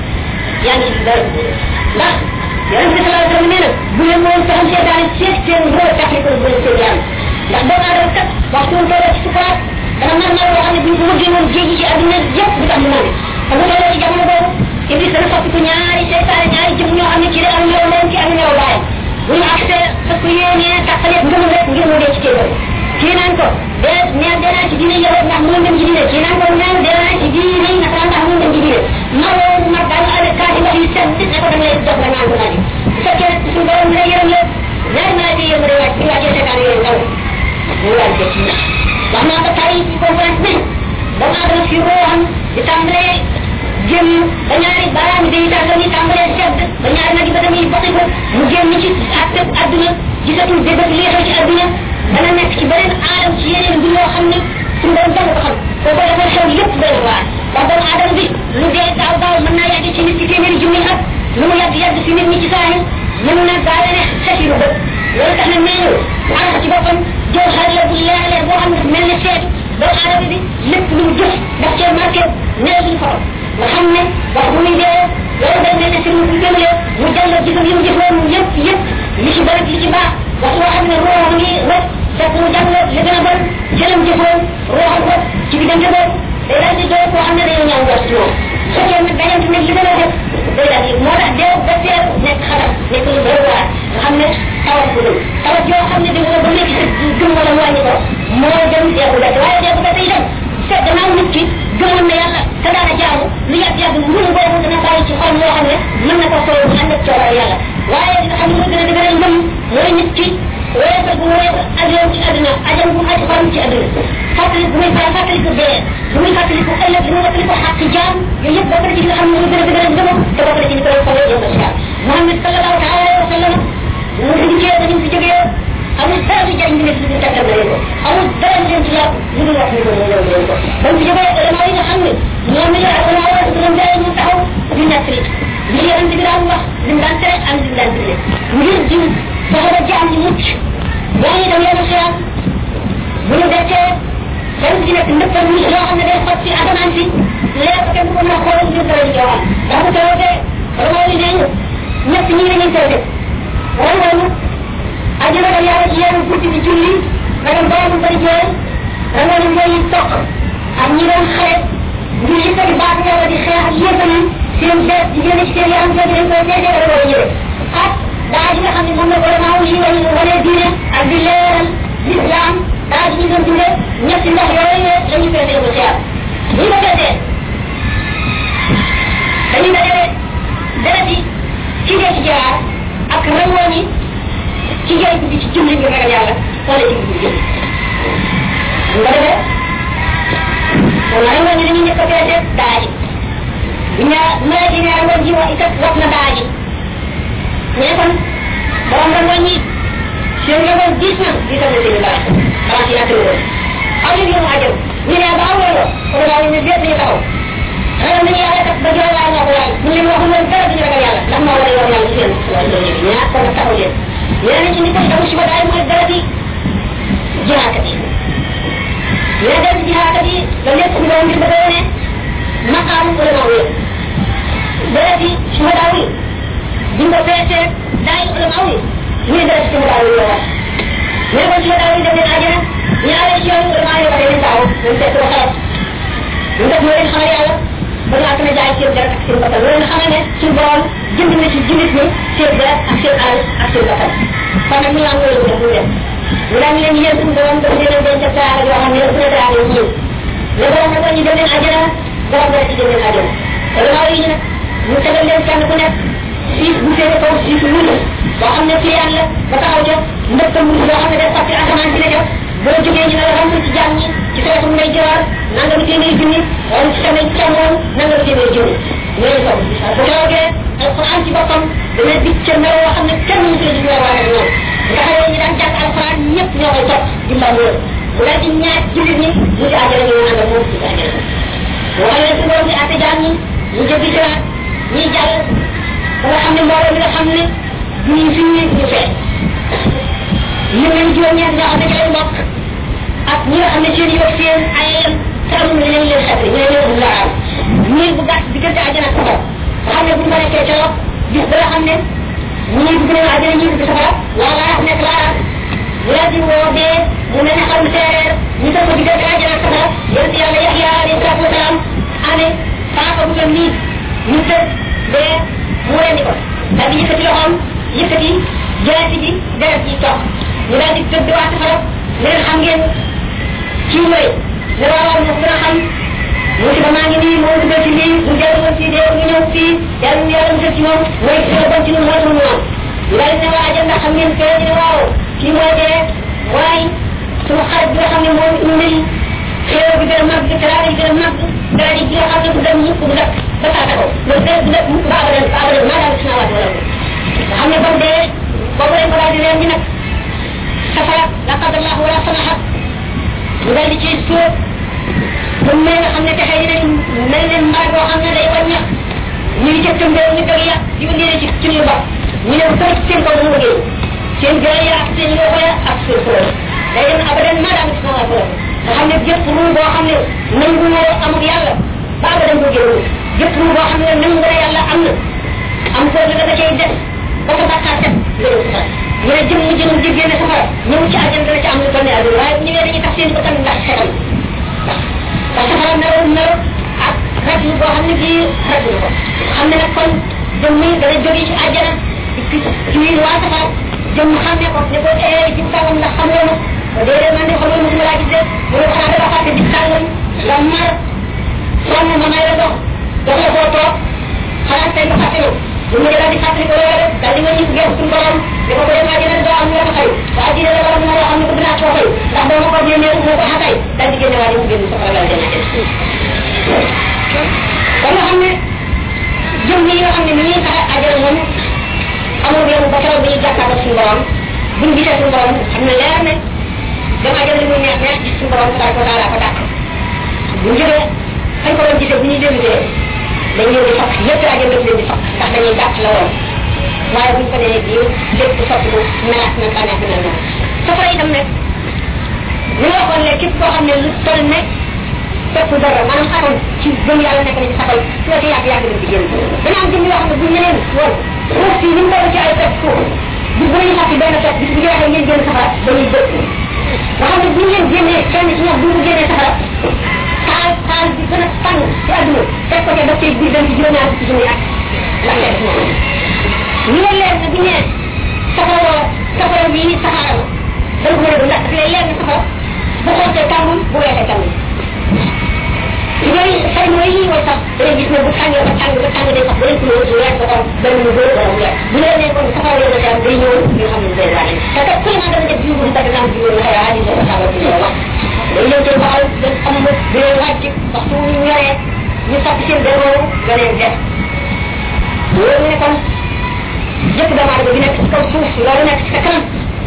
yaa ngi ci dara ndax yonente bi sallallahu alayhi wasallam nee na bu leen woon saxam seetaan seet seen góor tax ko bu seen yaam ndax doomu adama kat waxtu mu tolloo ci sukuraat dana nar nar loo xam ne bu ñu ko wëggee woon jéegi ci àdduna yëpp du tax mu naan te bu tolloo ci jamono boobu iblis dana soppi ko ñaari seytaane ñaari jëm ñoo xam ne ci day am ñëw leen ci am ñëw baayam bu ñu accès fas ko yéenee tàqaleeg ngëm rek ngir mu dee ci téeméer kii naan ko de neel dee naa ci diine yahud ndax mu dem ci diine kii naan ko neel dee naa ci diine nasaraan ndax mu dem ci diine ma loolu ma daal avec kaati ndox yu set ne ko dama lay jox la naan ko naan bu fekkee suñu borom dina yërëm la ñaari maa di yërëm rek ñu wàccee seetaan yooyu ndaw ñu wàcce ci ndax wax naa ko tay ci conférence bi doomu aadama fi ko am di tàmbalee jëm ba ñaari baaraam yi day tàggal ni tàmbalee sedd ba ñaari nag yi ba tamit bokki ko mu génn ci àtte àdduna gisatul déggat li xew ci àdduna dana nekk ci beneen aadam ci yeneen bi yoo xam ne suñu borom dong ko xam koo ko defal xew yëpp doy waar ndax doomu aadama bi lu dee daaw daaw mën naa yàgg ci nit ci téeméeri junni at lu mu yàgg yàgg ci nit ñi ci saahir mën na gaale ne xesiru bët loolu tax na nee li ci bëri li ci baax wax loo xam ne roo ngi rek fekk mu jàng li gën a bon jëlam jëfoon roo ko ci diggante boobu day daal di doon koo xam ne dañoo ñaaw njort ci moom su fekkee nag dañante nag li gën a def day daal di moo tax deew ba teel nekk xatam nekk lu doy waar nga xam ne tawat ko dul tawat yoo xam ne dafa ba nekk sa gëm wala mu wàññi ko moo dem deebu bett waaye deebu bett itam fekk gannaaw nit ki gëmoon na yàlla te daana jaamu lu yàgg yàgg mënu boobu dana bàyyi ci xol yoo xam ne mën na ko sooy bu ànd ak coobare yàlla waaye li nga xam ne moo gën a dëgëral ngëm mooy nit ki weesal bu weesal ajoom ci àdduna ajam bu aj xolam ci àdduna fàttali bu muy faa fàttali ko dee bu muy fàttali ko ëllëg bu muy fàttali ko xàq jaam yooyu yëpp bokk na ci li nga xam ne moo gën a dëgëral ngëmam te bokk na ci li koy xoloo yëpp la Muhammad sallallahu taala alayhi wa sallam mu fi dikkee dañu fi jógee amul dara lu jariñ nekk lu tàggal na leen ko amul dara lu leen ci yàpp lu dul wax ni ko ñëw leen ko ba mu fi jógee ulama yi nga xam ne ñoom la ulama war a gërëm jaay ñu taxaw di nekk li li yonent bi daan wax li mu daan tere ak li mu daan digle ngir jiw fexe ba jaam ci mucc yaa ngi dem yenn xiyam bu ñu deccee kenn ci nekk ndëppal ni loo xam ne day xot ci asamaan si leer ko kenn du ko mën a xool ngir dara di jawaan ndax bu tawatee ulama yi nee ñu ñett ñii dañuy taw def wala loolu àjjana dem yàlla ci yenn guddi di julli ragal boobu bari jooy ragal mooy toq ak ñi doon xare ngir yëkkati baat yàlla di xeex ak yéefal yi seen bees di génn ci seen yaram jooju dañ koy seetee wala wala ñëwee ak daa ji nga xam ne moom la vraiment wu yi wane wane diine ak di leeral l'islam daa ji ñu doon dundee ñetti ndox yooyu la ñu feetee ko seer bu ñu ko feetee dañuy dajale deret yi ci dee ci jaar ak rangoon yi ci jaay guddi ci julli ngir ragal yàlla wala ci guddi jëm nga defee kon rangoon yi dañuy njëkk a feete daa ji bu ñaa mala ji ne rangoon ji wax itam wax na daa ji mais kon borom rangoon yi seen rangoon diis na diisal na seen i baax balaa ci yàq woon aw ñu yoonu ajal ñu ne ba awoo ko daal ñu bépp ñu taxaw ragal nañu yàlla kat ba joxe laa ñoo ko waay ñu leen waxul woon dara duñu ragal yàlla ndax moo war a yor yàlla ci seen ñaar kon nag taxaw leen yeneen ci ni koy damu suba daay mooy dara di jihaakat yi yeneen dara di jihaakat yi da lépp ñu doon ngir bëgg a wane maqaam ulama wi dara di suba daaw yi di nga feesee daay ulama wi muy dara ci suba daaw yi la wax mais kon suba daaw yi dem leen àjjana ñaaree ci yoon ulama yi wax leen daaw dañ fekk ba xalat ñu def moo leen xamal yàlla ba nga xam ne jaay seen dara ak seen bakkan loolu xamal ne suñu borom jënd na ci jullit ñi seen dara ak seen alal ak seen bakkan kon nag ñu am loolu def ñu def ñu daan leen yéen suñu borom daf leen denc ak daara yoo xam ne bu ne daara yi ñëw le borom nag ñu dem leen àjjana borom dara ci dem leen àjjana te gannaaw yi ñu nag ñu tegal leen kenn ku nekk siis bu féete kaw siis wulu boo xam ne ci yàlla ba taxaw ca ndëkkal wulu boo xam ne day fàtte asamaan ci la jot boo jógee ñu ne la xam ci jàmm ñi ci sa wetu ngay jëwaar nanga mi téeméeri junni wala ci sa càmmoon nanga mi téeméeri junni ñooñu kaw bu toogee alquran ci boppam dana dig ca melo yoo xam ne kenn mu ci la waa ñoom nga xam ne ñu daan jàng alquran ñëpp ñoo koy topp di mbam loolu mu daal di ñaaj jullit ñi mu di àjjana ñu nanga moom ci àjjana wala leen su borom di àtte jaam ñi ñu jëggi siraat ñuy jàll ba nga xam ne mbooloo mi nga xam ne duñu fii ñu fee ñu leen juróom-ñeent ñoo xam ne ci lañ bokk ak ñi nga xam ne seen yow seen ay yam te amul leen leen xetri ñu leen leen laa am ñii bu gàtt diggante àjjana ak safara nga xam ne bu ñu ma nekkee ca lopp gis ba nga xam ne ñii dugg nañu àjjana ñii dugg safara laa laa nekk laa ñu daal di woo dee mu mel ne xam séeréer ñu teg ko diggante àjjana ak safara yonent yàlla yaxya alayhi salaatu wasalaam amee paaka bu mel nii ñu tëj dee mu rendi ko daal di yëkkati loxoom yëkkati jaasi ji deret ji toog ñu daal di tëdd waa safara leen xam ngeen kii mooy ne waaw ne gën a xam musiba maa ngi nii moo dugal ci lii mu dellu woon fii dee ñu ñëw fii yàlla ñu yàlla musal ci moom mooy ci bon ci ñun moo tax mu am ñu daal ne waa ajal ndax xam ngeen kee ñu ne waaw kii mooy dee waaye suma xarit bi nga xam ne moom indil xéew bi gën a màgg teraanga yi gën a màgg dara ji nga xam ne bu dem mukk bu dakk ba saata ko loolu dee du nekk mukk ba abadan ba abadan maa daal sina waat wala nga xam ne bam dee boobu lañ ko daal di leen di nag safara la qadallah wala samahat mu daal di ciy suuf bu mel nga xam ne texe yi dañ mel ne mbaar boo xam ne day wàññeex ñu ngi jëkkam réew ñu dëgg yàq di ko liire ci ci ñu bopp ñu ne ko ci seen kaw mu liggéey seen gëy ya ak seen loxo ya ak seen xuloo day dem abadan maa daal ci sama xuloo nga xam ne jëpp ruu boo xam ne nangu woo amul yàlla ba abadan bu génn jëpp ruu boo xam ne nangu na yàlla am na am ko la da cay des ba ko bàkkaar set nga dem safara mu jëloon di génne safara ñëw ci àjjana dana ci am lu toll ne àdduna waaye bu ñëwee dañuy tax seen bakkan ndax xetam ndax ndax safara melo melo ak rek lu boo xam ne bii rek lu ko xam ne nag kon jëm mi dana jóge ci àjjana ci ci biir waa safara jëm xam ne ko ne ko eh ci sàngam ndax xam nga ma déedéet man de xam nga mosuma laa gis de mu ne ko xanaa dafa fàtte ci sàngam nga mar sonn ma may la dox dox la koo toog xalaat tey nga fàtte ñëw bu mu daal di fàttali ko loolu daal di nga ñu gëstu suñu borom ne ko ko dem àjjana doo am nga ko xëy waa ji dana borom moo xam ne ko dinaa koo xëy ndax doo ma ko génnee mu ko xatay daal di génne waa ji mu génn safara daal dem àjjana kon nga xam ne jëm yi nga xam ne ni ñuy tax àjjana moom amul yoon ba keroog bi ñu jàkkaarloo suñu borom buñ gisee suñu borom xam ne leer ne dem àjjana li muy neex neex gis suñu borom tabaraka wa taala ko dàq buñ jógee fañ ko doon gisee bu ñuy dellusee dañ leen di fakk yëpp àjjana daf leen di fakk ndax dañuy gàtt la woon waaye buñ ko nee bii lépp soppiku melaat na bànneex bi mel noonu safara itam nag li nga waxoon ne képp koo xam ne lu toll ne fekk dara maanaam atom ci gëm yàlla nekk na ci saxal su ci yàgg yàgg dañ ci génn dana am jëm yoo xam ne buñ ñeneen woon suuf si ni mu toll ci ay fekk suuf bis bu ñu xatti benn fekk bis bu jeexee ngeen génn safara dañuy dëkk nga xam ne buñ leen génnee kenn ci ñoom buñ ko génnee safara taal taal bi gën a tàng ci àdduna fekk ko ca daf cay biir dem ci juróom ñaar ci junni at la ngay def moom ñu leen leer na bu ñee safara safara bii saxaara la dañ ko mën a du ndax daf lay leer na safara bu xootee tàngul bu weexee tàngul yooyu xëy na yooyu mooy sax da ngay gis ne bu tàngee ba tàng ba tàng day sax beneen couleur bu weex ba xam benn mu góor wala mu weex bu leen nee kon safara yow da day ñëw ñu xam ne day waane te kat ku dama def jiw bu dagg naan jiw na xëy na ko xamal ci wax day leen koy waxal dañ xam nga di leen wàcc waxtu ñu ñoree ñu sapp seen démoo nga leen def loolu ne kon jëkk doomu aadama bi nekk ci kaw suuf loolu nekk ci sa kanam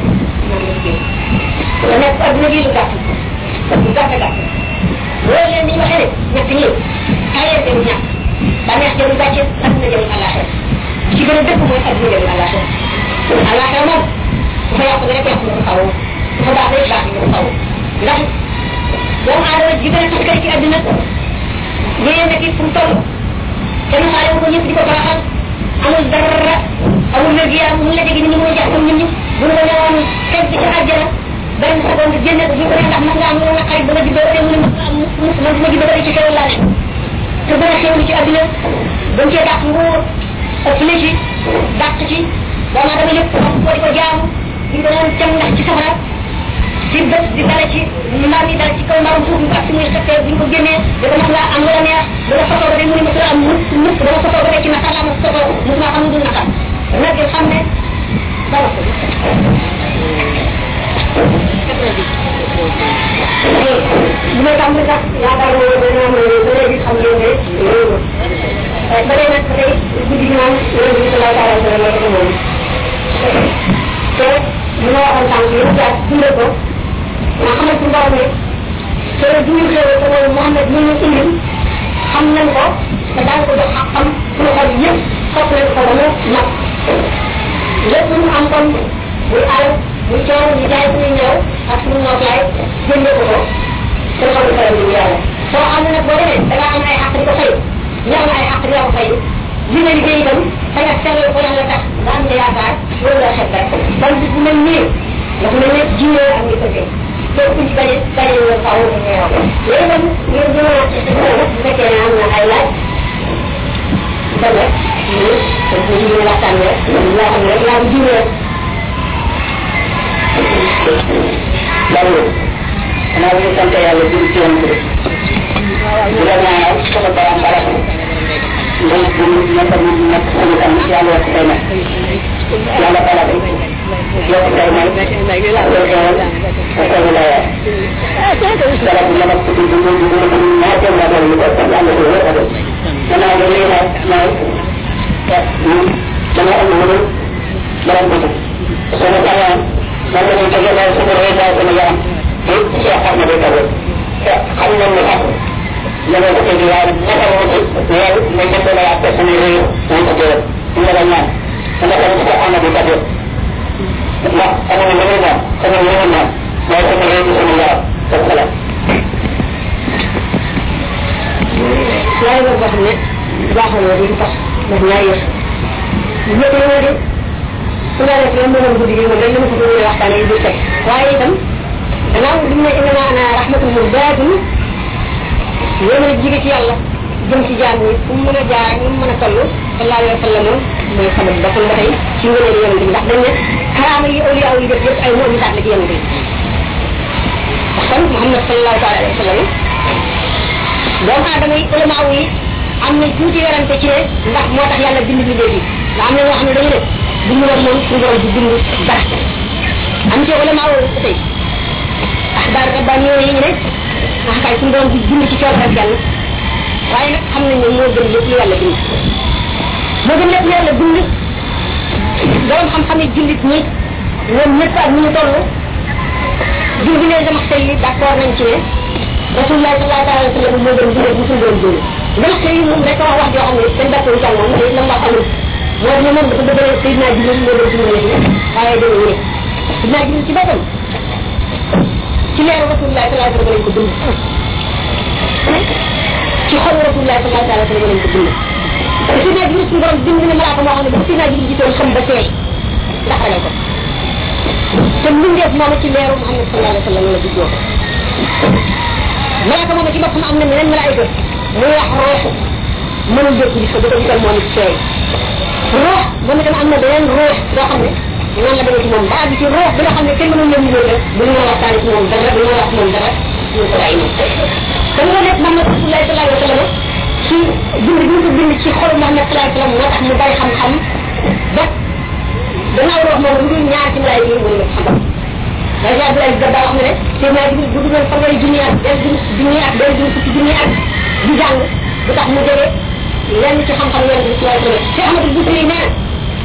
nga nekk adduna gi lu gàtt lu gàtt gàtt loolu leen ni ñu waxee ne ñett ñi tayee dem ñàkk bànneex jëmu gàcce adduna jëmu àllaaxira ci gën a dëkk mooy adduna jëmu àllaaxira àllaaxira moom bu fa yàqu rek yàqu na ko xaw bu fa baax rek baax na ko xaw ndax doomu aadama ji gën a taskare ci adduna yéen nekk fu mu toll kenn xaale ko ñëpp di ko baaxal amul dara amul wér gi yaram mun la jege ni muy jax comme nit ñi bu ñu ko ñëwoon xeet bi ci àjjana benn seconde génne ko bu ko ndax mën nga am lu naqari ba nga juddoo te mu ne mus man ma juddoo ci xewal laa ne te gën a xewlu ci àdduna dañ cee dàq nguur ëpp la ci dàq ci doomu aadama yëpp xam ko di ko jaamu di ko doon tem ndax ci safara di bët di dale ci mbaam yi dale ci kaw mbaam suuf ak muy xëttee buñ ko génnee da ko mën nga am la neex da nga sotoo ba de mu ne mësul am mus mus dama sotoo ba de ci naqar laa ma sotoo mus maa xam du naqar nag xam ne dara ko bu may tàmbali sax yaakaar naa ne dana am ba léegi xam ngeen ne loolu ba tey nag tey guddi gi moom yonent bi sallallahu alayhi wa sallam ko moom te li ma waxoon sànq yëpp jaar dundal ko maa xamal suñu borom ne te duñu xéewal te mooy Mouhamed ñu ñu indil xam nañ ko te daan ko jox xam suñu xol yëpp sopp nañ ko ba mu mat lépp lu am kon muy àll muy coow ñu jaay suñuy ñëw ak suñu nootaay jënde ko ko te xam nga faral di yàlla soo xam ne nag boo demee da ngaa am ay xàq di ko fay ñu am ay xàq di ko fay li nga liggéey itam da nga sellal ko yàlla tax nga am nga yaakaar loolu la xet rek ban bis bu mel nii dafa mel ne jiwee ak ngi tëddee te kuñ ci gañe gañe ñu faaw ñu ñëw léegi kon ngeen gën a bu fekkee ne am na ay laaj kon rek ñu dañ ko jiwee waxtaan rek loo xam ne rek laa jiwee Lalu, kenapa kita sampai yang lebih ujian itu? Bukannya kalau barang-barang dan kemudian kemudian kemudian mesti ada kesana. Yang apa lagi? Dia kesana. Apa wilayah? Kalau kita nak pergi dulu dulu dulu macam mana kita tak ada dulu ada. Mana ada wilayah? Mana? Mana ada dulu? Dalam itu. Sama saya lalu menjaga dari sumber daya penegak itu siapa mereka itu kami melihat yang kejadian apa itu yang menjadi apa sendiri untuk itu tindakannya kenapa kita anak kita itu nah kami menerima kami menerima bahwa sendiri itu semua tersalah laay boo xam ne baaxoon na di tax daf ñaari yëf bu jëkk na di su la def rek la moomoon guddi gi moom rek la ma ko bëggoon waxtaane yi du teg waaye itam gannaaw bi mu ne innama ana rahmatul muhdaatun yéen a jige ci yàlla jëm ci jaam yi fu mu mën a jaar ñu mën a toll sallallahu alayhi wa sallam mooy sabab ba kon ba tey ci ngëneel yonent bi ndax dañ ne karaama yi awliya yi def yëpp ay mu'jizaat la ci yonent bi ndax kon Muhammad sallallahu taala alayhi wa sallam doomu aadama yi ulama yi am na tuuti werante ci ne ndax moo tax yàlla bind bi léegi ndax am na ñoo xam ne dañu ne bu ñu woon moom suñu borom du bind dara am ci ulama yi tey axbaar rabbaani yooyu ñu ne ndax kay suñu borom du bind ci coono ak yàlla waaye nag xam nañ ne moo gën lépp lu yàlla bind moo gën lépp lu yàlla bind borom xam-xam yi jullit ñi ñoom ñëpp ak ñu ñu toll jur bi ne dama xëy yi d'accord nañ ci ne rasulullah sallallahu alayhi wa sallam moo gën bind bu suñu doon bind dama xëy yi moom rek wax wax joo xam ne kenn d'accord ci moom te lam wax amul moo ne moom dafa bëgg Seydina Jibril moo doon bind la waaye dañu ne Seydina Jibril ci boppam ci leeru rasulullah sallallahu alayhi wa sallam lañ ko bind ci xol rasulullah sallallahu alayhi wa sallam lañ ko bind te Seydina Jibril suñu borom bind na malaaka moo xam ne bu Seydina Jibril gisoon xam ba seey ndax ragal ko te mbindeef moom ci leeru Muhammad sallallahu alayhi wa sallam la juddoo malaaka moom ci boppam am na meneen malaayka muy wax ruux mënul dégg gis ko da ko gisal moom it seey ruux moom itam am na beneen ruux boo xam ne noonu la demee ci moom ba àgg ci ruux bi nga xam ne kenn mënul leen ñëw rek bu ñu waxtaane ci moom dara bu ñu wax moom dara ñu ko bàyyi moom kon loolu lépp Muhammad sallallahu alayhi wa sallam ci bind bi ñu ko bind ci xolu Muhammad sallallahu alayhi wa sallam moo tax mu bari xam-xam ba gannaaw ruux moom lu dul ñaar ci malaayka yi mënu la xam waaye Abdou Aziz Dabba wax na ne Seydina Jibril bu dugoon fanweeri junni at benn junni at benn junni fukki junni at di jàng bu tax mu jóge lenn ci xam-xam yonente bi sallallahu alayhi wa sallam Cheikh Ahmadou Boussiri nee na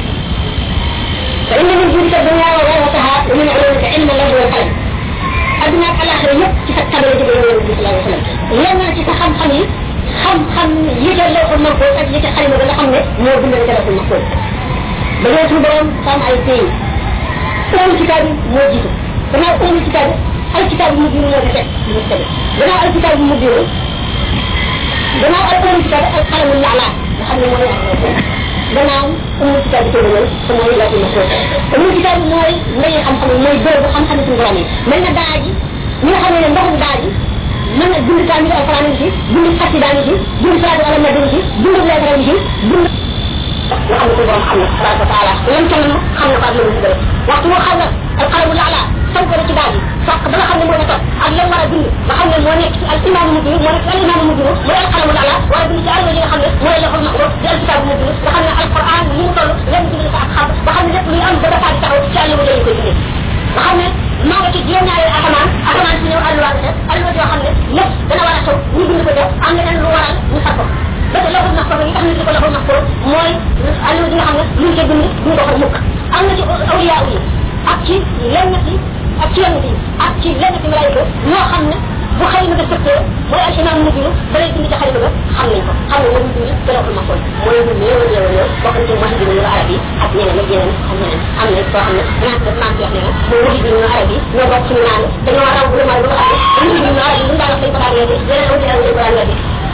fa inna min juudika dunya wa ghayataha wa min ulumika ilma lahu wal qalam adduna ak alaxira yëpp ci sa tabale jóge yonente bi sallallahu alayhi wa sallam lenn ci sa xam-xam yi xam-xam yi ca lawxul mahfuz ak yi ca xalima ba nga xam ne moo bindal ca lawxul mahfuz dañoo suñu borom am ay pays ulul kitaab yi moo jiitu gannaaw ulul kitaab al kitaab mu diinu moo ci teg mu teg gannaaw al kitaab mu diinu gannaaw al ulul kitaab al xalamu laala nga xam ne mooy gannaaw ulul kitaab bi tëdd te mooy la ma ko ulul kitaab mooy ndey xam-xam mooy bërëbu xam-xam suñu borom yi mel na daa ji ñi nga xam ne ndoxum daa ji mën na bind kaamil alquran ngi ci bind xasida ngi ci bind salaatu ala nabi ngi ci bind leetara ngi ci bind nga xam ne suñu borom xam na tabaraka wa taala lam toll xam na ko ak la mu ci bëri waxtu moo xam na alqalamu laala sanko ci daal yi fàq ba nga xam ne moo ca topp ak lan war a bind nga xam ne moo nekk ci al imaamu mujj moo nekk ci al imaamu mujj mooy alqalamu laala war a bind ci alwa yi nga xam ne mooy lexul maxro di al kitaabu mujj nga xam ne alquran ni mu toll lenn ci bind ko ak xam nga xam ne lépp luy am ba dafa di taxaw ci àll wu lañu koy bindee nga xam ne maa nga ci juróom-ñaari asamaan asamaan si ñëw àlluwaat def àlluwa yoo xam ne lépp dana war a xew ñu bind ko def am leneen lu waral ñu far ko ba te loxul nax ko yi tax ñu di ko loxul nax ko mooy àlluwa gi nga xam ne luñ ca bind duñ ko xar mukk am na ci awliya yi ak ci lenn ci ak ci yenn yi ak ci lenn ci malaayika ñoo xam ne bu xëy na nga sëppee mooy al imam mujj ba lay bind ci xarit ba xam nañ ko xam nañ ñu bind ci loxul maxool mooy lu néew a néew a néew bokk na ci wax bi ñu arab yi ak ñeneen ak yeneen ak ñeneen am na koo xam ne naan def naan ci wax ne na mooy wax bi ñu arab yi ñoo bokk suñu naan dañoo raw bu demal ba nga xam ne ñu ñu arab yi ñu daan wax dañ ko daan weddi yeneen aw yeneen dañ ko daan weddi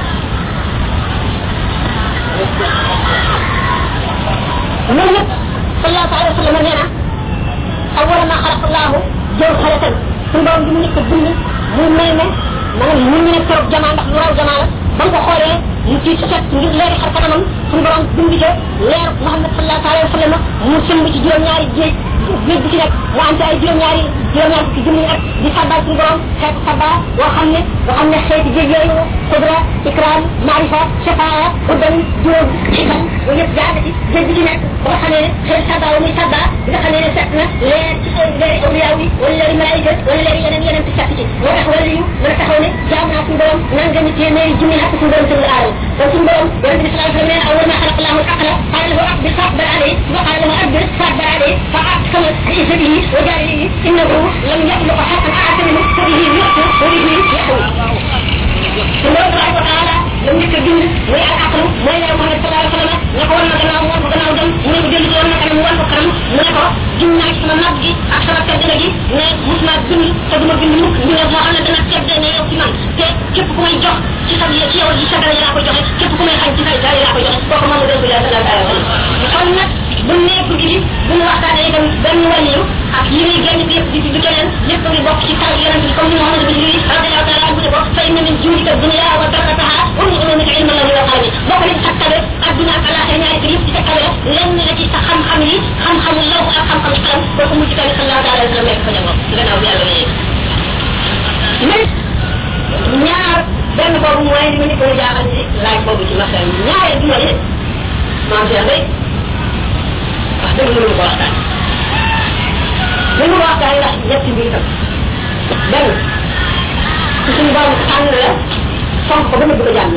loolu yëpp sallallahu alayhi wa sallam nee na awwala ma xalaqa allahu jawharatan suñu borom bi mu nekk bind mu mel ne maanaam mu ñu ne toog jamaa ndax lu raw jamaa la ba nga ko xoolee mu ci set ngir leeri xar kanamam suñu borom bind ca leer Muhammad sallallahu alayhi wa sallam mu sëmb ci juróom-ñaari géej géej bi ci nekk mu am ci ay juróom-ñaari juróom-ñaari ci junni at di sabbal suñu borom xeetu sabba boo xam ne nga xam ne xeeti géej yooyu qudra ikram maarifa shafaa huddan jóob xikam yooyu yëpp jaar na ci géej bi ci nekk ba nga xamee ne xeeti sabba wa muy sabba bi nga xamee ne fekk na leer ci leeri awliyaa yi wala leeri malaayika wala leeri yeneen yeneen ci fekk ci moo tax wala yu mën a taxaw ne jaam naa suñu borom nangami téeméeri junni xaq suñu borom tëgg aadama kon suñu borom yonente bi sallallahu alayhi wa sallam nee awal ma xalaq allahu al aqla qala lahu aqbir faqbal alayhi wa qala lahu aqbir faqbal alayhi fa aqsama bi izzatihi wa jalalihi innahu lam yakhluq haqqan a'ata minhu fa bihi yu'tu wa bihi yahwi suñu borom tabaraka wa taala lam njëkk a bind muy al aqlu mooy leer Muhammad sallallahu alayhi wa sallam ne ko wan na gannaaw wan ko gannaaw dem mu ne ko dellu wan na kanam wan ko kanam mu ne ko giñ naa ci sama mag gi ak sama tedd nga gi ne mus naa bind te duma bind mukk mbindeef moo xam ne dana tedd ne yow ci man te képp ku may jox ci sa ci yow ci sa dara laa koy joxe képp ku may xañ ci sa dara laa koy joxe kooku moom la dëgg yàlla sallallahu alayhi wa sallam kon nag bu nekk gi bu ñu waxtaanee itam benn wàllu ak yi muy génn bi yëpp di tudd keneen lépp ngi bokk ci taw yonent bi comme ni Muhammad bin Yunus radiallahu taala anhu ne ko fa inna min juudika dunya wa barakataha wa min ulumika ilma allahi wa qalbi bokk nañ sa tabe adduna ak alaxira ñaari kër yëpp ci sa tabe la lenn la ci sa xam-xam yi xam-xamu law ak xam-xamu xalam kooku mu ci tabi sallallahu taala wa sallam nekk fa jamono ci gannaaw bi yàlla mayee mais ñaar benn boobu mooy li ma ni ko jaaxal ci laaj boobu ci masal ñaareel bi ma ne maam Cheikh day wax dëgg mënu ko waxtaan mënu ko waxtaan ndax ñetti mbir tam benn ci suñu borom tànn la fonk ko ba nëbb ko jàmm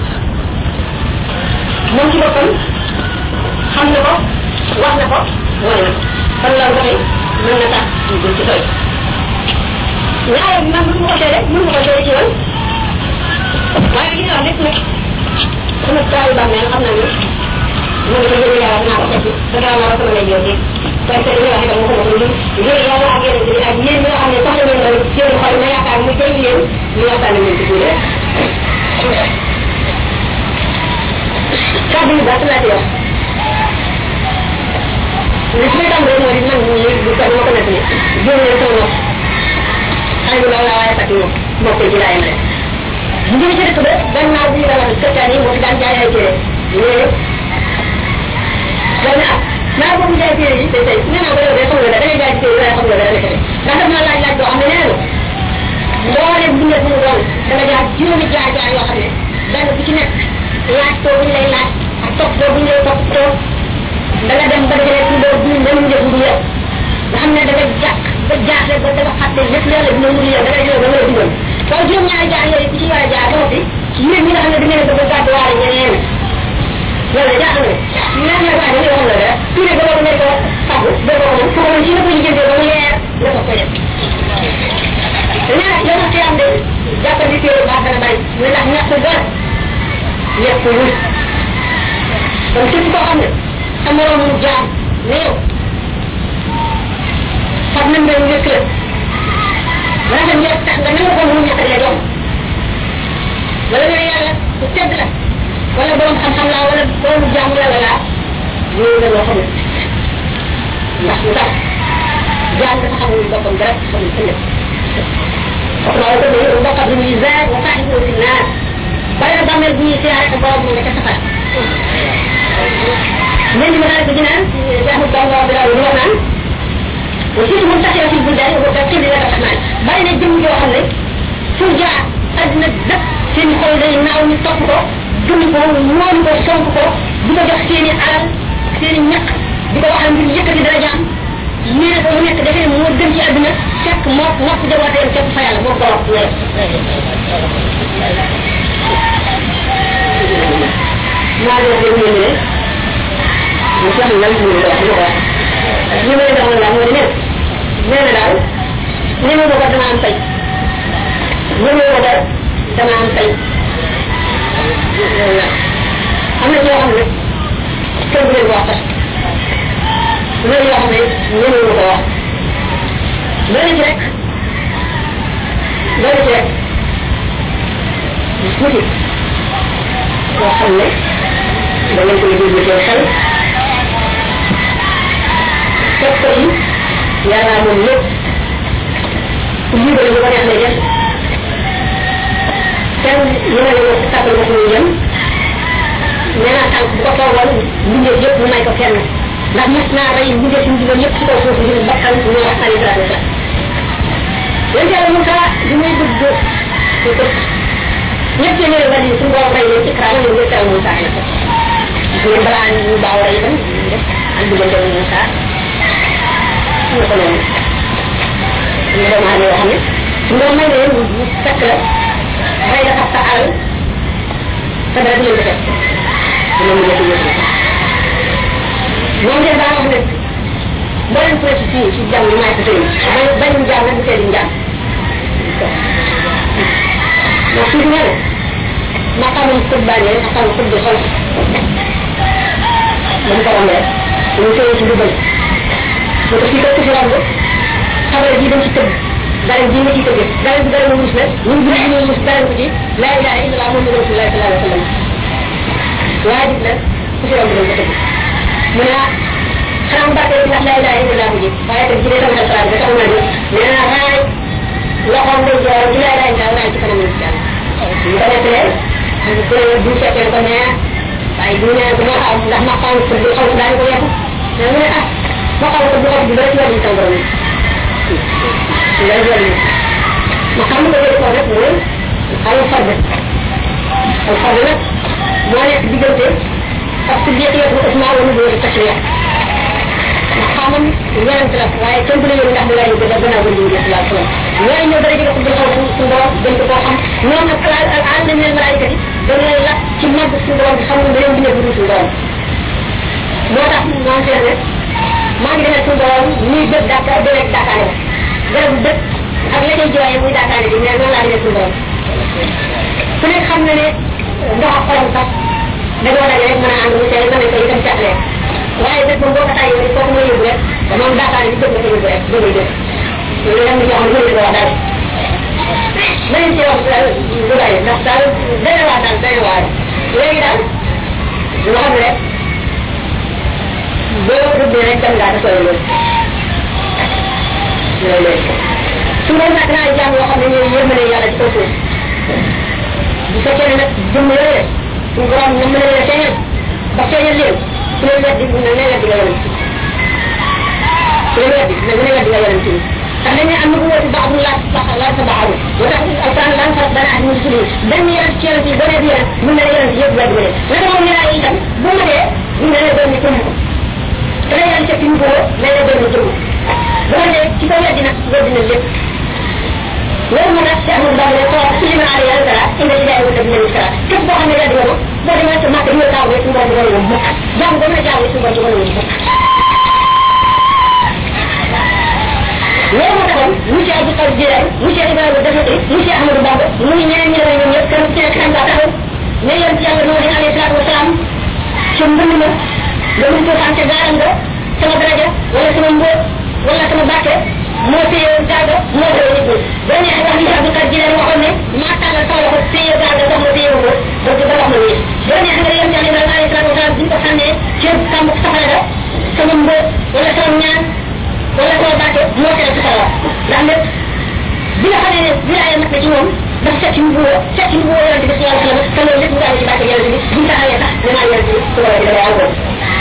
moom ci boppam xam na ko wax na ko wane na kon loolu ba tey mën na tax ñu gën ci doy ñaareel bi man mënu ko seede mënu ko seede ci yoon waaye li nga wax lépp nag sama taal ba mel xam naa ne mu ngi ko jëlee yàlla dinaa ko fekk te daa ma sama lay yóbbu parce que li nga wax itam waxuma ko lu ngir yàlla ak yeneen bi ak yéen ñi nga xam ne soxla ngeen loolu seen xol ma yaakaar mu jël yéen ñu waxtaane leen ci tuuti kàddu yu gàtt laa ci wax li ci may tàmbalee moo di man ñi bu ko ma ko nekk ni jéem leen sama nopp xale bu ndaw laa waaye fàtte moom mbokk ci laay ma ñu ngi ci dëkk ba benn naa bu ñu daan wax kërtaan yi moo fi daan jaay ay téere léegi dañ ah naa boobu jaay téere yi tey tey nee naa ko yow de xam nga da ngay jaay téere waaye xam nga dara nekk ndax daf naa laaj laaj boo xam ne nee na mbooleem bu nekk mu doon da nga jaar juróomi jaar jaar yoo xam ne benn bu ci nekk laaj too buñ lay laaj ak topp too buñ lay topp too da nga dem ba dajale ci loolu buñ dem def bu yow nga xam ne da nga jàq ba jaaxle ba da nga fàtte lépp yàlla dina mu yow da ngay yow ba nga dugal waaye juróom ñaari jaar yooyu ku ci war a jaar ba noppi yéen ñi nga xam ne da ngeen bëgg a gàddu waale ñeneen loolu de jaaxal na ñaan na waaye dañuy wax la dara tuuti ba boobu nekk fàggu ba boobu moom foofu ci la ko liggéey ba mu leer la ko koy def nee na yow ci am de jàppal di téere baax dana bàyyi mu ndax ñàkk dara ñàkk wul kon képp koo xam ne sa moromu jaam ne yow fab na mbir nekk la rafet njëkk tax nga nangu ko mu ñàkk la doom wala nga ne yàlla ku tedd la wala borom xam-xam laa wala borom jàmm la la laa ñëw nga loo xamul ndax lu tax jaam dafa xamul boppam dara xamul ëllëg wax naa ko dañu mbokk bi ñuy zaag wa faaxi ko fi naar bari na bàmmeel bu ñuy siyaare ak borom nga ca safar ñen di ma daal ko dinaan jaxu bamba bi laa wax naan وفي منتشرة في البلدان وتبقي لله الرحمن بين الجن وحمله فرجع أدنى الدب سين خول داي ناو ني توپ ko gëm ko wóolu ko sonk ko di ko jox seeni alal seeni ñaq di ko waxal ngir yëkkati dara jaam ñene ko mu nekk defee moo gën ci àdduna fekk moo nopp jabooteem fekk fa yàlla moo ko wax ñëw maa ngi wax ñu ne mu sax lan ñu ko wax ñu ko wax li may doon la mooy ne nee na daal ni ma ko dama am fay ni ma ko dama am fay am na yoo xam ne kenn du leen wax sax loolu yoo xam ne ñëwee ma ko wax loolu ci rek loolu ci rek tuuti yoo xam ne da ngeen koy déglu seen xel fekk ko yi yàlla moom lépp lii ba lu ko neex lay def kenn ñu ne la ko tàggal ko suñu jëm nee naa tànk bu ko toogoon mbindeef yëpp mu may ko kenn ndax mas naa rey mbindeef suñu jigéen yëpp ci kaw suuf ngir bakkan ñu wax ali salatu wasalam yéen yàlla mun kaa di muy dugg ci kër ñëpp ci ñëwee wàllu suñu borom rey leen ci kraa ñu ngi teral Moussa ne ko ñu balaa ñu baaw rey itam def ak diggante Moussa ñu ko noonu ñu doomu aadama yoo xam ne suñu borom may leen mu fekk la rey la sa alal te dara du leen ko fekk dina mu nekk yëpp moom de daa wax ne mboolem ku ci fii ci jàmm yi maay ko sëriñ bañ bañu jàmm nag du tee di jàmm ndax fii nee na maqaamam xut bànnee maqaamam xut bi xol dañ ko rombee ñu tëye ci dugal mu ko fii ko fi romb xabar ji dañ ci tëgg dara ji nga ci tëgg dara bi dara mu mus la ñu bi ñu mus dara ko ci la ilaha illallah muhammadu rasulullah sallallahu alayhi wa sallam waajib la ku fi romb dañ ko tëgg mu ne ah xanaa mu bàttee ci ndax la ilaha illallah bu ji dara ci wàllu sama borom yi dara ci wàllu ma xam ko jël ko nag mooy al fard al fard nag moo nekk diggante ak si biir yëpp asma wala bu wala tashriya ndax xamam ñenant la waaye kenn du la yëg ndax da ngaa yëg da gannaaw ba ñu sallallahu alayhi wasallam ñooy ñëw dara jël ko xaw suñu borom gën ko koo xam ñoom nag al al al min al malaika yi dañ leen la ci mag suñu borom xam nga leen bindee bu suñu borom moo tax maa ngi ne maa ngi demee suñu borom muy dëkk Dakar demee Dakar la garabu dëkk ak la cay jooyee muy Dakar di mais noonu laa demee suñu borom ku nekk xam na ne ndox ak xolam sax dañoo daje rek mën a ànd mu tey mën nañ ko itam càqlee waaye dëkk moom boo ko tàyyee rek foofu nga yóbbu rek moom Dakar di dëkk la ko yóbbu rek dëgg dëkk loolu am na ñoo xam ne mënuñu ko wax daal ma leen ci wax lu bari ndax daal day waar daal day waar léegi daal loo xam ne rek boo duggee rek dem ngaa dafa loolu loolu su ma nag naa jàng yoo xam ne ñooy yërmane yàlla ci kaw suuf bu fekkee ne nag jëmm yooyu suñu borom na mën a leen a feeñal ba feeñal leen su leen weddi na ne weddi nga yonent su leen weddi na ne weddi nga yonent bi ndax dañ ne am na bu wóotu baax bu laa sax laa sa baaxaru moo tax alquran lan farat dana ak mun suli benn yonent ci yonent yi boo nee bi yonent mun na la yonent yëpp weddi nga leen naka moom ñaar yi itam bu ma dee mun na la doon ni tum te la yonent ci mu ko na la doon ni tum bu ma dee ci ko weddi nag weddi na lépp loolu moo tax ci amul baax ne ko ci li ma aar yàlla dara indi ci jaay wala dina ni sara képp koo xam ne weddi nga ko boo demee sa màkk dina taw rek suñu borom dina la mukk jàng ba mën a jàng suñu borom dina la mukk loolu moo taxoon monsieur Abdou Khadre Djeylani monsieur Ibrahima Dafati monsieur Ahmadou Bamba muy ñeneen ñi demee ñoom ñëpp kenn ci nekk xam nga taxaw ne yéen ci yàlla moo di alayhi salaatu wasalaam ci mbënd ma nga mun ko xam ca gaaram nga sama daraja wala sama mbóot wala sama bàkke moo téye gaaga moo koy nit ñi boo neexee wax monsieur Abdou Khadre Djeylani waxoon ne maa tàllal sama loxo téye gaaga sax ma téye ko donc ba wax ma nii boo neexee nga yéen ci yàlla Ibrahima alayhi salaatu wasalaam buñ ko sànnee ci kàmb safara ga sama mbóot wala sama ñaan wala sama bàkke moo tere ci sawar ndax lépp bi nga xamee ne wilaaya mat na ci moom dafa set ci mbuur set ci mbuur yonente bi sallallahu alayhi wa sallam te loolu lépp mu daal ci bàkke yonente bi buñ taxawee sax ne maa yonente bi su ko defee dafay àggoon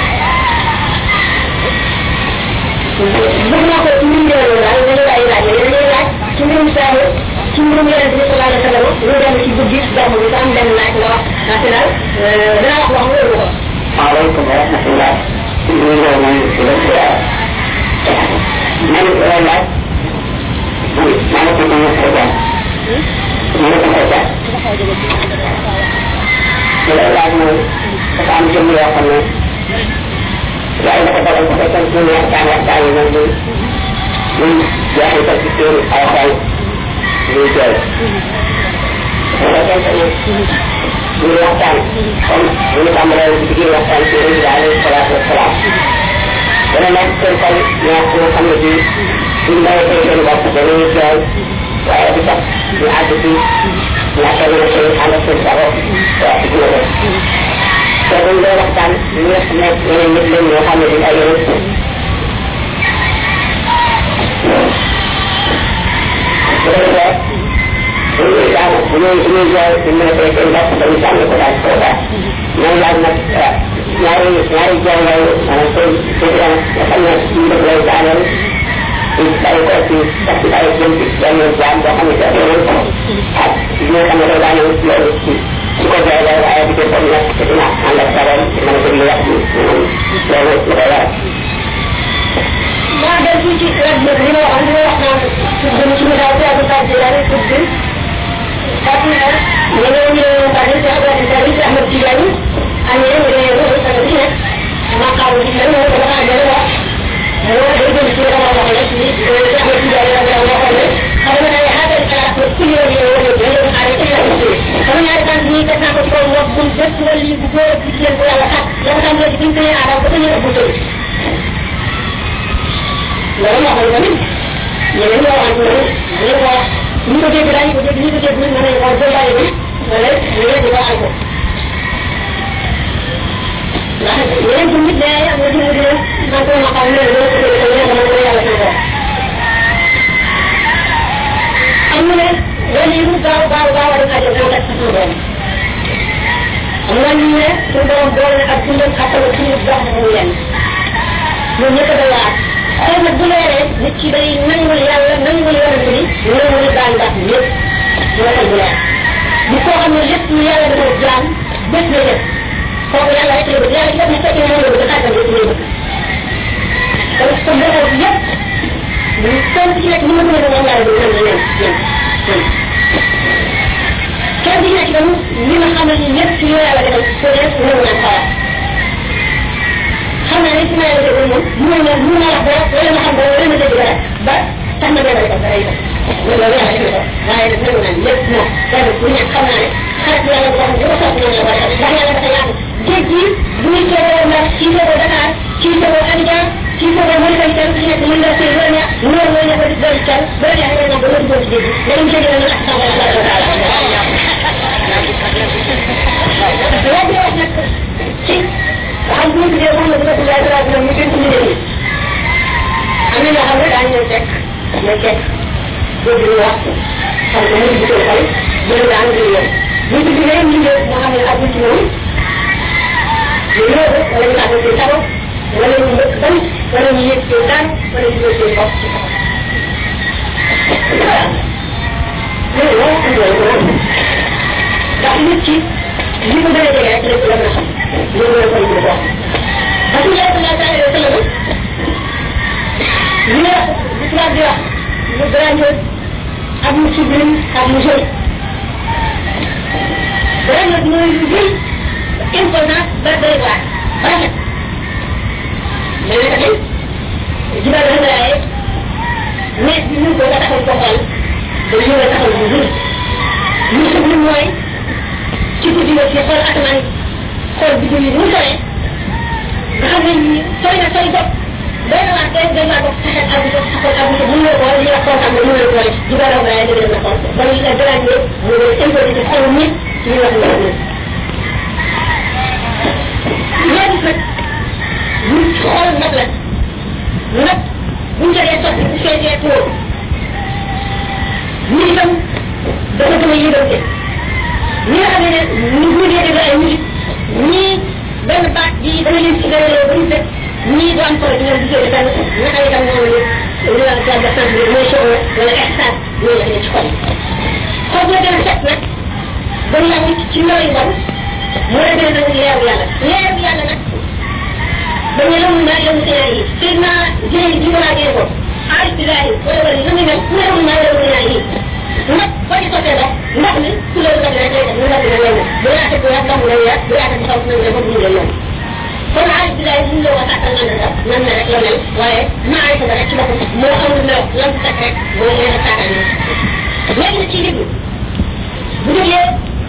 bëgg naa ko ci mbirum yooyu daal dañuy bàyyi laaj yooyu dañuy laaj ci mbirum saabu ci mbirum yonente bi sallallahu alayhi wa sallam lu dem ci guddi gàmmu bi sa am benn laaj nga wax ndaxte daal danaa wax wax nga ko waaleykum wa rahmatullah ñu ngi lay nuyu di la ziar man lay laaj man ko ko ko jàng man ko ko jàng lay laaj mooy dafa am jëm yoo xam ne yàlla dafa dogal bu fekkee suñu waxtaan waxtaan yi moom muy muy jeexital ci seen ay xol muy jooy bu fekkente ne ñu waxtaan comme bu ñu tàmbalee ci biir waxtaan ci yonente bi alayhi salaatu wasalaam dana nekk seen xol ñaar ñoo xam ne bii suñ bàyyi seen bopp dañuy jooy waaye du tax ñu àgg ci ñàkk a mën a seen ànd ak seen sago waaw ci dina def te buñ dee waxtaan ñu nga xam ne ñeneen nit lañ ñoo xam ne duñ ay yonent bu ko defee bu ñuy jàng bu ñuy bu ñuy jooy bu ñu mënatee seen bopp dañu jàng ko daal ko daal mooy laaj nag ñaari ñaari jooy yooyu maanaam seen seen yaram nga xam ne ñu def lay daaneel ñu bàyyi ko ci sax ci bàyyi jëm ci benn jaam boo xam ne ci yeneen ak li nga xam ne day daaneel loolu ci su ko jooy loolu waaye di ko bon nag te dina ànd ak sagoom mën a déglu wax bi loolu lu koy waral maa del fii ci rek nag li ma waxoon li ma wax naan dama ci misaal ci Abdou Khadre Djeylani pour que parce que ñeneen ñi leen bari ci Abdou Khadre Djeylani ci Ahmad Tidiane ak ñeneen ñi leen loolu sama ci nekk ma xaw ci lan moo ko dafa gën a wax moo day jëm ci dama wax rek ni ci Ahmad Tidiane la dama waxoon ne xam nga ne hada kala ko ci yoon yi wala ñu leen xaar ci la ci sama ñaari tànk ñi tek naa ko ci kaw wax bu bépp wala li bu góor ci leen ko yàlla xat la ko tàmbalee ci biñ ko ñëw adam ko ñu ëpp tëj loolu moo xam tamit ñeneen ñoo wax ne dañu ko wax ñu ko dégg daañu ko dégg ñu ko dégg mën nañu ko jël bàyyi bi wala ñu di ko ay ko ndax yeneen ci nit day am na ci nit man ko ma xam ne loolu ko dégg tamit dama ko yàlla sama borom am na ne wala yu gaaw gaaw gaaw a def ajo dama teg sa borom am na ñu ne suñu borom boole na ak dundam ak tamit suñu dox mu yenn ñun ñëpp da waar xëy na bu ci day nangul yàlla nangul yonent bi nangul daan baax yëpp moo tax bu leer bu koo xam ne lépp lu yàlla dafa jaam bés la def kooku yàlla rek la bëgg yàlla ci def ne fekkee moom la bëgg xaatam rek lay bëgg kon ko bëgg yëpp kenn ci nekk ni ma gën a moom yàlla bëgg nan leen leen kenn ci nekk itam li nga xam ne ni lépp lu yàlla defal ko def nangu naa xalaat xam naa ne ci nawet bi moom mun na mun na wax dara wala nga xam dara wala nga dégg dara ba tax na dara ko dara itam loolu yàlla def na ko waaye nag nangu naa lépp moom kenn ku nekk xam naa ne xarit yàlla boo xam ne dafa sopp noonu la war a def ndax yàlla dafa yaatu géej gi bu ñu toogoo ndax ci toogoo Dakar ci toogoo Abidjan ci toogoo Mauritanie tam ci nekk mën nga sëy loolu neex loolu mooy nekk di doon kenn ba la neexee nga ba nga dugg ci géej gi dañu géej la ñu ak sama yàlla taala wax nag ci xam bu ñu tuddee moom la dina tuddee dara dina mu gën ci nit ñi am na ñoo xam ne daañu leen fekk ne fekk dégg ñu wax xam ko mu di ko xol dina daan di yoon bu ñu tuddee ñu ñëw moo xam ne ak ci moom ñu ñëw wala ñu tàggat seen sabab wala ñu mbëkk ban wala ñu yëg seen daan wala ñu yëg seen bopp ci sabab loolu moo am loolu ko ndax nit ki li ko gën a jege rek lépp la mën a xam loolu la koy wax rasulullah sallallahu alayhi wa sallam li nga wax li tubaab di wax lu grandiose ak mu sublime ak mu joli grandiose mooy lu jël imposant ba doy waar ba rafet mais nag tey jibal la laaye mais bi ñu ko nga taxaw ko xool dañu nga taxaw bu jël lu sublime mooy ci guddi nga ci xool asamaan xool bi julli mu sore nga xam ne ni sori na sori bopp doy na waar doy doy waar bopp sa xel àggu sa xol àggu sa mënuloo ko li nga xool xam ne mënuloo ko di ko raw waaye dëgg na xool ba ñu la gëlaat ne mu ngi imposé ci xolu nit ci ñu wax ne nit léegi nag ñu xool nag la nag bu ñu jëlee sotti bu feesee tuur nit itam dafa gën a yëgante ñi nga xam ne ñu bu dee déglu ay musique ñii benn baat bi dana leen ci gën a ba ñu fekk ñii du am solo ci ñoom di jóge fenn naka itam noonu la li wax ci de sant bi mooy show wala ihsan ñoo la ci xol xol la gën a set nag ba ñu am ci ndaw yi bon mu la gën a nangu leeru yàlla leeru yàlla nag dañu la mun naa yow sa yaay yi sëy naa jëlee ji ko laajee ko aay bilaay wala wala na muy mel ku la mun naa yow sa yaay yi nag boo ci sottee ndox ndox mi ku la ndox rek lay def mu ndox dina lay def bu yaate ko ndox mu lay yaa bu yaate ko xaw na nga bëgg nga yoon kon aay bilaay mu la wax ak nan la nan la rek la mel waaye maa ay ko rek ci boppam moo amul mel lan ko teg rek moo leen a tàggal ni léegi nag ci déglu bu jógee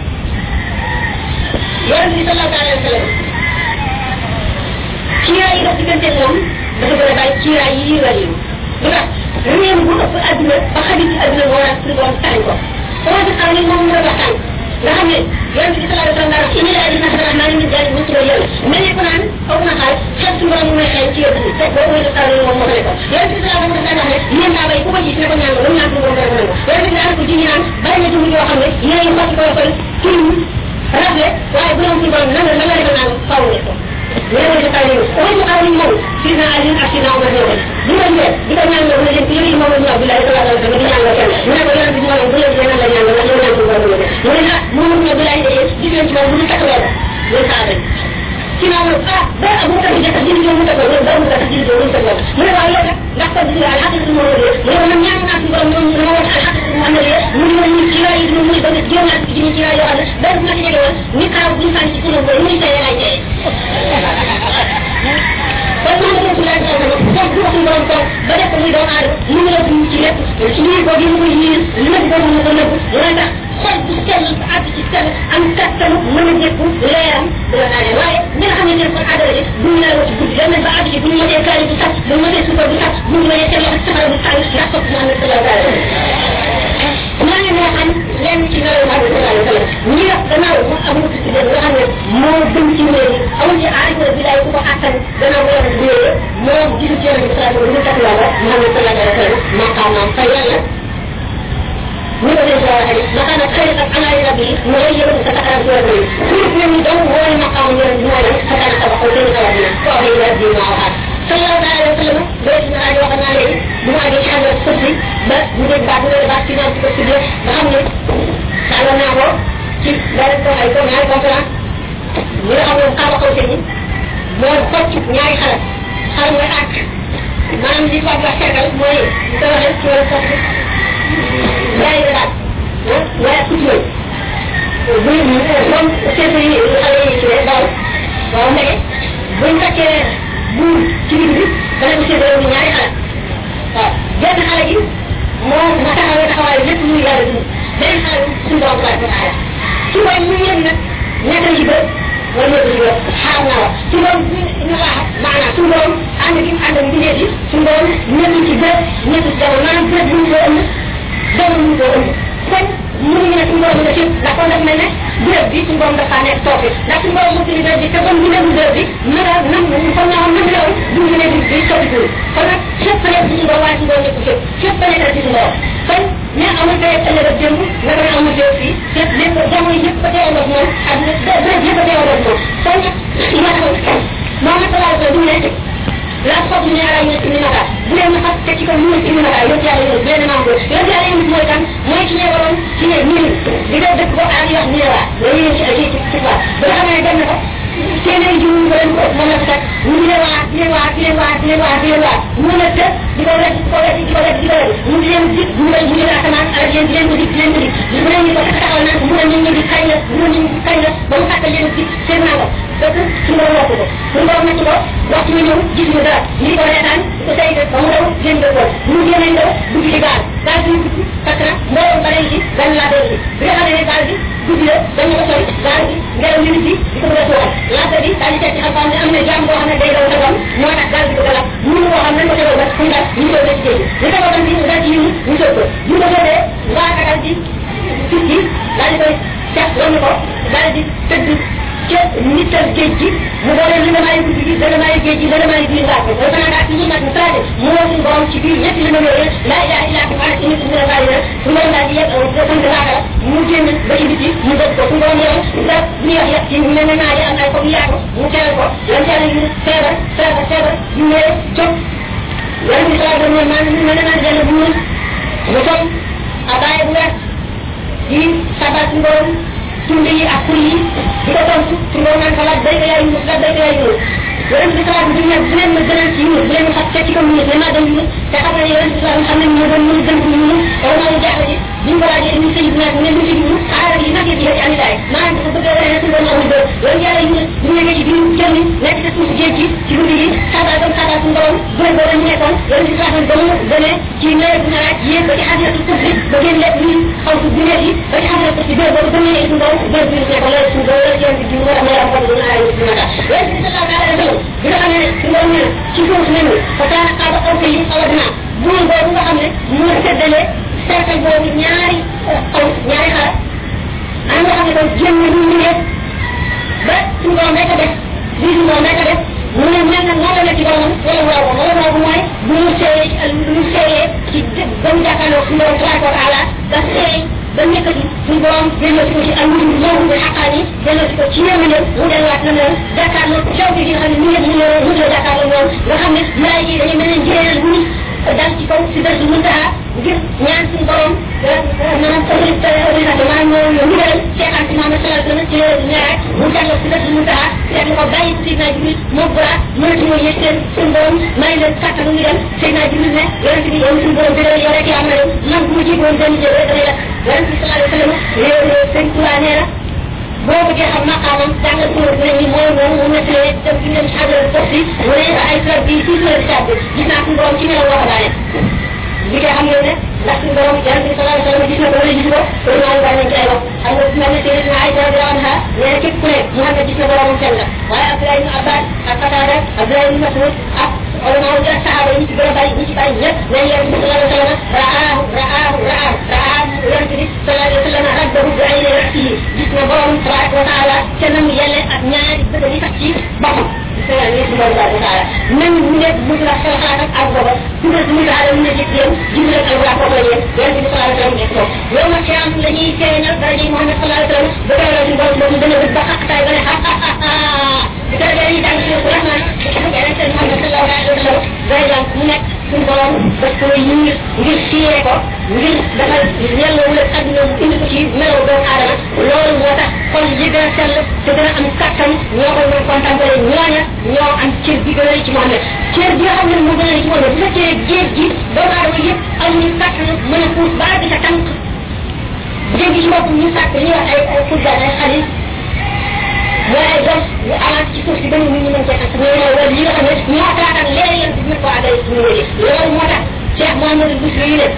yonent bi sallallahu alayhi wa sallam kiiraay yi dox diggante moom dafa gën a bàyyi kiiraay yi yiiral yi lu tax réew bu ëpp àdduna ba xajul ci àdduna moo waral suñu borom taxañ ko comment que xam ne moom mu doon waxtaan nga xam ne yonent bi sallallahu alayhi wa sallam daal indi laa dina xanaa maa ngi nit daal mu tuddoo yàlla mel ne ko naan aw na xaal xel suñu borom mu may xel ci yëpp fekk boobu mooy def moom moo ko nekkoon yonent bi sallallahu alayhi wa sallam wax ne yéen naa bay ku ko gis ne ko ñaan ko ñaan suñu borom dara ko nangu yonent bi daal ko ji naan bari na jumbi yoo xam ne yéen xotti koy koy tilim rafle waaye bu doon suñu borom nan la nan la defal naan faw ne ko ñoo ko defal ñu ko ñu xaw ñu moom sidna ali ak sidna umar ñoo ko di ko ñëw di ko ñaan nga leen yëri moom ñu abdullah sallallahu alayhi wa sallam di ñaan nga kenn mu ne ko yonent bi moom bu leen ñaan la ñaan la ñaan ñaan suñu borom mu ne ah moom ñu abdullah de gis leen ci moom bu ñu takk weer ñu saaba ci naa ah ba abu bakar di jëkk jënd mu takk loolu ba mu takk jënd mu takk loolu mu ne waaw yow nag ndax ko gis nga al xaqatu mo wala mu ne man ñaan naa suñu borom ñoom ñu wax al xaqatu mo amale mu ne ñu ci raay ñu muy ba jëw naa ci ci raay yoo xam ne benn ma ci jege woon ni kaaw bu ñu fan ci sunu borom muy tey lay tey kon moom ko lay ko ko ko ko ko borom ko ba def ko muy doon aar mu ngi la ci lépp ci biir ko gi mu koy yiir lépp ko mu ko nëbb loolu tax xol bu sell ak ci sell am kattanu mën a jëkku leeram du la naane waaye ñi nga xam ne seen kon adara ji bu ñu laa ci guddi dem nañ ba àgg ci bu ñu mëtee kaari bu sax bu ñu mëtee sukar bu sax bu ñu mëtee seen loxo safara bu tàng ndax topp Muhammad sallallahu alayhi wa sallam maa ngi moo xam lenn ci nelaw Muhammad sallallahu alayhi wa sallam ñi wax gannaaw mu am ko ci nga xam ne moo gën ci wéer yi amul ci aarif bi lay ku ko àttan gannaaw bu yàlla wéer moo gisu ci yàlla bi sallallahu alayhi wa sallam takk yàlla Muhammad sallallahu alayhi wa sallam maqaamam fa yàlla ñu ko dee soo waxee maqaam ak xëy ak anaay rabbi mu lay yëngu sa taxaram ci rabbi suuf na ni dong mooy maqaam yonent bi mooy lan sa kana sa waxal seen sa waxina ko waxee rabbi ma waxaat sallallahu alayhi wa sallam boo ci naa wax naa léegi bu ma àggee tubaab wax cercle mooy ñu koy waxee ci wàllu soxla yaay da daal waaye couture bu moom seetu yi xale yi ci daal waaw ndeke buñ fekkee buur ci biir bi dana ko séddale mu ñaari xale waaw benn xale gi moo ma taxawee taxawaay lépp muy yàlla dund benn xale bi suñu borom tabaaraka wa taala ci mooy muy yéen nag ñett yi ba wala ñett yi ba xaar naa wax ci borom ñu xaar maanaam suñu borom ànd gi ànd ak bindee yi suñu borom ñett ci ba ñett ci jamono maanaam bët bu ñu ko ëmb jamono ñu ko ëmb kon mënuñu ne suñu borom la ci ndax kon daf mel ne béréb bi suñu borom dafa nekk foofu ndax suñu borom moom béréb bi te kon bu nekk béréb bi mën a nam kon naa nam la du ñu ne bi soppiku kon nag fépp nekk ci suñu borom waaye suñu borom nekk fépp fépp nekk ci suñu borom kon mais amul tey ëllëg ak démb naka la amul tey fii fépp lépp jamono yëpp ko teewal ak moom ak béréb yëpp ko teewal ak moom kon nag ma taxaw moo ma talaa ko du ne la xob ñu ñaara ñu ci naka bu leen ma fas ci ko ñu ci naka yow yàlla yow benn maam ko yow yàlla yow mooy kan mooy ci ñeewaloon ci ne ñii di def dëkk ko ak wax ni la la ñu ci ci ci ci ba ba xam ne dem na ko téeméeri jiw ñu leen ko moom la ko teg ñu di leen waat di leen waat di leen waat di leen waat di leen waat mu la tëj di ko wet di ko wet di ko wet di ko wet mu di leen dig mu leen mu leen asamaan ak yéen di leen ko dig di leen ko dig mu leen ñu ko taxawal naan mu leen ñu di kañ la mu leen ñu kañ la ba mu fàttal leen dig seen naa ko fekk suñu borom waxu ko suñu borom nekk ko waxtu ñu ñëw gis ñu dara ñu di ko reetaan ko say ba mu daw génn ko mu génne ndaw dugg ci gaal gaal bi dugg parce que mbooloo bare ci gan laa doon ci bi nga xam ne gaal bi dugg la dañ ko sori gaal bi ngelaw ñu ci di ko bëgg a suuxal laata bi daal di teg ci xam-xam ne am na jaam boo xam ne day daw sa doom moo tax gaal bi ko galab mënu koo xam nañ ko tegal ba fu ñu dal ñu soog ci géej ñu tegal tam bi mu dal ci ñu ñu soog ko ñu ko soobee waa dagal ci fit gi daal di koy teg wan ko daal di tëdd ca nittal géej gi mu boole li nga maayi guddi gi dana maayi géej gi dana maayi biir ngaat ko dafa naa daal ci ñu nag mu traité mu woo suñu borom ci biir ñetti li ma yooyu laa ilaha illa ko maana ci nit mu la bàyyi su borom daal di yegg da sant laaka la mu génn ba ci biti mu dëgg ko suñu borom yow da bu ñuy wax yegg ci mel ne naa di am ay xob yaatu mu teral ko lan teral ñu feebar feebar feebar ñu ñëwee jóg yàlla bi saa doon ne maa mel ne naa jël bu ñun mu toog abaye bu wet di sabat suñu borom tund yi ak kur yi di ko tontu ci loolu naan xalaat day ko yaay ñu la day ko yaay ñu yonent bi salaatu bi ne bu leen ma gënal ci ñu bu leen ma xat ci ko ñu ne ma dem ñu te xam ne yonent bi salaatu xam ne ñu doon ñu gën ci ñu wala ma ñu jaaxle ci bi ñu ko laajee ñu sëñ bi nag ne lu ci ñu xaaral yi nag yi ani daay maa ngi ko bëgg a wane suñu borom amul dëgg loolu yàlla ñu ñu nekkee ci biir jëm ni nekk ci suuf géej gi ci guddi gi xaaral comme xaaral suñu borom bëri boo ñu nekkoon yonent bi salaatu ba mu gënee ci nawet bu nawet yéen ba ci xadiratu kursi ba ngeen lekk ñu xaw su bindee yi ba ci xadiratu kursi bee boobu gënee suñu borom bee bi nekkoon loolu suñu borom loolu yonent bi moo tax may am ko dina ay suñu naka yonent bi sallallahu alayhi wa sallam bi nga xam ne suñu borom nee ci suuf ne ñu fa kaan xaaba aw ko yi awadna buur boobu nga xam ne moo seddale cercle boobu ñaari xaw ñaari xaar am nga xam ne kon génn ñu ñu ne ba suñu borom rek a def lii suñu borom rek a def mu ne mel na noonu la ci boromam wala waaw ko wala waaw ko mooy bu mu seeyee lu mu seeyee ci ba mu jàkkaarloo suñu borom tabaraka wa taala ba seey ba nekkati suñu borom delloo si ko ci al mujj moomu bi xaqaan yi delloo si ko ci yéeme mu delluwaat na leen jàkkaarloo caw bi nga xam ne mu ngi mu ngi mu ngi jàkkaarloo ñoom nga xam ne malaay yi dañuy mel ne njéeréer bu dal ci kaw si dër mu taa ngir ñaan suñu borom maanaam autorité organisation maanaam moo ndigal Cheikh Anta Mohamed sallallahu alayhi wa sallam ci ñaar mu jàlloo si dër mu taa seetlu ko bàyyi Seydina Jibril moo bura mënatu moo yëg seen suñu borom may leen kàttanu ñu dem Seydina Jibril ne yonente bi yow suñu borom dëgg yow rek yaa am na yow man bu ma jiboon benn jël rek damay lakk yonente bi sallallahu alayhi wa sallam réew sëñ Tuubaa nee na boo bëggee xam maqaamam jàngal suñu bu ni mooy moom mu nettalee dem ci leen xajar forsi mu ne ay sura bi ci sura bi tàbbi gis naa suñu borom ci melaw wax daane li koy xam ngeen ne ndax suñu borom yonente bi sallallahu alayhi wa sallam gis na ko wala gis ko loolu maa ngi bàyyi nañ ci ay wax xam nga su mel ne Seydina Aïcha radiyallahu anha nee na képp ku ne mu xam ne gis na boromam sell la waaye Abdoulaye ibn Abbas ak Qatada Abdoulaye ibn Mas'ud ak ulama yi ak saxaaba yi ñu ci gën a bari ñu ci bari ñëpp ne yonente bi sallallahu alayhi wa sallam raahu raahu raahu raahu yonente bi sallallahu alayhi wa sallam rabbahu bi ayni rasihi gis na borom tabaraka wa taala ca nam yelle ak ñaari bëgg yi sax ci boppam sëgal ni suñu borom tabaraka wa taala même bu nekk bu la xel xalaat ak ak booba ku ne suñu daal mu ne ci yéen jibril ak alquran foofu la yéen yonente bi sallallahu alayhi wa sallam nekk foofu yow nag xiyam la ñuy feeñal dara ji Muhammad sallallahu alayhi wa sallam ba tey la suñu borom boobu dana ba xaqtaay ba ne ha ha ha ha bi tey dañuy jàng ci rahman yonente Muhammad sallallahu alayhi wa sallam day jàng mu nekk suñu borom daf koy ñuul ngir fiire ko ngir dafa yelloowul ak àdduna mu indi ko ci melaw doomu aadama loolu moo tax xol yi gën a sell te gën a am kattan ñoo koy mën contemplé ñooña ñoo am cër bi gën a ci Mohamed cër bi nga xam ne moo gën a ci Mohamed bu fekkee géej gi doomu aadama yëpp amuñu kattan mën a puus ba di sa tànk géej gi ci bopp ñu sàkk li ñuy wax ay ay fulgaan ay xalis mooy ay doom yu amaat ci suuf si ba nit ñi mën cee ak ñoo ñoo wala yi nga xam ne ñoo xalaataan léegi yéen bi ko àggale suñu wéri loolu moo tax Cheikh Mohamed Bousri yi ne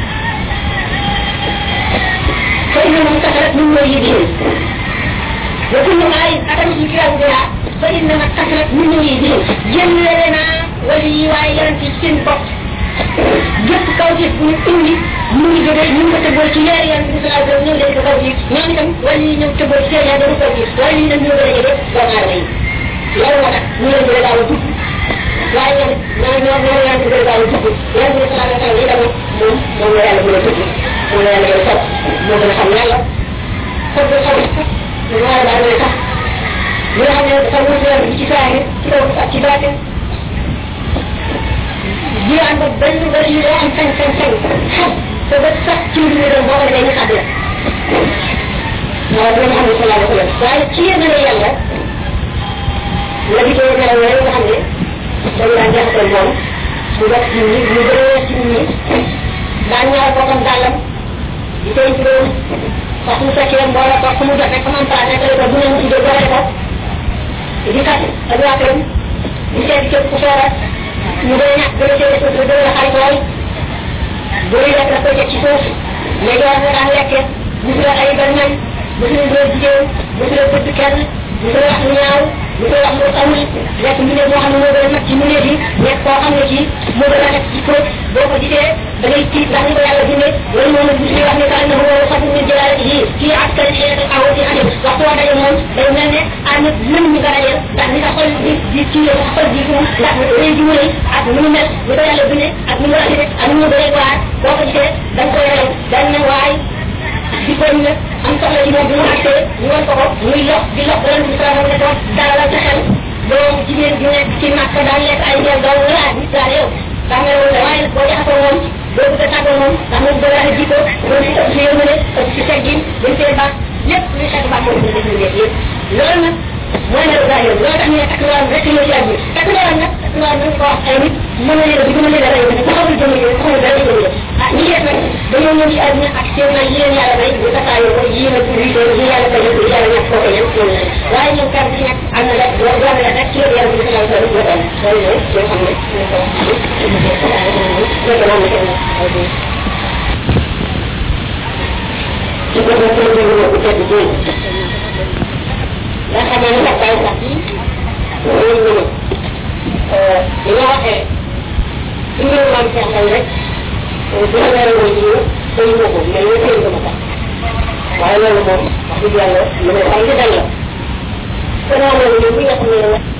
فإنهم كثرت من ميدهم وكل آية أتمت الكلام بها فإنما كثرت من ميدهم جل لنا ولي وعيان في السن بط جب كوجه من إني من جدي من كتبوا كيار يعني مثل هذا من ذلك كوجه ما من ولي نم تبوا كيار هذا كوجه ولي نم يبغى يجي وما عليه لا ولا من اللي لا وجود waaye tamit ñoo ñoo ñoo yaa ngi gën a tudd yaa ngi gën a xalaat yi tamit moom moom la yàlla mën a tudd moom la yàlla gën a sopp moo gën a xam yàlla foog nga xam sax dañoo war a daal sax li nga xam ne dafa wut yàlla ci saa yi ci kaw ak ci baatin di ànd ak benn bëri yu doo am sañ sañ sañ xam te ba sax ci lu ñu doon boo ko defee ñu xàdd la waaw dina xam ne sallallahu alayhi wa sallam waaye ci yéen a yàlla la di koy melaw yooyu nga xam ne dañ daan jaxasal moom mu def ci ñi mu gën ci ñi daan ñaar boppam dàllam di koy juróom wax mu fekkee mbooloo toog fu mu jot rek comme am place rek ko bu ne mu tuddee boole ko di kat ak waa këram di seet képp ku feebar mu gën a ñàkk gën a seet ko gën a xarit lool bu ñu lekk daf koy teg ci suuf mais door nga daan lekke gis nga ay barñam gis nga góor jigéen gis nga bëgg kenn gis nga wax lu ñaaw lu koy wax lu amul nekk mu ne moo xam ne moo gën a mag ci mu ne bi nekk koo xam ne ci moo gën a nekk ci ko boo ko gisee da ngay tiit ndax ni ko yàlla bindee loolu moom nag gis wax ne ka annahu wa xabu min jalalihi fii askari xeet aw fi anim waxtu waa daje moom day mel ne ànd mën ñu ko dajeel ndax ni sa xol di di ci sa xol di fu ndax rëy ji mu rëy ak ni mu mel ni ko yàlla bindee ak ni mu rafete ak ni mu gën a waar boo ko gisee da nga koy rew dañ ne waay di ko ñu am soxla ci moom bi mu accès ñu wan ko ko muy lox di lox ba yonent bi sallallahu alayhi wa sallam dalal sa xel doomu jigéen ju nekk ci màkk daan lekk ay ñeer doom nga laaj nit daal yow xam nga loolu la waaye nag boo jaxasoo moom doo bëgg a tàggoo moom ndax moom da laa jikko doo ci ëpp si yërmande ëpp si teggin dañ see baax lépp luy xeetu baax moom dina def yëpp loolu nag mooy ne daa yow loolu tax ñu ne takk loolu rek ñoo ci àgg takk loolu nag takk loolu nañ ko wax ay nit mën na leen a mën na leen a rey ku xamul jëmm yi xamul dara jëmm yi ah ñi def nag dañoo ñëw ci àdduna ak seen na yi leen yàlla may bu tasaayoo ko yii nag yi doon yi yàlla koy def yàlla ñàkk koo koy def loolu la waaye ñoom kenn ci nekk am na rek doo doo rek rek ci loolu yàlla bi sallallahu alayhi wa sallam loolu la yoo xam ne ñu ko wax loolu la ñu kenn ci ko ko ko ko ko tedd ci nga xam ne nag day sax loolu ñu ne li nga waxee su ñu maam Cheikh Mbaye rek bu la leeral woon ci day ko ko mais ñu teel ko ma sax waaye loolu moom wax dëgg yàlla lu ne xam ci dal la gannaaw loolu ñoom ñi nga xam ne